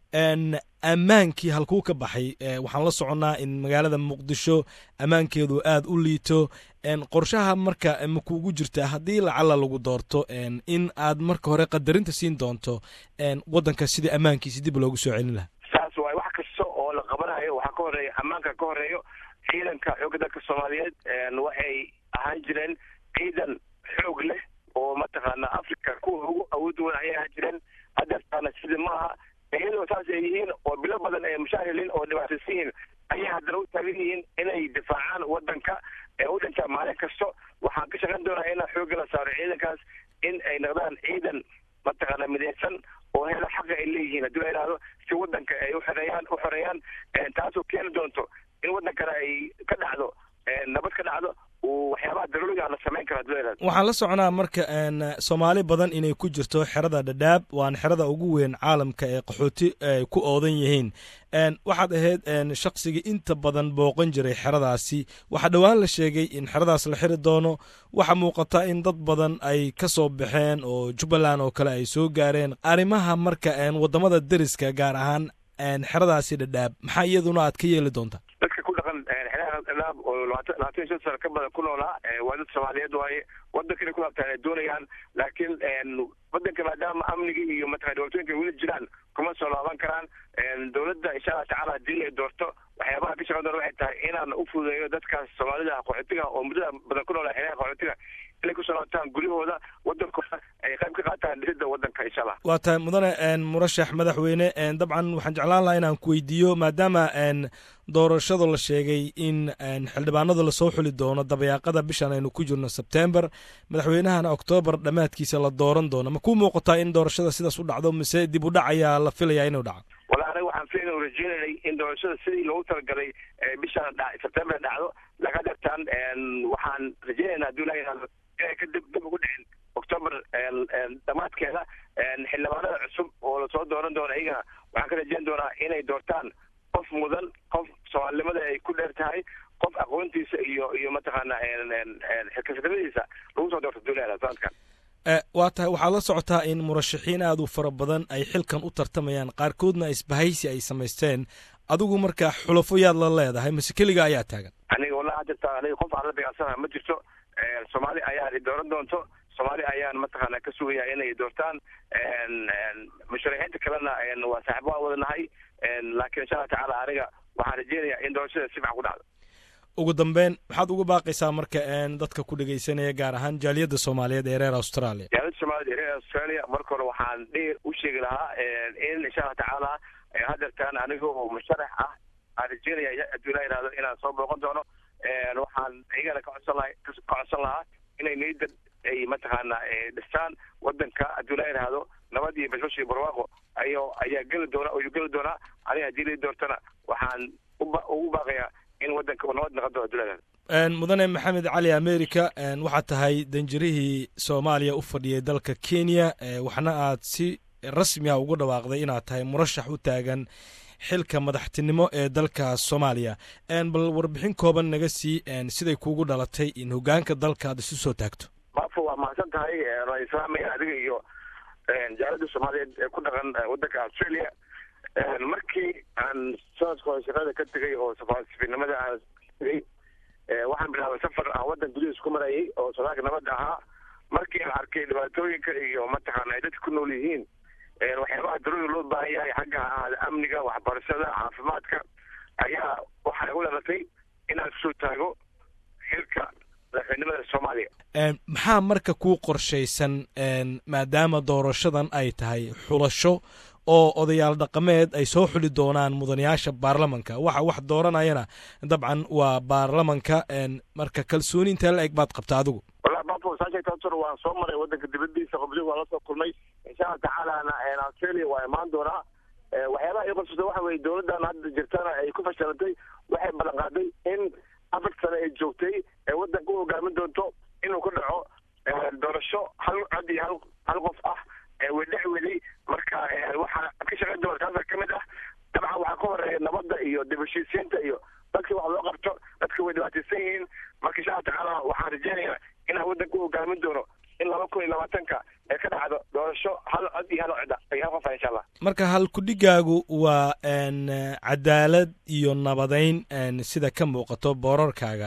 ammaankii halkuu ka baxay waxaan la soconnaa in magaalada muqdisho ammaankeedu aad u liito qorshaha marka makuugu jirta haddii lacala lagu doorto in aad marka hore qadarinta siin doonto waddanka sidii ammaankiisi dib loogu soo celin lahaa saas waay wax kasta oo la qabanayo waxaa ka horeeya ammaanka ka horeeyo ciidanka xoogga dalka soomaaliyeed waxay ahaan jireen ciidan xoog leh oo mataqaana africa kuwa ugu awood weyn ayay ahaan jireen hadeertaana sidii maaha iyadoo saas ay yihiin oo bilo badan ay mushaahiliin oo dhibaataysan yihiin ayay haddana u taagan yihiin inay difaacaan waddanka ee u dhintaa maalin kasto waxaan ka shaqayn doonaa inaan xoogga la saaro ciidankaas in ay noqdaan ciidan mataqaana midaysan oo hela xaqa ay leeyihiin haddii la yidhahdo si waddanka ay uxoreeyaan u xoreeyaan taasoo keeni doonto in waddankana ay ka dhacdo nabad ka dhacdo waxyaabaha daruuriga la samayn karo haddii la yidhahdo waxaan la soconaa marka soomaali badan inay ku jirto xerada dhadhaab waana xerada ugu weyn caalamka ee qaxooti ay ku oodan yihiin waxaad ahayd shaqsigii inta badan booqan jiray xeradaasi waxaa dhowaan la sheegay in xeradaas la xiri doono waxaa muuqata in dad badan ay ka soo baxeen oo jubbaland oo kale ay soo gaareen arrimaha marka waddamada deriska gaar ahaan xeradaasi dhadhaab maxaa iyaduna aad ka yeeli doontaa dadka ku dhaqan xeeraha dhadhaab oo labaatan labaatan iyo shan sano ka badan ku noolaa waa dad soomaaliyeed waaye waddanka inay ku laabtaan ay doonayaan laakiin waddanka maadaama amnigii iyo mataqana dhibaatooyinka weli jiraan kuma soo laaban karaan dowladda insha allah tacaala haddii ay doorto waxyaabaha ka shaqan doona waxay tahay inaan u fududeeyo dadkaas soomaalida qaxootiga oo muddada badan ku noolaa xeeraha qaxootiga inay kusoo laabtaan guryahooda waddankooda ay qayb ka qaataan dhisidda waddanka insha allah waa tahay mudane murashax madaxweyne dabcan waxaan jeclaan lahaa inaan ku weydiiyo maadaama doorashadu la sheegay in xildhibaanada lasoo xuli doono dabayaaqada bishan aynu ku jirno sebtember madaxweynahana oktoobar dhammaadkiisa la dooran doono ma ku muuqataa in doorashada sidaas u dhacdo mise dib u dhac ayaa la filayaa inuu dhaco wala aniga waxaan filayn rajeynanay in doorashada sidii loogu talagalay bishan sebtember dhacdo laga dartaan waxaan rajeynayna haddii la yidhahdo inay ka dib dib ugu dhicin octoober dhammaadkeeda xildhibaanada cusub oo lasoo dooran doono iyagana waxaan ka rajeyn doonaa inay doortaan qof mudan qof soomaalinimada ay ku dheer tahay qof aqoontiisa iyo iyo mataqaana xilkasnimadiisa lagu soo doorto duulada sanadkan waa tahay waxaad la socotaa in murashaxiin aad u fara badan ay xilkan u tartamayaan qaarkoodna isbahaysi ay samaysteen adigu marka xulafo yaad la leedahay mise keliga ayaa taagan aniga wallahi hadda aniga qof aan la dagaalsanaha ma jirto soomaali ayaa dooran doonto soomaali ayaan mataqaana ka sugaya inay doortaan musharaxiinta kalena waa saaxiib waan wadanahay laakiin insha allah tacaala aniga waxaan rajeynayaa in doorashada si fiican ku dhacdo ugu dambeyn maxaad uga baaqaysaa marka dadka ku dhegaysanaya gaar ahaan jaaliyadda soomaaliyeed ee reer australia jaaliyadda soomaaliyeed ee reer australia marka hore waxaan dheer u sheegi lahaa in insha allah tacaala hadeertaan aniga oo musharax ah aan rajeynaya hadduu ilaa yidhahdo inaan soo booqan doono waxaan iyagana ka codsan laha ka codsan lahaa inay niyadda ay mataqaana dhistaan wadanka haddii la yidhaahdo nabad iyo bashbash iyo barwaaqo ayo ayaa geli doona ayuu geli doonaa aniga haddii lai doortana waxaan uba ugu baaqayaa in wadanka uu nabad noqon doono haddii la yidhahdo mudane maxamed cali america waxaad tahay danjirihii soomaaliya u fadhiyay dalka kenya waxna aad si rasmi ah ugu dhawaaqday inaad tahay murashax u taagan xilka madaxtinimo ee dalka soomaaliya bal warbixin kooban naga sii siday kuugu dhalatay in hogaanka dalka aad isu soo taagto bafo waa mahadsan tahay waan islaamaya adiga iyo jaalada soomaaliyeed ee ku dhaqan wadanka australia markii aan sanadka hore shaqada ka tegay oo safaasifinimada aan tegay waxaan bilaabay safar aan wadan gudihiis ku marayay oo sodaalka nabadda ahaa markii aan arkay dhibaatooyinka iyo mataqaana ay dadka ku nool yihiin waxyaabaha darooda loo baahan yahay xagga ahaada amniga waxbarashada caafimaadka ayaa waxaa igu dhalatay inaan kusoo taago xilka madaxweynimada soomaaliya maxaa marka kuu qorshaysan maadaama doorashadan ay tahay xulasho oo odayaal dhaqameed ay soo xuli doonaan mudanayaasha baarlamanka waxa wax dooranayana dabcan waa baarlamanka marka kalsooni intee la eg baad qabta adigu wallahi bafo saasheegtaasuna waan soo maray wadanka dibadiisa qobdi waan la soo kulmay insha allah tacaalana australia waa imaan doonaa waxyaabaha ii qabsata waxa weye dowladdan hadda jirtana ay ku fashilantay waxay ballan qaaday in afar sane ay joogtay ee wadanka u hogaamin doonto inuu ku dhaco doorasho hal cod iyo hal hal qof ah wedhex weli marka waxaa ka shaqayn doona taasa ka mid ah dabcan waxaa ka horeeya nabadda iyo dib heshiisiinta iyo dadka wax loo qabto dadka way dhibaataysan yihiin marka insha allah tacaala waxaan rajeynayaa inaan wadanka u hogaamin doono in laba kun iyo labaatanka ee ka dhacdo doorasho hal cod iyo hal cod iyo hal qof ah insha allah marka halkudhigaagu waa cadaalad iyo nabadayn sida ka muuqato boorarkaaga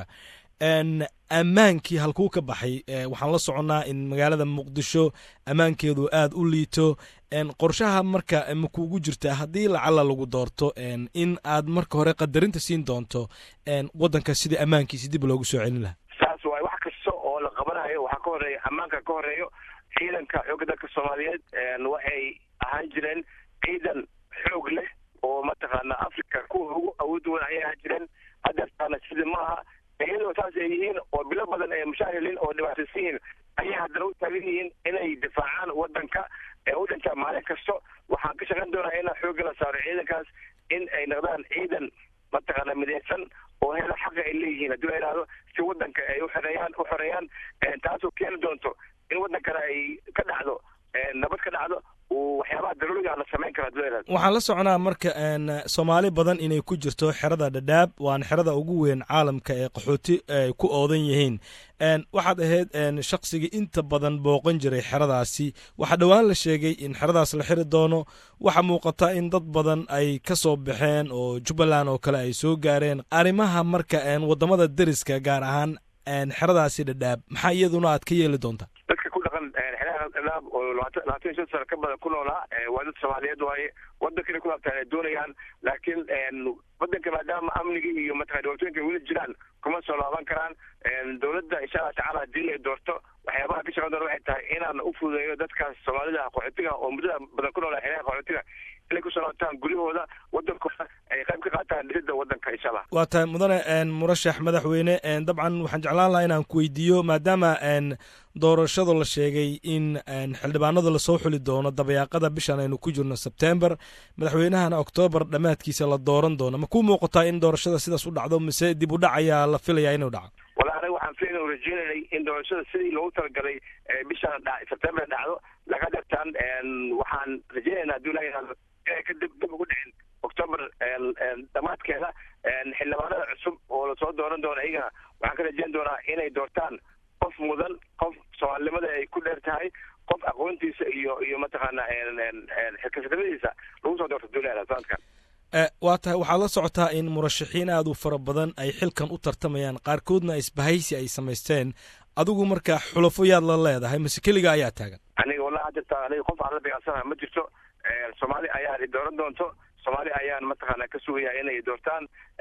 ammaankii halkuu ka baxay waxaan la soconnaa in magaalada muqdisho ammaankeedu aad u liito qorshaha marka makuugu jirtaa haddii lacala lagu doorto in aad marka hore qadarinta siin doonto waddanka sidii ammaankiisi dib loogu soo celin lahaa saas waay wax kasta oo la qabanayo waxaa ka horeeya ammaanka ka horeeyo ciidanka xoogga dalka soomaaliyeed waxay ahaan jireen ciidan xoog leh oo mataqaana africa kuwa ugu awood weyn ayay ahaan jireen hadeertaana sida maaha iyadoo saas ay yihiin oo bilo badan ay mushaahilin oo dhibaataysan yihiin ayay haddana u taagan yihiin inay difaacaan wadanka ee u dhintaa maalin kasto waxaan ka shaqayn doonaa inaan xoogga la saaro ciidankaas in ay noqdaan ciidan mataqaana midaysan oo hela xaqa ay leeyihiin haddii la yidhaahdo si wadanka ay uxoreeyaan u xoreeyaan taasoo keeni doonto in wadankana ay ka dhacdo nabad ka dhacdo waxyaabaha daruuriga la samayn kara haddii la yidhahdo waxaan la soconaa marka soomaali badan inay ku jirto xerada dhadhaab waana xerada ugu weyn caalamka ee qaxooti ay ku oodan yihiin waxaad ahayd shaqsigii inta badan booqan jiray xeradaasi waxaa dhowaan la sheegay in xeradaas la xiri doono waxaa muuqata in dad badan ay ka soo baxeen oo jubbaland oo kale ay soo gaareen arrimaha marka waddamada deriska gaar ahaan xeradaasi dhadhaab maxaa iyaduna aad ka yeeli doontaa dadka ku dhaqan xeeraha dhadhaab oo labaatan labaatan iyo shan sano ka badan ku noolaa waa dad soomaaliyeed waaye wadankana ku laabtaan ay doonayaan laakiin wadanka maadaama amniga iyo mataqana dhibaatooyinka weli jiraan kuma soo laaban karaan dowladda insha allah tacala haddii ay doorto waxyaabaha ka shaqan doona waxay tahay inaan u fududeeyo dadkaas soomaalida qaxootiga oo muddada badan ku noolaa xeeraha qaxootiga inay kusoo laabtaan guryahooda wadankooda ay qayb ka qaataan dhisidda wadanka insha allah waa tahay mudane murashax madaxweyne dabcan waxaan jeclaan lahaa inaan ku weydiiyo maadaama doorashada la sheegay in xildhibaanada lasoo xuli doono dabayaaqada bishan aynu ku jirno sebtember madaxweynahana oktoobar dhammaadkiisa la dooran doono ma kuu muuqataa in doorashada sidaas u dhacdo mise dib u dhac ayaa la filaya inuu dhaco wala aniga waxaan filayn oo rajeynaynay in doorashada sidii loogu talagalay bishan dha sebtember dhacdo laga dartaan waxaan rajeynaynaa haddii ilaha yihahdo inay ka dib dib ugu dhicin octoober dhammaadkeeda xildhibaanada cusub oo lasoo dooran doono iyagana waxaan ka rajeyn doonaa inay doortaan qof mudan qof soomaalinimada ay ku dheer tahay qof aqoontiisa iyo iyo mataqaana xilkasadnimadiisa lagu soo doorto duulada sanadkan waa tahay waxaad la socotaa in murashaxiin aad u fara badan ay xilkan u tartamayaan qaarkoodna isbahaysi ay samaysteen adigu marka xulafo yaad la leedahay mase keliga ayaa taagan aniga wallahi hadirta aniga qof aan la beecsanaha ma jirto soomaali ayaan i dooran doonto soomaali ayaan mataqaana ka sugaya inay doortaan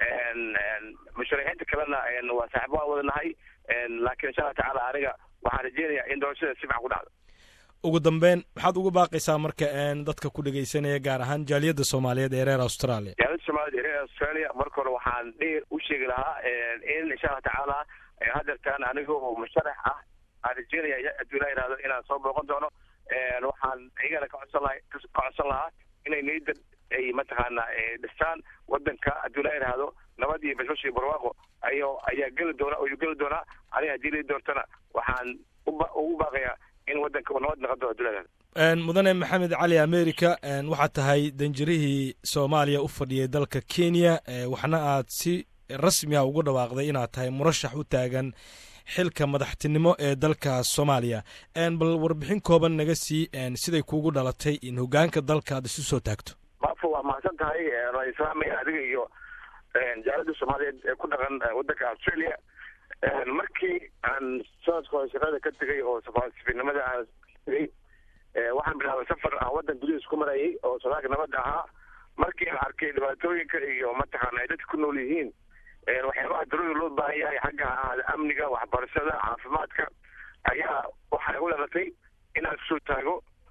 musharaxiinta kalena waa saaxibo aan wadanahay laakiin insha allah tacaala aniga waxaan rajeynayaa in doorashada si fican ku dhacdo ugu dambeyn maxaad ugu baaqaysaa marka dadka ku dhegeysanaya gaar ahaan jaaliyadda soomaaliyeed ee reer australia jaaliyadda soomaaliyeed ee reer reer australia marka hore waxaan dheer u sheegi lahaa in insha allah tacaala hadeertaan aniga oo musharax ah aan rajeynaya hadduu ilaa yihahdo inaan soo booqan doono waxaan iyagana ka codsan laha ka codsan lahaa inay niyadda ay mataqaana dhistaan wadanka hadduu ilaa yihahdo nabad iyo bashbash iyo barwaaqo ayo ayaa geli doona ayuu geli doonaa aniga haddii lii doortana waxaan uba ugu baaqayaa in wadanka uu nabad noqon doono hadduu ilaa yihahdo mudane maxamed cali america waxaad tahay danjirihii soomaaliya u fadhiyay dalka kenya waxna aad si rasmi a ugu dhawaaqday inaad tahay murashax u taagan xilka madaxtinimo ee dalka soomaaliya bal warbixin kooban naga sii siday kuugu dhalatay in hogaanka dalka aad isu soo taagto maafo waa mahadsan tahay waan islaamaya adiga iyo jaalada soomaaliyeed ee ku dhaqan wadanka australia markii aan sanadka hore shaqada ka tegay oo safaasifinimada aan tegay waxaan bilaabay safar aan wadan gudihiis ku marayay oo sodaalka nabadda ahaa markii aan arkay dhibaatooyinka iyo mataqaana ay dadka ku nool yihiin waxyaabaha daruuri loo baahan yahay xagga ahaada amniga waxbarashada caafimaadka ayaa waxay u dhalatay inaan kusoo taago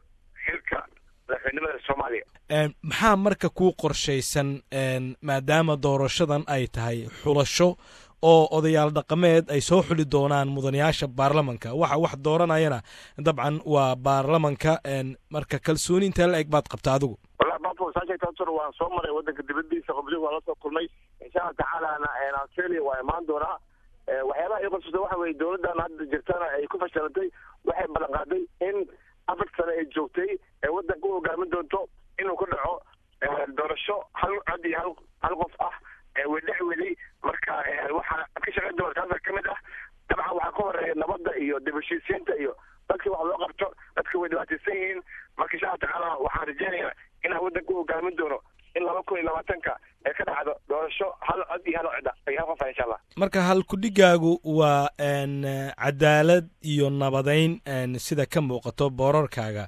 xilka madaxweynimada soomaaliya maxaa marka kuu qorshaysan maadaama doorashadan ay tahay xulasho oo odayaal dhaqameed ay soo xuli doonaan mudanayaasha baarlamanka waxa wax dooranayana dabcan waa baarlamanka marka kalsooni intee la eg baad qabta adigu wallahi bafo saasheegtaasor waan soo maray wadanka dibadiisa qoblihi waan la soo kulmay insha allah tacaalana australia waa imaan doonaa waxyaabaha ii qorsusa waxa weye dowladdan hadda jirtana ay ku fashilantay waxay ballan qaaday in afar sane ay joogtay ee wadanka u hogaamin doonto inuu ka dhaco doorasho hal cod iyo hal hal qof ah wedhex weli marka waxaa ka shaqayn doona taasa ka mid ah dabcan waxaa ka horeeya nabadda iyo dib heshiisiinta iyo dadkii wax loo qabto dadka way dhibaataysan yihiin marka insha allah tacaala waxaan rajeynayaa inaan wadanka u hogaamin doono in laba kun iyo labaatanka ee ka dhacdo doorasho hal cod iyo hal cida iyo hal qofa insha allah marka halkudhigaagu waa cadaalad iyo nabadeyn sida ka muuqato boorarkaaga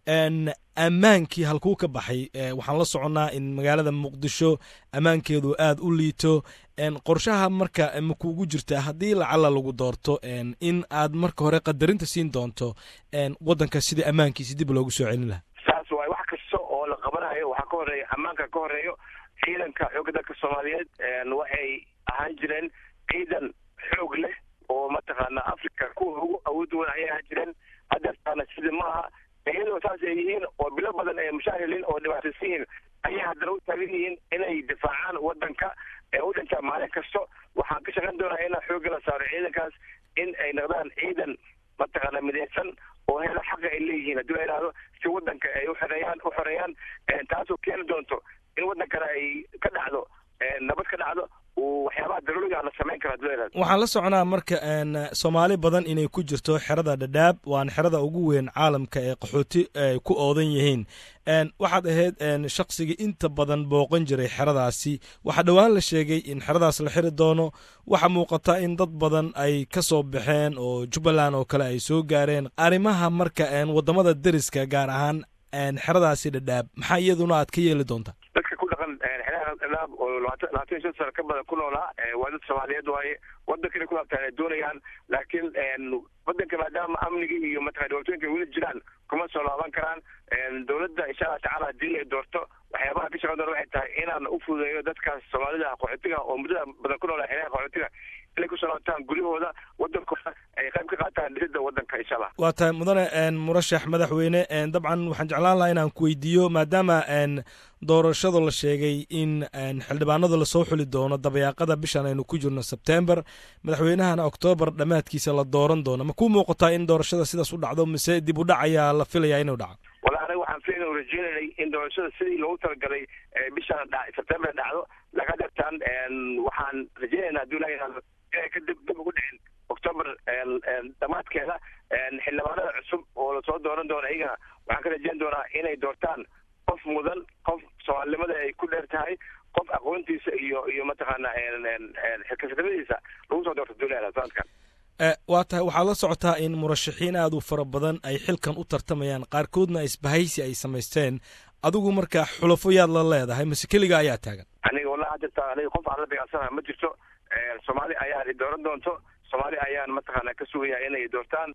ammaankii halkuu ka baxay waxaan la soconnaa in magaalada muqdisho ammaankeedu aad u liito qorshaha marka makuugu jirta haddii lacala lagu doorto in aad marka hore qadarinta siin doonto waddanka sidii ammaankiisi dib loogu soo celin lahaa saas waay wax kasta oo la qabanayo waxaa ka horeeya ammaanka ka horeeyo ciidanka xoogga dalka soomaaliyeed waxay ahaan jireen ciidan xoog leh oo mataqaana africa kuwa ugu awood weyn ayay ahaan jireen hadeertaana sidii maaha iyadoo saas ay yihiin oo bilo badan ay mushaahiliin oo dhibaataysan yihiin ayay haddana u taagan yihiin inay difaacaan wadanka ee u dhintaa maalin kasto waxaan ka shaqayn doonaa inaan xoogga la saaro ciidankaas in ay noqdaan ciidan mataqaana midaysan oo hela xaqa ay leeyihiin haddii la yidhahdo si wadanka ay uxoreeyaan u xoreeyaan taasoo keeni doonto in wadankana ay ka dhacdo nabad ka dhacdo waxyaabaha daruuriga la samayn karo haddii la yidhahdo waxaan la soconaa marka soomaali badan inay ku jirto xerada dhadhaab waana xerada ugu weyn caalamka ee qaxooti ay ku oodan yihiin waxaad ahayd shaqsigii inta badan booqan jiray xeradaasi waxaa dhowaan la sheegay in xeradaas la xiri doono waxaa muuqata in dad badan ay ka soo baxeen oo jubbaland oo kale ay soo gaareen arrimaha marka waddamada deriska gaar ahaan xeradaasi dhadhaab maxaa iyaduna aad ka yeeli doontaa dadka ku dhaqan xeeraha dhadhaab oo labaatan labaatan iyo shan sano ka badan ku noolaa waa dad soomaaliyeed waaye wadanka inay ku laabtaan ay doonayaan laakiin wadanka maadaama amnigii iyo mataqana dhibaatooyinka weli jiraan kuma soo laaban karaan dowladda insha allah tacaala haddii ay doorto waxyaabaha ka shaqan doona waxay tahay inaan u fududeeyo dadkaas soomaalida qaxootiga oo muddada badan ku noolaa xeeraha qaxootiga inay kusoo laabtaan guryahooda wadankooda ay qayb ka qaataan dhisidda wadanka insha allah waa tahay mudane murashax madaxweyne dabcan waxaan jeclaan lahaa inaan ku weydiiyo maadaama doorashada la sheegay in xildhibaanada lasoo xuli doono dabayaaqada bishan aynu ku jirno sebtember madaxweynahana oktoobar dhammaadkiisa la dooran doono ma ku muuqataa in doorashada sidaas u dhacdo mise dib u dhac ayaa la filayaa inuu dhaco wala aniga waxaan filayn rajeynanay in doorashada sidii loogu talagalay bishan sebtember dhacdo laga dhirtaan waxaan rajeynaynaa haddii la yidhahdo inay ka dib dib ugu dhicin octoober dhammaadkeeda xildhibaanada cusub oo lasoo dooran doono iyagana waxaan ka rajeyn doonaa inay doortaan qof mudan qof soomaalinimada ay ku dheer tahay qof aqoontiisa iyo iyo mataqaana xilkasnimadiisa lagu soo doorto duulada sanadkan waa tahay waxaad la socotaa in murashaxiin aad u fara badan ay xilkan u tartamayaan qaarkoodna isbahaysi ay samaysteen adigu marka xulafo yaad la leedahay mase keliga ayaa taagan aniga wallahi hadda aniga qof aan la dagaalsanaha ma jirto soomaali ayaa dooran doonto soomaali ayaan mataqaana ka sugaya inay doortaan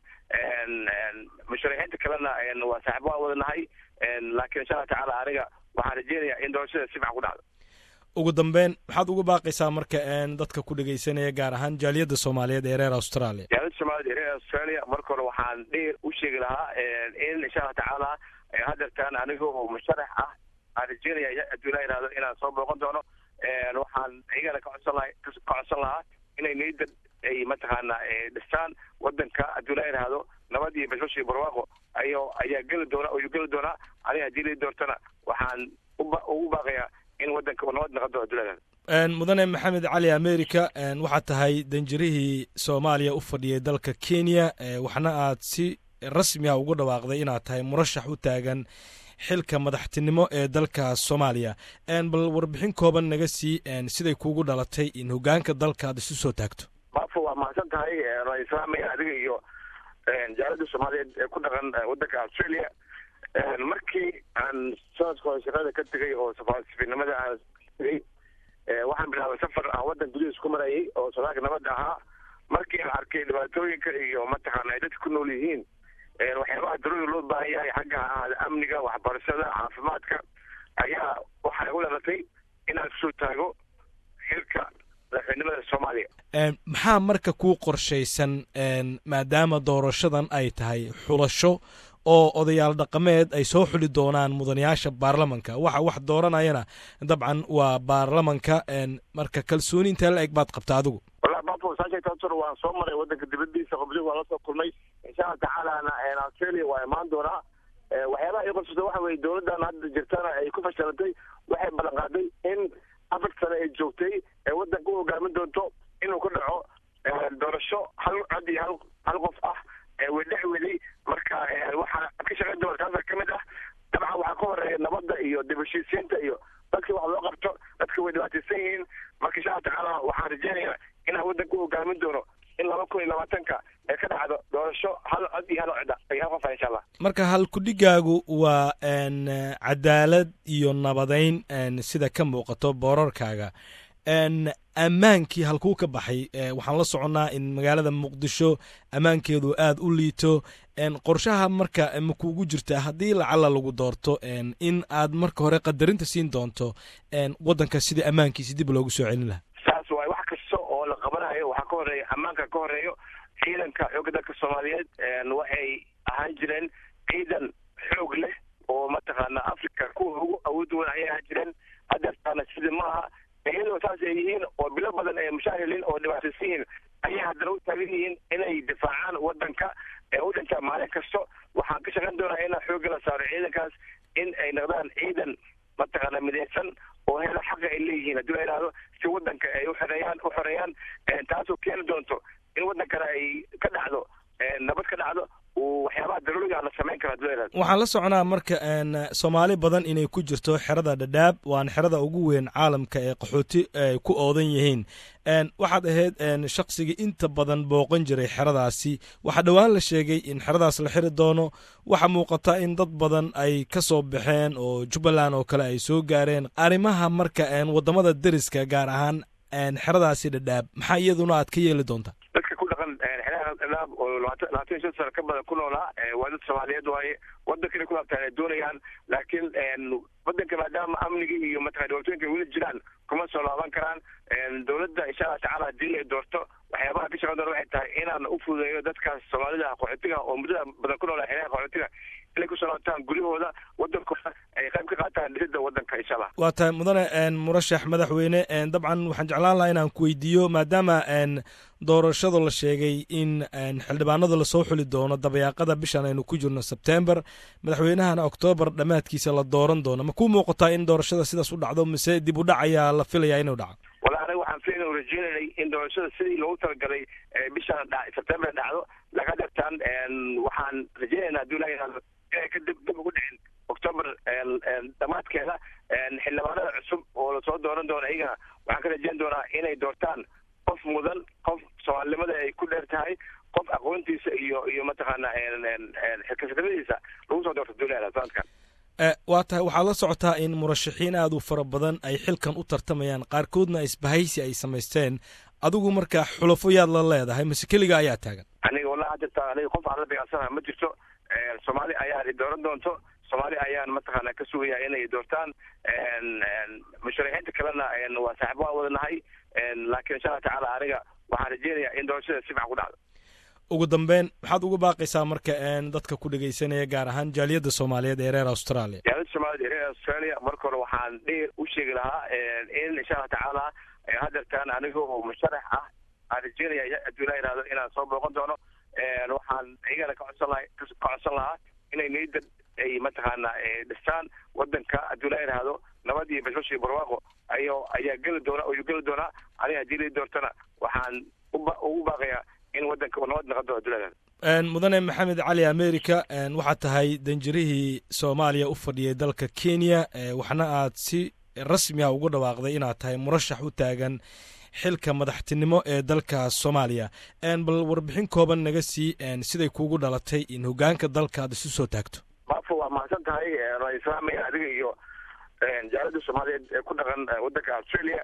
musharaxiinta kalena waa saaxiib waan wadanahay laakiin insha allah tacaala aniga waxaan rajeynayaa in doorashada si fiican ku dhacdo ugu dambeyn maxaad uga baaqaysaa marka dadka ku dhegeysanaya gaar ahaan jaaliyadda soomaaliyeed ee reer australia jaaliyadda soomaaliyed ee reer australia marka hore waxaan dheer u sheegi lahaa in insha allah tacaala hadeertaan aniga oo musharax ah aan rajeynaya hadduu ilaa yihahdo inaan soo booqan doono waxaan iyagana ka codsan laha ka codsan lahaa inay niyadda ay mataqaana dhistaan wadanka hadduu ilaa yihahdo nabad iyo bashbash iyo barwaaqo ayo ayaa geli doona ayuu geli doonaa aniga haddii lii doortana waxaan ugu baaqayaa in wadanka uu nabad noqon doono hadduu ilaa yihahdo mudane maxamed cali america waxaad tahay danjirihii soomaaliya u fadhiyay dalka kenya waxna aad si rasmi ah ugu dhawaaqday inaad tahay murashax u taagan xilka madaxtinimo ee dalka soomaaliya bal warbixin kooban naga sii siday kuugu dhalatay in hogaanka dalka aad isu soo taagto bafo waa mahadsan tahay waan islaamaya adiga iyo jaalada soomaaliyeed ee ku dhaqan wadanka australia markii aan sanadka hore shaqada ka tegay oo safaasifinimada aan tegay waxaan bilaabay safar aan wadan gudihiis ku marayay oo sodaalka nabadda ahaa markii aan arkay dhibaatooyinka iyo mataqaana ay dadka ku nool yihiin waxyaabaha darooda loo baahan yahay xagga ahaada amniga waxbarashada caafimaadka ayaa waxaa igu dhalatay inaan kusoo taago xilka madaxweynimada soomaaliya maxaa marka kuu qorshaysan maadaama doorashadan ay tahay xulasho oo odayaal dhaqameed ay soo xuli doonaan mudanayaasha baarlamanka waxa wax dooranayana dabcan waa baarlamanka marka kalsooni intaa la eg baad qabta adigu wallahi bafo saasheegtaasur waan soo maray wadanka dibadiisa qobdi waan la soo kulmay insha allah tacaalana australia waa imaan doonaa waxyaabaha ii qorsata waxa weye dowladdan hadda jirtana ay ku fashilantay waxay ballan qaaday in afar sane ay joogtay ee wadanka u hogaamin doonto inuu ku dhaco doorasho hal cod iyo hal hal qof ah wedhex weli marka waxaa ka shaqayn doona taasa ka mid ah dabcan waxaa ka horeeya nabadda iyo dib heshiisiinta iyo dadkii wax loo qabto dadka way dhibaataysan yihiin marka insha allah tacaala waxaan rajeynayaa inaan wadanka u hogaamin doono in laba kun iyo labaatanka ee ka dhacdo doorasho hal cod iyo hal codda ay hal qof ah insha allah marka halkudhigaagu waa cadaalad iyo nabadeyn sida ka muuqato boorarkaaga ammaankii halkuu ka baxay waxaan la soconnaa in magaalada muqdisho ammaankeedu aad u liito qorshaha marka ma kuugu jirtaa haddii lacala lagu doorto in aad marka hore qadarinta siin doonto waddanka sidii ammaankiisi dib loogu soo celin lahaa saas waay wax kasta oo la qabanayo waxaa ka horeeya ammaanka ka horeeyo ciidanka xoogga dalka soomaaliyeed waxay ahaan jireen ciidan xoog leh oo mataqaana africa kuwa ugu awood weyn ayay ahaan jireen hadeertaana sida maaha iyadoo saas ay yihiin oo bilo badan ay mushaahiliin oo dhibaataysan yihiin ayay haddana u taagan yihiin inay difaacaan wadanka ee u dhintaa maalin kasto waxaan ka shaqayn doonaa inaan xoogga la saaro ciidankaas in ay noqdaan ciidan mataqaana midaysan oo helo xaqa ay leeyihiin haddii la yidhahdo si wadanka ay uxoreeyaan u xoreeyaan taasoo keeni doonto in wadankana ay ka dhacdo nabad ka dhacdo waxyaabaha daruuriga la samayn kara haddii la yidhahdo waxaan la soconaa marka soomaali badan inay ku jirto xerada dhadhaab waana xerada ugu weyn caalamka ee qaxooti ay ku oodan yihiin waxaad ahayd shaqsigii inta badan booqan jiray xeradaasi waxaa dhowaan la sheegay in xeradaas la xiri doono waxaa muuqata in dad badan ay ka soo baxeen oo jubbaland oo kale ay soo gaareen arrimaha marka waddamada deriska gaar ahaan xeradaasi dhadhaab maxaa iyaduna aad ka yeeli doontaa dadka ku dhaqan xeeraha dhadhaab oo labaatan labaatan iyo shan sano ka badan ku noolaa waa dad soomaaliyeed waaye wadankana ku laabtaan ay doonayaan laakiin wadanka maadaama amniga iyo mataqana dhibaatooyinka weli jiraan kuma soo laaban karaan dowladda insha allah tacala haddii ay doorto waxyaabaha ka shaqan doona waxay tahay inaan u fududeeyo dadkaas soomaalida qaxootiga oo muddada badan ku noolaa xeeraha qaxootiga inay kusoo laabtaan guryahooda wadankooda ay qayb ka qaataan dhisidda wadanka insha allah waa tahay mudane murashax madaxweyne dabcan waxaan jeclaan lahaa inaan ku weydiiyo maadaama doorashada la sheegay in xildhibaanada lasoo xuli doono dabayaaqada bishan aynu ku jirno sebtember madaxweynahana oktoobar dhammaadkiisa la dooran doono ma ku muuqataa in doorashada sidaas u dhacdo mise dib u dhac ayaa la filayaa inuu dhaco wala aniga waxaan filayn rajeynayay in doorashada sidii loogu talagalay bishan sebtember dhacdo laga dhirtaan waxaan rajeynaynaa haddii ilaha yihahdo inay ka dib dib ugu dhicin octoober dhammaadkeeda xildhibaanada cusub oo lasoo dooran doono iyagana waxaan ka rajeyn doonaa inay doortaan qof mudan qof soomaalinimada ay ku dheer tahay qof aqoontiisa iyo iyo mataqaana xilkasadnimadiisa lagu soo doorto duulada sanadkan waa tahay waxaad la socotaa in murashaxiin aad u fara badan ay xilkan u tartamayaan qaarkoodna isbahaysi ay samaysteen adigu marka xulafo yaad la leedahay mase keliga ayaa taagan aniga wallahi jirta aniga qof aan la beecsanaha ma jirto soomaali ayaa dooran doonto soomaali ayaan mataqaana ka sugaya inay doortaan musharaxiinta kalena waa saaxiib waan wadanahay laakiin insha allah tacaala aniga waxaan rajeynaya in doorashada si fiican ku dhacdo ugu dambeyn maxaad ugu baaqaysaa marka dadka ku dhegaysanaya gaar ahaan jaaliyadda soomaaliyeed ee reer australia jaaliyadda soomaaliyeed ee reer australia marka hore waxaan dheer u sheegi lahaa in insha allah tacaala hadeertaan aniga oo musharax ah aan rajeynaya hadduu ilaa yihahdo inaan soo booqan doono waxaan iyagana ka codsan laha ka codsan lahaa inay niyadda ay mataqaana dhistaan wadanka hadduu ilaa yihahdo nabad iyo bashbash iyo barwaaqo ayo ayaa geli doona ayuu geli doonaa aniga haddii lii doortana waxaan ugu baaqayaa in wadanka uu nabad noqon doono hadduu ilaa yihahdo mudane maxamed cali america waxaad tahay danjirihii soomaaliya u fadhiyay dalka kenya waxna aad si rasmi a ugu dhawaaqday inaad tahay murashax u taagan xilka madaxtinimo ee dalka soomaaliya bal warbixin kooban naga sii siday kuugu dhalatay in hogaanka dalka aad isu soo taagto maafo waa mahadsan tahay waan islaamaya adiga iyo jaalada soomaaliyeed ee ku dhaqan wadanka australia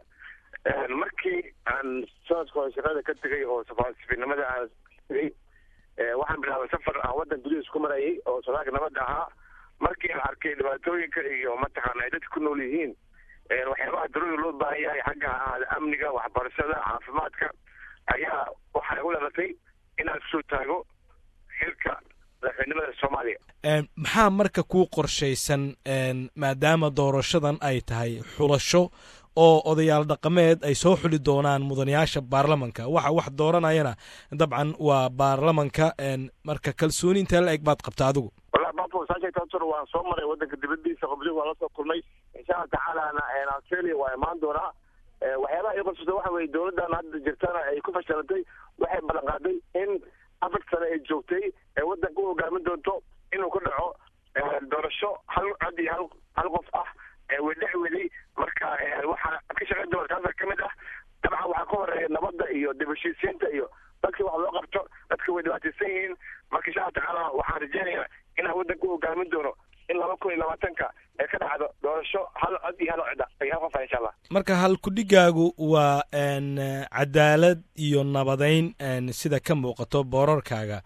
markii aan sanadka hore shaqada ka tegay oo safaasifinimada aan tegay waxaan bilaabay safar aan wadan gudihiis ku marayay oo sodaalka nabadda ahaa markii aan arkay dhibaatooyinka iyo mataqaana ay dadka ku nool yihiin waxyaabaha daruuri loo baahan yahay xagga ahaada amniga waxbarashada caafimaadka ayaa waxay u dhalatay inaan kusoo taago xilka madaxweynimada soomaaliya maxaa marka kuu qorshaysan maadaama doorashadan ay tahay xulasho oo odayaal dhaqameed ay soo xuli doonaan mudanayaasha baarlamanka waxa wax dooranayana dabcan waa baarlamanka marka kalsooni intee la eg baad qabta adigu wallahi bafo saasheegtaasor waan soo maray wadanka dibadiisa qobdig waan la soo kulmay insha allah tacaalana australia waa imaan doonaa waxyaabaha ii qorsata waxa weye dowladdan hadda jirtana ay ku fashilantay waxay ballan qaaday in afar sane ay joogtay ee wadanka u hogaamin doonto inuu ka dhaco doorasho hal cod iyo hal hal qof ah wedhex weli marka waxaa ka shaqayn doona taasa ka mid ah dabcan waxaa ka horeeya nabadda iyo dib heshiisiinta iyo dadkii wax loo qabto dadka way dhibaataysan yihiin marka insha allah tacaala waxaan rajeynayaa inaan wadanka u hogaamin doono in laba kun iyo labaatanka ee ka dhacdo doorasho hal cod iyo hal cida iyo hal qof ah insha allah marka halkudhigaagu waa cadaalad iyo nabadeyn sida ka muuqato boorarkaaga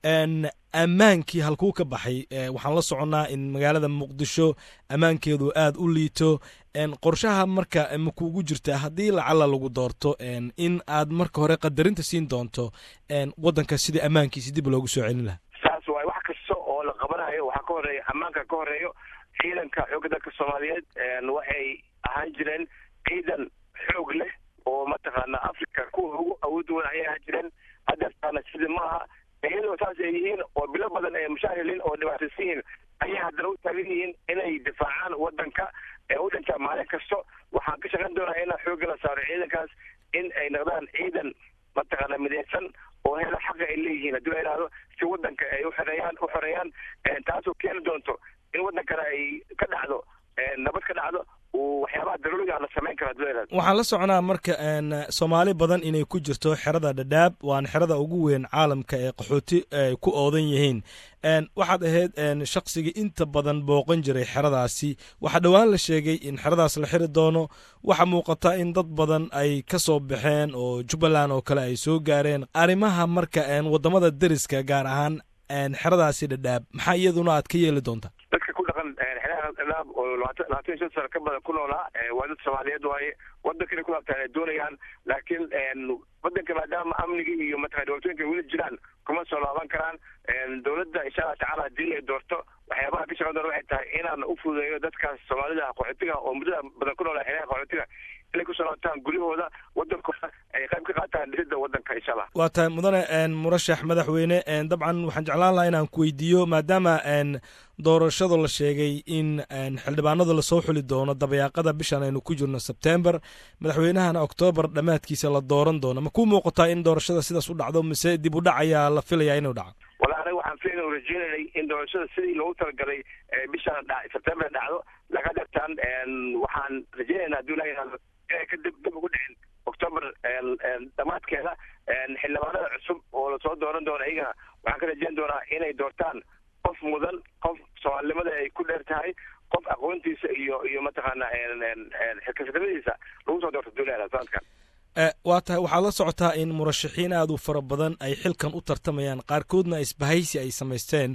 ammaankii halkuu ka baxay waxaan la soconnaa in magaalada muqdisho ammaankeedu aad u liito qorshaha marka makuugu jirta haddii lacala lagu doorto in aad marka hore qadarinta siin doonto waddanka sidii ammaankiisi dib loogu soo celin lahaa saas waay wax kasta oo la qabanayo waxaa ka horeeya ammaanka ka horeeyo ciidanka xoogga dalka soomaaliyeed waxay ahaan jireen ciidan xoog leh oo mataqaana africa kuwa ugu awood wan ayay ahaan jireen hadeertaana sidii maaha iyadoo saas ay yihiin oo bilo badan ay mushaahilin oo dhibaataysan yihiin ayay haddana u taagan yihiin inay difaacaan wadanka ee u dhintaa maalin kasto waxaan ka shaqayn doonaa inaan xoogga la saaro ciidankaas in ay noqdaan ciidan mataqaana midaysan oo hela xaqa ay leeyihiin haddii la yidhahdo si wadanka ay uxoreeyaan u xoreeyaan taasoo keeni doonto in wadankana ay ka dhacdo nabad ka dhacdo waxyaabaha daruuriga la samayn karo haddii la yidhahdo waxaan la soconaa marka soomaali badan inay ku jirto xerada dhadhaab waana xerada ugu weyn caalamka ee qaxooti ay ku oodan yihiin waxaad ahayd shaqsigii inta badan booqan jiray xeradaasi waxaa dhowaan la sheegay in xeradaas la xiri doono waxaa muuqata in dad badan ay ka soo baxeen oo jubbaland oo kale ay soo gaareen arrimaha marka waddamada deriska gaar ahaan xeradaasi dhadhaab maxaa iyaduna aad ka yeeli doontaa dadka ku dhaqan xeeraha dhadhaab oo labaatan labaatan iyo shan sano ka badan ku noolaa waa dad soomaaliyeed waaye wadankana ku laabtaan ay doonayaan laakiin wadanka maadaama amnigii iyo mataqana dhibaatooyinka weli jiraan kuma soo laaban karaan dowladda insha allah tacaala haddii ay doorto waxyaabaha ka shaqan doona waxay tahay inaan u fududeeyo dadkaas soomaalida qaxootiga oo muddada badan ku noolaa xeeraha qaxootiga inay kusoo laabtaan guryahooda wadankooda ay qayb ka qaataan dhisidda wadanka insha allah waa tahay mudane murashax madaxweyne dabcan waxaan jeclaan lahaa inaan ku weydiiyo maadaama doorashada la sheegay in xildhibaanada lasoo xuli doono dabayaaqada bishan aynu ku jirno sebtember madaxweynahana oktoobar dhammaadkiisa la dooran doono ma ku muuqataa in doorashada sidaas u dhacdo mise dib u dhac ayaa la filayaa inuu dhaco wala aniga waxaan filayn u rajeynanay in doorashada sidii loogu talagalay bishan sebtember dhacdo laga dhirtaan waxaan rajeynaynaa hadduu ilaha yihahdo inay ka dib dib ugu dhicin octoober dhammaadkeeda xildhibaanada cusub oo lasoo dooran doono iyagana waxaan ka rajeyn doonaa inay doortaan qof mudan qof soomaalinimada ay ku dheer tahay qof aqoontiisa iyo iyo mataqaana xilkasnimadiisa lagu soo doorto duulada sanadkan waa tahay waxaad la socotaa in murashaxiin aad u fara badan ay xilkan u tartamayaan qaarkoodna isbahaysi ay samaysteen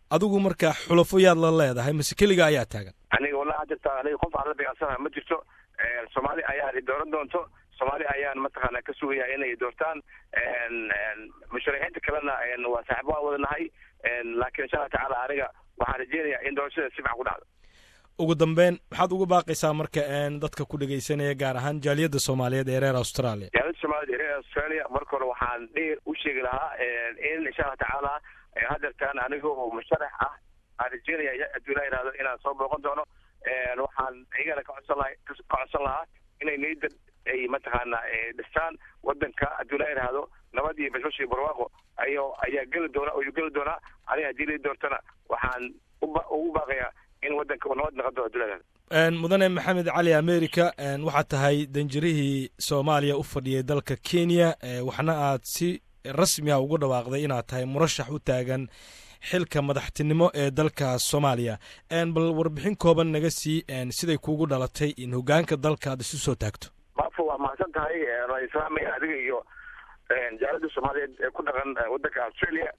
adigu marka xulafo yaad la leedahay mase keliga ayaa taagan aniga wallahi jirta aniga qof aan la dagaalsanaha ma jirto soomaali ayaan dooran doonto soomaali ayaan mataqaana ka sugaya inay doortaan musharaxiinta kalena waa saaxiib waan wadanahay laakiin insha allah tacaala aniga waxaan rajeynayaa in doorashada si fiican ku dhacdo ugu dambeyn maxaad uga baaqaysaa marka dadka ku dhegaysanaya gaar ahaan jaaliyadda soomaaliyeed ee reer australia jaaliyadda soomaaliyed ee reer australia marka hore waxaan dheer u sheegi lahaa in insha allah tacaala hadeertaan aniga oo musharax ah aan rajeynaya hadduu ilaa yihahdo inaan soo booqan doono waxaan iyagana ka codsan laha ka codsan lahaa inay niyadda ay mataqaana dhistaan wadanka hadduu ilaa yihahdo nabad iyo bashbash iyo barwaaqo ayo ayaa geli doona ayuu geli doonaa aniga haddii la doortana waxaan uba ugu baaqayaa in wadanka uu nabad noqodo hadduu ilaa yihahdo mudane maxamed cali america waxaad tahay danjirihii soomaaliya u fadhiyay dalka kenya waxna aad si rasmi ah ugu dhawaaqday inaad tahay murashax u taagan xilka madaxtinimo ee dalka soomaaliya bal warbixin kooban naga sii siday kuugu dhalatay in hogaanka dalka aad isu soo taagto maafo waa mahadsan tahay islaamaya adiga iyo jaalada soomaaliyeed ee ku dhaqan wadanka australia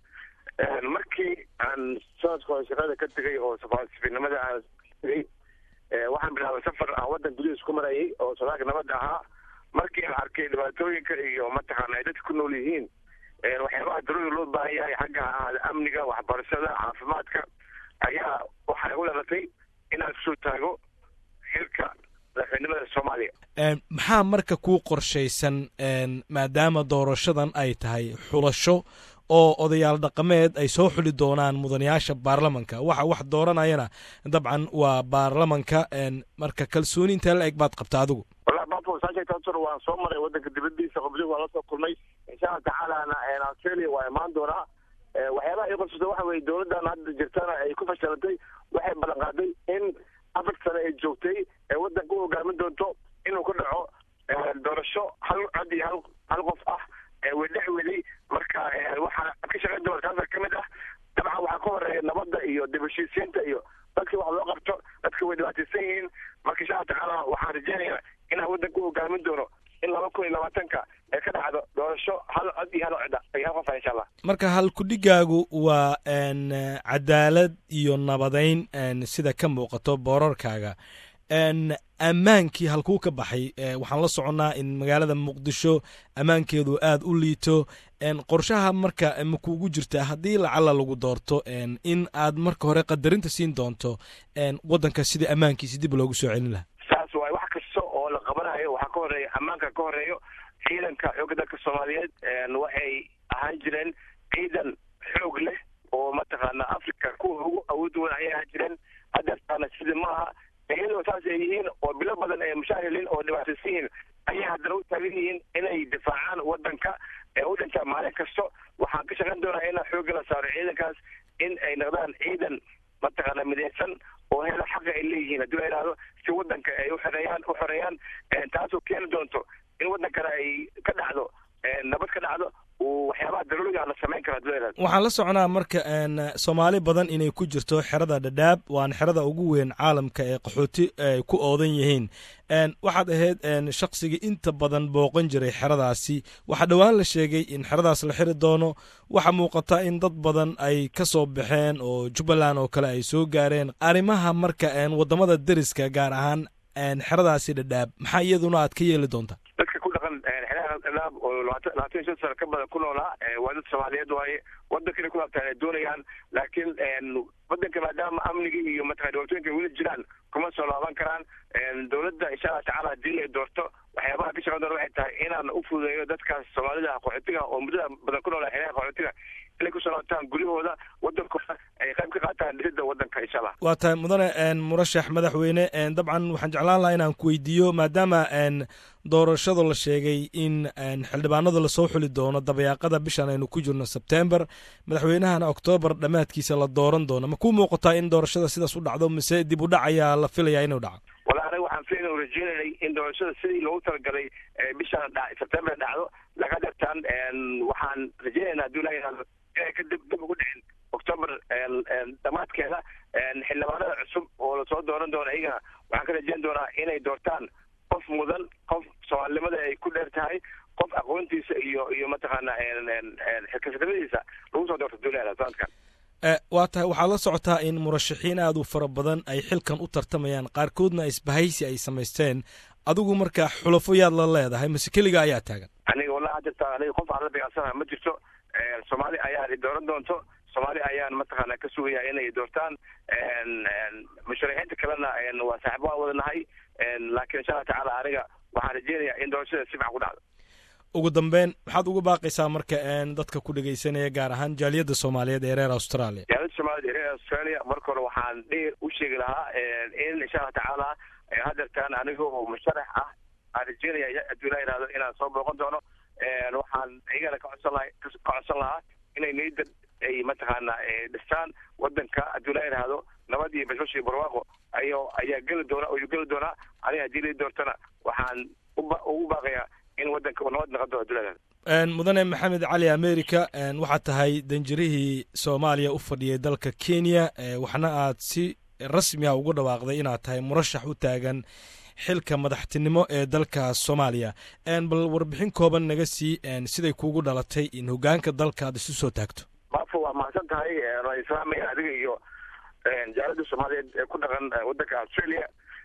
markii aan sanadka hore shaqada ka tegay oo safiirnimada aan tegay waxaan bilaabay safar aan wadan gudihiis ku marayay oo sodaalka nabadda ahaa markii aan arkay dhibaatooyinka iyo mataqaana ay dadka ku nool yihiin waxyaabaha darooda loo baahan yahay xagga ahaada amniga waxbarashada caafimaadka ayaa waxaa igu dhalatay inaan kusoo taago xilka madaxweynimada soomaaliya maxaa marka kuu qorshaysan maadaama doorashadan ay tahay xulasho oo odayaal dhaqameed ay soo xuli doonaan mudanayaasha baarlamanka waxa wax dooranayana dabcan waa baarlamanka marka kalsooni intee la eg baad qabta adigu wallahi bafo saasheegtaasor waan soo maray wadanka dibadiisa qobdi waan lasoo kulmay insha allah tacaalana australia waa imaan doonaa waxyaabaha ii qorsata waxa weye dowladdan hadda jirtana ay ku fashilantay waxay ballan qaaday in afar sane ay joogtay ee wadanka u hogaamin doonto inuu ku dhaco doorasho hal cod iyo hal hal qof ah wedhex weli marka waxaa ka shaqayn doona taasa ka mid ah dabcan waxaa ka horeeya nabadda iyo dib heshiisiinta iyo dadka wax loo qabto dadka way dhibaataysan yihiin marka insha allah tacaala waxaan rajeynayaa inaan wadanka u hogaamin doono in laba kun iyo labaatanka ee ka dhacdo doorasho hal cod iyo hal codda iyo hal qof ah insha allah marka halkudhigaagu waa cadaalad iyo nabadeyn sida ka muuqato boorarkaaga ammaankii halkuu ka baxay waxaan la soconnaa in magaalada muqdisho ammaankeedu aad u liito qorshaha marka ma kuugu jirtaa haddii lacala lagu doorto in aad marka hore qadarinta siin doonto waddanka sidii ammaankiisi dib loogu soo celin lahaa saas waay wax kasta oo la qabanayo waxaa ka horeeya ammaanka ka horeeyo ciidanka xoogga dalka soomaaliyeed waxay ahaan jireen ciidan xoog leh oo mataqaana africa kuwa ugu awood weyn ayay ahaan jireen hadeertaana sida maaha iyadoo saas ay yihiin oo bilo badan ay mushaahiliin oo dhibaataysan yihiin ayay haddana u taagan yihiin inay difaacaan wadanka ee u dhintaa maalin kasto waxaan ka shaqayn doonaa inaan xoogga la saaro ciidankaas in ay noqdaan ciidan mataqaana midaysan oo hela xaqa ay leeyihiin haddii la yidhahdo si wadanka ay uxoreeyaan u xoreeyaan taasoo keeni doonto in wadankana ay ka dhacdo nabad ka dhacdo waxyaabaha daruuriga la samayn karo haddii la yidhahdo waxaan la soconaa marka soomaali badan inay ku jirto xerada dhadhaab waana xerada ugu weyn caalamka ee qaxooti ay ku oodan yihiin waxaad ahayd shaqsigii inta badan booqan jiray xeradaasi waxaa dhowaan la sheegay in xeradaas la xiri doono waxaa muuqata in dad badan ay ka soo baxeen oo jubbaland oo kale ay soo gaareen arrimaha marka waddamada deriska gaar ahaan xeradaasi dhadhaab maxaa iyaduna aad ka yeeli doontaa dadka ku dhaqan xeeraha dhadhaab oo labaatan labaatan iyo shan sano ka badan ku noolaa waa dad soomaaliyeed waaye wadankana ku laabtaan ay doonayaan laakiin wadanka maadaama amniga iyo mataqana dhibaatooyinka weli jiraan kuma soo laaban karaan dowladda insha allah tacaala haddii ay doorto waxyaabaha ka shaqan doona waxay tahay inaan u fududeeyo dadkaas soomaalida qaxootiga oo muddada badan ku noolaa xeeraha qaxootiga inay kusoo laabtaan guryahooda wadankooda ay qayb ka qaataan dhisidda wadanka insha allah waa tahay mudane murashax madaxweyne dabcan waxaan jeclaan lahaa inaan ku weydiiyo maadaama doorashada la sheegay in xildhibaanada lasoo xuli doono dabayaaqada bishan aynu ku jirno sebtember madaxweynahana oktoobar dhammaadkiisa la dooran doono ma ku muuqataa in doorashada sidaas u dhacdo mise dib u dhac ayaa la filayaa inuu dhaco wala aniga waxaan filayna rajeynanay in doorashada sidii loogu talagalay bishan sebtember dhacdo laga dhartaan waxaan rajeynaynaa hadduu ilaha yihahdo inay ka dib dib ugu dhicin octoober dhammaadkeeda xildhibaanada cusub oo lasoo dooran doono iyagana waxaan ka rajeyn doonaa inay doortaan qof mudan qof soomaalinimada ay ku dheer tahay qof aqoontiisa iyo iyo mataqaana xilkasnimadiisa lagu soo doorto duulada sanadkan waa tahay waxaad la socotaa in murashaxiin aad u fara badan ay xilkan u tartamayaan qaarkoodna isbahaysi ay samaysteen adigu marka xulafo yaad la leedahay mase keliga ayaa taagan aniga wallahi hadda aniga qof aan la beecsanaha ma jirto soomaali ayaan i dooran doonto soomaali ayaan mataqaana ka sugaya inay doortaan musharaxiinta kalena waa saaxibo aan wadanahay laakiin insha allah tacaala aniga waxaan rajeynaya in doorashada si fican ku dhacdo ugu dambeyn maxaad uga baaqaysaa marka dadka ku dhegaysanaya gaar ahaan jaaliyadda soomaaliyeed ee reer australia jaaliyadda soomaaliyed ee reer australia marka hore waxaan dheer u sheegi lahaa in insha allah tacaala hadeertaan aniga oo musharax ah aan rajeynaya hadduu ilaa yihahdo inaan soo booqan doono waxaan iyagana ka codsan laha ka codsan lahaa inay niyadda ay mataqaana dhistaan wadanka hadduu ilaa yihahdo nabad iyo bashbash iyo barwaaqo ayo ayaa geli doona ayuu geli doonaa aniga haddii lii doortana waxaan uba ugu baaqayaa in wadanka uu nabad noqon doono hadduu ilaa yihahdo mudane maxamed cali america waxaad tahay danjirihii soomaaliya u fadhiyay dalka kenya waxna aad si rasmi ah ugu dhawaaqday inaad tahay murashax u taagan xilka madaxtinimo ee dalka soomaaliya bal warbixin kooban naga sii siday kuugu dhalatay in hogaanka dalka aad isu soo taagto bafo waa mahadsan tahay waan islaamaya adiga iyo jaalada soomaaliyeed ee ku dhaqan wadanka australia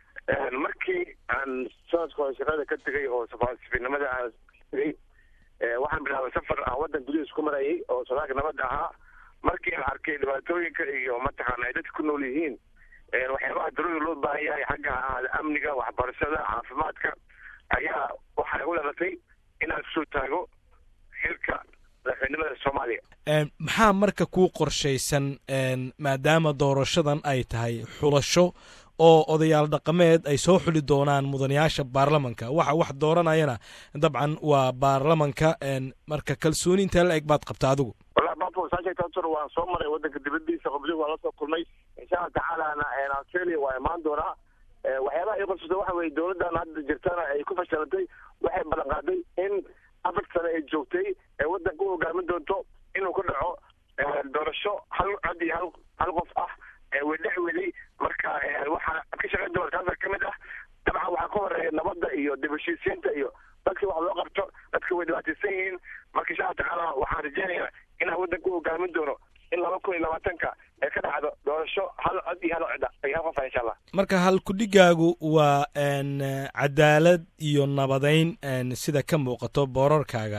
markii aan sanadka hore shaqada ka tegay oo safaasifinimada aan tegay waxaan bilaabay safar aan wadan gudihiis ku marayay oo sodaalka nabadda ahaa markii aan arkay dhibaatooyinka iyo mataqaana ay dadka ku nool yihiin waxyaabaha darooda loo baahan yahay xagga ahaada amniga waxbarashada caafimaadka ayaa waxaa igu dhalatay inaan kusoo taago xilka madaxweynimada soomaaliya maxaa marka kuu qorshaysan maadaama doorashadan ay tahay xulasho oo odayaal dhaqameed ay soo xuli doonaan mudanayaasha baarlamanka waxa wax dooranayana dabcan waa baarlamanka marka kalsooni intee la eg baad qabta adigu wallahi bafo saasheegtaasor waan soo maray wadanka dibadiisa qoblihi waan la soo kulmay insha allah tacaalana australia waa imaan doonaa waxyaabaha ii qorsata waxa weye dowladdan hadda jirtana ay ku fashilantay waxay ballan qaaday in afar sane ay joogtay ee wadanka u hogaamin doonto inuu ka dhaco doorasho hal cod iyo hal hal qof ah wedhex weli marka waxaa ka shaqayn doona taasa ka mid ah dabcan waxaa ka horeeya nabadda iyo dib heshiisiinta iyo dadka wax loo qabto dadka way dhibaataysan yihiin marka insha allah tacaala waxaan rajeynayaa inaan wadanka u hogaamin doono in laba kun iyo labaatanka ee ka dhacdo doorasho hal cod iyo hal cida iyo hal qof ah insha allah marka halkudhigaagu waa cadaalad iyo nabadeyn sida ka muuqato boorarkaaga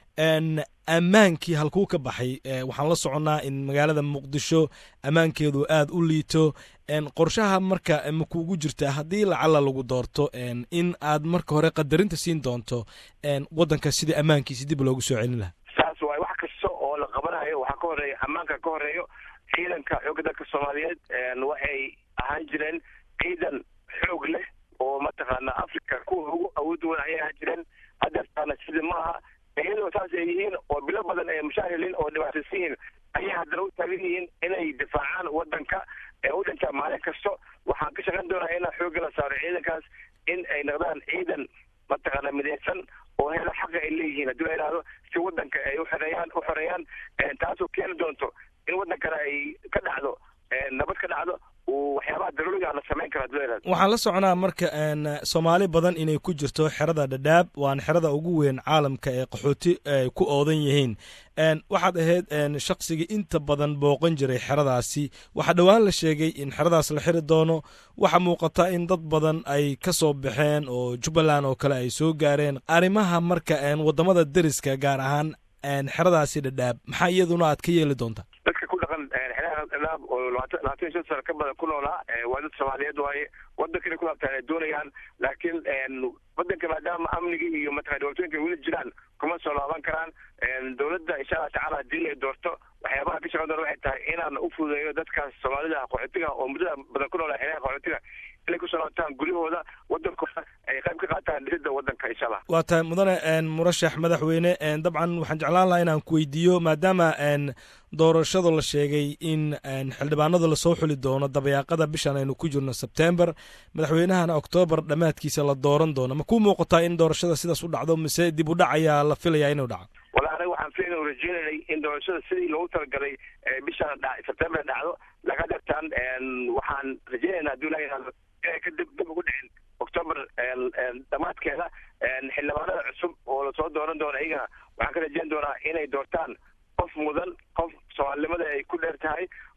ammaankii halkuu ka baxay waxaan la soconnaa in magaalada muqdisho ammaankeedu aad u liito qorshaha marka makuugu jirta haddii lacala lagu doorto in aad marka hore qadarinta siin doonto waddanka sidii ammaankiisi dib loogu soo celin lahaa saas waay wax kasta oo la qabanayo waxaa ka horeeya ammaanka ka horeeyo ciidanka xoogga dalka soomaaliyeed waxay ahaan jireen ciidan xoog leh oo mataqaana africa kuwa ugu awood wan ayay ahaan jireen hadeertaana sidii maaha iyadoo saas ay yihiin oo bilo badan ay mushaahilin oo dhibaataysan yihiin ayay haddana u taagan yihiin inay difaacaan wadanka ee u dhintaa maalin kasto waxaan ka shaqayn doonaa inaan xoogga la saaro ciidankaas in ay noqdaan ciidan mataqaana midaysan oo hela xaqa ay leeyihiin haddii la yidhahdo si wadanka ay uxoreeyaan u xoreeyaan taasoo keeni doonto in wadankana ay ka dhacdo nabad ka dhacdo waxyaabaha daruuriga la samayn karo hadii la yidhahdo waxaan la soconaa marka soomaali badan inay ku jirto xerada dhadhaab waana xerada ugu weyn caalamka ee qaxooti ay ku oodan yihiin waxaad ahayd shaqsigii inta badan booqan jiray xeradaasi waxaa dhowaan la sheegay in xeradaas la xiri doono waxaa muuqata in dad badan ay ka soo baxeen oo jubbaland oo kale ay soo gaareen arrimaha marka waddamada deriska gaar ahaan xeradaasi dhadhaab maxaa iyaduna aad ka yeeli doontaa dadka ku dhaqan xeeraha dhadhaab oo labaatan labaatan iyo shan sano ka badan ku noolaa waa dad soomaaliyeed waaye wadankana ku laabtaan ay doonayaan laakiin wadanka maadaama amniga iyo mataqana dhibaatooyinka weli jiraan kuma soo laaban karaan dowladda insha allah tacaala haddii ay doorto waxyaabaha ka shaqan doona waxay tahay inaan u fududeeyo dadkaas soomaalida qaxootiga oo muddada badan ku noolaa xeeraha qaxootiga inay kusoo laabtaan guryahooda wadankooda ay qayb ka qaataan dhisidda wadanka insha allah waa tahay mudane murashax madaxweyne dabcan waxaan jeclaan lahaa inaan ku weydiiyo maadaama doorashada la sheegay in xildhibaanada lasoo xuli doono dabayaaqada bishan aynu ku jirno sebtember madaxweynahana oktoobar dhammaadkiisa la dooran doono ma kuu muuqataa in doorashada sidaas u dhacdo mise dib u dhac ayaa la filayaa inuu dhaco wala aniga waxaan filayn u rajeynanay in doorashada sidii loogu talagalay bishan sebtember dhacdo laga dhirtaan waxaan rajeynaynaa haddii la yidhahdo inay ka dib dib ugu dhicin octoober dhammaadkeeda xildhibaanada cusub oo lasoo dooran doono iyagana waxaan ka rajeyn doonaa inay doortaan qof mudan qof soomaalinimada ay ku dheer tahay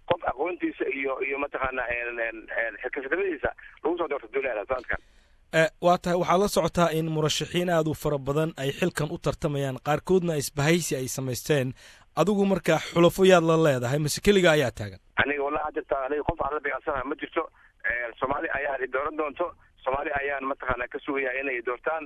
kartidiisa iyo iyo mataqaana xilkasanimadiisa lagu soo doorto duulada sanadkan waa tahay waxaad la socotaa in murashaxiin aad u fara badan ay xilkan u tartamayaan qaarkoodna isbahaysi ay samaysteen adigu markaa xulafo yaad la leedahay mase keliga ayaa taagan aniga wallahi jirta aniga qof aan la beecsanaha ma jirto soomaali ayaan dooran doonto soomaali ayaan mataqaana ka sugaya inay doortaan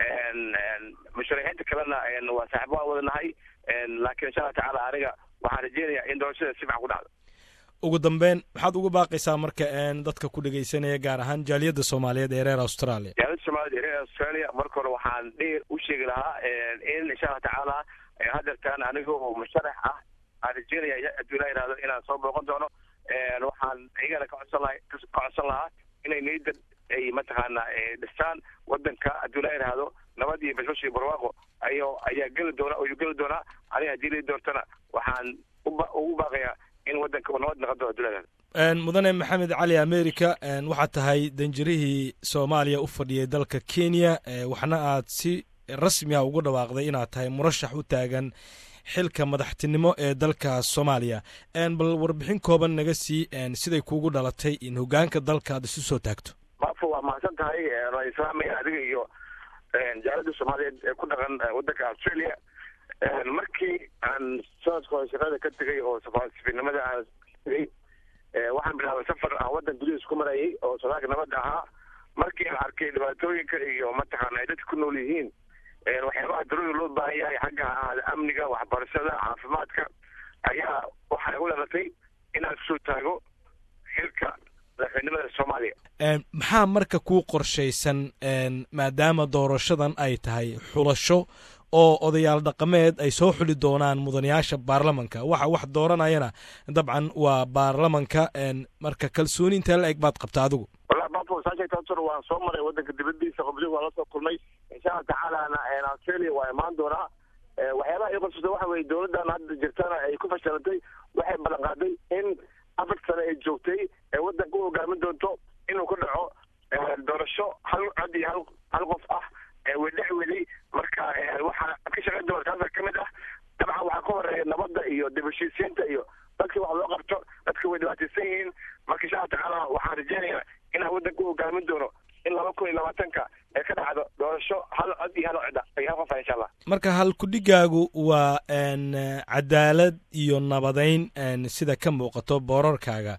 musharaxiinta kalena waa saaxiib waan wadanahay laakiin insha allah tacaala aniga waxaan rajeynayaa in doorashada si fiican ku dhacdo ugu dambeyn maxaad uga baaqaysaa marka dadka ku dhegaysanaya gaar ahaan jaaliyadda soomaaliyeed ee reer australia jaaliyadda soomaaliyed ee reer australia marka hore waxaan dheer u sheegi lahaa in insha allah tacaala hadeertaan aniga oo musharax ah aan rajeynaya hadduu ilaa yihahdo inaan soo booqan doono waxaan iyagana ka codsan laha ka codsan lahaa inay niyadda ay mataqaana dhistaan wadanka hadduu ilaa yihahdo nabad iyo bashbash iyo barwaaqo ayo ayaa geli doona ayuu geli doonaa aniga haddii lai doortana waxaan uba ugu baaqayaa in wadanka uu nabad noqon doono hadduu ilaa yihahdo mudane maxamed cali america waxaad tahay danjirihii soomaaliya u fadhiyay dalka kenya waxna aad si rasmi ah ugu dhawaaqday inaad tahay murashax u taagan xilka madaxtinimo ee dalka soomaaliya bal warbixin kooban naga sii siday kuugu dhalatay in hogaanka dalka aad isu soo taagto maafo waa mahadsan tahay waa islaamaya adiga iyo jaalada soomaaliyeed ee ku dhaqan wadanka australia markii aan sanadka hore shaqada ka tegay oo safaasifinimada aan tegay waxaan bilaabay safar aan wadan gudihiis ku marayay oo sodaalka nabadda ahaa markii aan arkay dhibaatooyinka iyo mataqaana ay dadka ku nool yihiin waxyaabaha daruuri loo baahan yahay xagga ahaada amniga waxbarashada caafimaadka ayaa waxay u dhalatay inaan kusoo taago xilka madaxweynimada soomaaliya maxaa marka kuu qorshaysan maadaama doorashadan ay tahay xulasho oo odayaal dhaqameed ay soo xuli doonaan mudanayaasha baarlamanka waxa wax dooranayana dabcan waa baarlamanka marka kalsooni intee la eg baad qabta adigu wallahi bafo saasheegtaasur waan soo maray wadanka dibadiisa qobdi waan lasoo kulmay insha allah tacaalana australia waa imaan doonaa waxyaabaha ii qorsata waxa weye dowladdan hadda jirtana ay ku fashilantay waxay ballan qaaday in afar sane ay joogtay ee wadanka u hogaamin doonto inuu ku dhaco doorasho hal cod iyo hal hal qof ah wedhex weli marka waxaa ka shaqayn doona taasa ka mid ah dabcan waxaa ka horeeya nabadda iyo dib heshiisiinta iyo dadka wax loo qabto dadka way dhibaataysan yihiin marka insha allah tacaala waxaan rajeynayaa inaan wadanka u hogaamin doono in laba kun iyo labaatanka ee ka dhacdo doorasho hal cod iyo hal codda iyo hal qofa insha allah marka halkudhigaagu waa cadaalad iyo nabadayn sida ka muuqato boorarkaaga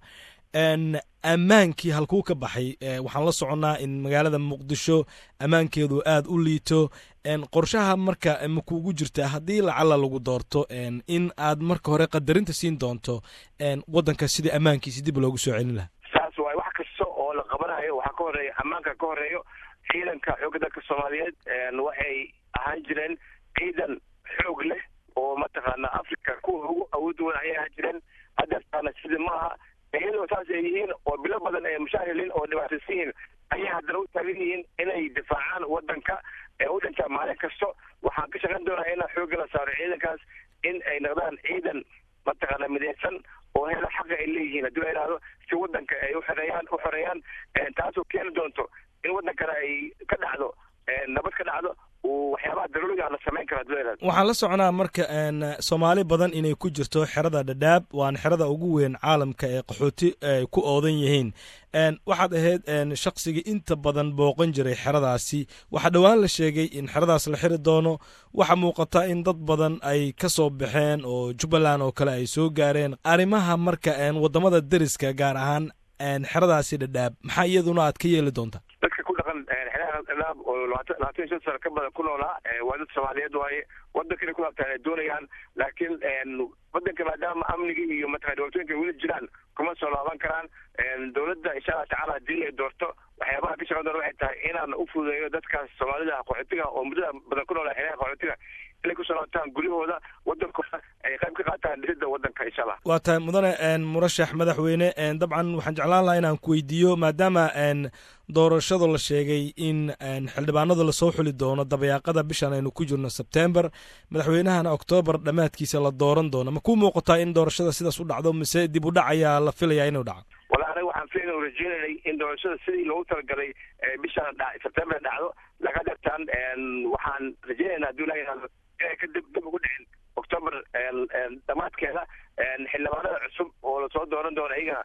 ammaankii halkuu ka baxay waxaan la soconnaa in magaalada muqdisho ammaankeedu aad u liito qorshaha marka ma kuugu jirta haddii lacala lagu doorto in aad marka hore qadarinta siin doonto waddanka sidii ammaankiisi dib loogu soo celin lahaa saas waay wax kasta oo la qabanayo waxaa ka horeeya ammaanka ka horeeyo ciidanka xoogga dalka soomaaliyeed waxay ahaan jireen ciidan xoog leh oo mataqaana africa kuwa ugu awood weyn ayay ahaan jireen hadeertaana sidii maaha iyadoo saas ay yihiin oo bilo badan ay mushaahiliin oo dhibaataysan yihiin ayay haddana u taagan yihiin inay difaacaan wadanka ee u dhintaa maalin kasto waxaan ka shaqayn doonaa inaan xoogga la saaro ciidankaas in ay noqdaan ciidan mataqaana midaysan oo hela xaqa ay leeyihiin haddii la yidhahdo si wadanka ay uxoreeyaan u xoreeyaan taasoo keeni doonto in wadankana ay ka dhacdo nabad ka dhacdo waxyaabaha daruuriga la samayn karo haddii la yidhahdo waxaan la soconaa marka soomaali badan inay ku jirto xerada dhadhaab waana xerada ugu weyn caalamka ee qaxooti ay ku oodan yihiin waxaad ahayd shaqsigii inta badan booqan jiray xeradaasi waxaa dhowaan la sheegay in xeradaas la xiri doono waxaa muuqata in dad badan ay ka soo baxeen oo jubbaland oo kale ay soo gaareen arrimaha marka waddamada deriska gaar ahaan xeradaasi dhadhaab maxaa iyaduna aad ka yeeli doontaa dadka ku dhaqan xeeraha dhadhaab oo labaatan labaatan iyo shan sano ka badan ku noolaa waa dad soomaaliyeed waaye wadanka inay ku laabtaan ay doonayaan laakiin wadanka maadaama amniga iyo mataqana dhibaatooyinka weli jiraan kuma soo laaban karaan dowladda insha allah tacala haddii ay doorto waxyaabaha ka shaqan doona waxay tahay inaan u fududeeyo dadkaas soomaalida qaxootiga oo muddada badan ku noolaa xeeraha qaxootiga inay kusoo laabtaan guryahooda wadankooda ay qayb ka qaataan dhisidda wadanka insha allah waa tahay mudane murashax madaxweyne dabcan waxaan jeclaan lahaa inaan ku weydiiyo maadaama doorashada la sheegay in xildhibaanada lasoo xuli doono dabayaaqada bishan aynu ku jirno sebtember madaxweynahana oktoobar dhammaadkiisa la dooran doono ma ku muuqataa in doorashada sidaas u dhacdo mise dib u dhac ayaa la filayaa inuu dhaco wala aniga waxaan filayn rajeynanay in doorashada sidii loogu talagalay bishan sebtember dhacdo laga dartaan waxaan rajeynaynaa hadduu ilaha yihahdo inay ka dib dib ugu dhicin octoober dhammaadkeeda xildhibaanada cusub oo lasoo dooran doono iyagana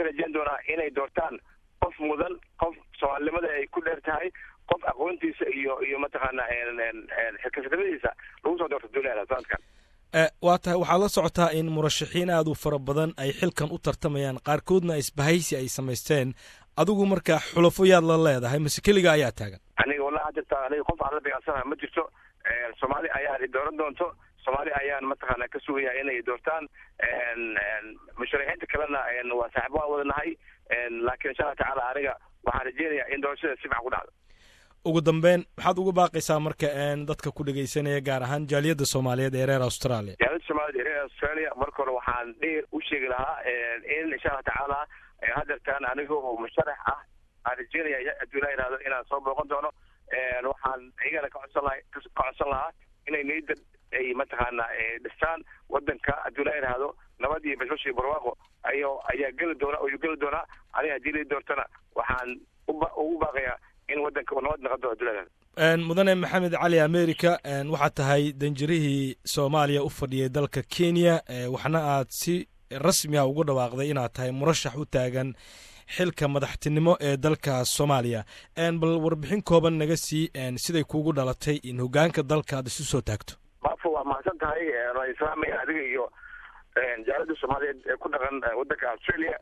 ka rajeyn doonaa inay doortaan qof mudan qof soomaalinimada ay ku dheer tahay qof aqoontiisa iyo iyo mataqaana xilkasnimadiisa lagu soo doorto duulada sanadkan waa tahay waxaad la socotaa in murashaxiin aad u fara badan ay xilkan u tartamayaan qaarkoodna isbahaysi ay samaysteen adigu marka xulafo yaad la leedahay mase keliga ayaa taagan aniga wallahi jirta aniga qof aan la dagaalsanaha ma jirto soomaali ayaan dooran doonto soomaali ayaan mataqaana ka sugaya inay doortaan musharaxiinta kalena waa saaxiib waan wada nahay laakiin insha allah tacaala aniga waxaan rajeynayaa in doorashada si fiican ku dhacdo ugu dambeyn maxaad uga baaqaysaa marka dadka ku dhegeysanaya gaar ahaan jaaliyadda soomaaliyeed ee reer australia jaaliyadda soomaaliyeed ee reer australia marka hore waxaan dheer u sheegi lahaa in insha allah tacaala hadeertaan aniga oo musharax ah aan rajeynaya hadduu ilaa yihahdo inaan soo booqan doono waxaan iyagana ka codsan laha ka codsan lahaa inay niyadda ay mataqaana dhistaan wadanka hadduu ilaa yihahdo nabad iyo bashbash iyo barwaaqo ayo ayaa geli doona ayuu geli doonaa aniga haddii lii doortana waxaan uba ugu baaqayaa in wadanka uu nabad noqon doono hadduu ilaa yihahdo mudane maxamed cali america waxaad tahay danjirihii soomaaliya u fadhiyay dalka kenya waxna aad si rasmi a ugu dhawaaqday inaad tahay murashax u taagan xilka madaxtinimo ee dalka soomaaliya bal warbixin kooban naga sii siday kuugu dhalatay in hogaanka dalka aad isu soo taagto bafo waa mahadsan tahay waan islaamaya adiga iyo jaalada soomaaliyeed ee ku dhaqan wadanka australia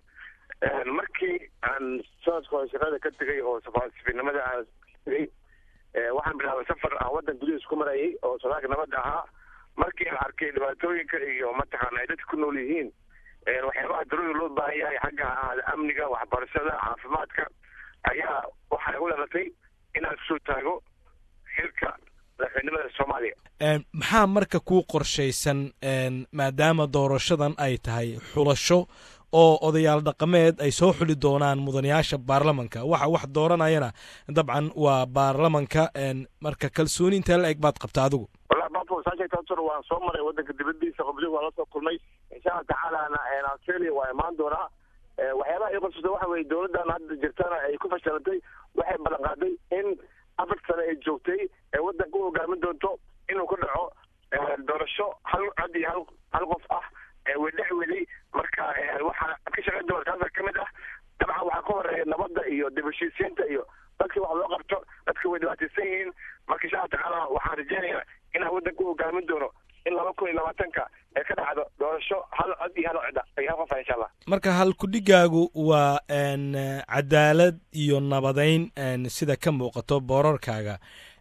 markii aan sanadka hore shaqada ka tegay oo safaarsifinimada aan tegay waxaan bilaabay safar aan wadan gudihiis ku marayay oo sodaalka nabadda ahaa markii aan arkay dhibaatooyinka iyo mataqaana ay dadka ku nool yihiin waxyaabaha darooda loo baahan yahay xagga ahaada amniga waxbarashada caafimaadka ayaa waxaa igu dhalatay inaan kusoo taago xilka madaxweynimada soomaaliya maxaa marka kuu qorshaysan maadaama doorashadan ay tahay xulasho oo odayaal dhaqameed ay soo xuli doonaan mudanayaasha baarlamanka waxa wax dooranayana dabcan waa baarlamanka marka kalsooni intee la eg baad qabta adigu wallahi bafo saasheegtaasur waan soo maray wadanka dibadiisa qobdi waan la soo kulmay insha allah tacaalana australia waa imaan doonaa waxyaabaha ii qorsata waxa weye dowladdan hadda jirtana ay ku fashilantay waxay ballan qaaday in afar sane ay joogtay ee wadanka u hogaamin doonto inuu ka dhaco doorasho hal cod iyo hal hal qof ah wedhex weli marka waxaa ka shaqayn doona taasa ka mid ah dabcan waxaa ka horeeya nabadda iyo dib heshiisiinta iyo dadkii wax loo qabto dadka way dhibaataysan yihiin marka insha allah tacaala waxaan rajeynayaa inaan wadanka u hogaamin doono in laba kun iyo labaatanka ee ka dhacdo doorasho hal cod iyo hal cod iyo hal qof ah insha allah marka halkudhigaagu waa cadaalad iyo nabadeyn sida ka muuqato boorarkaaga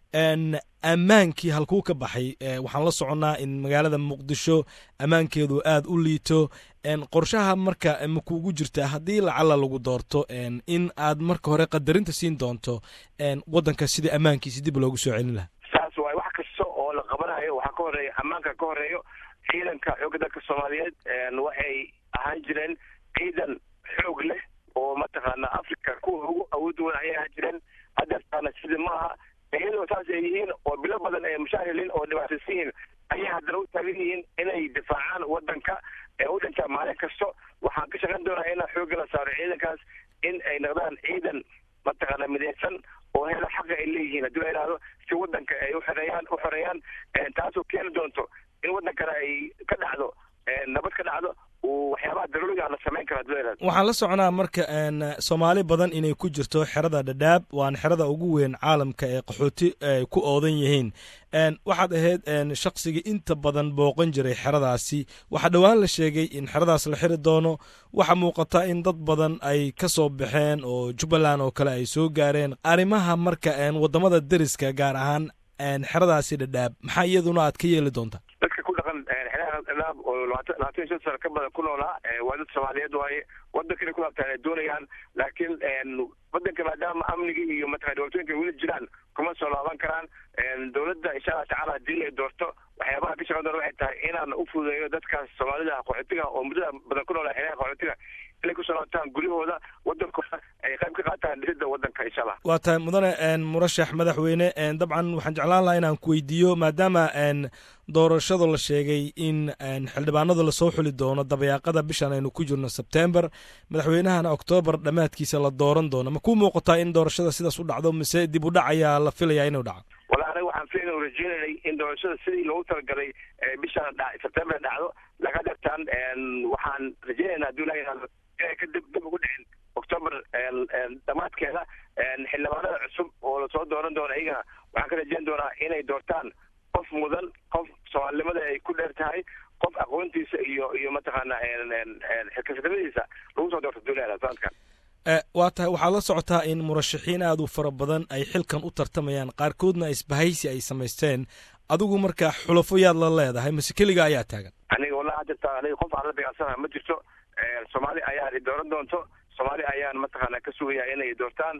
ammaankii halkuu ka baxay waxaan la soconnaa in magaalada muqdisho ammaankeedu aad u liito qorshaha marka makuugu jirtaa haddii lacala lagu doorto in aad marka hore qadarinta siin doonto waddanka sidii ammaankiisi dib loogu soo celin lahaa saas waay wax kasta oo la qabanayo waxaa ka horeeya ammaanka ka horeeyo ciidanka xoogga dalka soomaaliyeed waxay ahaan jireen ciidan xoog leh oo mataqaana africa kuwa ugu awood weyn ayay ahaan jireen hadeertaana sida maaha iyadoo saas ay yihiin oo bilo badan ay mushaahilin oo dhibaataysan yihiin ayay haddana u taagan yihiin inay difaacaan wadanka ee u dhintaa maalin kasto waxaan ka shaqayn doonaa inaan xoogga la saaro ciidankaas in ay noqdaan ciidan mataqaana midaysan oo hela xaqa ay leeyihiin haddii la yidhahdo si wadanka ay uxoreeyaan u xoreeyaan taasoo keeni doonto in wadankana ay ka dhacdo nabad ka dhacdo waxyaabaha daruuriga la samayn karo haddii la yidhahdo waxaan la soconaa marka soomaali badan inay ku jirto xerada dhadhaab waana xerada ugu weyn caalamka ee qaxooti ay ku oodan yihiin waxaad ahayd shaqsigii inta badan booqan jiray xeradaasi waxaa dhowaan la sheegay in xeradaas la xiri doono waxaa muuqata in dad badan ay ka soo baxeen oo jubbaland oo kale ay soo gaareen arrimaha marka waddamada deriska gaar ahaan xeradaasi dhadhaab maxaa iyaduna aad ka yeeli doontaa dadka ku dhaqan xeeraha dhadhaab oo labaatan labaatan iyo shan sano ka badan ku noolaa waa dad soomaaliyeed waaye wadankana ku laabtaan ay doonayaan laakiin wadanka maadaama amniga iyo mataqana dhibaatooyinka weli jiraan kuma soo laaban karaan dowladda insha allah tacala haddii ay doorto waxyaabaha ka shaqan doona waxay tahay inaan u fududeeyo dadkaas soomaalida qaxootiga oo muddada badan ku noolaa xeeraha qaxootiga inay kusoo laabtaan guryahooda wadankooda ay qayb ka qaataan dhisidda wadanka insha allah waa tahay mudane murashax madaxweyne dabcan waxaan jeclaan lahaa inaan ku weydiiyo maadaama doorashada la sheegay in xildhibaanada lasoo xuli doono dabayaaqada bishan aynu ku jirno sebtember madaxweynahana oktoobar dhammaadkiisa la dooran doono ma kuu muuqataa in doorashada sidaas u dhacdo mise dib u dhac ayaa la filayaa inuu dhaco wala anaga waxaan filayn u rajeynanay in doorashada sidii loogu talagalay bishan sebtember dhacdo laga dhartaan waxaan rajeynaynaa haddii la yidhahdo inay ka dib dib ugu dhicin octoober dhammaadkeeda xildhibaanada cusub oo lasoo dooran doono iyagana waxaan ka rajeyn doonaa inay doortaan qof mudan qof soomaalinimada ay ku dheer tahay qof aqoontiisa iyo iyo mataqaana xilkasanimadiisa lagu soo doorto duulada sanadkan waa tahay waxaad la socotaa in murashaxiin aad u fara badan ay xilkan u tartamayaan qaarkoodna isbahaysi ay samaysteen adigu markaa xulafo yaad la leedahay mase keliga ayaa taagan aniga wallahi jirta aniga qof aan la beecsana ma jirto soomaali ayaa i dooran doonto soomaali ayaan mataqaana ka sugaya inay doortaan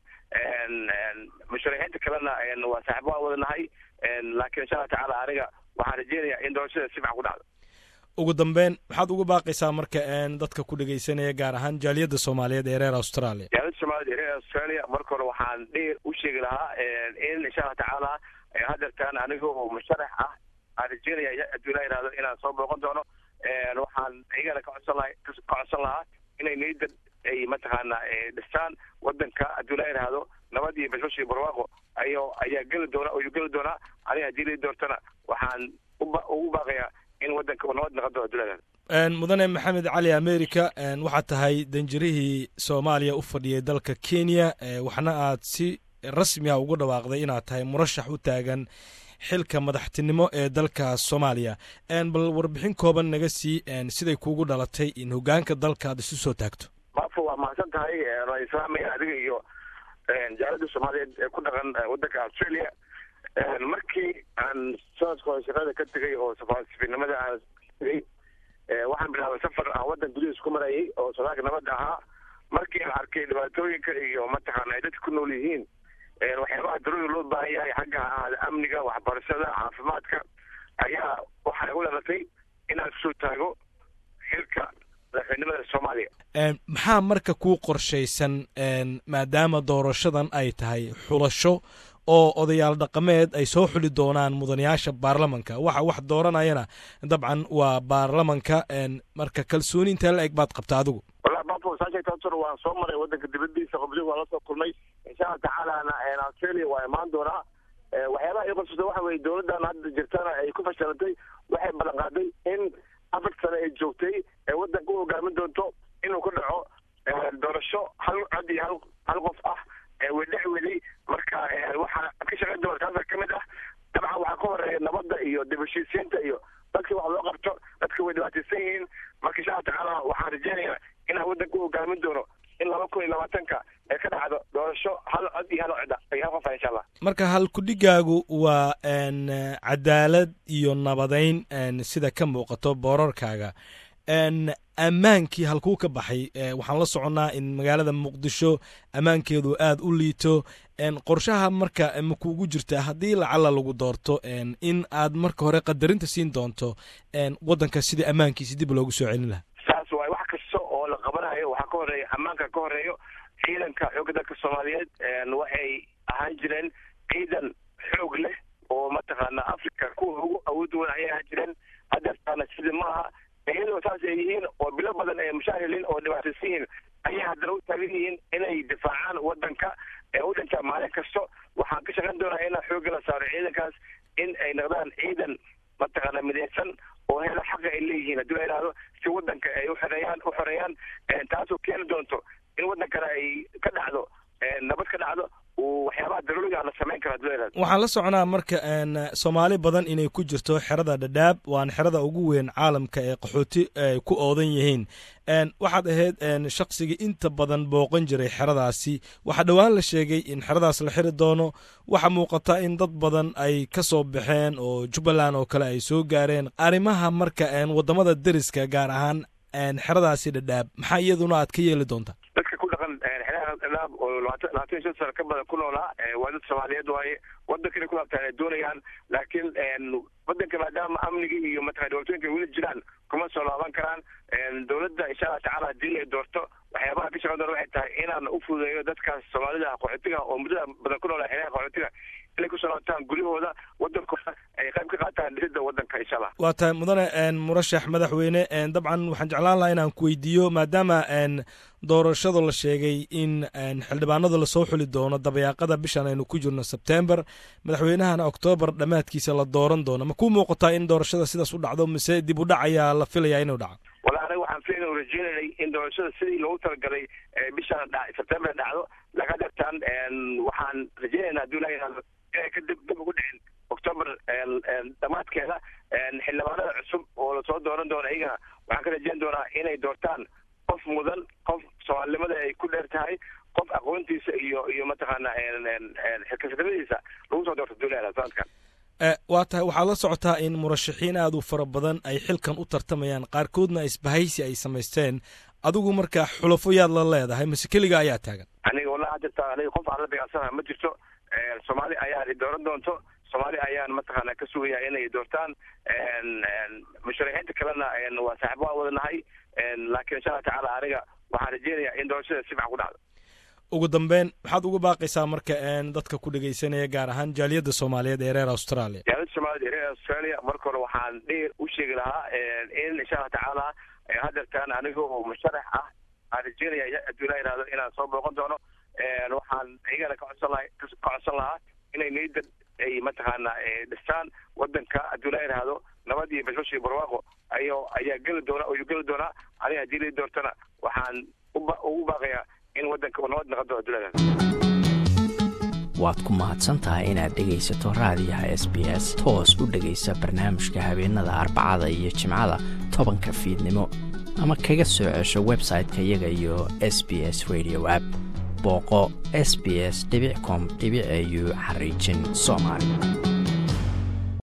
musharaxiinta kalena waa saaxibo aan wadanahay laakiin insha allah tacaala aniga waxaan rajeynayaa in doorashada si fiican ku dhacdo ugu dambeyn maxaad uga baaqaysaa marka dadka ku dhegaysanaya gaar ahaan jaaliyadda soomaaliyeed ee reer australia jaaliyadda soomaaliyed ee reer australia marka hore waxaan dheer u sheegi lahaa in insha allah tacaala hadeertaan aniga oo musharax ah aan rajeynaya hadduu ilaa yihahdo inaan soo booqan doono waxaan iyagana ka codsan laha ka codsan lahaa inay niyadda ay mataqaana dhistaan wadanka hadduu ilaa yihahdo nabad iyo bashbash iyo barwaaqo ayo ayaa geli doona ayuu geli doonaa aniga haddii lii doortana waxaan uba ugu baaqayaa in wadanka uu nabad noqon doono hadduu ilaa yihahdo mudane maxamed cali america waxaad tahay danjirihii soomaaliya u fadhiyay dalka kenya waxna aad si rasmi ah ugu dhawaaqday inaad tahay murashax u taagan xilka madaxtinimo ee dalka soomaaliya bal warbixin kooban naga sii siday kuugu dhalatay in hogaanka dalka aad isu soo taagto maafo waa mahadsan tahay waan islaamaya adiga iyo jaalada soomaaliyeed ee ku dhaqan wadanka australia markii aan sanadka hore shaqada ka tegay oo safaasifinimada aan tegay waxaan bilaabay safar aan wadan gudihiis ku marayay oo sodaalka nabadda ahaa markii aan arkay dhibaatooyinka iyo mataqaana ay dadka ku nool yihiin waxyaabaha daruuri loo baahan yahay xagga ahaada amniga waxbarashada caafimaadka ayaa waxay u dhalatay inaan kusoo taago xilka madaxweynimada soomaaliya maxaa marka kuu qorshaysan maadaama doorashadan ay tahay xulasho oo odayaal dhaqameed ay soo xuli doonaan mudanayaasha baarlamanka waxa wax dooranayana dabcan waa baarlamanka marka kalsooni intee la eg baad qabta adigu wallahi bafo saasheegtaasur waan soo maray wadanka dibadiisa qobliga waan lasoo kulmay insha allah tacaalana australia waa imaan doonaa waxyaabaha ii qorsuta waxa weye dowladdan hadda jirtana ay ku fashilantay waxay ballan qaaday in afar sane ay joogtay ee wadanka u hogaamin doonto inuu ku dhaco doorasho hal cod iyo hal hal qof ah wedhex weli marka waxaa ka shaqayn doona taasa ka mid ah dabcan waxaa ka horeeya nabadda iyo dib heshiisiinta iyo dadkii wax loo qabto dadka way dhibaataysan yihiin marka insha allah tacaala waxaan rajeynayaa inaan wadanka u hogaamin doono in laba kun iyo labaatanka ee ka dhacdo doorasho hal cod iyo hal cod iyo hal qof ah insha allah marka halkudhigaagu waa cadaalad iyo nabadayn sida ka muuqato boorarkaaga ammaankii halkuu ka baxay waxaan la soconnaa in magaalada muqdisho ammaankeedu aad u liito qorshaha marka ma kuugu jirta haddii lacala lagu doorto in aad marka hore qadarinta siin doonto waddanka sidii ammaankiisi dib loogu soo celin lahaa saas waay wax kasta oo la qabanayo waxaa ka horeeya ammaanka ka horeeyo ciidanka xoogga dalka soomaaliyeed waxay ahaan jireen ciidan xoog leh oo mataqaana africa kuwa ugu awood weyn ayay ahaan jireen hadeertaana sida maaha iyadoo saas ay yihiin oo bilo badan ay mushaahiliin oo dhibaataysan yihiin ayay haddana u taagan yihiin inay difaacaan wadanka ee u dhintaa maalin kasto waxaan ka shaqayn doonaa inaan xoogga la saaro ciidankaas in ay noqdaan ciidan mataqaana midaysan oo hela xaqa ay leeyihiin haddii la yidhahdo si wadanka ay uxoreeyaan u xoreeyaan taasoo keeni doonto in wadankana ay ka dhacdo nabad ka dhacdo waxyaabaha daruuriga la samayn karo haddii la yidhahdo waxaan la soconaa marka soomaali badan inay ku jirto xerada dhadhaab waana xerada ugu weyn caalamka ee qaxooti ay ku oodan yihiin waxaad ahayd shaqsigii inta badan booqan jiray xeradaasi waxaa dhowaan la sheegay in xeradaas la xiri doono waxaa muuqata in dad badan ay ka soo baxeen oo jubbaland oo kale ay soo gaareen arrimaha marka wadamada deriska gaar ahaan xeradaasi dhadhaab maxaa iyaduna aad ka yeeli doontaa dadka ku dhaqan xeeraha dhadhaab oo labaatan labaatan iyo shan sano ka badan ku noolaa waa dad soomaaliyeed waaye wadanka inay ku laabtaan ay doonayaan laakiin wadanka maadaama amniga iyo mataqana dhibaatooyinka weli jiraan kuma soo laaban karaan dowladda insha allah tacaala haddii ay doorto waxyaabaha ka shaqan doona waxay tahay inaan u fududeeyo dadkaas soomaalida qaxootiga oo muddada badan ku noolaa xeeraha qaxootiga inay kusoo laabtaan guryahooda wadankooda ay qayb ka qaataan dhisidda wadanka insha allah waa tahay mudane murashax madaxweyne dabcan waxaan jeclaan lahaa inaan ku weydiiyo maadaama doorashadu la sheegay in xildhibaanadu lasoo xuli doono dabayaaqada bishan aynu ku jirno sebtember madaxweynahana oktoobar dhammaadkiisa la dooran doono ma ku muuqataa in doorashada sidaas u dhacdo mise dib u dhac ayaa la filayaa inuu dhaco walahi aniga waxaan filan rajeynanay in doorashada sidii loogu talagalay bishaan dha sebtembar dhacdo laga dartaan waxaan rajeynayna haduu ilaha yihahdo inay ka dib dib ugu dhicin october dhamaadkeeda xildhibaanada cusub oo lasoo dooran doono iyagana waxaan ka rajeyn doonaa inay doortaan qof mudan qof soomaalinimada ay ku dheer tahay qof aqoontiisa iyo iyo mataqaana xilkasnimadiisa lagu soo doorto duulada sanadkan waa tahay waxaad la socotaa in murashaxiin aad u fara badan ay xilkan u tartamayaan qaarkoodna isbahaysi ay samaysteen adigu markaa xulafo yaad la leedahay mase keliga ayaa taagan aniga wallahi hadda aniga qof aan la dagaalsanaha ma jirto soomaali ayaa dooran doonto soomaali ayaan mataqaana ka sugaya inay doortaan musharaxiinta kalena waa saaxiib waan wada nahay laakiin insha allah tacaala aniga waxaan rajeynayaa in doorashada si fican ku dhacdo ugu dambeyn maxaad uga baaqaysaa marka dadka ku dhegaysanaya gaar ahaan jaaliyadda soomaaliyeed ee reer australia jaaliyadda soomaaliyed ee reer australia marka hore waxaan dheer u sheegi lahaa in insha allah tacaala hadeertaan aniga oo musharax ah aan rajeynaya hadduu ilaa yihahdo inaan soo booqan doono waxaan iyagana ka codsan laha ka codsan lahaa inay niyadda ay mataqaana dhistaan wadanka hadduu ilaa yihahdo nabad iyo bashbash iyo barwaaqo ayo ayaa geli doona ayuu geli doonaa aniga haddii lai doortana waxaan ugu baaqayaa in wadanka uu nabad noqon doono hadduu ilaa waad ku mahadsan tahay inaad dhegaysato raadiyaha s b s toos u dhegaysa barnaamijka habeenada arbacada iyo jimcada tobanka fiidnimo ama kaga soo cesho website-ka iyaga iyo s b s radio app booqo s b s com au xariijin soomaali